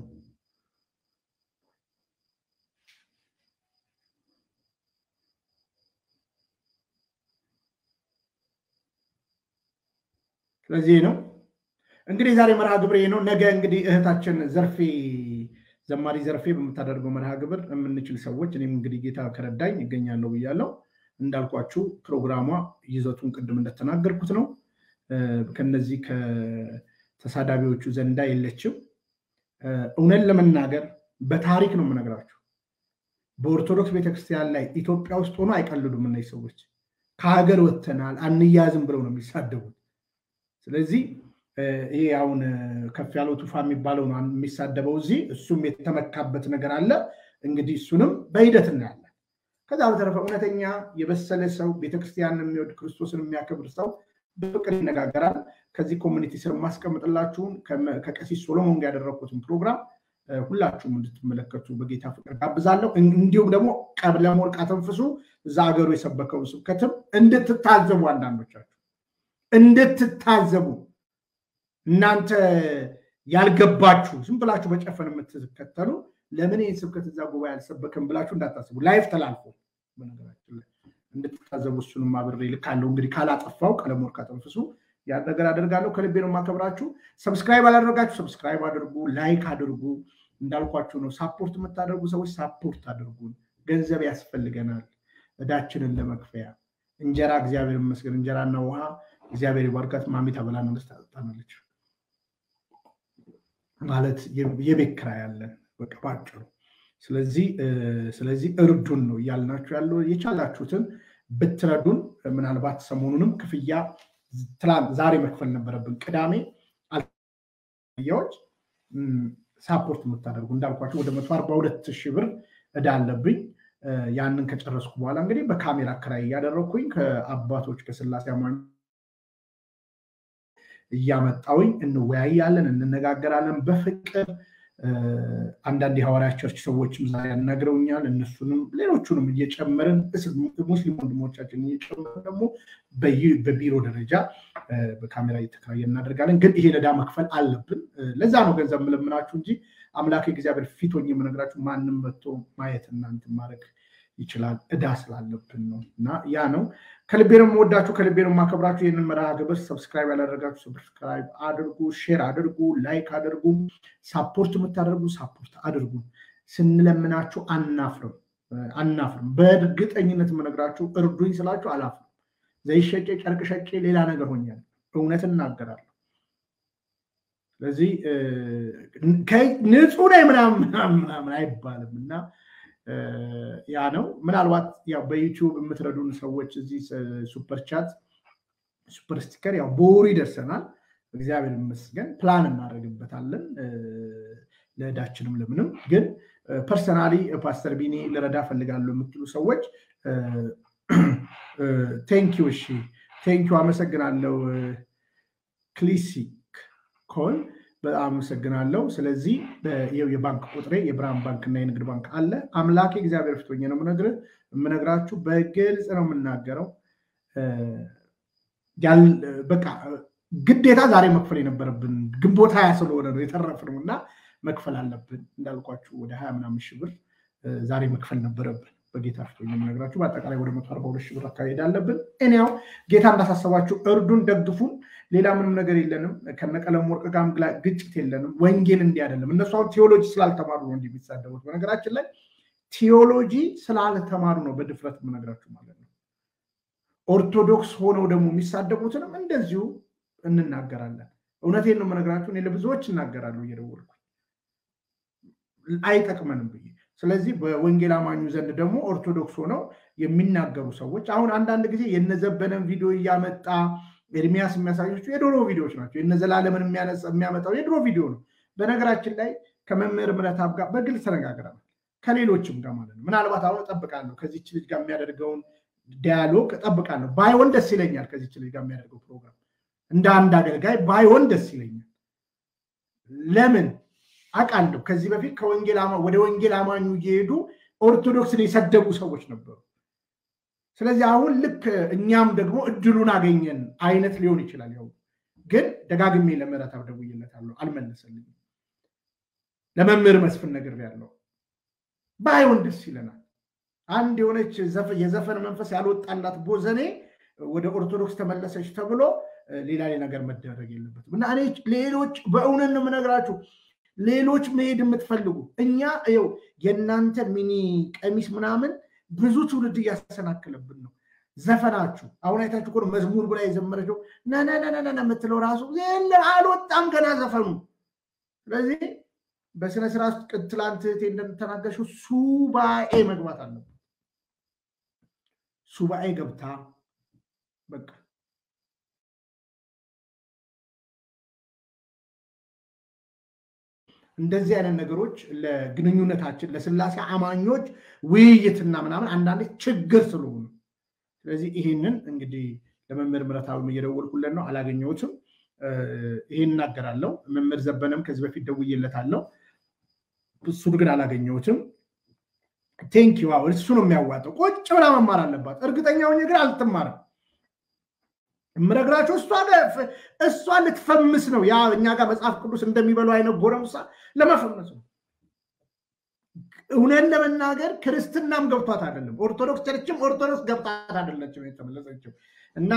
ስለዚህ ነው እንግዲህ ዛሬ መርሃ ግብር ነው። ነገ እንግዲህ እህታችን ዘርፌ ዘማሪ ዘርፌ በምታደርገው መርሃ ግብር የምንችል ሰዎች እኔም እንግዲህ ጌታ ከረዳኝ ይገኛለሁ ብያለሁ። እንዳልኳችሁ ፕሮግራሟ ይዘቱን ቅድም እንደተናገርኩት ነው። ከነዚህ ከተሳዳቢዎቹ ዘንዳ የለችም። እውነት ለመናገር በታሪክ ነው የምነግራችሁ። በኦርቶዶክስ ቤተክርስቲያን ላይ ኢትዮጵያ ውስጥ ሆኖ አይቀልዱም እነዚህ ሰዎች። ከሀገር ወጥተናል አንያዝም ብለው ነው የሚሳደቡት። ስለዚህ ይሄ አሁን ከፍ ያለው ቱፋ የሚባለው ነው የሚሳደበው እዚህ እሱም የተመካበት ነገር አለ። እንግዲህ እሱንም በሂደት እናያለን። ከዛ በተረፈ እውነተኛ የበሰለ ሰው ቤተክርስቲያንን የሚወድ ክርስቶስን የሚያከብር ሰው በፍቅር ይነጋገራል። ከዚህ ኮሚኒቲ ስር የማስቀምጥላችሁን ከቀሲስ ሶሎሞን ጋር ያደረግኩትን ፕሮግራም ሁላችሁም እንድትመለከቱ በጌታ ፍቅር ጋብዛለሁ። እንዲሁም ደግሞ ቀብለ ሞልቃ ተንፍሱ እዛ ሀገሩ የሰበከውን ስብከትም እንድትታዘቡ አንዳንዶቻችሁ እንድትታዘቡ እናንተ ያልገባችሁ ዝም ብላችሁ በጨፈን የምትከተሉ ለምን ይህን ስብከት እዛ ጉባኤ አልሰበክም ብላችሁ እንዳታስቡ። ላይፍ ተላልፎ በነገራችን ላይ እንድትታዘቡ እሱንም አብሬ ልካለሁ። እንግዲህ ካላጠፋው ቀለም ወርቅ አጠንፍሱ ያን ነገር አደርጋለሁ። ከልቤ ነው የማከብራችሁ። ሰብስክራይብ አላደረጋችሁ ሰብስክራይብ አድርጉ፣ ላይክ አድርጉ። እንዳልኳችሁ ነው። ሳፖርት የምታደርጉ ሰዎች ሳፖርት አድርጉን። ገንዘብ ያስፈልገናል እዳችንን ለመክፈያ። እንጀራ እግዚአብሔር ይመስገን፣ እንጀራና ውሃ እግዚአብሔር ይባርካት። ማሚ ታበላናለች፣ ታጠጣናለች። ማለት የቤት ኪራይ ያለን በቃ ባጭሩ። ስለዚህ ስለዚህ እርዱን ነው እያልናችሁ ያለው። የቻላችሁትን ብትረዱን ምናልባት ሰሞኑንም ክፍያ ዛሬ መክፈል ነበረብን። ቅዳሜ አልያዎች ሳፖርት የምታደርጉ እንዳልኳቸው ወደ መቶ አርባ ሁለት ሺህ ብር እዳ አለብኝ። ያንን ከጨረስኩ በኋላ እንግዲህ በካሜራ ክራይ እያደረግኩኝ ከአባቶች ከስላሴ አማኝ እያመጣውኝ እንወያያለን፣ እንነጋገራለን በፍቅር አንዳንድ የሐዋርያ ቸርች ሰዎችም ዛሬ ያናግረውኛል። እነሱንም ሌሎቹንም እየጨመርን ሙስሊም ወንድሞቻችን እየጨመርን ደግሞ በቢሮ ደረጃ በካሜራ እየተከራየ እናደርጋለን። ግን ይሄ ዕዳ መክፈል አለብን። ለዛ ነው ገንዘብ የምለምናችሁ እንጂ አምላክ እግዚአብሔር ፊት ሆኜ የምነግራችሁ ማንም መጥቶ ማየት እናንት ማድረግ ይችላል። ዕዳ ስላለብን ነው እና ያ ነው። ከልቤ ነው የምወዳችሁ፣ ከልቤ ነው የማከብራችሁ። ይህንን መርሃ ግብር ሰብስክራይብ ያላደረጋችሁ ሰብስክራይብ አድርጉ፣ ሼር አድርጉ፣ ላይክ አድርጉ። ሳፖርት የምታደርጉ ሳፖርት አድርጉ። ስንለምናችሁ አናፍርም አናፍርም። በእርግጠኝነት የምነግራችሁ እርዱኝ ስላችሁ አላፍርም። ዘይት ሸጬ ጨርቅ ሸጬ ሌላ ነገር ሆኛል። እውነት እናገራለሁ። ስለዚህ ንጹህ ነኝ ምናምን ምናምን አይባልም እና ያ ነው። ምናልባት ያው በዩቲዩብ የምትረዱን ሰዎች እዚህ ሱፐር ቻት ሱፐር ስቲከር ያው በወሩ ይደርሰናል። እግዚአብሔር ይመስገን ፕላን እናደርግበታለን ለዕዳችንም ለምንም። ግን ፐርሰናሊ ፓስተር ቢኒ ልረዳ ፈልጋለሁ የምትሉ ሰዎች ቴንኪዩ። እሺ ቴንኪዩ፣ አመሰግናለሁ። ክሊሲክ ኮል በጣም አመሰግናለሁ። ስለዚህ የባንክ ቁጥሬ የብርሃን ባንክ እና የንግድ ባንክ አለ። አምላኬ እግዚአብሔር ፊት ሆኜ ነው የምነግርህ የምነግራችሁ፣ በግልጽ ነው የምናገረው። በቃ ግዴታ ዛሬ መክፈል የነበረብን ግንቦት ሀያ ስለሆነ ነው የተረፍነው እና መክፈል አለብን። እንዳልኳችሁ ወደ ሀያ ምናምን ሺህ ብር ዛሬ መክፈል ነበረብን። በጌታ ፊት ሆኜ የምነግራችሁ በአጠቃላይ ወደ መቶ አርባ ሁለት ሺህ ብር አካባቢ አለብን። እኔያው ጌታ እንዳሳሰባችሁ እርዱን፣ ደግፉን። ሌላ ምንም ነገር የለንም። ከነቀለም ወርቅ ጋር ግጭት የለንም። ወንጌል እንዲህ አይደለም። እነሱ አሁን ቴዎሎጂ ስላልተማሩ ነው እንዲህ የሚሳደቡት። በነገራችን ላይ ቴዎሎጂ ስላልተማሩ ነው በድፍረት የምነግራችሁ ማለት ነው። ኦርቶዶክስ ሆነው ደግሞ የሚሳደቡትንም እንደዚሁ እንናገራለን። እውነቴን ነው የምነግራችሁ። እኔ ለብዙዎች እናገራለሁ እየደወልኩ አይጠቅመንም ብዬ። ስለዚህ በወንጌል አማኙ ዘንድ ደግሞ ኦርቶዶክስ ሆነው የሚናገሩ ሰዎች አሁን አንዳንድ ጊዜ የነዘበነን ቪዲዮ እያመጣ ኤርሚያስ የሚያሳያቸው የድሮ ቪዲዮዎች ናቸው። የነዘላለምን የሚያመጣው የድሮ ቪዲዮ ነው። በነገራችን ላይ ከመምህር ምረታብ ጋር በግልጽ ተነጋግረናል። ከሌሎችም ጋር ማለት ነው። ምናልባት አሁን እጠብቃለሁ ከዚች ልጅ ጋር የሚያደርገውን ዲያሎግ እጠብቃለሁ። ባይሆን ደስ ይለኛል። ከዚች ልጅ ጋር የሚያደርገው ፕሮግራም እንደ አንድ አገልጋይ ባይሆን ደስ ይለኛል። ለምን አውቃለሁ። ከዚህ በፊት ወደ ወንጌል አማኙ እየሄዱ ኦርቶዶክስን የሰደቡ ሰዎች ነበሩ። ስለዚህ አሁን ልክ እኛም ደግሞ እድሉን አገኘን አይነት ሊሆን ይችላል። ያው ግን ደጋግሜ ለምህረተአብ ደውዬለታለሁ፣ አልመለሰልኝም። ለመምህር መስፍን ነግሬያለሁ። ባይሆን ደስ ይለናል። አንድ የሆነች የዘፈን መንፈስ ያልወጣላት ቦዘኔ ወደ ኦርቶዶክስ ተመለሰች ተብሎ ሌላ ነገር መደረግ የለበትም እና እኔ ሌሎች በእውነት ነው የምነግራችሁ ሌሎች መሄድ የምትፈልጉ እኛ ው የእናንተ ሚኒ ቀሚስ ምናምን ብዙ ትውልድ እያሰናክለብን ነው። ዘፈናችሁ አሁን አይታችሁ እኮ መዝሙር ብላ የዘመረችው ነነነነነ የምትለው ራሱ አልወጣም ገና ዘፈኑ። ስለዚህ በስነ ስርዓት ትላንት እህቴ እንደምተናገርሽው ሱባኤ መግባት አለበት። ሱባኤ ገብታ በቃ እንደዚህ አይነት ነገሮች ለግንኙነታችን ለስላሴ አማኞች ውይይትና ምናምን አንዳንዴ ችግር ስለሆኑ ስለዚህ ይህንን እንግዲህ ለመምህር ምረታዊ እየደወልኩለት ነው፣ አላገኘሁትም። ይሄን እናገራለሁ። መምህር ዘበነም ከዚህ በፊት ደውዬለታለሁ፣ እሱን ግን አላገኘሁትም። ቴንክ ዩ እሱ ነው የሚያዋጣው። ቁጭ ብላ መማር አለባት። እርግጠኛ ሆኜ ግን አልትማርም። የምነግራቸው እሷ ልትፈምስ ነው። ያ እኛ ጋር መጽሐፍ ቅዱስ እንደሚበሉ አይነት ጎረምሳ ለመፈመስ ነው። እውነን ለመናገር ክርስትናም ገብቷት አይደለም፣ ኦርቶዶክስ ቸርችም ኦርቶዶክስ ገብቷት አይደለችም የተመለሰችው እና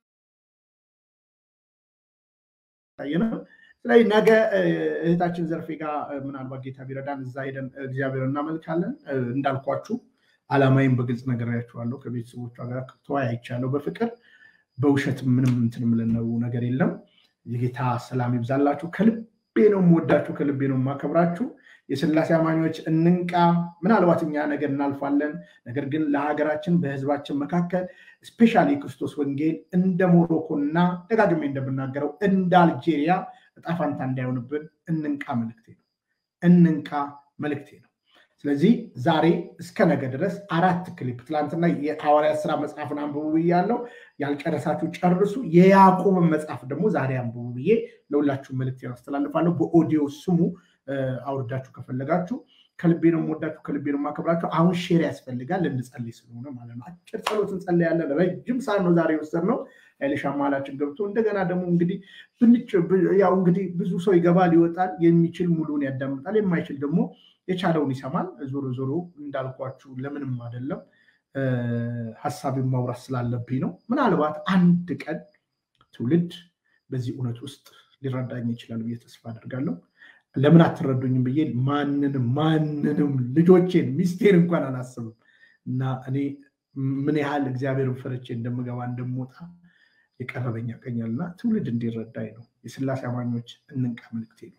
ስለዚህ ነገ እህታችን ዘርፌ ጋር ምናልባት ጌታ ቢረዳን እዛ ሄደን እግዚአብሔር እናመልካለን። እንዳልኳችሁ አላማይም በግልጽ ነግሬያችኋለሁ። ከቤተሰቦቿ ጋር ተወያይቻለሁ በፍቅር በውሸት ምንም እንትን የምልነው ነገር የለም። የጌታ ሰላም ይብዛላችሁ። ከልቤ ነው የምወዳችሁ፣ ከልቤ ነው የማከብራችሁ። የስላሴ አማኞች እንንቃ። ምናልባት እኛ ነገር እናልፋለን። ነገር ግን ለሀገራችን በህዝባችን መካከል ስፔሻሊ የክርስቶስ ወንጌል እንደ ሞሮኮ እና ደጋግሜ እንደምናገረው እንደ አልጄሪያ እጣ ፋንታ እንዳይሆንብን እንንቃ መልክቴ ነው። እንንቃ መልክቴ ነው። ስለዚህ ዛሬ እስከ ነገ ድረስ አራት ክሊፕ ትላንትና የሐዋርያት ስራ መጽሐፍን አንብቡ ብያለሁ። ያልጨረሳችሁ ጨርሱ። የያዕቆብን መጽሐፍ ደግሞ ዛሬ አንብቡ ብዬ ለሁላችሁ መልክት ያስተላልፋለሁ። በኦዲዮ ስሙ አውርዳችሁ ከፈለጋችሁ። ከልቤ ነው የምወዳችሁ፣ ከልቤ ነው የማከብራችሁ። አሁን ሼር ያስፈልጋል እንጸልይ ስለሆነ ማለት ነው። አጭር ጸሎት እንጸልያለን። ረጅም ሰዓት ነው ዛሬ የወሰድነው። ኃይልሻ መሀላችን ገብቶ እንደገና ደግሞ እንግዲህ ያው እንግዲህ ብዙ ሰው ይገባል ይወጣል። የሚችል ሙሉን ያዳምጣል፣ የማይችል ደግሞ የቻለውን ይሰማል። ዞሮ ዞሮ እንዳልኳችሁ ለምንም አይደለም ሀሳብን ማውራት ስላለብኝ ነው። ምናልባት አንድ ቀን ትውልድ በዚህ እውነት ውስጥ ሊረዳኝ ይችላል ብዬ ተስፋ አደርጋለሁ። ለምን አትረዱኝም ብዬ ማንንም ማንንም ልጆቼን ሚስቴን እንኳን አላስብም እና እኔ ምን ያህል እግዚአብሔርን ፈርቼ እንደምገባ እንደምወጣ የቀረበኝ ያቀኛልና ትውልድ እንዲረዳኝ ነው። የስላሴ አማኞች እንንቃ መልክቴ ነው።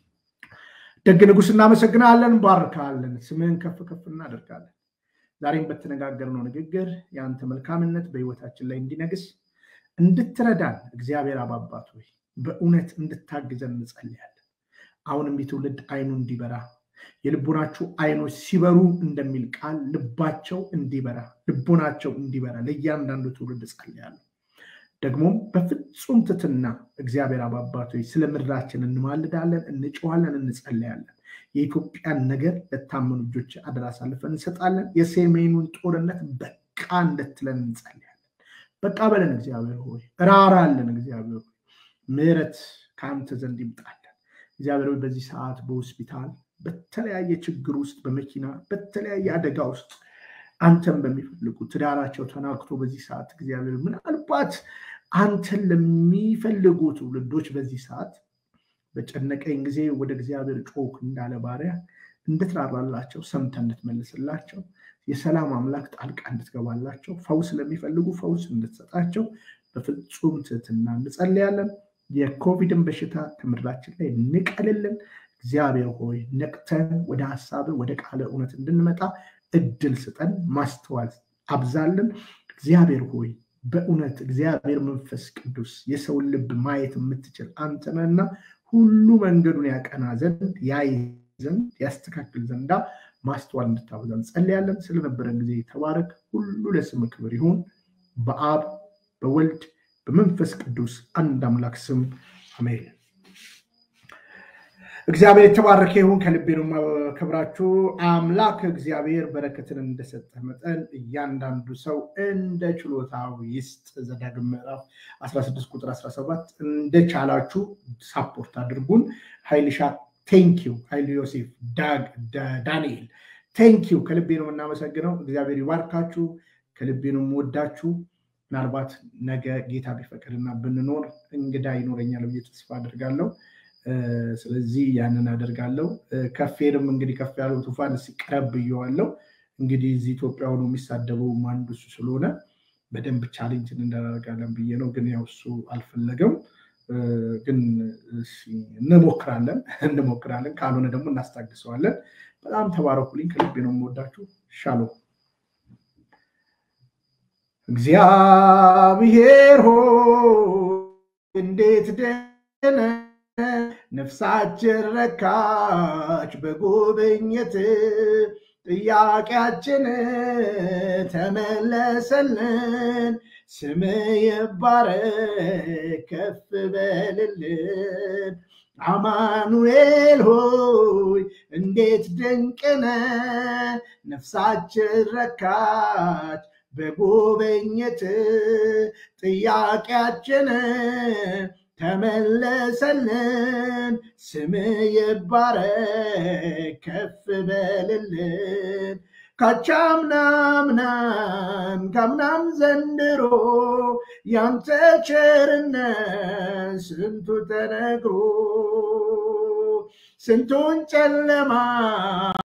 ደግ ንጉሥ እናመሰግናለን፣ ባርካለን፣ ስምህን ከፍ ከፍ እናደርጋለን። ዛሬም በተነጋገርነው ንግግር የአንተ መልካምነት በህይወታችን ላይ እንዲነግስ እንድትረዳን እግዚአብሔር አባባት ሆይ በእውነት እንድታግዘን እንጸልያለን። አሁንም የትውልድ አይኑ እንዲበራ የልቦናችሁ አይኖች ሲበሩ እንደሚል ቃል ልባቸው እንዲበራ ልቦናቸው እንዲበራ ለእያንዳንዱ ትውልድ ጸልያለሁ። ደግሞም በፍጹም ትትና እግዚአብሔር አባባት ሆይ ስለ ምድራችን እንማልዳለን፣ እንጮኋለን፣ እንጸለያለን። የኢትዮጵያን ነገር ለታመኑ እጆች አደራ አሳልፈን እንሰጣለን። የሰሜኑን ጦርነት በቃ እንድትለን እንጸልያለን። በቃ በለን እግዚአብሔር ሆይ ራራለን። እግዚአብሔር ሆይ ምሕረት ከአንተ ዘንድ ይምጣለን። እግዚአብሔር ሆይ በዚህ ሰዓት በሆስፒታል በተለያየ ችግር ውስጥ በመኪና በተለያየ አደጋ ውስጥ አንተን በሚፈልጉ ትዳራቸው ተናክቶ በዚህ ሰዓት እግዚአብሔር ምናልባት አንተን ለሚፈልጉ ትውልዶች በዚህ ሰዓት በጨነቀኝ ጊዜ ወደ እግዚአብሔር ጮክ እንዳለ ባሪያ እንድትራራላቸው ሰምተህ እንድትመልስላቸው የሰላም አምላክ ጣልቃ እንድትገባላቸው ፈውስ ለሚፈልጉ ፈውስ እንድትሰጣቸው በፍጹም ትህትና እንጸልያለን። የኮቪድን በሽታ ከምድራችን ላይ ንቀልልን። እግዚአብሔር ሆይ ነቅተን ወደ ሀሳብ ወደ ቃለ እውነት እንድንመጣ እድል ስጠን፣ ማስተዋል አብዛልን። እግዚአብሔር ሆይ በእውነት እግዚአብሔር መንፈስ ቅዱስ የሰውን ልብ ማየት የምትችል አንተ ነህና ሁሉ መንገዱን ያቀና ዘንድ ያይ ዘንድ ያስተካክል ዘንዳ ማስተዋል እንድታበዛ እንጸልያለን። ስለነበረን ጊዜ ተባረክ። ሁሉ ለስም ክብር ይሁን። በአብ በወልድ በመንፈስ ቅዱስ አንድ አምላክ ስም አሜን። እግዚአብሔር የተባረከ ይሁን። ከልቤ ነው የማከብራችሁ። አምላክ እግዚአብሔር በረከትን እንደሰጠ መጠን እያንዳንዱ ሰው እንደ ችሎታው ይስጥ። ዘዳግም ምዕራፍ 16 ቁጥር 17 እንደቻላችሁ ሳፖርት አድርጉን። ሀይልሻ ቴንኪዩ፣ ሀይሉ ዮሴፍ፣ ዳንኤል ቴንኪዩ። ከልቤ ነው የምናመሰግነው። እግዚአብሔር ይባርካችሁ። ከልቤ ነው የምወዳችሁ። ምናልባት ነገ ጌታ ቢፈቅድና ብንኖር እንግዳ ይኖረኛል ብዬ ተስፋ አድርጋለሁ። ስለዚህ ያንን አደርጋለሁ። ከፌርም እንግዲህ ከፍ ያለው ቱፋን ሲቀረብ ብየዋለው። እንግዲህ እዚህ ኢትዮጵያ ሆኖ የሚሳደበው አንዱ እሱ ስለሆነ በደንብ ቻሌንጅ እንዳደርጋለን ብዬ ነው። ግን ያው እሱ አልፈለገም። ግን እንሞክራለን እንሞክራለን። ካልሆነ ደግሞ እናስታግሰዋለን። በጣም ተባረኩልኝ። ከልቤ ነው የምወዳችሁ። ሻሎም እግዚአብሔር ሆይ እንዴት ደነ ነፍሳችን ረካች በጉብኝት ጥያቄያችን ተመለሰልን። ስም ይባረክ ከፍ በልልን። አማኑኤል ሆይ እንዴት ድንቅነ ነፍሳችን ረካች በጉብኝት ጥያቄያችን ተመለሰልን። ስም ይባረክ ከፍ በልልን። ካቻምናምናም ካምናም ዘንድሮ ያንተ ቸርነት ስንቱ ተነግሮ ስንቱን ጨለማ